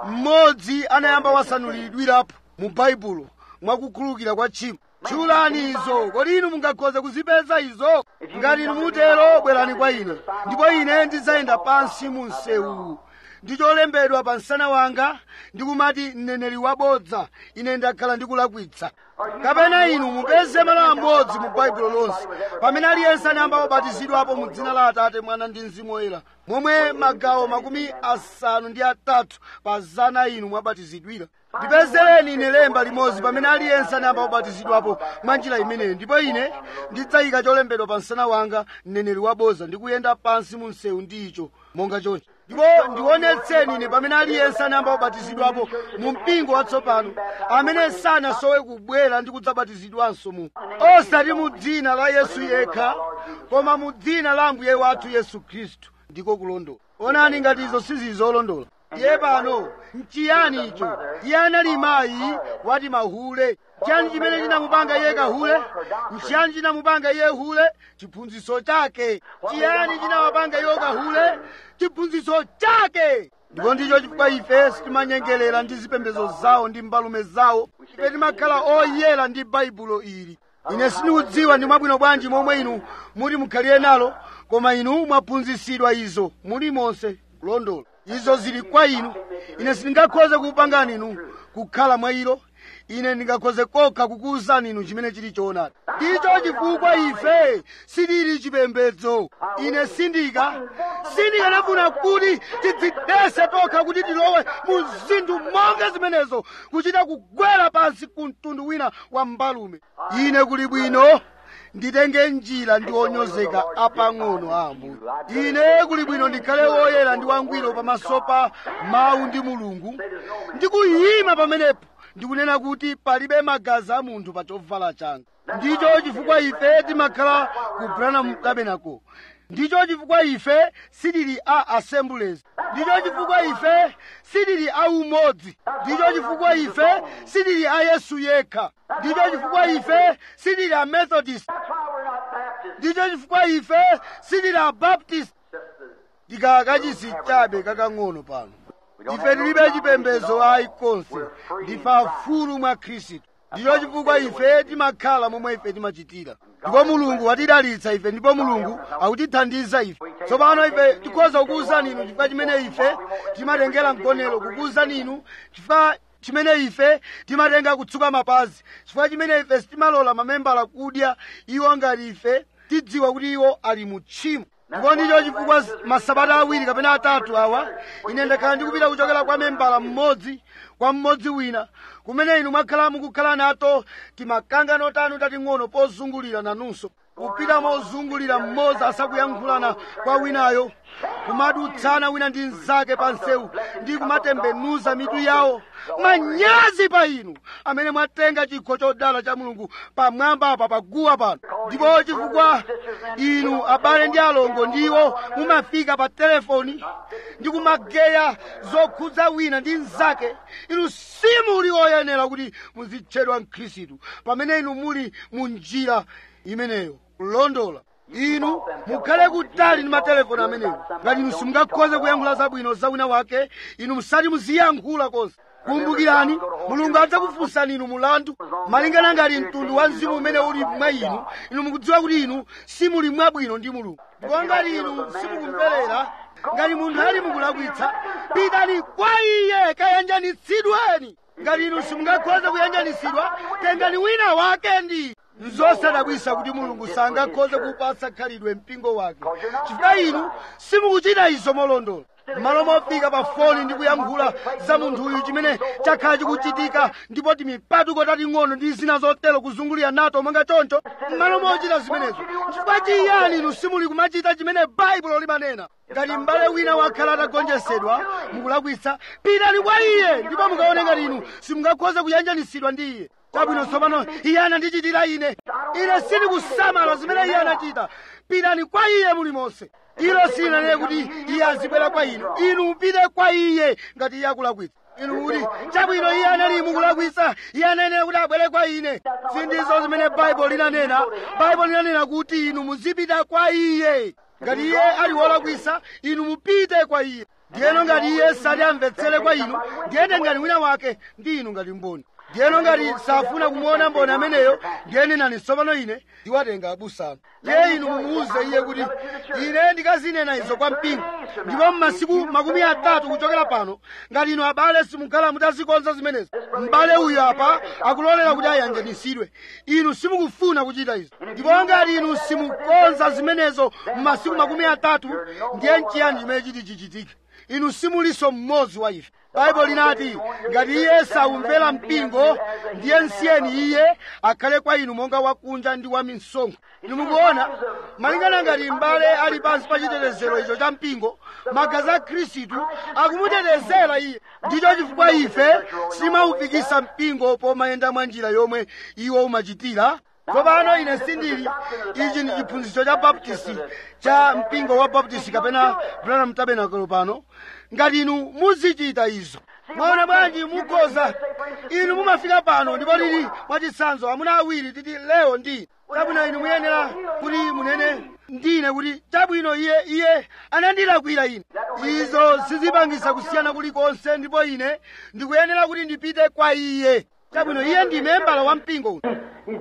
mmodzi anayamba wasanuliridwirapo mu baibulo mwakukhululukira kwa tchimo tchulani izo kodi inu mungakhoze kuzipeza izo ngati inu mutero bwerani kwa ine ndipo ine ndidzayenda pansi mu msewu ndi cholembedwa pa msana wanga ndikumati mneneri wabodza ine ndakhala ndikulakwitsa kapena inu mupeze malo amodzi mu baibulo lonse pamene aliyense anayamba wabatizidwapo mu dzina la atate mwana ndi mzimu woyera momwe magawo makumi asanu ndi atatu pa zana inu mwabatizidwira ndipezereni ine lemba limodzi pamene aliyense anayamba wabatizidwapo mwa njira imeneyo ndipo ine ndidzayika cholembedwa pa msana wanga mneneri waboza ndi kuyenda pansi mu msewu ndi icho monga choncho ndipo ndionetseni ine pamene aliyense anayamba wabatizidwapo mu mpingo watsopano amene sanasowe kubwera ndi kudzabatizidwanso mu osati mu dzina la yesu yekha koma mu dzina la ambuye wathu yesu khristu ndiko kulondola onani ngati izo sizizolondola iye pano nchiyani icho iye anali mayi wati mahule chiyani chimene chinamupanga iye kahule nchiyani chinamupanga iye hule chiphunzitso chake chiyani chinawapanga iwo kahule chiphunzitso chake ndipo ndicho chifukwa ife sitimanyengerera ndi zipembedzo zawo ndi mbalume zawo ife timakhala oyera ndi baibulo ili ine sindikudziwa ndi mwabwino bwanji momwe inu muti mukhalire nalo koma inu mwaphunzitsidwa izo muli monse kulondola izo zili kwa inu ine sindingakhoze kupangani inu kukhala mwa ilo ine ndingakhoze kokha kukuwuzani inu chimene chili choonadi ndicho chifukwa ife sitili chipembedzo ine sindika sindikanafuna kuti tidzidese tokha kuti tilowe mu zinthu monga zimenezo kuchita kugwera pansi ku mtundu wina wa mbalume ine kuli bwino nditenge njira ndi onyozeka apang'ono a ambuye ine kuli bwino ndikhale woyera ndi wangwiro pamaso pa mawu ndi mulungu ndikuyima pamenepo ndikunena kuti palibe magazi a munthu pa chovala changa ndicho chifukwa ife timakhala ku branham tabernacle ndicho chifukwa ife sitili a assemblies ndicho chifukwa ife sitili a umodzi ndicho chifukwa ife sitili a yesu yekha ndicho chifukwa ife sitili a methodist That's why we're not Baptists. ndicho chifukwa ife sitili a baptist ndikakachisi chabe kakang'ono pano ife tilibe chipembedzo ayi konse ndife afulu mwa khristu ndicho chifukwa ife timakhala momwe ife timachitira ndipo mulungu watidalitsa ife ndipo mulungu akutithandiza ife tsopano ife tikhoza kukuwuzani inu chifukwa chimene ife timatengera mgonero kukuwuzani inu chifukwa chimene ife timatenga kutsuka mapazi chifukwa chimene ife sitimalola mamembala kudya iwo ngati ife tidziwa kuti iwo ali mu tchimo ndipo ndicho chifukwa masabata awiri kapena atatu awa ine ndakhala ndikupita kuchokera kwa membala mmodzi kwa mmodzi wina kumene inu mwakhala mukukhala nato timakangano tanu tating'ono pozungulira nanunso kupita mozungulira mmodzi asakuyankhulana kwa winayo kumadutsana wina ndi mnzake pa nsewu ndi kumatembenuza mitu yawo manyazi pa inu amene mwatenga chikho chodala cha mulungu pamwamba apa paguwa pano ndipo chifukwa inu abale ndi alongo ndiwo mumafika pa telefoni ndi kumageya zokhudza wina ndi mnzake inu simuli oyenera kuti muzitchedwa mkhristu pamene inu muli mu njira imeneyo kulondola inu mukhale kutali ndi matelefoni amenewo ngati inu simungakhoze kuyankhula zabwino za wina wake inu musati muziyankhula konse kumbukirani mulungu adzakufunsani inu mulandu malingana ngati mtundu wa mzimu umene uli mwa inu inu mukudziwa kuti inu simuli mwabwino ndi mulungu ndipo ngati inu simukumverera ngati munthu ali mukulakwitsa pitani kwa iye kayanjanitsidweni ngati inu simungakhoze kuyanjanitsidwa tengani wina wake ndi nzosadabwisa kuti mulungu sangakhoze kupatsa khalidwe mpingo wake chifukwa inu simukuchita izo molondola m'malo mofika pa foni ndi kuyankhula za munthu uyu chimene chakhala chikuchitika ndipo timipatuko tating'ono ndi zina zotero kuzungulira nato monga choncho m'malo mochita zimenezo chifukwa chiyani inu simuli kumachita chimene baibulo limanena ngati m'bale wina wakhala atagonjetsedwa mukulakwitsa pitani kwa iye ndipo mukaone ngati inu simungakhoze kuyanjanitsidwa ndi iye chabwino tsopano iye anandichitira ine ine sindikusamala zimene iye anachita pitani kwa iye mulimonse ilo silinanene kuti iye azibwera kwa inu inu mupite kwa iye ngati iye akulakwitsa inu kuti chabwino iye anali mukulakwitsa iye ananena kuti abwere kwa ine sindizo zimene baibulo linanena baibulo linanena kuti inu muzipita kwa iye ngati iye ali wolakwitsa inu mupite kwa iye ndiyeno ngati iye sati amvetsere kwa inu ndiye tengani wina wake ndi inu ngati mboni ndiyeno ngati safuna kumuona mboni ameneyo ndiye nenani tsopano ine ndiwatenga abusanu ndiye inu mumuwuze iye kuti ine ndikazinena izo kwa mpingo ndipo m'masiku makumi atatu kuchokera pano ngati inu abale simukhala mutazikonza zimenezo m'bale uyu apa akulolera kuti ayanjanitsidwe inu simukufuna kuchita izo ndipo ngati inu simukonza zimenezo m'masiku makumi atatu ndiye nchiyani chimene chiti chichitike inu simuliso mmodzi wa ife baibulo linati ngati iye saumvera mpingo ndiye nsiyeni iye akhale kwa inu monga wakunja ndi wa misonkho inu mukuona malingana ngati m'bale ali pansi pa chitetezero icho cha mpingo magazi a khristu akumutetezera iye ndicho chifukwa ife simaufikisa mpingo pomayenda mwa njira yomwe iwo umachitira tsopano ine sindili ichi ndi chiphunzitso cha baptisti cha mpingo wa baptisti kapena branham tabernacle pano ngati inu muzichita izo mwaona bwanji mukhoza inu mumafika pano ndipo lili mwachitsanzo amuna awiri titi leo ndi chabwino inu muyenera kuti munene ndine kuti chabwino iye iye anandilakwira ine izo sizipangisa kusiyana kulikonse ndipo ine ndikuyenera kuti ndipite kwa iye chabwino iye ndi membala wa mpingo uno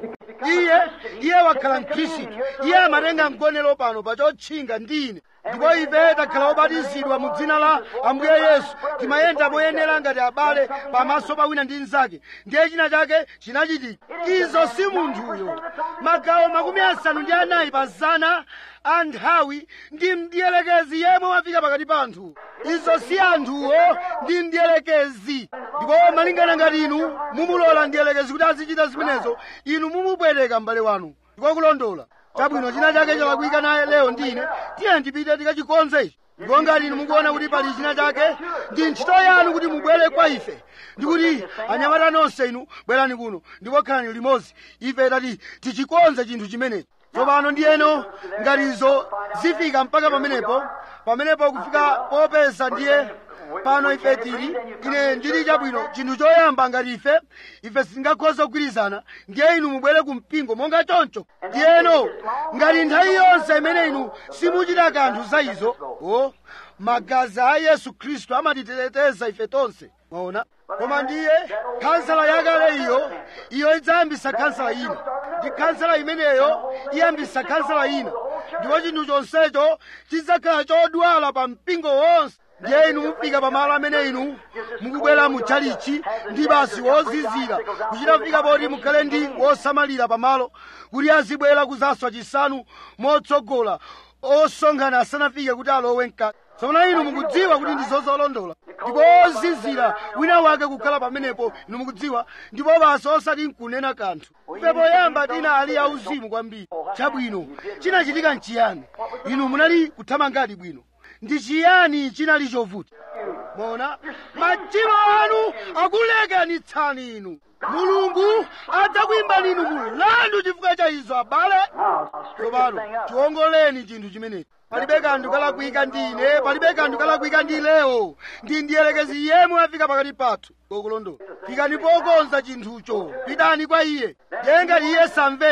iye iye wakhala mkhristu iye amatenga mgonero pano pa chotchinga ndi ine ndipo ife takhala obatizidwa mu dzina la ambuye yesu timayenda moyenera ngati abale pamaso pa wina ndi mnzake ndiye china chake chinachitika izo si munthuyo magawo makumi asanu ndi anayi pa zana a nthawi ndi mdiyelekezi yemwe wafika pakati pa anthu izo si anthuwo ndi mdiyelekezi ndipo malingana ngati inu mumulola mdiyelekezi kuti azichita zimenezo inu mumubwereka m'bale wanu ndiko kulondola chabwino china chake chalakwika naye lero ndine tiye ndipite tikachikonze ichi ndipo ngati inu mukuona kuti pali china chake ndi ntchito yanu kuti mubwere kwa ife ndikuti anyamata nonse inu bwerani kuno ndipo khalani limodzi ife tati tichikonze chinthu chimenechi tsopano ndiyeno ngati izo zifika mpaka pamenepo pamenepo kufika popeza ndiye pano ife tili ine ndili chabwino chinthu choyamba ngati ife ife sitingakhoza kugwirizana ndiye inu mubwere ku mpingo monga choncho ndiyeno ngati nthawi yonse imene inu simuchita kanthu za izo o magazi a yesu khristu amatiteteza ife tonse mwaona koma ndiye khansala yakale iyo iyo idzayambisa khansala ina ndi khansala imeneyo iyambisa khansala ina ndipo chinthu chonsecho chidzakhala chodwala pa mpingo wonse ndiye inu mufika pamalo amene inu mukubwera mu chalichi ndi basi wozizira kuchita kufika poti mukhale ndi wosamalira pamalo kuti azibwera kuzaswa chisanu motsogola osonkhana asanafike kuti alowe mkati tsono inu mukudziwa kuti ndi zozolondola ndipo ozizira wina wake kukhala pamenepo inu mukudziwa ndipo basi osati nkunena kanthu ife poyamba tina ali auzimu kwambiri chabwino chinachitika nchiyani inu munali kuthamangadi bwino ndi chiyani chinali chovuta mona machimo anu akulekanitsani inu mulungu adzakuyimbani inu mulandu chifukwa cha izo abale tsopano tiwongoleni chinthu chimenechi palibe kanthu kalakwika ndi ine palibe kanthu kalakwika ndi leo ndi ndiyelekezi yemwe wafika pakati pathu kokulondola fikani pokonza chinthucho pitani kwa iye ndiye ngati iye samvera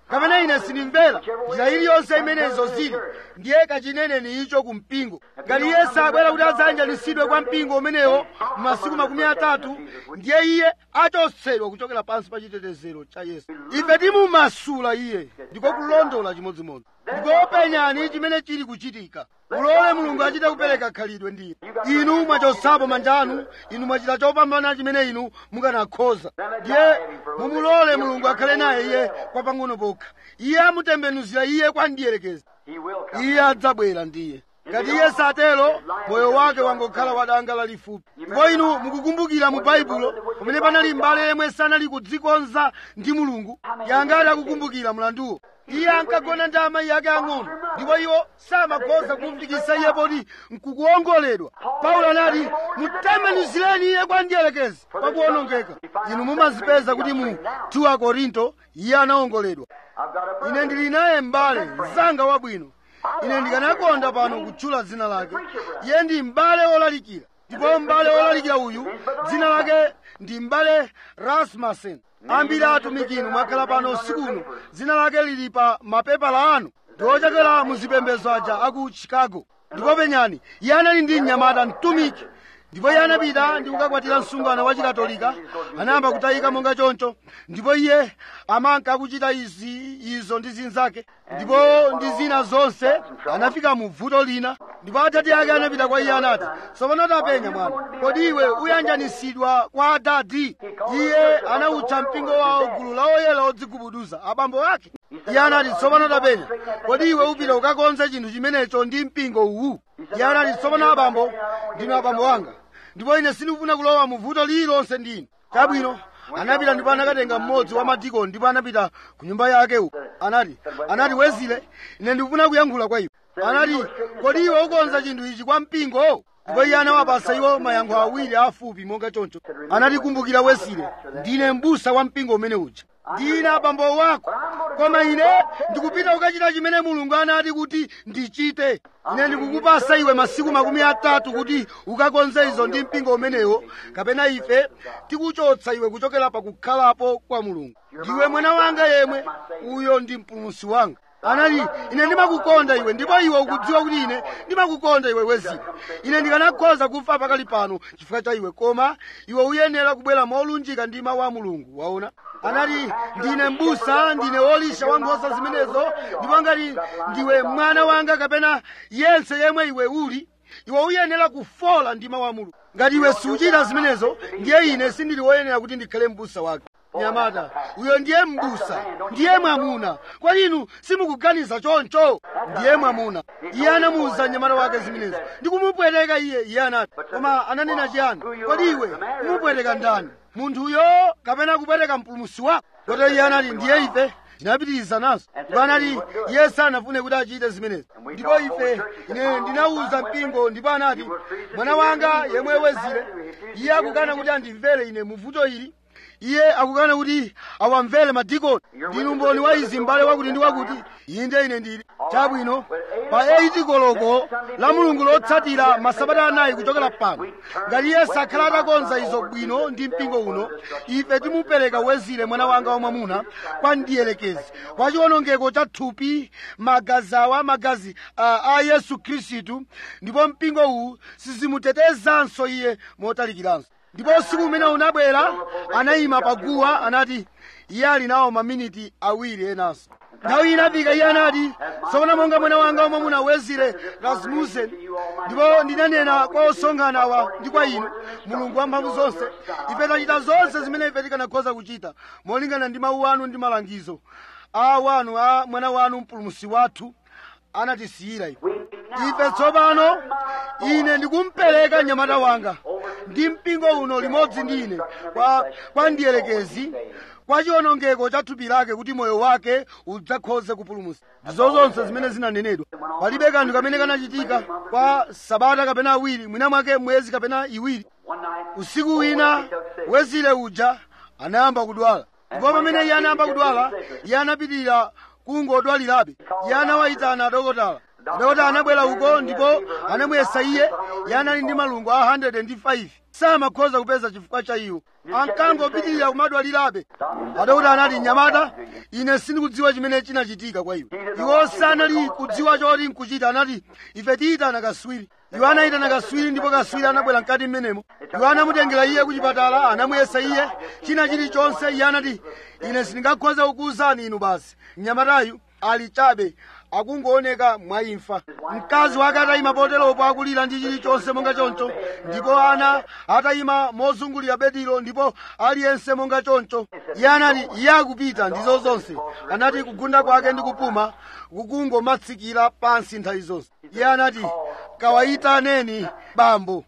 kapena ine sindimvera njira iliyonse imenezo zili ndiye kachineneni icho ku mpingo ngati iye sabwera kuti adzanjanisidwe kwa mpingo umenewo masiku makumi atatu ndiye iye achotsedwa kuchokera pansi pa chitetezero cha yesu ife timumasula iye ndiko kulondola chimodzimodzi ndipo penyani chimene chili kuchitika mulole mulungu achite kupereka khalidwe ndiye inu mwachotsapo manja anu inu mwachita chopambana chimene inu mukanakhoza ndiye mumulole mulungu akhale naye iye kwa pang'ono pokha iye amutembenuzira iye kwa ndiyerekezi He will come. iye adzabwera ndiye ngati iye satero moyo wake wangokhala wadanga lalifupi ndipo inu mukukumbukira mu baibulo pamene panali mbale yemwe sanali kudzikonza ndi mulungu yangati akukumbukira mlanduwo iye ankagona ndi amayi ake ang'ono ndipo iwo samakhoza kumfikisa iye poti nkukuongoledwa paulo anati mutembenuzireni iye kwa ndiyelekezi pakuwonongeka inu mumazipeza kuti mu 2 akorinto iye anaongoledwa I've got a ine brother. ndili naye m'bale mzanga wabwino ine ndikanakonda pano kutchula dzina lake iye ndi m'bale wolalikira ndipo m'bale wolalikira uyu dzina lake ndi m'bale rasmussen ambiri atumiki inu mwakhala pano usiku uno dzina lake lili pa mapepala anu ndi ochokera mu zipembedzo aja aku chicago ndipo penyani iye anali ndi mnyamata mtumiki ndipo iye anapita ndi kukakwatira msungwana wa chikatolika anayamba kutayika monga choncho ndipo iye amanka akuchita izi izo ndi zinzake ndipo ndi zina zonse anafika mu vuto lina ndipo atati ake anapita kwa iye anati tsopano tapenya mwana kodi iwe uyanjanisidwa kwa adadi iye anawutcha mpingo wawo gulu la oyera odzigubuduza abambo ake iye anati tsopano tapenya kodi iwe upita ukakonze chinthu chimenecho ndi mpingo uwu iye anati tsopano abambo ndinu abambo wanga ndipo ine sindikufuna kulowa mu vuto lililonse ndi inu chabwino anapita ndipo anakatenga mmodzi wa madikoni ndipo anapita ku nyumba yake uko anati anati wezile ine ndikufuna kuyankhula kwa iwe anati kodi iwe ukonza chinthu ichi kwa mpingo ndipo iye anawapasa iwo mayankho awiri afupi monga choncho anati kumbukira wesile ndine m'busa wa mpingo umene uja ndine abambo wako koma ine ndikupita kukachita chimene mulungu anati kuti ndichite ine ndikukupasa iwe masiku makumi atatu kuti ukakonze izo ndi mpingo umenewo kapena ife tikuchotsa iwe kuchokera pakukhalapo kwa mulungu ndiwe mwana wanga yemwe uyo ndi mpulumutsi wanga anati ine ndimakukonda iwe ndipo iwe ukudziwa kuti ine ndimakukonda iwe wezile ine ndikanakhoza kufa pakali pano chifukwa cha iwe koma iwe uyenera kubwera molunjika ndi mawu a mulungu waona anati ndine m'busa ndine wolisha wa nkhosa zimenezo ndipo ngati ndiwe mwana wanga kapena yense yemwe iwe uli iwe uyenera kufola ndi mawu a mulungu ngati iwe suchita zimenezo ndiye ine sindili woyenera kuti ndikhale m'busa wake nyamata uyo ndiye m'busa ndiye mwamuna kwa inu simukuganiza choncho ndiye mwamuna iye anamuwuza mnyamata wake zimenezo ndikumupweteka iye iye anati koma ananena chiyani kodi iwe kumupweteka ndani munthuyo kapena kupweteka mpulumutsi wako kotero iye anati ndiye ife tinapitiriza nazo ndipo anati iye sanafune kuti achite zimenezi ndipo ife ine ndinawuza mpingo ndipo anati mwana wanga yemwe wezile iye akukana kuti andimvere ine muvuto ili iye akukana kuti awamvere madikoni ndinu mboni wa izi m'bale wakuti ndi wakuti inde ine ndili chabwino pa 8 koloko la mulungu lotsatira masabata anayi kuchokera pano ngati iye sakhala atakonza izo bwino ndi mpingo uno ife timupereka wezile mwana wanga wamwamuna kwa ndiyelekezi kwa chiwonongeko cha thupi magazi awa magazi a, a yesu khristu ndipo mpingo uwu sizimutetezanso iye motalikiranso ndipo usiku umene unabwera anayima paguwa anati iye ali nawo maminiti awiri enanso nthawi inafika iye anati tsopano monga mwana wanga wamwamuna wezile rasmussen ndipo ndinanena kwa osonkhana awa ndi kwa inu mulungu wamphamvu zonse ife tachita zonse zimene ife tikanakhoza kuchita molingana ndi mawu anu ndi malangizo a wanu a mwana wanu mpulumutsi wathu anatisiyira ife ife tsopano ine ndikumpereka mnyamata wanga ndi mpingo uno limodzi ndi ine kwa, kwa ndiyelekezi kwa chiwonongeko cha thupi lake kuti moyo wake udzakhoze kupulumutsa ndizo zonse zimene zinanenedwa palibe kanthu kamene kanachitika kwa sabata kapena awiri mwina mwake mwezi kapena iwiri One night, usiku wina wezile uja anayamba kudwala ndipo pamene iye anayamba kudwala iye anapitirira kungodwalirabe iye anawayitana adokotala adokotala anabwera uko ndipo anamuyesa iye iye anali ndi malungu a 105 samakhoza kupeza chifukwa cha iwo ankangopitirira kumadwalirabe adokotala anati nyamata ine sindikudziwa chimene chinachitika kwa iwo iwo sanali kudziwa choti nkuchita anati ife tiyitana kaswiri iwo anayitana kaswiri ndipo kaswiri anabwera mkati mmenemo iwo anamutengera iye ku chipatala anamuyesa iye china chilichonse iye anati ine sindingakhoza kukuwuzani inu basi mnyamatayu ali chabe akungooneka mwaimfa mkazi wake atayima poteropo akulira ndi chilichonse monga choncho ndipo ana atayima mozungulira bedilo ndipo aliyense monga choncho iye anati iye akupita ndizo zonse anati kugunda kwake ndi kupuma kukungomatsikira pansi nthawi zonse iye anati kawayitaneni bambo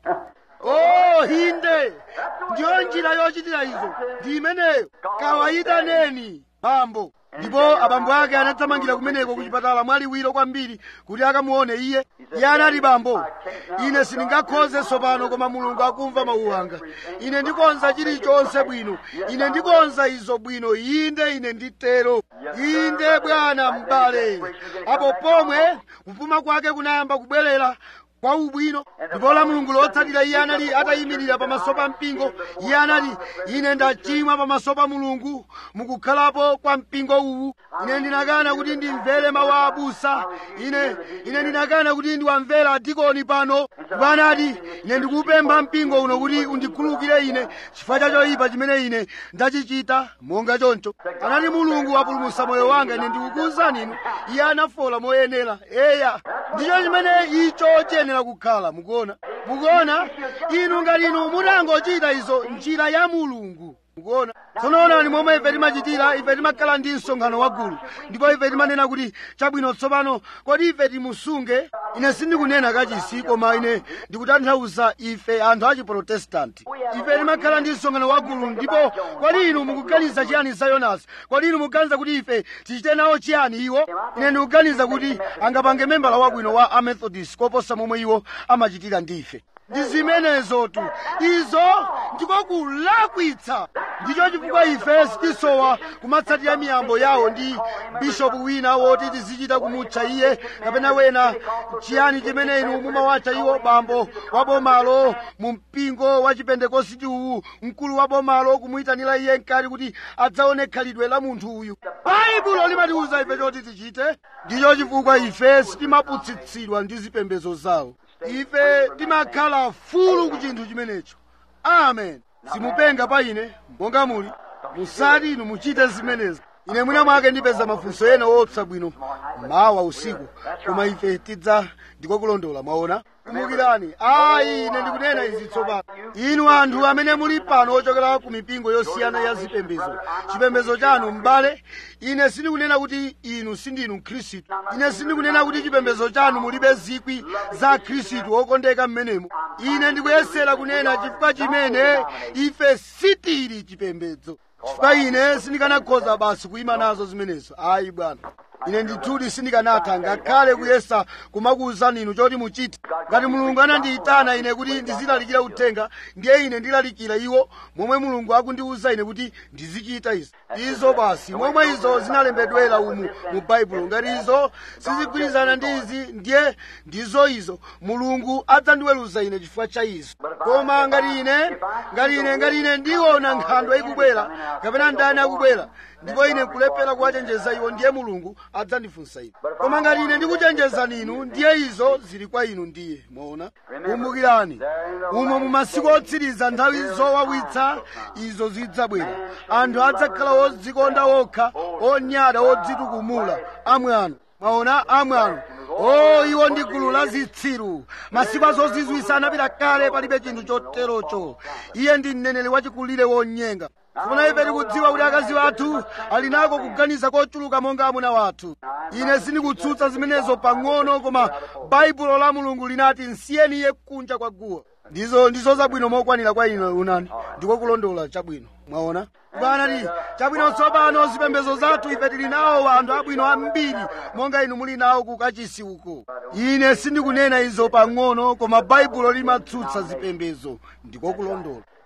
oh inde ndiyo njira yochitira izo ndi imeneyo kawayitaneni bambo ndipo abambo ake anathamangira kumeneko ku chipatala mwaliwiro kwambiri kuti akamuone iye iye anati bambo ine sindingakhoze tsopano koma mulungu akumva mawu anga ine ndikonza chilichonse bwino ine ndikonza izo bwino inde ine nditero inde bwana m'bale apo pomwe kupuma kwake kunayamba kubwerera kwa ubwino ndipo la mulungu lotsatira iye anali atayimirira pamaso pa mpingo iye anati ine ndachimwa pamaso pa mulungu mukukhalapo kwa mpingo uwu ine ndinakana kuti ndimvere mawu a abusa ine ine ndinakana kuti ndiwamvera adikoni pano ndipo anati ine ndikupempha mpingo uno kuti undikhululukire ine chifukwa cha choyipa chimene ine ndachichita monga choncho anati mulungu wapulumutsa moyo wanga ine ndikukuwuzani inu iye anafola moyenera eya ndicho chimene icho chiyenera kukhala mukuona mukuona inu ngati inu mutangochita izo njira ya mulungu mukuona tsono onani momwe ife timachitira ife timakhala ndi msonkhano wagulu ndipo ife timanena kuti chabwino tsopano kodi ife timusunge ine sindikunena kachisi koma ine ndikutanthauza ife anthu a chiprotestanti ife timakhala ndi msonkhano wagulu ndipo kodi inu mukuganiza chiyani za yonasi kodi inu mukuganiza kuti ife tichite nawo chiyani iwo ine ndikuganiza kuti angapange membala wabwino wa amethodist koposa momwe iwo amachitira ndi ife ndi zimenezotu izo ndiko kulakwitsa ndicho chifukwa ife sitisowa kumatsatira miyambo yawo ndi bishopu wina woti tizichita kumutcha iye kapena wena chiyani chimene inu mumawatcha iwo bambo wa bomalo mu mpingo wa chipentekositi uwu mkulu wa bomalo kumuyitanira iye mkati kuti adzaone khalidwe la munthu uyu baibulo limatiwuza ife choti tichite ndicho chifukwa ife sitimaputsitsidwa ndi zipembedzo zawo ife timakhala fulu ku chinthu chimenecho amen simupenga pa ine monga muli musati inu muchite zimenezi ine mwina mwake ndipeza mafunso ena woopsa bwino mawa usiku koma ife tidza ndikokulondola mwaona kumbukirani ayi ine ndikunena izi tsopano inu anthu amene muli pano ochokera ku mipingo yosiyana ya zipembezo chipembezo chanu m'bale ine sindikunena kuti inu sindinu mkhristu ine sindikunena kuti chipembezo chanu mulibe zikwi za khristu okondeka m'menemo ine ndikuyesera kunena chifukwa chimene ife sitili chipembedzo chifukwa ine sindikanakhoza basi kuyima nazo zimenezo ayi bwana ine ndithudi sindikanatha ngakhale kuyesa kumakuwuzani inu choti muchite ngati mulungu anandiyitana ine kuti ndizilalikira uthenga ndiye ine ndilalikira iwo momwe mulungu akundiwuza ine kuti ndizichita izi izo basi momwe izo zinalembedwera umu mu baibulo ngati izo sizigwirizana ndi izi ndiye ndizo izo mulungu adzandiweruza ine chifukwa cha izo koma ngati ine ngati ine ngati ine ndiona nkhandwe ikubwera kapena ndani akubwera ndipo ine nkulephera kuwachenjeza iwo ndiye mulungu adzandifunsa ine koma ngati ine ndikuchenjezani inu ndiye izo zili kwa inu ndiye mwaona kumbukirani umo mu masiku otsiriza nthawi zowawitsa izo zidzabwera anthu adzakhala odzikonda okha onyada odzitukumula amwano mwaona amwano o iwo ndi gulu la zitsiru masiku azozizwisa anapita kale palibe chinthu choterocho iye ndi mneneri wachikulire wonyenga sifuna ife tikudziwa kuti akazi wathu ali nako kuganiza kochuluka monga amuna wathu ine sindikutsutsa zimenezo pang'ono koma baibulo la mulungu linati nsiyeni iye kunja kwa guwa ndizo ndizo zabwino mokwanira kwa ine unani ndiko kulondola chabwino mwaona kubanati chabwino tsopano zipembezo zathu ife tili nawo anthu abwino ambiri monga inu muli nawo ku kachisi uko ine sindikunena izo pang'ono koma baibulo limatsutsa zipembezo ndiko kulondola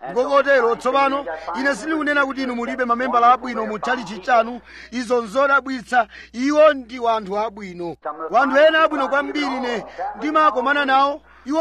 ndipo kotero tsopano ine sindikunena kuti inu mulibe mamembala abwino mu tchalichi chanu izo nzodabwitsa iwo ndi wanthu abwino wanthu ena abwino kwambiri ine ndimakomana nawo iwo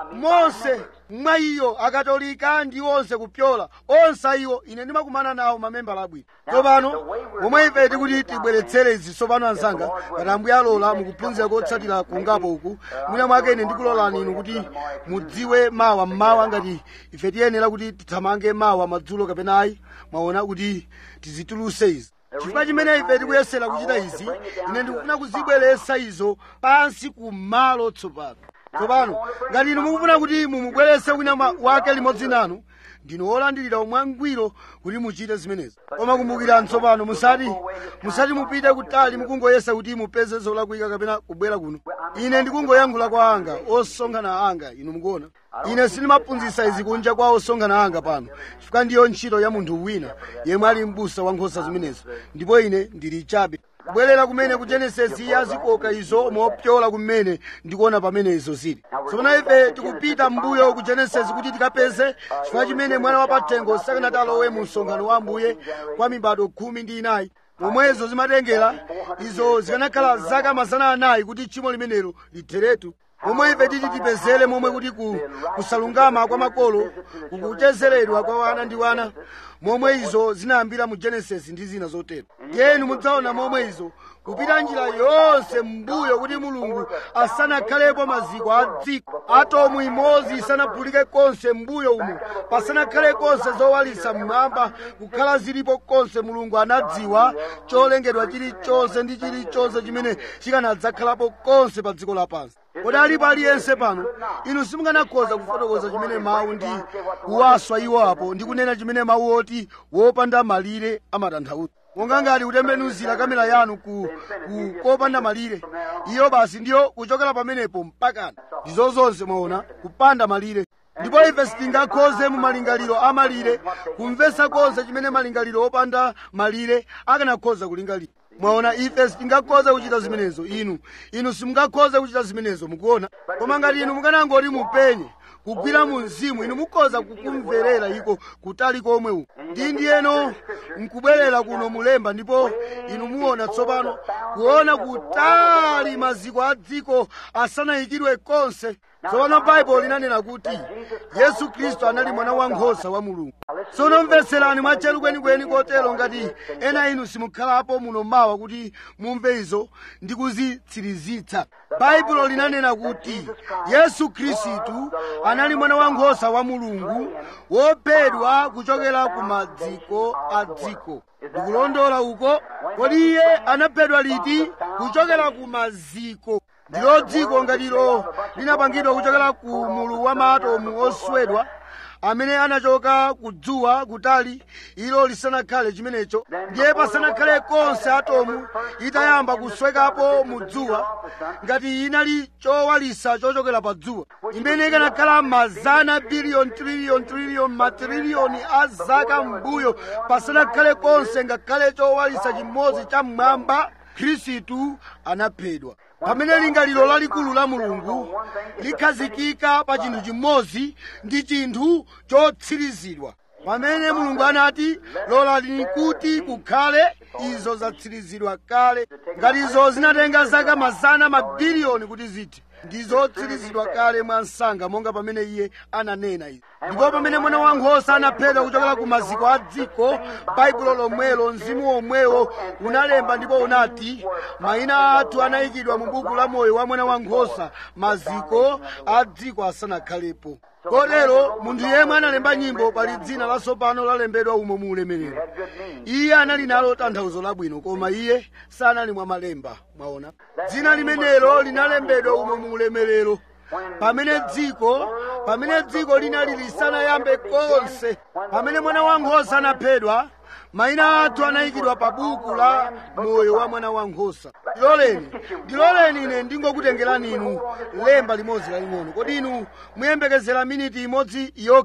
monse mwa iyo akatolika ndi onse kupyola onse iwo ine ndimakumana nawo mamembala abwino tsopano pomwe ife tikuti tibweretsere izi tsopano anzanga ngati ambuye alola mukuphunzira kotsatira kungapo uku mwina mwake ine ndikulolani inu kuti mudziwe mawa mmawa ngati ife tiyenera kuti tithamange mawa madzulo kapena ayi mwaona kuti tizituluse izi chifukwa chimene ife tikuyesera kuchita izi ine ndikufuna kuzibweretsa izo pansi kumalo tsopano tsopano ngati inu mukufuna kuti mumubweretse wina wake limodzi nanu ndinu olandirira mwangwiro kuti muchite zimenezi koma kumbukirani tsopano musati musati mupite kutali mukungoyesa kuti mupeze zolakwika kapena kubwera kuno ine ndikungoyankhula kwa anga osonkhana anga inu mukuona ine sindimaphunzitsa izi kunja kwa osonkhana anga pano chifukwa ndiyo ntchito ya munthu wina yemwe ali m'busa wa nkhosa zimenezo ndipo ine ndili chabe kubwerera kumene ku genesisi yazikoka izo mopyola kumene ndikuona pamene izo zili tsopano ife tikupita mbuyo ku genesisi kuti tikapeze chifukwa chimene mwana wa pathengo sakanati alowe mu msonkhano wa ambuye kwa mibado khumi ndi inayi momwezo zimatengera izo zikanakhala zaka mazana anayi kuti tchimo limenelo litheretu momwe ife titi tipezere momwe kuti ku, kusalungama kwa makolo kukuchezeredwa kwa wana ndi wana momwe izo zinayambira mu genesis ndi zina zotero yenu mudzaona momwe izo kupita njira yonse m'mbuyo kuti mulungu asanakhalepo maziko a dziko atomu imodzi isanaphulike konse m'mbuyo umo pasanakhale konse zowalitsa mmwamba kukhala zilipo konse mulungu anadziwa cholengedwa chilichonse ndi chilichonse chimene chikanadzakhalapo konse pa dziko lapansi kodi alipo aliyense pano inu simunganakhoza kufotokoza chimene mawu ndi kuwaswa iwo apo ndi kunena chimene mawu oti wopanda malire amatanthauza monga ngati kutembenuzira kamera yanu ku, ku kopanda malire iyo basi ndiyo kuchokera pamenepo mpakana ndizo zonse mwaona kupanda malire ndipo ife sitingakhoze mu malingaliro a malire kumvetsa konse chimene malingaliro opanda malire akanakhoza kulingalira mwaona ife sitingakhoze kuchita zimenezo inu inu simungakhoze kuchita zimenezo mukuona koma ngati inu mukanangoti mupenye kugwira mu mzimu inu mukhoza kukumverera iko kutali komwe uku ndi ndiyeno nkubwerera kuno mulemba ndipo inu muona tsopano kuona kutali maziko a dziko asanayikidwe konse tsopano baibulo linanena kuti yesu khristu anali mwana wankhosa wa mulungu tsono mvetserani mwatcheru kwenikweni kotero ngati ena inu simukhalapo muno mawa kuti mumve izo ndi kuzitsirizitsa baibulo linanena kuti yesu khristu anali mwana wankhosa wa mulungu wophedwa kuchokera ku maziko a dziko ndikulondola uko kodi iye anaphedwa liti kuchokera ku maziko ndilo dziko ngatilo linapangidwa kuchokera ku mulu wa maatomu oswedwa amene anachoka kudzuwa kutali ilo lisanakhale chimenecho ndiye pasanakhale konse atomu itayamba kuswekapo mu dzuwa ngati inali chowalisa chochokera pa dzuwa imene ikanakhala mazana biliyoni triliyoni triliyoni matriliyoni a zaka m'mbuyo pasanakhale konse ngakhale chowalisa chimodzi cha mmwamba khristu anaphedwa pamene lingaliro lalikulu la mulungu likhazikika pa chinthu chimodzi ndi chinthu chotsirizidwa pamene mulungu anati lolani kuti kukhale izo zatsirizidwa kale ngati izo zinatenga zaka mazana mabiliyoni kuti zithe ndizotsirizidwa kale mwa msanga monga pamene iye ananena izi ndipo pamene mwana wankhosa anaphedwa kuchokera ku maziko a dziko baibulo lomwelo mzimu womwewo unalemba ndipo unati mayina athu anayikidwa mu buku la moyo wa mwana wankhosa maziko a dziko asanakhalepo kotero munthu yemwe analemba nyimbo pali dzina latsopano lalembedwa umo mu ulemerero iye anali nalo tanthauzo labwino koma iye sanali mwa malemba mwaona dzina limenelo linalembedwa umo mu ulemerero pamene dziko pamene dziko linali lisanayambe konse pamene mwana wankhosa anaphedwa mayina athu anayikidwa pa buku la moyo wa mwana wankhosa ndiloleni ndiloleni ine ndingokutengerani inu lemba limodzi laling'ono kodi inu muyembekezera miniti imodzi yokha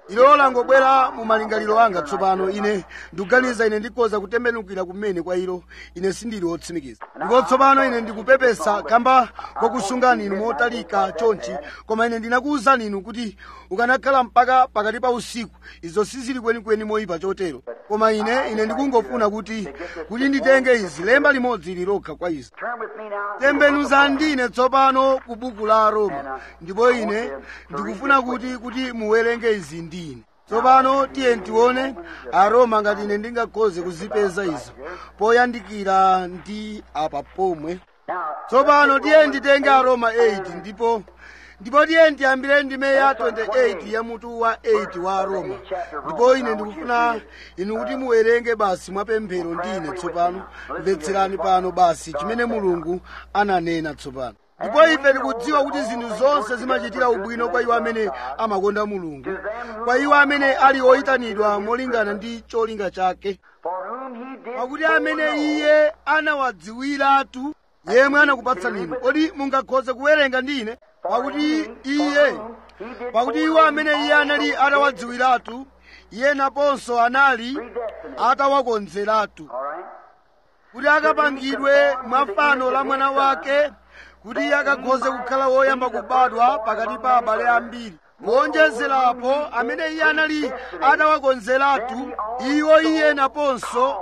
ilo langobwera mu malingaliro anga tsopano ine ndikuganiza ine ndikhoza kutembenukira kumene kwa ilo ine sindili wotsimikiza ndipo tsopano ine ndikupepesa kamba kokusungani inu motalika chonchi koma ine ndinakuwuzani inu kuti ukanakhala mpaka pakati pa usiku izo sizili kwenikweni moyipa chotero koma ine ine ndikungofuna kuti kuti nditenge izi lemba limodzi lilokha kwa izi Turn with me now. tembenuza ndine tsopano ku buku la roma ndipo ine ndikufuna kuti kuti muwerenge izi ndine tsopano tiye tione aroma ngati ine ndingakhoze kuzipeza izo poyandikira ndi apa pomwe Now, tsopano tiye nditenge aroma 8 ndipo ndipo tiye ndiyambire ndime ya 28 ya mutu wa 8 wa aroma ndipo ine ndikufuna inu kuti muwerenge basi mwapemphero ndine tsopano mvetserani pano basi chimene mulungu ananena tsopano ndipo ife tikudziwa kuti zinthu zonse zimachitira ubwino kwa iwo amene amakonda mulungu kwa iwo amene ali oyitanidwa molingana ndi cholinga chake for whom he did pakuti amene iye anawadziwiratu yemwe anakupatsani inu kodi mungakhoze kuwerenga ndine pakuti iye pakuti iwo amene iye anali atawadziwiratu iye naponso anali atawakonzeratu All right? kuti akapangidwe mwafano la mwana wake kuti iye akakhoze kukhala woyamba kubadwa pakati pa abale ambiri kuonjezerapo amene iye anali atawakonzeratu iwo iye naponso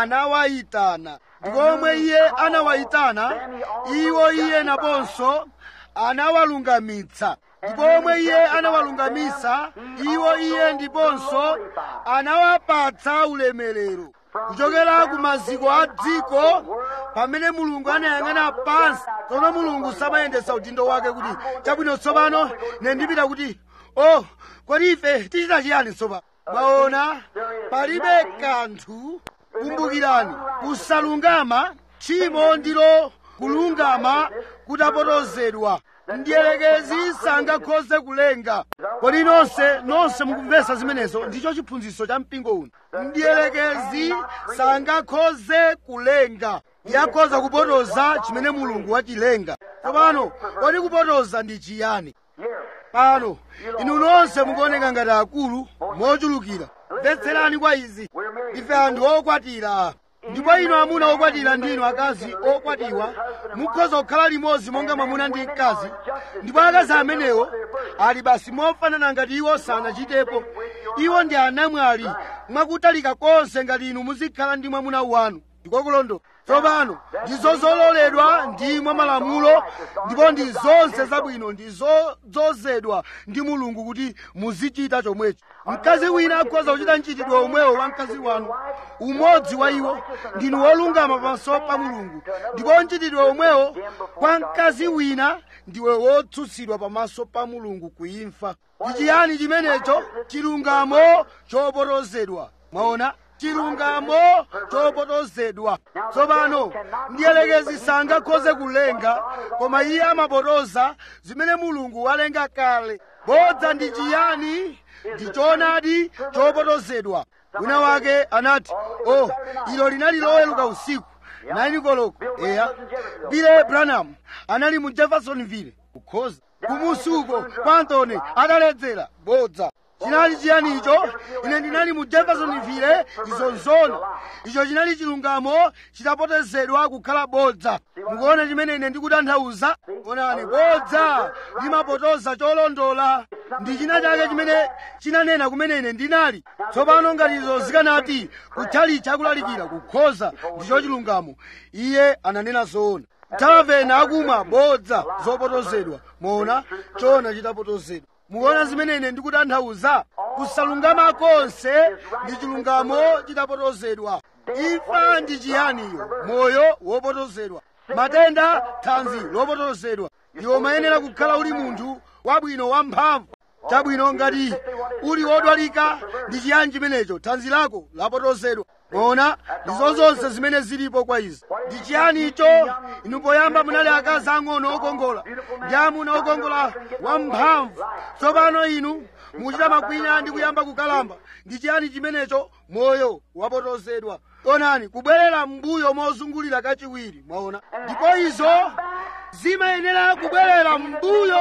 anawayitana ndipo omwe iye anawayitana iwo iye naponso anawalungamitsa ndipo omwe iye anawalungamitsa iwo iye ndiponso anawapatsa ulemerero kuchokera ku maziko a dziko pamene mulungu anayang'ana pansi tsono mulungu samayendetsa udindo wake kuti chabwino tsopano ine ndipita kuti oh kodi ife tichita chiyani tsopano mwaona palibe kanthu kumbukirani kusalungama tchimo ndilo kulungama kutapotozedwa mdierekezi sangakhoze kulenga kodi nonse nonse mukumvetsa zimenezo ndicho chiphunzitso cha mpingo uno mdierekezi sangakhoze kulenga yakhoza kupotoza chimene mulungu wachilenga tsopano kodi kupotoza ndi chiyani Here. pano inu nonse mukuoneka ngati akulu mochulukira mvetserani kwa izi ife anthu okwatira ndipo inu amuna okwatira ndinu akazi okwatiwa mukhoza kukhala limodzi monga mwamuna ndi mkazi ndipo akazi amenewo ali basi mofanana ngati iwo sanachitepo iwo ndi anamwali mwakutalika konse ngati inu muzikhala ndi mwamuna wanu ndiko kulondola tsopano ndizo zololedwa ndi mwa malamulo ndipo ndi zonse zabwino ndi zodzozedwa ndi mulungu kuti muzichita chomwecho mkazi wina akhoza kuchita mchitidwe omwewo wa mkazi wanu umodzi wa iwo ndinu wolungama pamaso pa mulungu ndipo mchitidwe omwewo kwa mkazi wina ndiwe wotsutsidwa pamaso pa mulungu kuimfa ndi chiyani chimenecho chilungamo chopotozedwa mwaona chilungamo chopotozedwa tsopano mdierekezi sangakhoze kulenga koma iye amapotoza zimene mulungu walenga kale bodza ndi chiyani ndi choonadi chopotozedwa wina wake anati oh ilo linali loweluka usiku naini koloko eya bile branham anali mu jeffersonville kukhoza kumusuko pantone adaledzera bodza chinali chiyani icho ine ndinali mu jeffersonville izo nzono icho chinali chilungamo chitapotozedwa kukhala bodza mukuona chimene ine ndikutanthauza onani bodza limapotoza cholondola ndi china chake chimene chinanena kumene ine ndinali tsopano ngati izo zikanati kutchalichi akulalikira kukhoza ndicho chilungamo iye ananena zoona talavena akumwa bodza zopotozedwa moona chona chitapotozedwa mukuona zimene ine ndikutanthauza kusalungama konse ndi chilungamo chitapotozedwa imfa ndi chiyaniyo moyo wopotozedwa matenda thanzi lopotozedwa iwo mayenera kukhala uli munthu wabwino wamphamvu chabwino ngati uli wodwalika ndi chiyani chimenecho thanzi lako lapotozedwa moona ndizo zonse zimene zilipo kwa izi ndi chiyani icho inu poyamba munali akazi ang'ono okongola ndi amuna okongola wamphamvu tsopano inu muchita makwinya ndi kuyamba kukalamba ndi chiyani chimenecho moyo wapotozedwa onani kubwerera m'mbuyo mozungulira kachiwiri mwaona ndipo izo zimayenera kubwerera m'mbuyo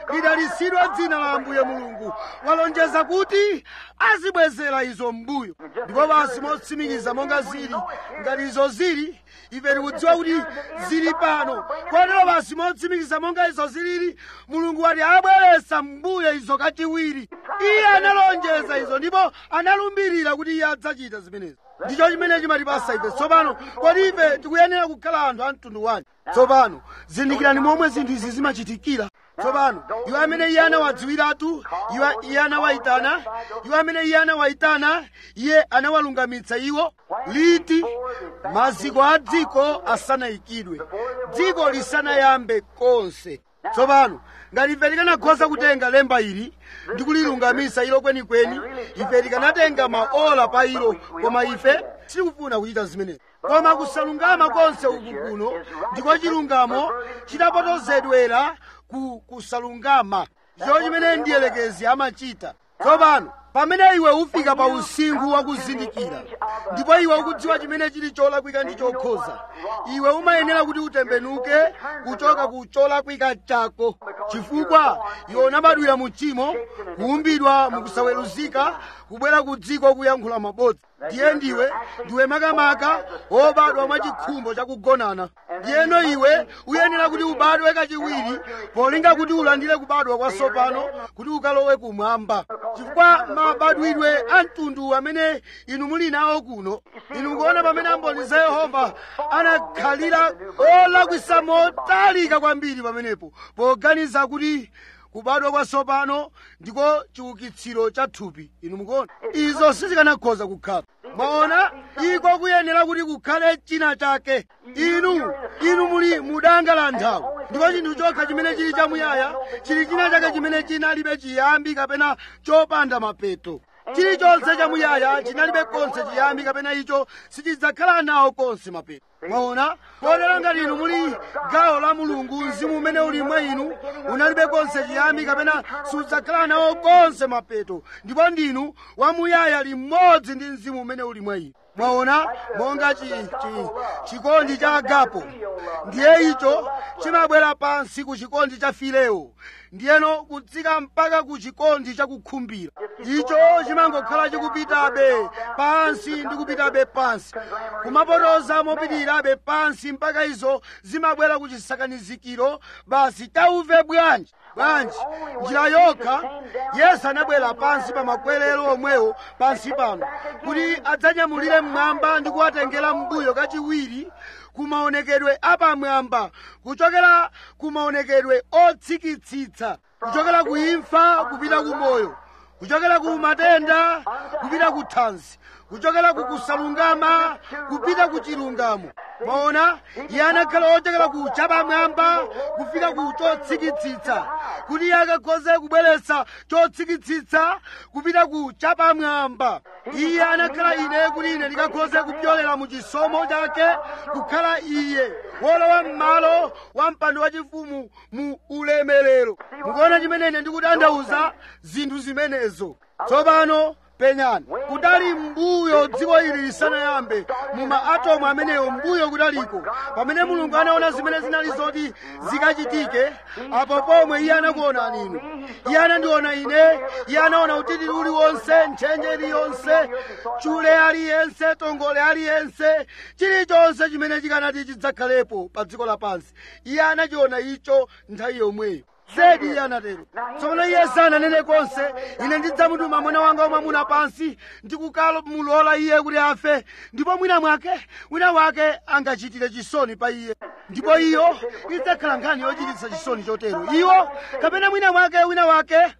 lidalisidwa dzina la ambuye mulungu walonjeza kuti azibwezera izo mbuyo ndipo basi motsimikiza monga zili ngati izo zili ife tikudziwa kuti zili pano kotero basi motsimikiza monga izo zilili mulungu wati abweretsa mbuyo izo kachiwiri iye analonjeza izo ndipo analumbirira kuti iye adzachita zimenezi ndicho chimene chimatipasa ife tsopano kodi ife tikuyenera kukhala anthu a mtundu wanji tsopano zindikirani momwe zinthu izi zimachitikira tsopano iwo amene iye anawadziwiratu iwo iye anawayitana iwo amene iye anawayitana iye anawalungamitsa iwo liti maziko a dziko asanayikidwe dziko lisanayambe konse tsopano ngati ife tikanakhoza kutenga lemba ili ndi kulilungamisa ilo kwenikweni ife tikanatenga maola pa ilo koma ife sitikufuna kuchita zimenezi koma kusalungama konse uku kuno ndiko chilungamo chidapotozedwera ku kusalungama ndicho chimene ndiyelekezi amachita tsopano pamene iwe ufika pa usinkhu wakuzindikira ndipo iwe ukudziwa chimene chili cholakwika ndi chokhoza iwe umayenera kuti utembenuke kuchoka ku cholakwika chako chifukwa iwe unabadwira mu tchimo kuumbidwa mukusaweruzika kubwera ku dziko kuyankhula mabodza ndiye ndiwe ndiwe makamaka wobadwa mwa chikhumbo chakugonana ndiyeno iwe uyenera kuti ubadwe kachiwiri polinga kuti ulandire kubadwa kwatsopano kuti ukalowe kumwamba chifukwa mabadwidwe a mtundu amene inu muli nawo kuno inu mukuona pamene amboni za yehova anakhalira olakwisa motalika kwambiri pamenepo poganiza kuti kubadwa kwatsopano ndiko chiukitsiro cha thupi inu mukuona izo sizikanakhoza kukhala mwaona iko kuyenera kuti kukhale china chake inu inu muli mudanga la nthawi ndipo chinthu chokha chimene chili chamuyaya chili china chake chimene chinalibe chiyambi kapena chopanda mapeto chilichonse chamuyaya chinalibe konse chiyambi kapena icho sichidzakhala nawo konse mapeto mwaona kotero ngati inu muli gawo la mulungu mzimu umene uli mwa inu unalibe konse chiyambi kapena sudzakhala nawo konse mapeto ndipo ndinu wamuyaya limodzi ndi mzimu umene uli mwa inu mwaona monga chi, chi, chikondi cha agapo ndiye icho chimabwera pansi ku chikondi cha fileo ndiyeno kutsika mpaka ku chikondi chakukhumbira icho chimangokhala chikupitabe pansi ndi kupitabe pansi kumapotoza mopitirirabe pansi mpaka izo zimabwera ku chisakanizikiro basi tauve bwanji bwanji njira yokha yesu anabwera pansi pa makwerero omwewo pansi pano kuti adzanyamulire mmwamba ndi kuwatengera mbuyo kachiwiri kumaonekedwe apamwamba kuchokera kumaonekedwe otsikitsitsa kuchokera ku imfa kupita ku moyo kuchokera ku matenda kupita ku thanzi kuchokera ku kusalungama kupita ku chilungamo mwaona iye anakhala ochokera ku chapamwamba kufika ku chotsikitsitsa kuti iye akakhoze kubweretsa chotsikitsitsa kupita ku chapamwamba iye anakhala ine kuti ine ndikakhoze kupyolera mu chisomo chake kukhala iye wolowa m'malo wa mpando wachifumu mu ulemerero mukuona chimene ine ndikutanthauza zinthu zimenezo tsopano penyani kudali mbuyo dziko ili lisanayambe mu maatomu amenewo mbuyo kudaliko pamene mulungu anaona zimene zinali zoti zikachitike apo pomwe iye anakuonani inu iye anandiona ine iye anaona utitiri uliwonse ntchenje iliyonse chule aliyense tongole aliyense chilichonse chimene chikanati chidzakhalepo pa dziko lapansi iye anachiona icho nthawi yomweyo zedi iye anatero tsopano iye sananene konse ine ndidzamutuma mwana wanga wamwamuna pansi ndikukalomulola iye kuti afe ndipo mwina mwake wina wake angachitire chisoni pa iye ndipo iyo idzakhala nkhani yochititsa chisoni chotero iwo kapena mwina mwake wina wake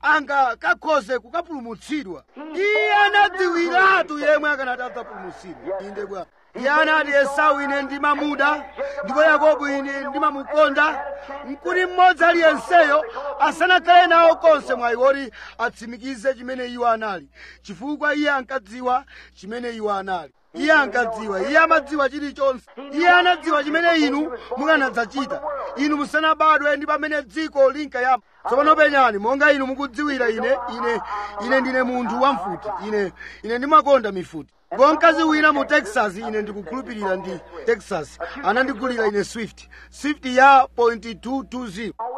angakakhoze kukapulumutsidwa iye anadziwiratu yemwe akanati adzapulumutsidwa inde bwana iye anati esau ine ndimamuda ndipo yakobo ine ndimamukonda nkuti mmodzi aliyenseyo asanakhale nawo konse mwayi woti atsimikize chimene iwo anali chifukwa iye ankadziwa chimene iwo anali iye ankadziwa iye amadziwa chilichonse iye anadziwa chimene inu mukanadzachita inu musanabadwe ndi pamene dziko linkayamba tsopano penyani monga inu mukudziwira ine ine ine ndine munthu wamfuti ine ine ndimakonda mifuti ndipo mkazi wina mu texas ine ndikukhulupirira ndi texas anandigulira ine swift swift ya .220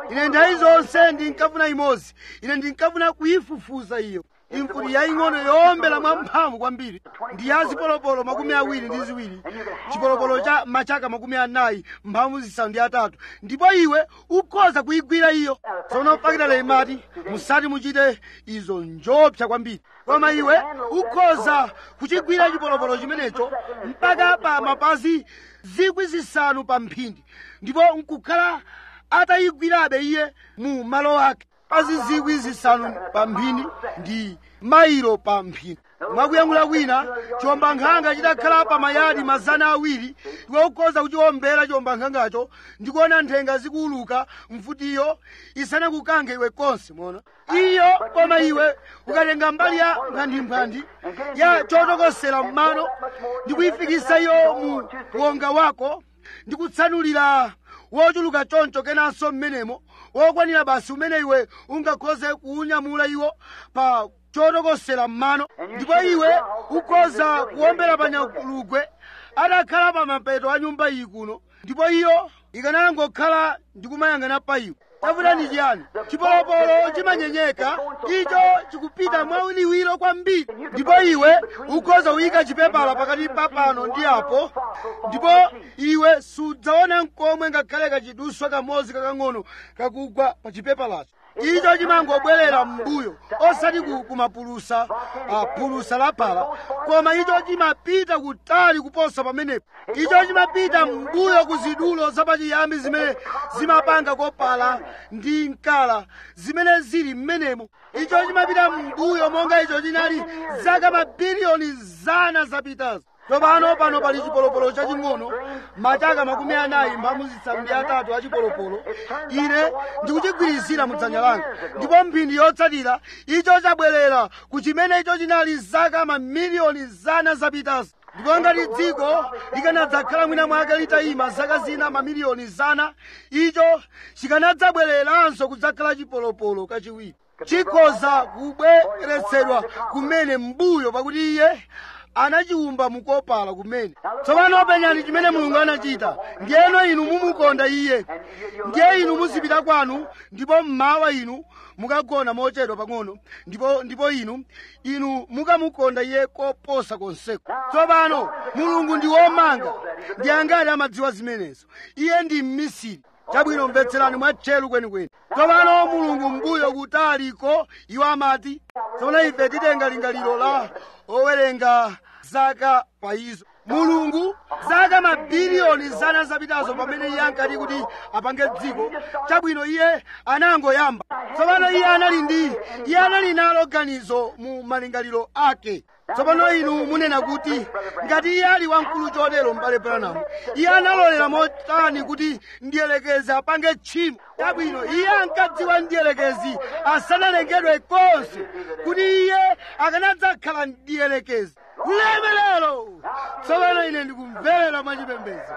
ine nthawi zonse ndinkafuna imodzi ine ndinkafuna kuyifufuza iyo imfuti yaying'ono yowombera mwamphamvu kwambiri ndi ya zipolopolo makumi awiri ndi ziwiri chipolopolo cha machaka makumi anayi mphamvu zisanu ndi atatu ndipo iwe ukhoza kuyigwira iyo tsono pakitale imati musati muchite izo njopsa kwambiri koma iwe ukhoza kuchigwira chipolopolo chimenecho mpaka pa mapazi zikwi zisanu pa mphindi ndipo nkukhala atayigwirabe iye mu malo ake pazi zikwi zisanu pa mphindi ndi mailo pa mphindi mwakuyankhula kwina chiwombankhanga chidakhala pa mayadi mazana awiri iwe ukhoza kuchiwombera chiwombankhangacho ndikuona nthenga zikuuluka mfutiyo isanakukange iwe konse mona iyo koma iwe ukatenga mbali ya nkhandimphandi ya chotokosera mmano ndikuyifikisa iyo mu wonga wako ndikutsanulira wochuluka choncho kenanso mmenemo wokwanira basi umene iwe ungakhoze kuunyamula iwo pa chotokosera mmano ndipo iwe ukhoza kuwombera pa nyalugwe atakhala pa mapeto a nyumba iyi kuno ndipo iyo ikanangokhala ndikumayang'ana pa iwe tafuta ndi chiyani chipolopolo chimanyenyeka icho chikupita mwauliwiro kwambiri ndipo iwe ukhoza kuyika chipepala pakati pa pano ndi apo ndipo iwe sudzaona nkomwe ngakhale kachiduswa kamodzi kakang'ono kakugwa pa chipepalacho icho chimangobwerera m'mbuyo osati ku- kumapulusa ah, pulusa la pala koma icho chimapita kutali kuposa pamenepo icho chimapita m'mbuyo ku zidulo zapachiyambi zimene zimapanga kopala ndi mkala zimene zili m'menemo icho chimapita m'mbuyo monga icho chinali zaka mabiliyoni zana zapitazo tsopano pano pali chipolopolo chaching'ono machaka makumi anayi mphamvu zisanu ndi atatu a chipolopolo ine ndikuchigwirizira mu dzanja langa ndipo mphindi yotsatira icho chabwerera ku chimene icho chinali zaka mamiliyoni zana zapitazo ndipo ngati dziko likanadzakhala mwina mwake litayima zaka zina mamiliyoni zana icho chikanadzabwereranso kudzakhala chipolopolo kachiwiri chikhoza kubweretsedwa kumene m'mbuyo pakuti iye anachiwumba mukopala kumene tsopano penyani chimene mulungu anachita ndiyeno inu mumukonda iye ndiye inu muzipita kwanu ndipo mmawa inu mukagona mochedwa pang'ono ndipo ndipo inu inu mukamukonda iye koposa konseko tsopano mulungu ndi womanga ndi angati amadziwa zimenezo iye ndi mmisiri chabwino mvetserani mwatcheru kwenikweni tsopano mulungu mbuyo kutaliko iwo amati tsopano ife titenga lingaliro la owerenga zaka pa izo mulungu zaka mabiliyoni zana zapitazo pamene iye ankati kuti apange dziko chabwino iye anangoyamba tsopano iye anali ndi iye anali nalo ganizo mu malingaliro ake tsopano inu munena kuti ngati iye ali wamkulu chotero m'bale branamu iye analolera motani kuti ndiyelekezi apange tchimo chabwino iye ankadziwa ndiyelekezi asanalengedwe konse kuti iye akanadzakhala ndiyelekezi ulemelero tsopano ine ndikumverera mwachipembedzo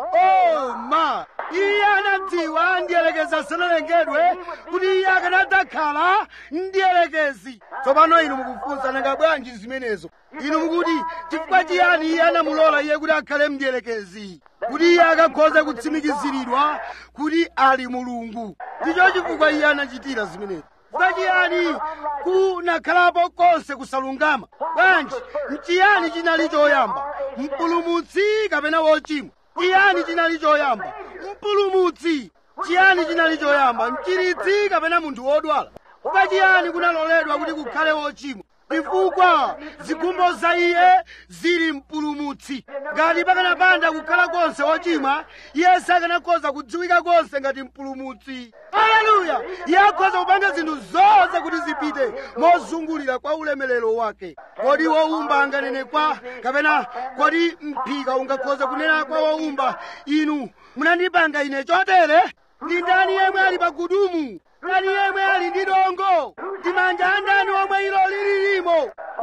oh ma iye anadziwa ndiyelekezi asanalengedwe kuti iye akanadzakhala ndiyelekezi tsopano inu mukufunsa nanga bwanji zimenezo inu mukuti chifukwa chiyani iye anamulola iye kuti akhale mdiyelekezi kuti iye akakhoze kutsimikiziridwa kuti ali mulungu ndicho chifukwa iye anachitira zimenezo chifukwa chiyani kunakhalapo konse kusalungama bwanji mchiyani chinali choyamba mpulumutsi kapena wochimwa chiyani chinali choyamba mpulumutsi chiyani chinali choyamba mchiritsi kapena munthu wodwala chifukwa chiyani kunaloledwa kuti kukhale wochimwa chifukwa zikhumbo za iye zili mpulumutsi ngati pakanapanda kukhala konse wochimwa iye sakanakhoza kudziwika konse ngati mpulumutsi haleluya iye akhoza kupanga zinthu zonse kuti zipite mozungulira kwa ulemerero wake kodi wowumba anganene kwa kapena kodi mphika ungakhoza kunena kwa wowumba inu munandipanga ine chotere ndi ndani yemwe ali pa gudumu ndani yemwe ali ndi dongo ndi manja andani omwe ilo lililimo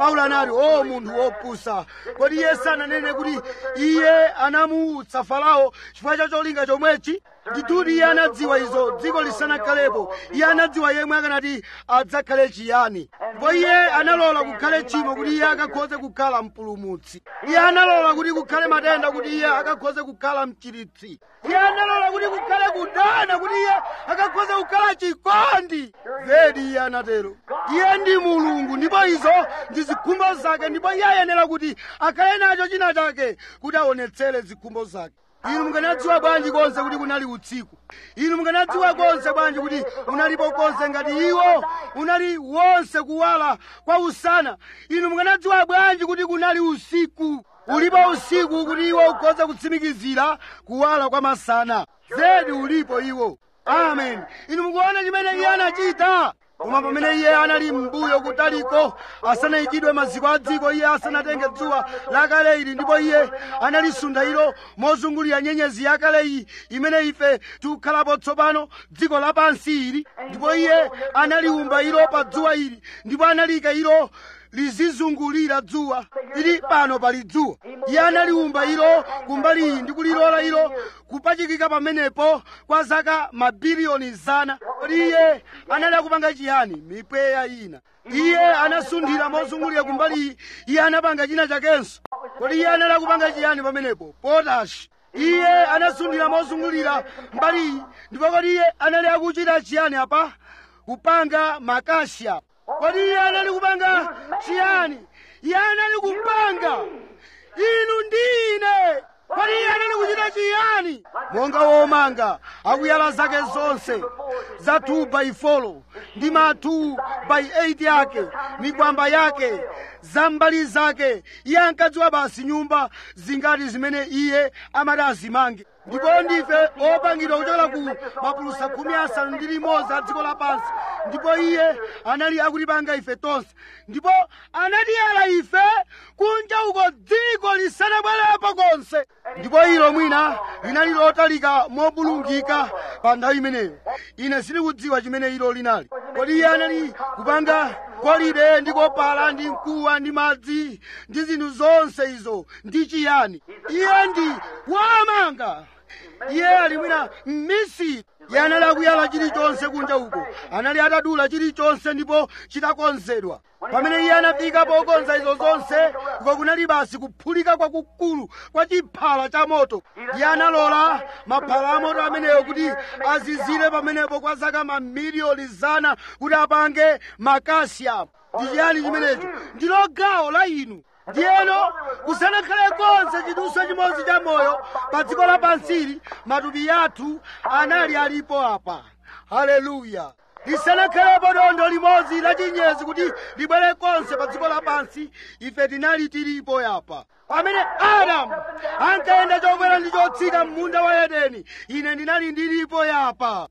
paulo anati o munthu wopusa kodi iye sananene kuti iye anamuutsa farao chifukwa cha cholinga chomwechi ndithudi iye anadziwa izo dziko lisanakhalepo iye anadziwa yemwe akanati adzakhale chiyani ndipo iye analola kukhale tchimo kuti iye akakhoze kukhala mpulumutsi iye analola kuti kukhale matenda kuti iye akakhoze kukhala mchiritsi iye analola kuti kukhale kudana kuti iye akakhoze kukhala chikondi zedi iye anatero iye ndi mulungu ndipo izo ndi zikhumbo zake ndipo iye ayenera kuti akhale nacho china chake kuti aonetsere zikhumbo zake inu mukanadziwa bwanji konse kuti kunali usiku inu mukanadziwa konse bwanji kuti unalipo konse ngati iwo unali wonse kuwala kwa usana inu mukanadziwa bwanji kuti kunali usiku ulipo usiku kuti iwo ukhoza kutsimikizira kuwala kwa masana zedi ulipo iwo amen inu mukuona chimene iye anachita koma pamene iye anali m'mbuyo kutaliko asanayikidwe maziko a dziko iye asanatenge dzuwa lakale ili ndipo iye analisunda ilo mozungulira nyenyezi yakale iyi imene ife tikukhalapo tsopano dziko lapansi ili ndipo iye analiumba ilo pa dzuwa ili ndipo analiyika ilo lizizungulira dzuwa ili pano pali dzuwa iye analiumba ilo kumbali iyi ndi kulilola ilo kupachikika pamenepo kwa zaka mabiliyoni zana kodi iye anali akupanga chiyani mipweya ina iye anasunthira mozungulira kumbali iyi iye anapanga china chakenso kodi iye anali akupanga chiyani pamenepo potashi iye anasunthira mozungulira mbali iyi ndipo kodi iye anali akuchita chiyani apa kupanga makasha kodi iye anali kupanga chiyani iye anali kupanga inu ndine kodi iye anali kuchita chiyani monga womanga akuyala zake zonse za 2 by 4 ndi ma 2 by 8 yake migwamba yake za mbali zake iye ankadziwa basi nyumba zingati zimene iye amati azimange ndipo ndife opangidwa kuchokera ku mapulusa khumi asanu ndi limodzi a dziko lapansi ndipo iye anali akutipanga ife tonse ndipo anatiyala ife kunja uko dziko lisanabwerepo konse ndipo ilo mwina linali lotalika mobulungika pa nthawi imeneyo ine sindikudziwa chimene ilo linali kodi iye anali kupanga golide ndi kopala ndi mkuwa ndi madzi ndi zinthu zonse izo ndi chiyani iye ndi wamanga iye ali mwina mmisiri iye anali akuyala chilichonse kunja uko anali atadula chilichonse ndipo chitakonzedwa pamene iye anafika pokonza izo zonse uko kunali basi kuphulika kwakukulu kwa chiphala cha moto iye analola maphala a moto ameneyo kuti azizire pamenepo kwa zaka mamiliyoni zana kuti apange makasiyamu ndi chiyani chimenecho ndilo gawo la inu ndiyeno kusanakhale konse chiduswa chimodzi cha moyo pa dziko lapansili matupi athu anali alipo apa haleluya lisanakhalepo dondo limodzi la chinyezi kuti libwere konse pa dziko lapansi ife tinali tilipo yapa pamene adamu ankayenda chokwera ndi chotsika m'munda wa edeni ine ndinali ndilipo yapa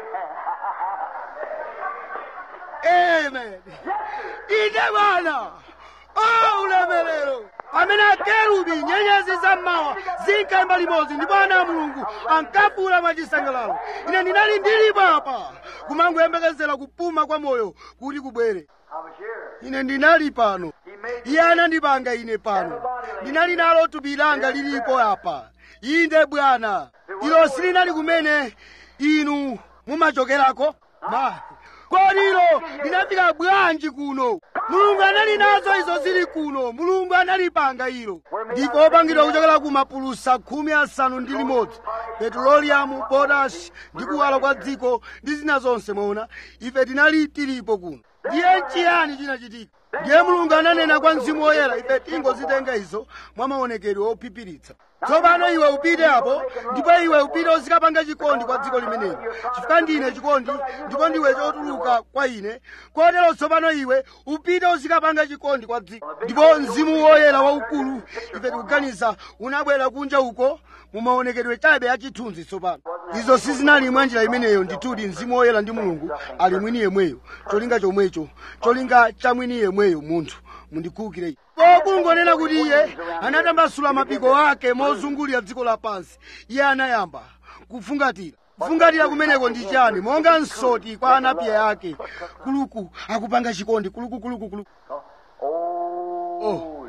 amen inde bwana o ulemerero pamene akerubi nyenyezi zammawa zinkayimba limodzi ndipo ana a mulungu ankafuula mwachisangalalo ine ndinali ndilipo apa kumangoyembekezera kupuma kwa moyo kuti kubwere I was here. ine ndinali pano He made iye anandipanga ine pano ndinali nalo thupi langa lilipo apa inde bwana ilo silinali kumene inu mumachokerako ma kodi ilo linafika bwanji kuno mulungu anali nazo izo zili kuno mulungu analipanga ilo ndipo opangidwa kuchokera ku mapulusa khumi asanu ndi limodzi petroliyamu potashi ndi kuwala kwa dziko ndi zina zonse mwaona ife tinali tilipo kuno ndiye nchiyani chinachitika ndiye mulungu ananena kwa mzimu woyera ife tingozitenga izo mwa maonekedwe ophiphiritsa tsopano iwe upite apo ndipo iwe upite uzikapanga chikondi kwa dziko limeneli chifukwa ndine chikondi ndipo ndiwe chotuluka kwa ine kotero tsopano iwe upite uzikapanga chikondi kwa dziko ndipo mzimu woyera waukulu ife tikuganiza unabwera kunja uko mumaonekedwe chabe achithunzi tsopano izo sizinali mwa njira imeneyo ndithudi mzimu woyera ndi mulungu ali mwini yemweyo cholinga chomwecho cholinga cha mwini yemweyo munthu mundikhulukire pokungonena kuti iye anatambasula mapiko ake mozungulira dziko lapansi iye anayamba kufungatira kufungatira kumeneko ndi chani monga nsoti kwa anapiye ake kuluku akupanga chikondi kuluku kuluku kuluku Oh, oh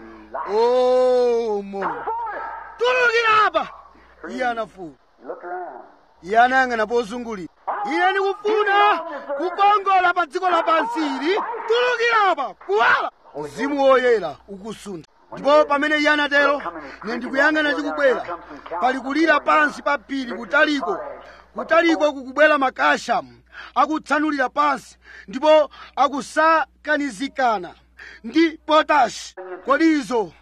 oh mo tulukira apa iye anafuwula Look around. iye anayang'ana pozungulira ine ndikufuna kukongola pa dziko lapansi ili tulukira apa kuwala mzimu woyera ukusuntha ndipo pamene iye anatero ine ndikuyang'ana chikubwera pali kulira pansi pa phiri kutaliko kutaliko kukubwera makashamu akutsanulira pansi ndipo akusakanizikana ndi potashi kodi izo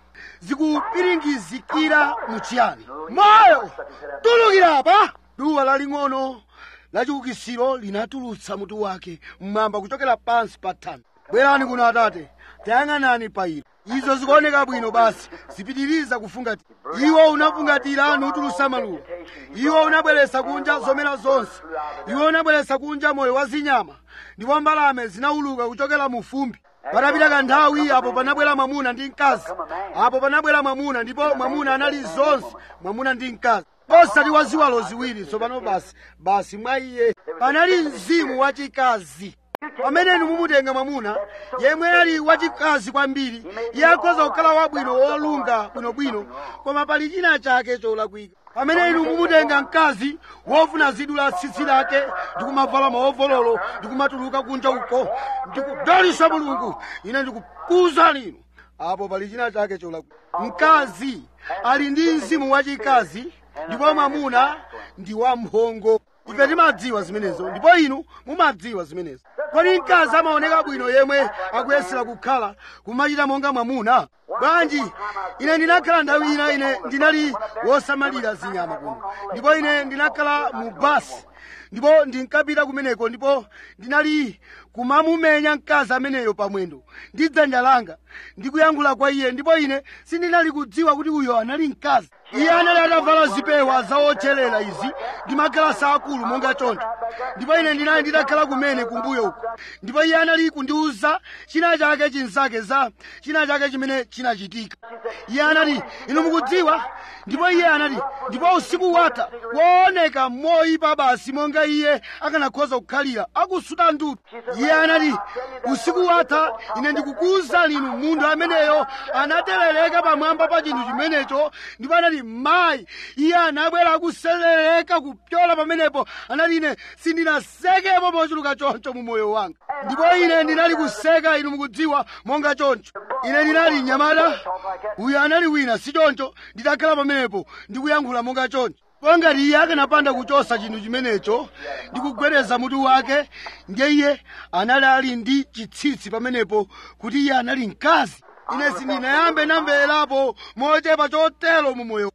zikupiringizikira muchiyani moyo tulukirapa duwa laling'ono lachiukisiro linatulutsa mutu wake mmwamba kuchokera pansi pa thanthwe bwerani kuno atate tayang'anani pa ilo izo zikuoneka bwino basi zipitiriza kufungatira iwo unafungatira nutulutsa maluwa iwo unabweretsa kunja zomera zonse iwo unabweretsa kunja moyo wa zinyama ndipo mbalame zinauluka kuchokera mu fumbi patapita kanthawi apo panabwera mwamuna ndi mkazi apo panabwera mwamuna ndipo mwamuna anali zonse mwamuna ndi mkazi osati wa ziwalo ziwiri tsopano basi basi mwa iye panali mzimu wachikazi pamene inu mumutenga mwamuna yemwe ali wachikazi kwambiri iye akhoza kukhala wabwino wolunga bwinobwino koma pali china chake cholakwika pamene inu mumutenga mkazi wofuna zidu la tsitsi lake ndikumavala maovololo ndikumatuluka kunja uko ndikudalitsa mulungu ine ndikukuwuzani inu apo pali china chake cholakwika mkazi ali ndi mzimu wachikazi ndipo mwamuna ndi wamphongo ife timadziwa zimenezo ndipo inu mumadziwa zimenezo kodi mkazi amaoneka bwino yemwe akuyesera kukhala kumachita monga mwamuna bwanji ine ndinakhala nthawi ina ine ndinali wosamalira zinyama kuno ndipo ine ndinakhala mu basi ndipo ndinkapita kumeneko ndipo ndinali kumamumenya mkazi ameneyo pamwendo ndi dzanja langa ndikuyankhula kwa iye ndipo ine sindinali kudziwa kuti uyo anali mkazi iye anali atavala zipewa zaotcherera izi ndi magalasi akulu monga choncho ndipo ine ndinali nditakhala kumene kumbuyo uko ndipo iye anali kundiwuza china chake chinzake za china chake chimene chinachitika iye anati inu mukudziwa ndipo iye anati ndipo usiku watha wooneka moyipa basi monga iye akanakhoza kukhalira akusuta ndudu iye anati usiku watha ine ndikukuwuzani inu munthu ameneyo anaterereka pamwamba pa chinthu chimenecho ndipo anati mayi iye anabwera akuserereka kupyola pamenepo anati ine sindinasekepo mochuluka choncho mu moyo wanga ndipo ine ndinali kuseka inu mukudziwa monga choncho ine ndinali nyamata uyu anali wina si choncho nditakhala pamenepo ndikuyankhula monga choncho ngati iye akanapanda kuchosa chinthu chimenecho ndi kugwedeza mutu wake ndiye iye anali ali ndi chitsitsi pamenepo kuti iye anali mkazi ine sindinayambe namverapo mochepa chotero mu moyo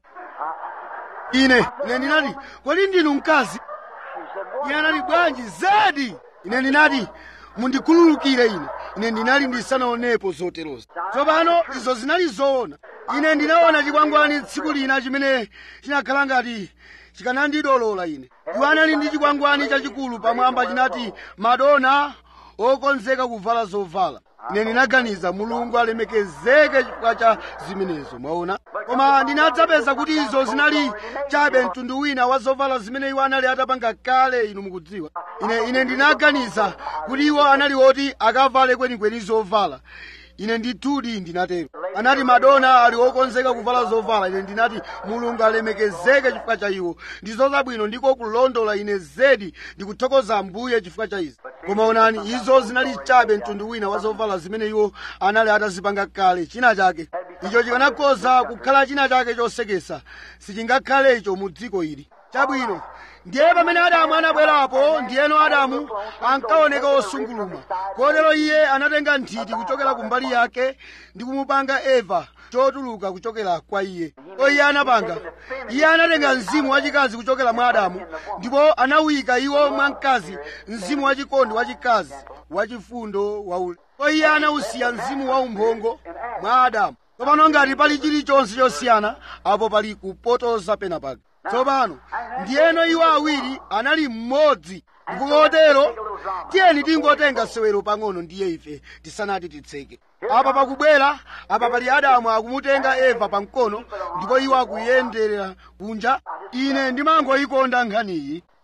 ine ine ndinati kodi ndinu mkazi iye anati bwanji zedi ine ndinati mundikhululukire ine ine ndinali ndisanaonepo zoterozo tsopano izo zinali zoona ine ndinaona chikwangwani tsiku lina chimene chinakhala ngati chikanandidolola ine iwo anali ndi chikwangwani chachikulu pamwamba chinati madona okonzeka kuvala zovala ine ndinaganiza mulungu alemekezeke chifukwa cha zimenezo mwaona koma ndinadzapeza kuti izo zinali chabe mtundu wina wa zovala zimene iwo anali atapanga kale inu mukudziwa ine ine ndinaganiza kuti iwo anali oti akavale kwenikweni zovala ine ndithudi ndinatero anati madona ali okonzeka kuvala zovala ine ndinati mulungu alemekezeke chifukwa cha iwo ndizo zabwino ndiko kulondola ine zedi ndikuthokoza ambuye chifukwa cha izi koma onani izo zinali chabe mtundu wina wa zovala zimene iwo anali atazipanga kale china chake icho chikanakhoza kukhala china chake chosekesa sichingakhale icho mu dziko ili chabwino ndiye pamene adamu anabwerapo ndiyeno adamu ankaoneka osungulumwa kotero iye anatenga nthiti kuchokera kumbali yake ndi kumupanga eva chotuluka kuchokera kwa iye o iye anapanga iye anatenga mzimu wachikazi kuchokera mwa adamu ndipo anawika iwo mwa mkazi mzimu wachikondi wachikazi wachifundo waule o iye anawusiya mzimu wa umphongo mwa adamu tsopano ngati pali chilichonse chosiyana apo pali kupotoza penapake tsopano ndiyeno iwo awiri anali mmodzi ndikukotero tiyeni tingotenga sewero pang'ono ndiye ife tisanati titseke apa pakubwera apa pali adamu akumutenga eva pamkono ndipo iwo akuyenderera kunja ine ndimangoyikonda nkhaniyi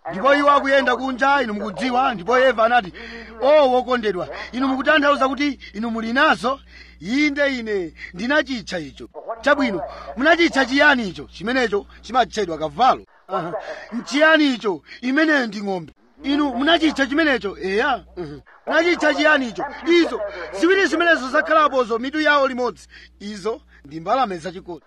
ndipo iwo akuyenda kunja inu mukudziwa ndipo eva anati o wokondedwa inu mukutanthauza kuti inu muli nazo inde ine ndinachitcha icho chabwino munachitcha chiyani icho chimenecho chimatchedwa kavalo Aha. nchiyani icho imeneyo ndi ng'ombe inu munachitcha chimenecho eya Mhm. munachitcha chiyani icho izo ziwiri zimenezo zakhalapozo mitu yawo limodzi izo ndi mbalame zachikondi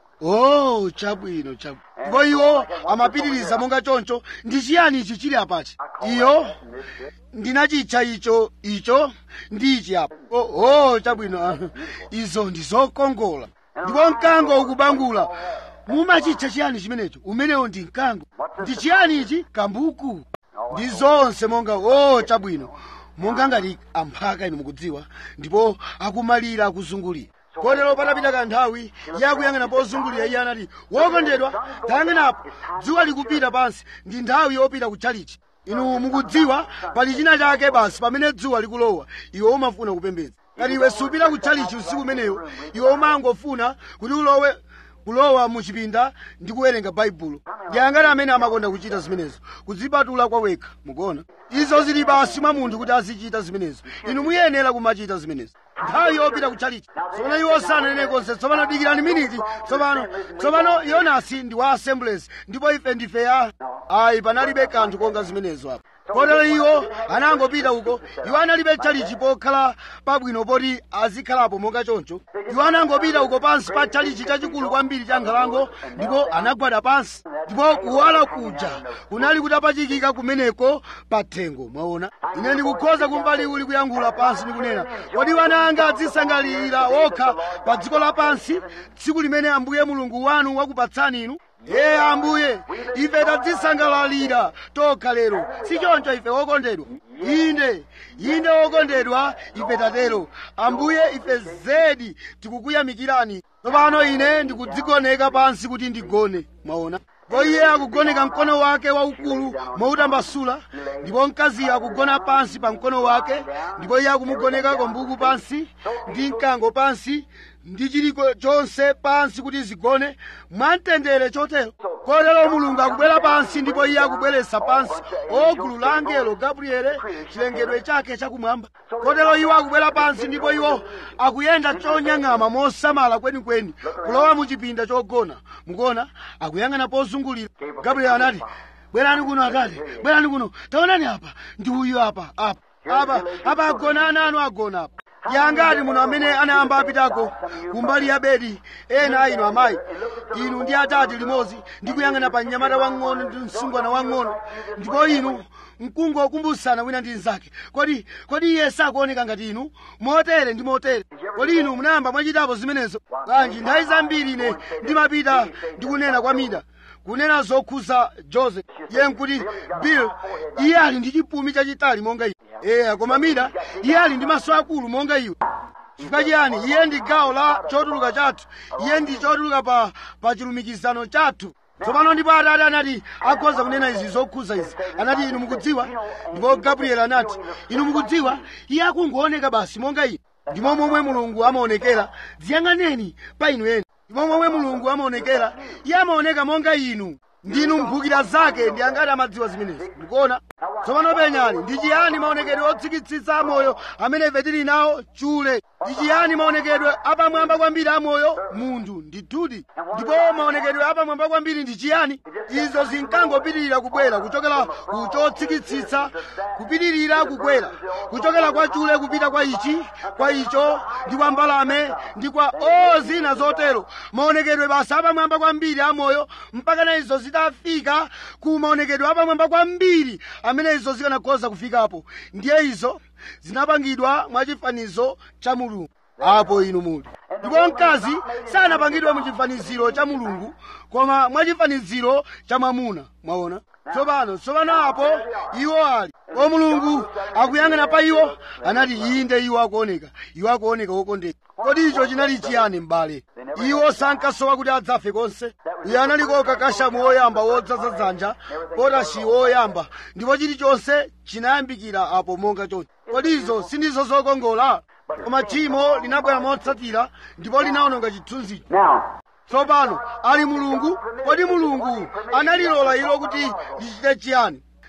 oh chabwino chabwino ndipo iwo amapitiriza monga choncho ndi chiyani ichi chili apachi iyo ndinachitcha icho icho ndi ichi apa oh, oh chabwino ah, izo ndi zokongola ndipo mkango ukubangula mumachitcha chiyani chimenecho umenewo ndi mkango ndi chiyani ichi kambuku ndi zonse monga o chabwino monga ngati amphaka inu mukudziwa ndipo akumalira akuzungulira kotero patapita kanthawi iye akuyang'ana pozungulira iye anati wokondedwa tayang'anapo dzuwa likupita pansi ndi nthawi yopita kutchalichi inu mukudziwa pali china chake basi pamene dzuwa likulowa iwe umafuna kupembedza ngati iwe supita kutchalichi usiku umeneyo iwe umangofuna kuti ulowe kulowa muchipinda ndi kuwerenga baibulo ndi angati amene amakonda kuchita zimenezo kudzipatula kwa wekha mukuona izo zili basi mwa munthu kuti azichita zimenezo inu muyenera kumachita zimenezo nthawi yopita kutchalichi tsopano iwo sananene konse tsopano dikirani miniti tsopano tsopano yonasi ndi wa assemblies ndipo ife ndife ya ayi panalibe kanthu konga zimenezo apo kotero iwo anangopita uko iwo analibe tchalichi pokhala pabwino poti azikhalapo monga choncho iwo anangopita uko pansi pa tchalichi chachikulu kwambiri cha nkhalango ndipo anagwada pansi ndipo kuwala kuja kunali kutapachikika kumeneko pa thengo mwaona ine ndikukhoza kumva liwu likuyankhula pansi ndikunena kodi wana anga adzisangalira okha pa dziko lapansi tsiku limene ambuye mulungu wanu wakupatsani inu ye ambuye ife tadzisangalalira tokha lero si choncho ife wokondedwa inde inde wokondedwa ife tatero ambuye ife zedi tikukuyamikirani tsopano ine ndikudzigoneka pansi kuti ndigone mwaona ndipo iye akugoneka mkono wake waukulu moutambasula ndipo mkaziyo akugona pansi pa mkono wake ndipo iye akumugoneka kambuku pansi ndi mkango pansi ndi chiliko chonse pansi kuti zigone mwamtendere chotero kotero mulungu akubwera pansi ndipo iye akubweretsa pansi ogulu la angelo gabriele chilengedwe chake chakumwamba kotero iwo akubwera pansi ndipo iwo akuyenda chonyang'ama mosamala kwenikweni kulowa mu chipinda chogona mukuona akuyang'ana pozungulira gabriele anati bwerani kuno atate bwerani kuno taonani apa ndi uyu apa apa apa apa agona ana anu agona apa yangati muno amene anayamba apitako kumbali ya bedi ena a inu amayi inu ndi atati limodzi ndi kuyang'ana pa mnyamata wang'ono ndi msungwana wang'ono ndipo inu mkungokumbusana wina ndi mnzake kodi kodi iye sakuoneka ngati inu motere ndi motere kodi inu munayamba mwachitapo zimenezo bwanji nthawi zambiri ine ndimapita ndikunena kwa mida kunena zokhuza joseph iye nkuti bill iye ali ndi chipumi chachitali monga iwe eya koma mida iye ali ndi maso akulu monga iwe chifukwa chiyani iye ndi gawo la chotuluka chathu iye ndi chotuluka pa, pa chilumikizano chathu tsopano ndipo atate anati akhoza kunena izi zokhuza izi anati inu mukudziwa ndipo gabriel anati inu mukudziwa iye akungooneka basi monga ine ndimo momwe mulungu amaonekera dziyang'aneni pa inu eni ndimo momwe mulungu amaonekera iye amaoneka monga inu ndinu mphukira zake ndi angati amadziwa zimenezi mukuona tsopano penyani ndi chiyani maonekedwe otsikitsitsa amoyo amene ife tili nawo chule ndi chiyani maonekedwe apamwamba kwambiri amoyo munthu ndithudi ndipo maonekedwe apamwamba kwambiri ndi chiyani izo zinkangopitirira kubwera kuchokera ku chotsikitsitsa kupitirira kukwera kuchokera kwa chule kupita kwa ichi kwa icho ndi kwa mbalame ndi kwa o zina zotero maonekedwe basi apamwamba kwambiri amoyo mpaka na izo zitafika ku maonekedwe apamwamba kwambiri amene izo zikanakhoza kufikapo ndiye izo zinapangidwa mwachifanizo cha mulungu apo inu muli ndipo mkazi sanapangidwe muchifaniziro cha mulungu koma mwachifaniziro cha mwamuna mwaona tsopano tsopano apo iwo ali o mulungu akuyang'ana pa iwo anati inde iwo akuoneka iwo akuoneka wokondeka kodi icho chinali chiyani m'bale iwo sankasowa kuti adzafe konse uyo anali koka kashamu woyamba wodzaza dzanja potashi woyamba ndipo chilichonse chinayambikira apo monga choncho kodi izo sindizo zokongola koma tchimo linabwera motsatira ndipo linawononga chithunzicho Now, tsopano ali mulungu kodi mulungu analilola ilo kuti lichite chiyani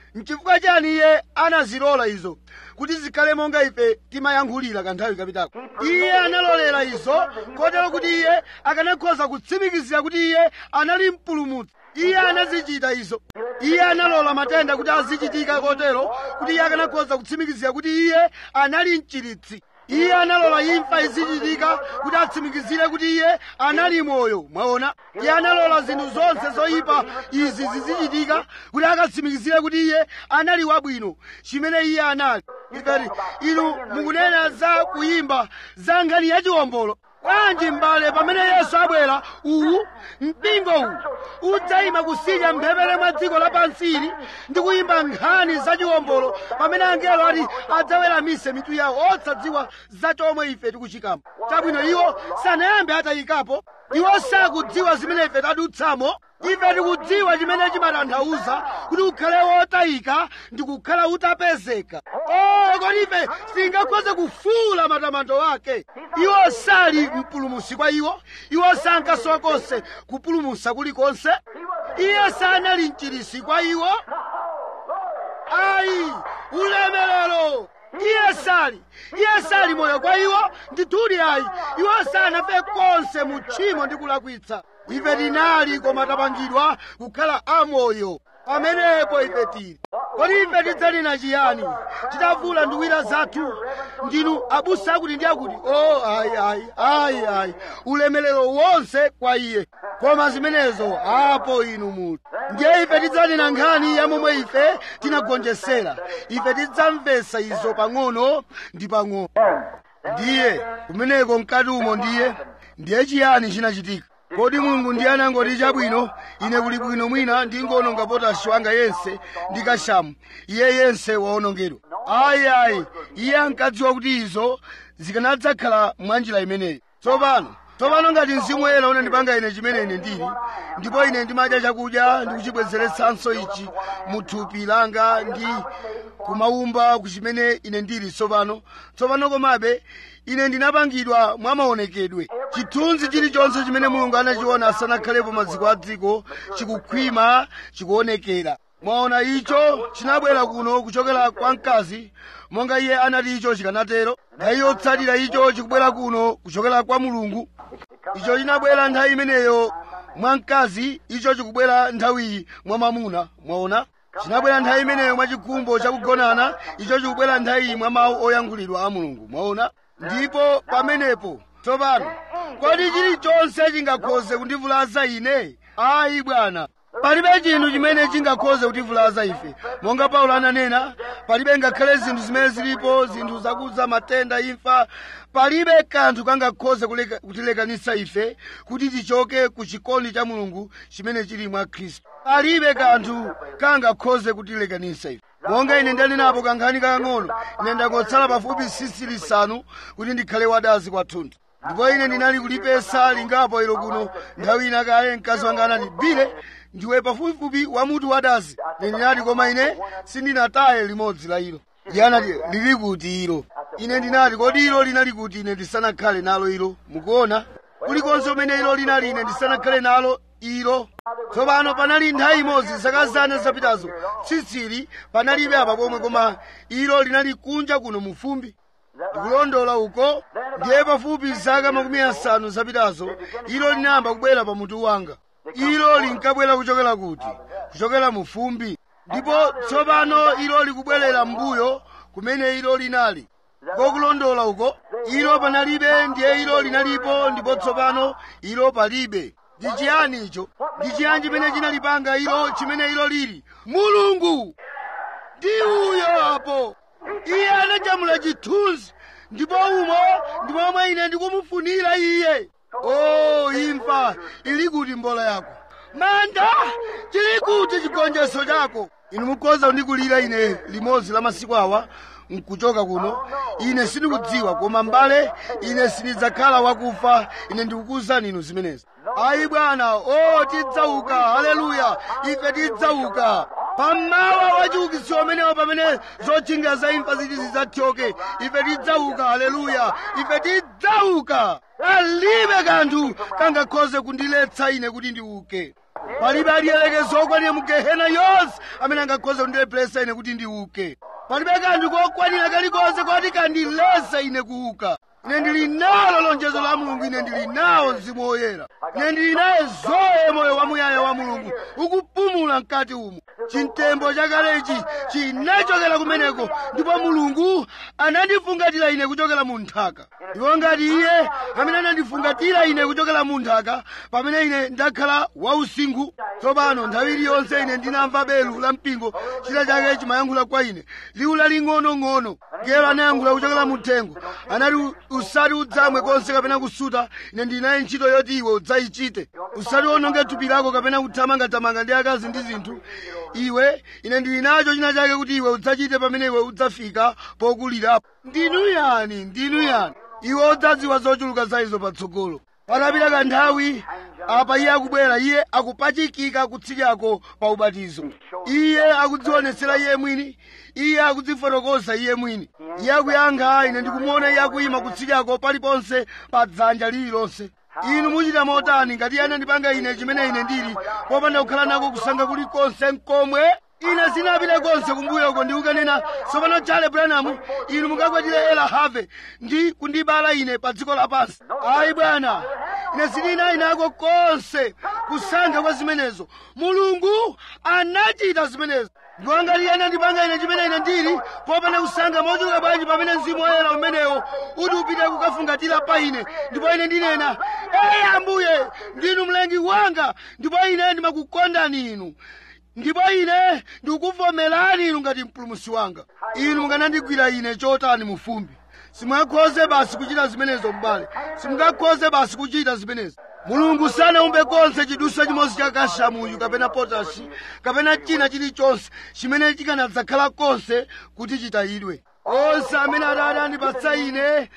nchifukwa chani iye anazilola izo kuti zikhale monga ife timayankhulira kanthawi kapitako iye analolera izo kotero kuti iye akanakhoza kutsimikizira kuti iye anali mpulumutsi iye anazichita izo iye analola matenda kuti azichitika kotero kuti iye akanakhoza kutsimikizira kuti iye anali mchiritsi iye analola imfa izichitika kuti atsimikizire kuti iye anali moyo mwaona iye analola zinthu zonse zoyipa izi zizichitika kuti akatsimikizire kuti iye anali wabwino chimene iye anali ifeti inu mukunena za kuyimba za nkhani yachiwombolo bwanji m'bale pamene yesu abwera uwu mpingo uwu udzayima kusinya mphepete mwa dziko lapansili ndi kuyimba nkhani zachiwombolo pamene angelo ati adzaweramise mitu yawo osadziwa za chomwe ife tikuchikamo chabwino iwo sanayambe atayikapo iwo sakudziwa zimene ife tadutsamo ife tikudziwa chimene chimatanthauza kuti ukhale wotayika ndi kukhala utapezeka oh kodi ife singakhoze kufuula matamando ake iwo sali mpulumusi kwa iwo iwo sankasowa konse kupulumusa kulikonse iye sanali mchirisi kwa iwo ayi ulemerero iye sali iye sali moyo kwa iwo ndithudi ayi iwo sanafe konse mu tchimo ndi kulakwitsa ife tinali koma tapangidwa kukhala amoyo pamenepo ife tili kodi ife tidzanena chiyani titavula nduwira zathu ndinu abusa akuti ndi akuti o ayi ayi ayi ayi ulemerero wonse kwa iye koma zimenezo apo inu muti ndiye ife tidzanena nkhani ya momwe ife tinagonjesera ife tidzamvetsa izo pang'ono ndi pang'ono ndiye kumeneko mkati umo ndiye ndiye chiyani chinachitika kodi mulungu ndiye anangoti chabwino ine kuli bwino mwina ndingononga potashi wanga yense ndi kashamu iye yense waonongedwa ayi ayi iye ankadziwa kuti izo zikanadzakhala mwanjira imeneyi tsopano tsopano ngati mzimu woyera unandipanga ine chimene ine ndili ndipo ine ndimadya chakudya ndikuchibwezeretsanso ichi mu thupi langa ndi kumaumba kuchimene ine ndili tsopano tsopano komabe ine ndinapangidwa mwa maonekedwe chithunzi chilichonse chimene mulungu anachiona asanakhalepo maziko a dziko chikukhwima chikuonekera mwaona icho chinabwera kuno kuchokera kwa mkazi monga iye anati icho chikanatero nthawi yotsatira icho chikubwera kuno kuchokera kwa mulungu icho chinabwera nthawi imeneyo mwa mkazi icho chikubwera nthawiyi mwa mamuna mwaona chinabwera nthawi imeneyo mwa chikhumbo chakugonana icho chikubwera nthawiyi mwa mawu oyankhulidwa a mulungu mwaona ndipo pamenepo tsopano kodi chilichonse chingakhoze kundivulaza ine ayi bwana palibe chinthu chimene chingakhoze kutivulaza ife monga paulo ananena palibe ngakhale zinthu zimene zilipo zinthu zakudza matenda imfa palibe kanthu kangakhoze kuleka- kutilekanitsa ife kuti tichoke ku chikondi cha mulungu chimene chili mwa khristu palibe kanthu kangakhoze kutilekanitsa ife monga ine ndanenapo kankhani kakang'ono ine ndangotsala pafupi sisi lisanu kuti ndikhale wadazi kwathunthu ndipo ine ndinali kulipesa lingapo ilo kuno nthawi ina kale mkazi wanga anati bile ndiwe pafupifupi wamutu wadazi ine ndinati koma ine sindinataye limodzi la ilo iye anati lili kuti ilo ine ndinati kodi ilo linali kuti ine ndisanakhale nalo ilo mukuona kulikonse kumene ilo linali ine ndisanakhale nalo ilo tsopano panali nthawi imodzi zaka zane zapitazo tsitsili panalibe apa pomwe koma ilo linali kunja kuno mu fumbi ndikulondola uko ndiye pafupi zaka makumi asanu zapitazo ilo linayamba kubwera pa mutu wanga ilo linkabwera kuchokera kuti kuchokera mu fumbi ndipo tsopano ilo likubwerera m'mbuyo kumene ilo linali kokulondola uko ilo panalibe ndiye ilo linalipo ndipo tsopano ilo palibe ndi chiyani icho ndi chiyani chimene chinalipanga ilo chimene ilo lili mulungu ndi uyo apo iye anajamula chithunzi ndipo umo ndi momwe ine ndikumufunira iye o imfa ili kuti mbola yako manda chili kuti chigonjetso chako inu mukhoza kundikulira ine limodzi la masiku awa nkuchoka kuno ine sindikudziwa koma mbale ine sindidzakhala wakufa ine ndikukuwuzani inu zimenezi ayi bwana o tidzauka haleluya ife tidzauka pamawa wachiukitso umenewo pamene zotchingira za imfa ziti zidzathyoke ife tidzauka haleluya ife tidzauka palibe kanthu kangakhoze kundiletsa ine kuti ndiuke palibe aliyerekeza okwanira mu gehena yonse amene angakhoza kundilepheresa ine kuti ndiuke palibe kanthu kokwanira kalikonse koti kandilese ine kuuka ine ndili nalo lonjezo la mulungu ine ndili nawo mzimu woyera ine ndili naye zoye moyo wamuyaya wa mulungu ukupumula mkati umu chimtembo chakalechi chinachokera kumeneko ndipo mulungu anandifungatira ine kuchokera mu nthaka ndipo ngati iye amene anandifungatira ine kuchokera mu nthaka pamene ine ndakhala wausinkhu tsopano nthawi iliyonse ine ndinamva belu la mpingo china chake chimayankhula kwa ine liwu laling'onong'ono ngelo anayankhula kuchokera mu thengo anati usati udzamwe konse kapena kusuta ine ndinaye ntchito yoti iwe udzayichite usati ononge thupi lako kapena kuthamangathamanga ndi akazi ndi zinthu iwe ine ndili nacho china chake kuti iwe udzachite pamene iwe udzafika pokulirapo ndinu yani ndinu yani iwe udzadziwa zochuluka za izo patsogolo patapita kanthawi apa iye akubwera iye akupachikika kutsikako pa ubatizo iye akudzionetsera iye mwini iye akudzifotokoza iye mwini iye akuyankha ine ndikumuona iye akuyima kutsikako paliponse pa dzanja lililonse inu muchita motani ngati iye anandipanga ine chimene ine ndili popanda kukhala nako kusankha kulikonse nkomwe ine sinapite konse kumbuyoko ndi kukanena tsopano chale branamu inu mukakwatire ela have ndi kundibala ine pa dziko lapansi ayi bwana ine sindinayi nako konse kusankha kwa zimenezo mulungu anachita zimenezo ndipo ngati iye anandipanga ine chimene ine ndili popanda kusankha mochuluka bwanji pamene mzimu woyera umenewo uti upite kukafungatira pa ine ndipo ine ndinena eyi ambuye ndinu mlengi wanga ndipo ine ndimakukondani inu ndipo ine ndikukuvomerani inu ngati mpulumusi wanga inu mukanandigwira ine chotani mufumbi simungakhoze basi kuchita zimenezo m'bale simungakhoze basi kuchita zimenezo mulungu sanaumbe konse chidusa chimodzi cha kashamuyu kapena potashi kapena china chilichonse chimene chikanadzakhala konse kuti chitayidwe onse amene atate andipatsa ine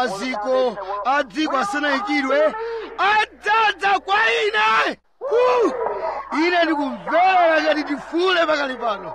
maziko a dziko asanayikidwe adzadza kwa ine Uh! ine ndikumvera ngati ndifule pakali pano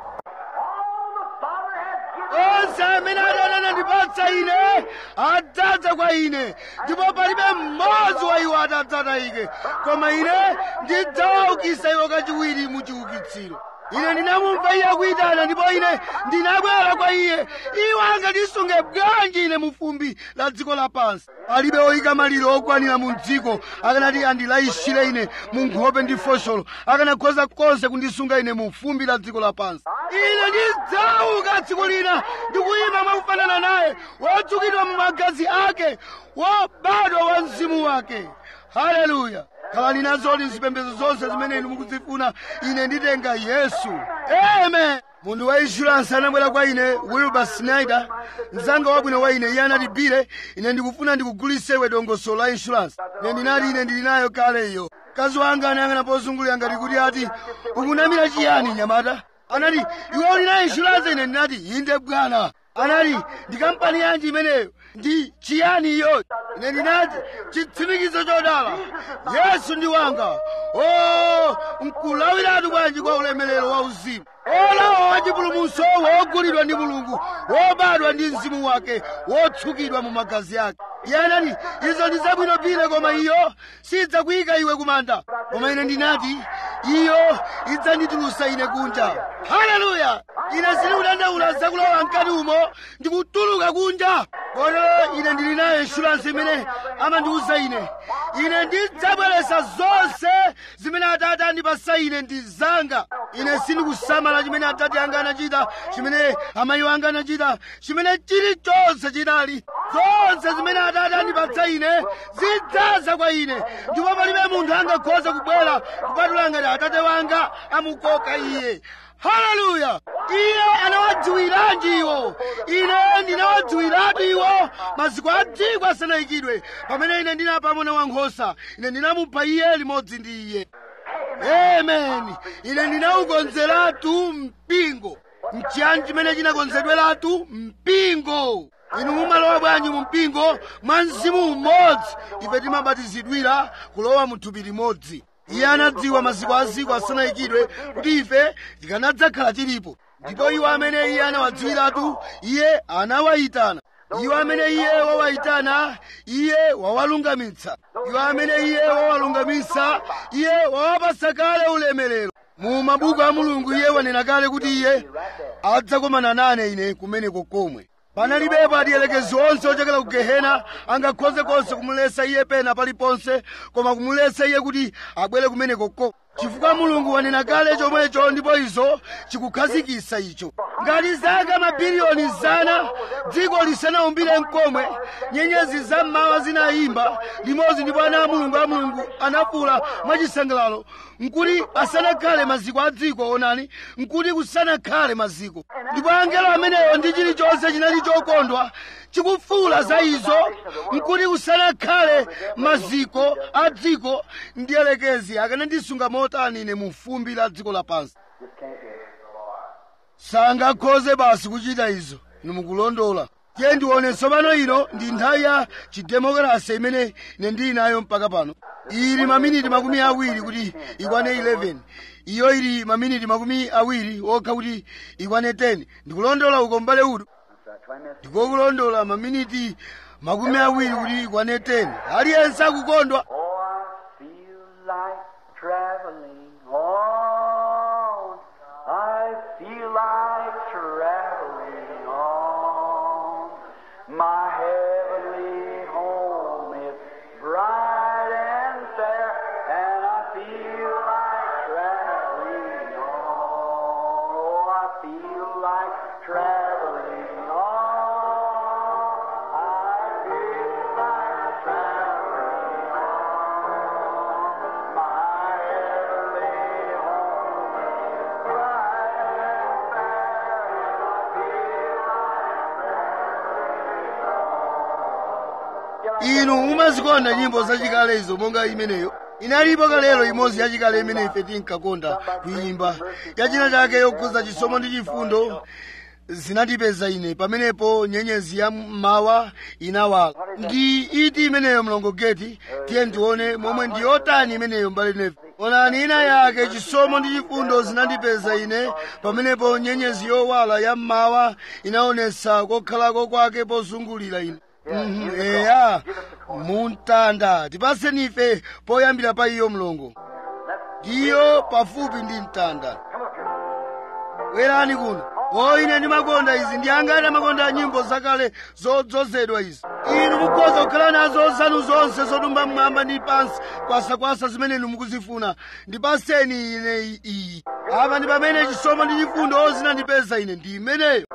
onse amene atate anandipatsa ine adzadza kwa ine ndipo palibe mmodzi wa iwo atadzatayike koma ine ndidzawaukitsa iwo kachiwiri mu chiukitsiro ine ndinamumva iye akuyitana ndipo ine ndinabwera kwa iye iwo angandisunge bwanji ine mufumbi la dziko lapansi palibe oyika maliro okwanira mu dziko akanati andilayishire ine mu nkhope ndi fosholo akanakhoza konse kundisunga ine mu fumbi la dziko lapansi ine ndidzauka tsiku lina ndikuyima mwakufanana naye wodzukidwa mu magazi ake wobadwa wa mzimu wake haleluya khalani nazoli zipembedzo zonse zimene inu mukuzifuna ine nditenga yesu amen munthu wa insurance anabwera kwa ine wilbur snyder mzanga wabwino wa ine iye anati bile ine ndikufuna ndikugulitse iwe dongosolo la insurance ine ndinati ine ndili nayo kale iyo mkazi wanga anayang'ana pozungulira ngati kuti ati ukunamira chiyani nyamata anati iwe uli na insurance ine ndinati inde bwana anati ndi kampani yanji imeneyo ndi chiyani iyo ine ndinati chitsimikizo chodala yesu ndi wanga o nkulawiratu bwanji kwa ulemerero wa uzimu olawa wa chipulumutso wogulidwa ndi mulungu wobadwa ndi mzimu wake wotsukidwa mu magazi ake iye anati izo ndi zabwino bile koma iyo sidzakuyika iwe kumanda koma ine ndinati iyo idzanditulusa ine kunja haleluya ine sindikudandaula zakulowa mkati umo ndikutuluka kunja kotero ine ndili nayo insurance imene amandiwuza ine ine ndidzabweresa zonse zimene atate andipasa ine ndi zanga ine sindikusamala chimene atate anga anachita chimene amayi anga anachita chimene chilichonse chinali zonse zimene atate andipatsa ine zidzaza kwa ine ndipo palibe munthu angakhoza kubwera kupatula ngati atate wanga amukoka iye haleluya iye anawadziwiranji iwo ine ndinawadziwiratu iwo maziko a dziko asanayikidwe pamene ine ndinapa mwana wankhosa ine ndinamupha iye limodzi ndi iye amen ine ndinawukonzeratu mpingo mchiyani chimene chinakonzedweratu mpingo inu mumalowa bwanji mu mpingo mwa mzimu umodzi ife timabatizidwira kulowa mu thupi limodzi iye anadziwa maziko a dziko asanayikidwe kuti ife tikanadzakhala tilipo ndipo iwo amene iye anawadziwiratu iye anawayitana iwo amene iye wawayitana iye wawalungamitsa iwo amene iye wawalungamitsa iye wawapasa kale ulemerero mu mabuku a mulungu iye wanena kale kuti iye adzakomana nane ine kumeneko komwe panalibepo adielekezi onse ochokera ku gehena angakhoze konse kumulesa iye pena paliponse koma kumulesa iye kuti abwere kumeneko komwe chifukwa mulungu wanena kale chomwecho ndipo izo chikukhazikitsa icho ngati zaka mabiliyoni zana dziko lisanaumbire mkomwe nyenyezi zammawa zinayimba limodzi ndipo ana a mulungu a mulungu anafula mwachisangalalo nkuti asanakhale maziko a dziko onani nkuti kusanakhale maziko ndipo angelo ameneyo ndi chilichonse chinali chokondwa chikufuula za izo nkuti kusanakhale maziko a dziko ndiyelekezi akanandisunga motani ine mu fumbi la dziko lapansi sangakhoze basi kuchita izo inu mukulondola tiye ndione tsopano ino ndi nthawi ya chidemokrasi imene ine ndili nayo mpaka pano ili maminiti makumi awiri kuti ikwane 11 iyo ili maminiti makumi awiri okha kuti ikwane 10 ndikulondola uko mbale udu ndikokulondola maminiti makumi awiri kuti ikwane 10 aliyense akukondwa Oh, I feel like traveling on. I feel like traveling on. My heavenly home is bright and fair, and I feel like traveling on. Oh, I feel like traveling on. I feel like traveling on. My heavenly home is bright and fair, and I feel inu mumazikonda nyimbo zachikale izo monga imeneyo inalipo kalelo imodzi yachikale imene ife tinkakonda kuyimba yachina chake yokhuza chisomo ndi chifundo zinatipeza ine pamenepo nyenyezi ya mmawa inawala ndi iti imeneyo mlongo geti tiye ndione momwe ndi yotani imeneyo mbali nefe onani ina yake chisomo ndi chifundo zinandipeza ine pamenepo nyenyezi yowala ya mmawa inaonesa kokhalako kwake pozungulira ine Mhm, eya muntanda tipaseni ife poyambira pa iyo mlongo ndiyo pafupi ndi mtanda bwerani kuno o ine ndimakonda izi ndi angati amakonda nyimbo zakale zodzozedwa izi inu mukhoza kukhala nazo zanu zonse zodumba mmwamba ndi pansi kwasakwasa zimene inu mukuzifuna ndipaseni ine iyi apa ndi pamene chisomo ndi chifundo zinandipeza ine ndi imeneyo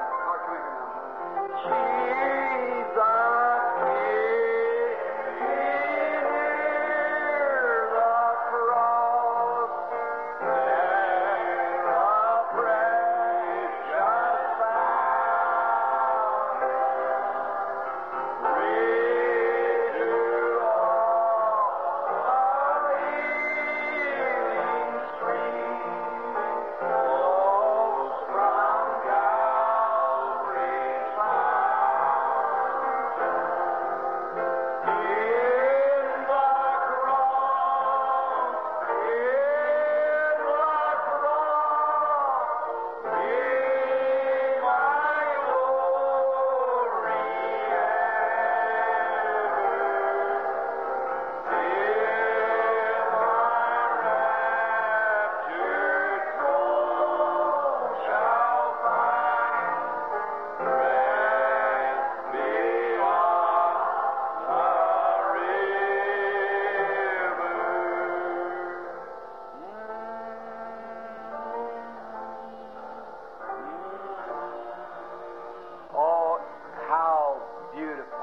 Oh, how beautiful.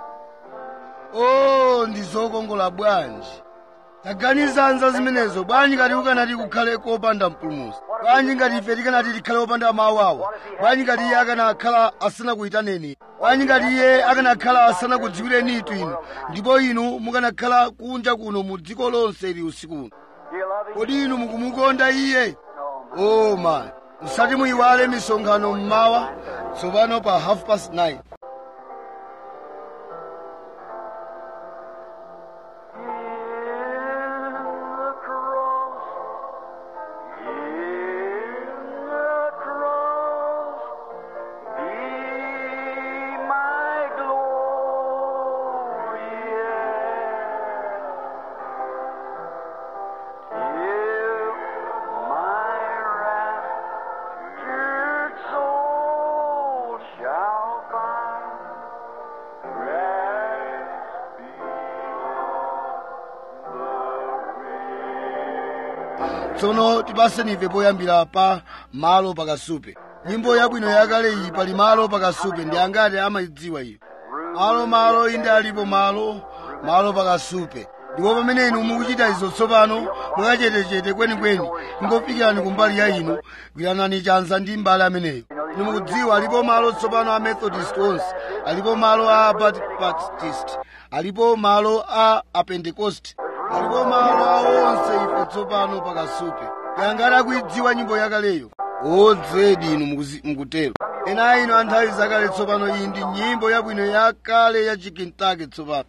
o ndi zokongola bwanji taganizanza zimenezo bwanji ngati ukanati kukhale kopanda mpulumutsi bwanji ngati ife tikanati tikhale opanda mawu awa bwanji ngati iye akanakhala asanakuyitaneni bwanji ngati iye akanakhala asanakudziwirenitu inu ndipo inu mukanakhala kunja kuno mu dziko lonse ili usiku uno Do you love him? kodi inu mukumukonda iye Oh, o ma musati muyiwale misonkhano mmawa tsopano pa half past 9 my glory tsono tipaseni ife poyambira pa malo pakasupe nyimbo yabwino yakale iyi pali malo pakasupe ndi angati amayidziwa iyo malo malo inde alipo malo malo pakasupe ndipo pamene inu mukuchita izo tsopano mwakachetechete kwenikweni ingofikirani kumbali ya inu gwiranani chanza ndi mbali ameneyo inu mukudziwa alipo malo tsopano a methodist onse alipo malo a baptist alipo malo a apentecost alipo malo a onse ife tsopano pakasupe yangati akuidziwa nyimbo yakaleyo odzedi inu mukuzi- mukutero ena a inu a nthawi zakale tsopano iyi ndi nyimbo yabwino yakale ya chikintake tsopano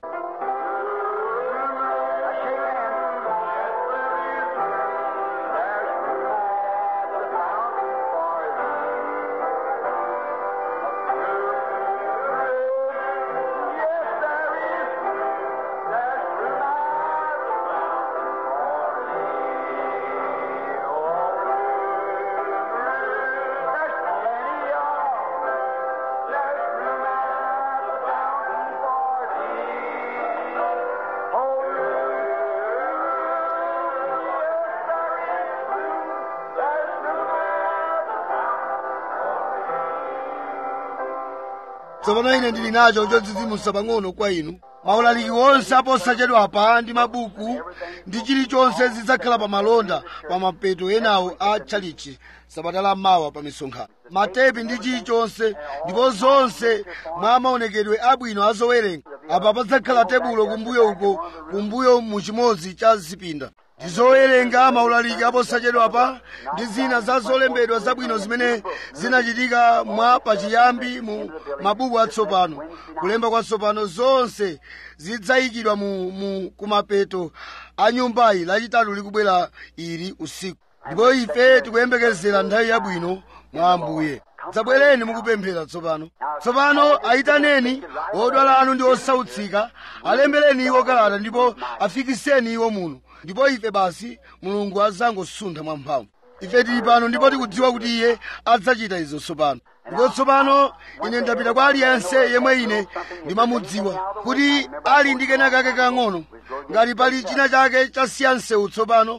tsopano ine ndili nacho chodzidzimutsa pang'ono kwa inu maulaliki onse aposachedwapa ndi mabuku ndi chilichonse zidzakhala pa malonda pa mapeto enawo a tchalichi sabata la mawa pa misonkhano matepi ndi chilichonse ndipo zonse mwa maonekedwe abwino azowerenga apa padzakhala tebulo kumbuyo uko kumbuyo mu chimodzi cha zipinda ndi zowerenga maulaliki aposachedwapa ndi zina za zolembedwa zabwino zimene zinachitika mwa pachiyambi mu mabuku atsopano kulemba kwatsopano zonse zidzayikidwa mu, mu kumapeto a nyumbayi lachitatu likubwera ili usiku ndipo ife tikuyembekezera nthawi yabwino mwa ambuye dzabwereni mukupemphera tsopano tsopano ayitaneni odwala anu ndi osautsika alembereni iwo kalata ndipo afikiseni iwo muno ndipo ife basi mulungu adzangosuntha mwamphamvu ife tili pano ndipo tikudziwa kuti iye adzachita izo tsopano ndipo tsopano ine ndapita kwa aliyense yemwe ine ndimamudziwa kuti ali ndi kena kake kang'ono ngati pali china chake chasiya msewu tsopano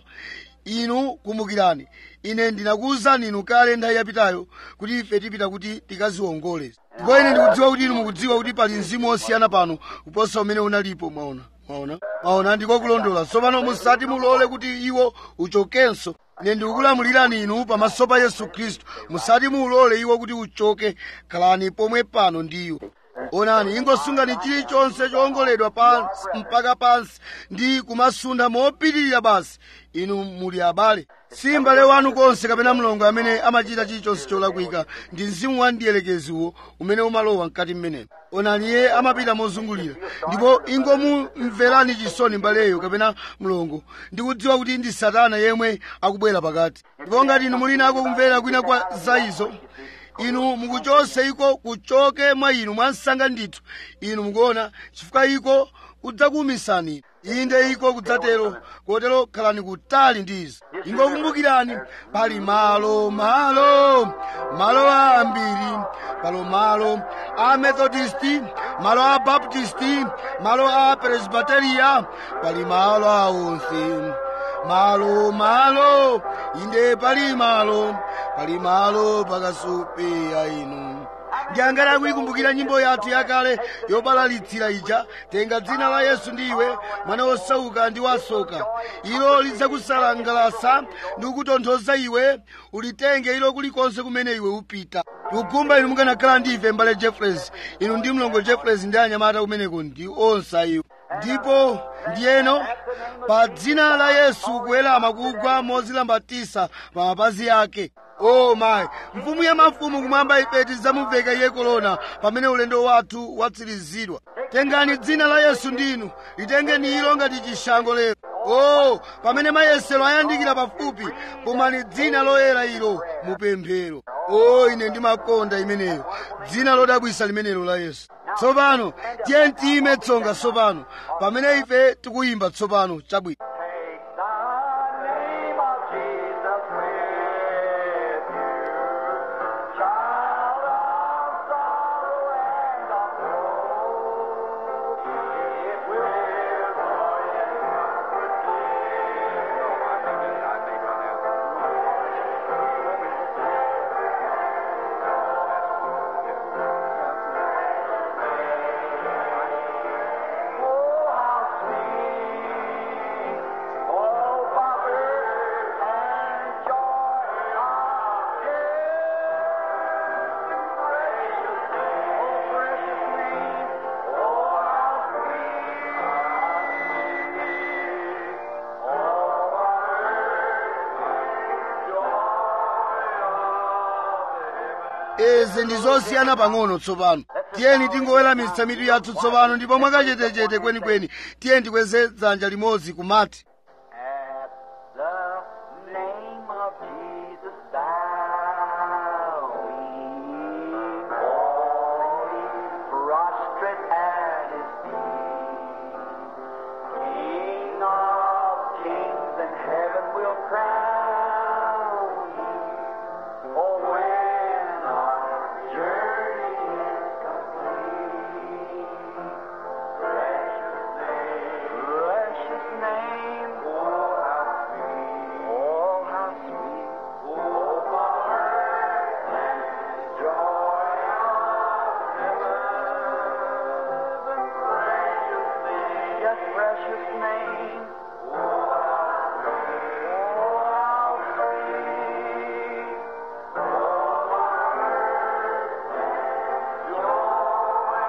inu kumbukirani ine ndinakuwuzani inu kale nthawi yapitayo kuti ife tipita kuti tikaziwongole ndipo ine ndikudziwa kuti inu mukudziwa kuti pali mzimu osiyana pano kuposa umene unalipo mwaona mwaona mwaona ndiko kulondola tsopano musati mulole kuti iwo uchokenso ine ndikukulamulirani inu pamaso pa yesu khristu musati mulole iwo kuti uchoke khalani pomwe pano ndi iwo onani ingosungani chilichonse chowongoledwa pansi mpaka pansi ndi kumasunda mopitirira basi inu muli abale si m'bale wanu konse kapena mlongo amene amachita chilichonse cholakwika ndi mzimu wa mdierekeziwo umene umalowa mkati mmenemo onani iye amapita mozungulira ndipo ingomumverani chisoni mbaleyo kapena mlongo ndikudziwa kuti ndi satana yemwe akubwera pakati ndipo ngati inu muli nako kumvera kwina kwa za izo inu mukuchose iko kuchoke mwa inu mwansanga ndithu inu mukuona chifukwa iko kudzakuumisani inde iko kudzatero kotero khalani kutali ndi izi ingokumbukirani pali malo malo malo ambiri palo malo a methodisti malo a baptisti malo a presbiteriya pali malo aonse malo malo inde pali malo pali malo pakasupe ya inu ndiyangala kuyikumbukira nyimbo yathu yakale yobalalitsira ija tenga dzina la yesu ndiwe mwana wosauka ndi wasoka ilo lidzakusalangalasa ndi kukutonthoza iwe ulitenge ilo kulikonse kumene iwe upita tikukumba inu mukanakhala ndi ife mbale jeffres inu ndi mlongo jeffres ndi anyamata kumeneko ndi onse ayiwo ndipo ndiyeno pa dzina la yesu kuwerama kugwa mozilambatisa pa mapazi ake o mayi mfumu ya mafumu kumwamba ife tidzamuveka iye kolona pamene ulendo wathu watsirizidwa tengani dzina la yesu ndinu litengeni ilo ngati chishango lero o pamene mayesero ayandikira pafupi pomani dzina loyera ilo mupemphero o ine ndimakonda imeneyo dzina lodabwisa limenelo la yesu tsopano tiye tiyime tsonga tsopano pamene ife tikuyimba tsopano chabwino Take the name of Jesus with you, child of sorrow and of woe. It will zonse ndi zosiyana pang'ono tsopano tiyeni tingoweramitsa mitu yathu tsopano ndipo mwakachetechete kwenikweni tiyeni tikweze dzanja limodzi kumati At the name of Jesus, thou we fall prostrate at his feet. King of kings and heaven will crown you. Oh, when our journey is complete, precious name, precious name, oh how sweet, oh how sweet, oh comfort and joy of heaven, precious name, yes, precious name, oh how sweet, oh how sweet,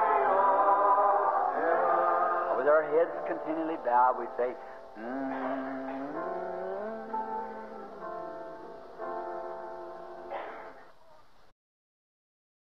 With our heads continually bowed, we say, mm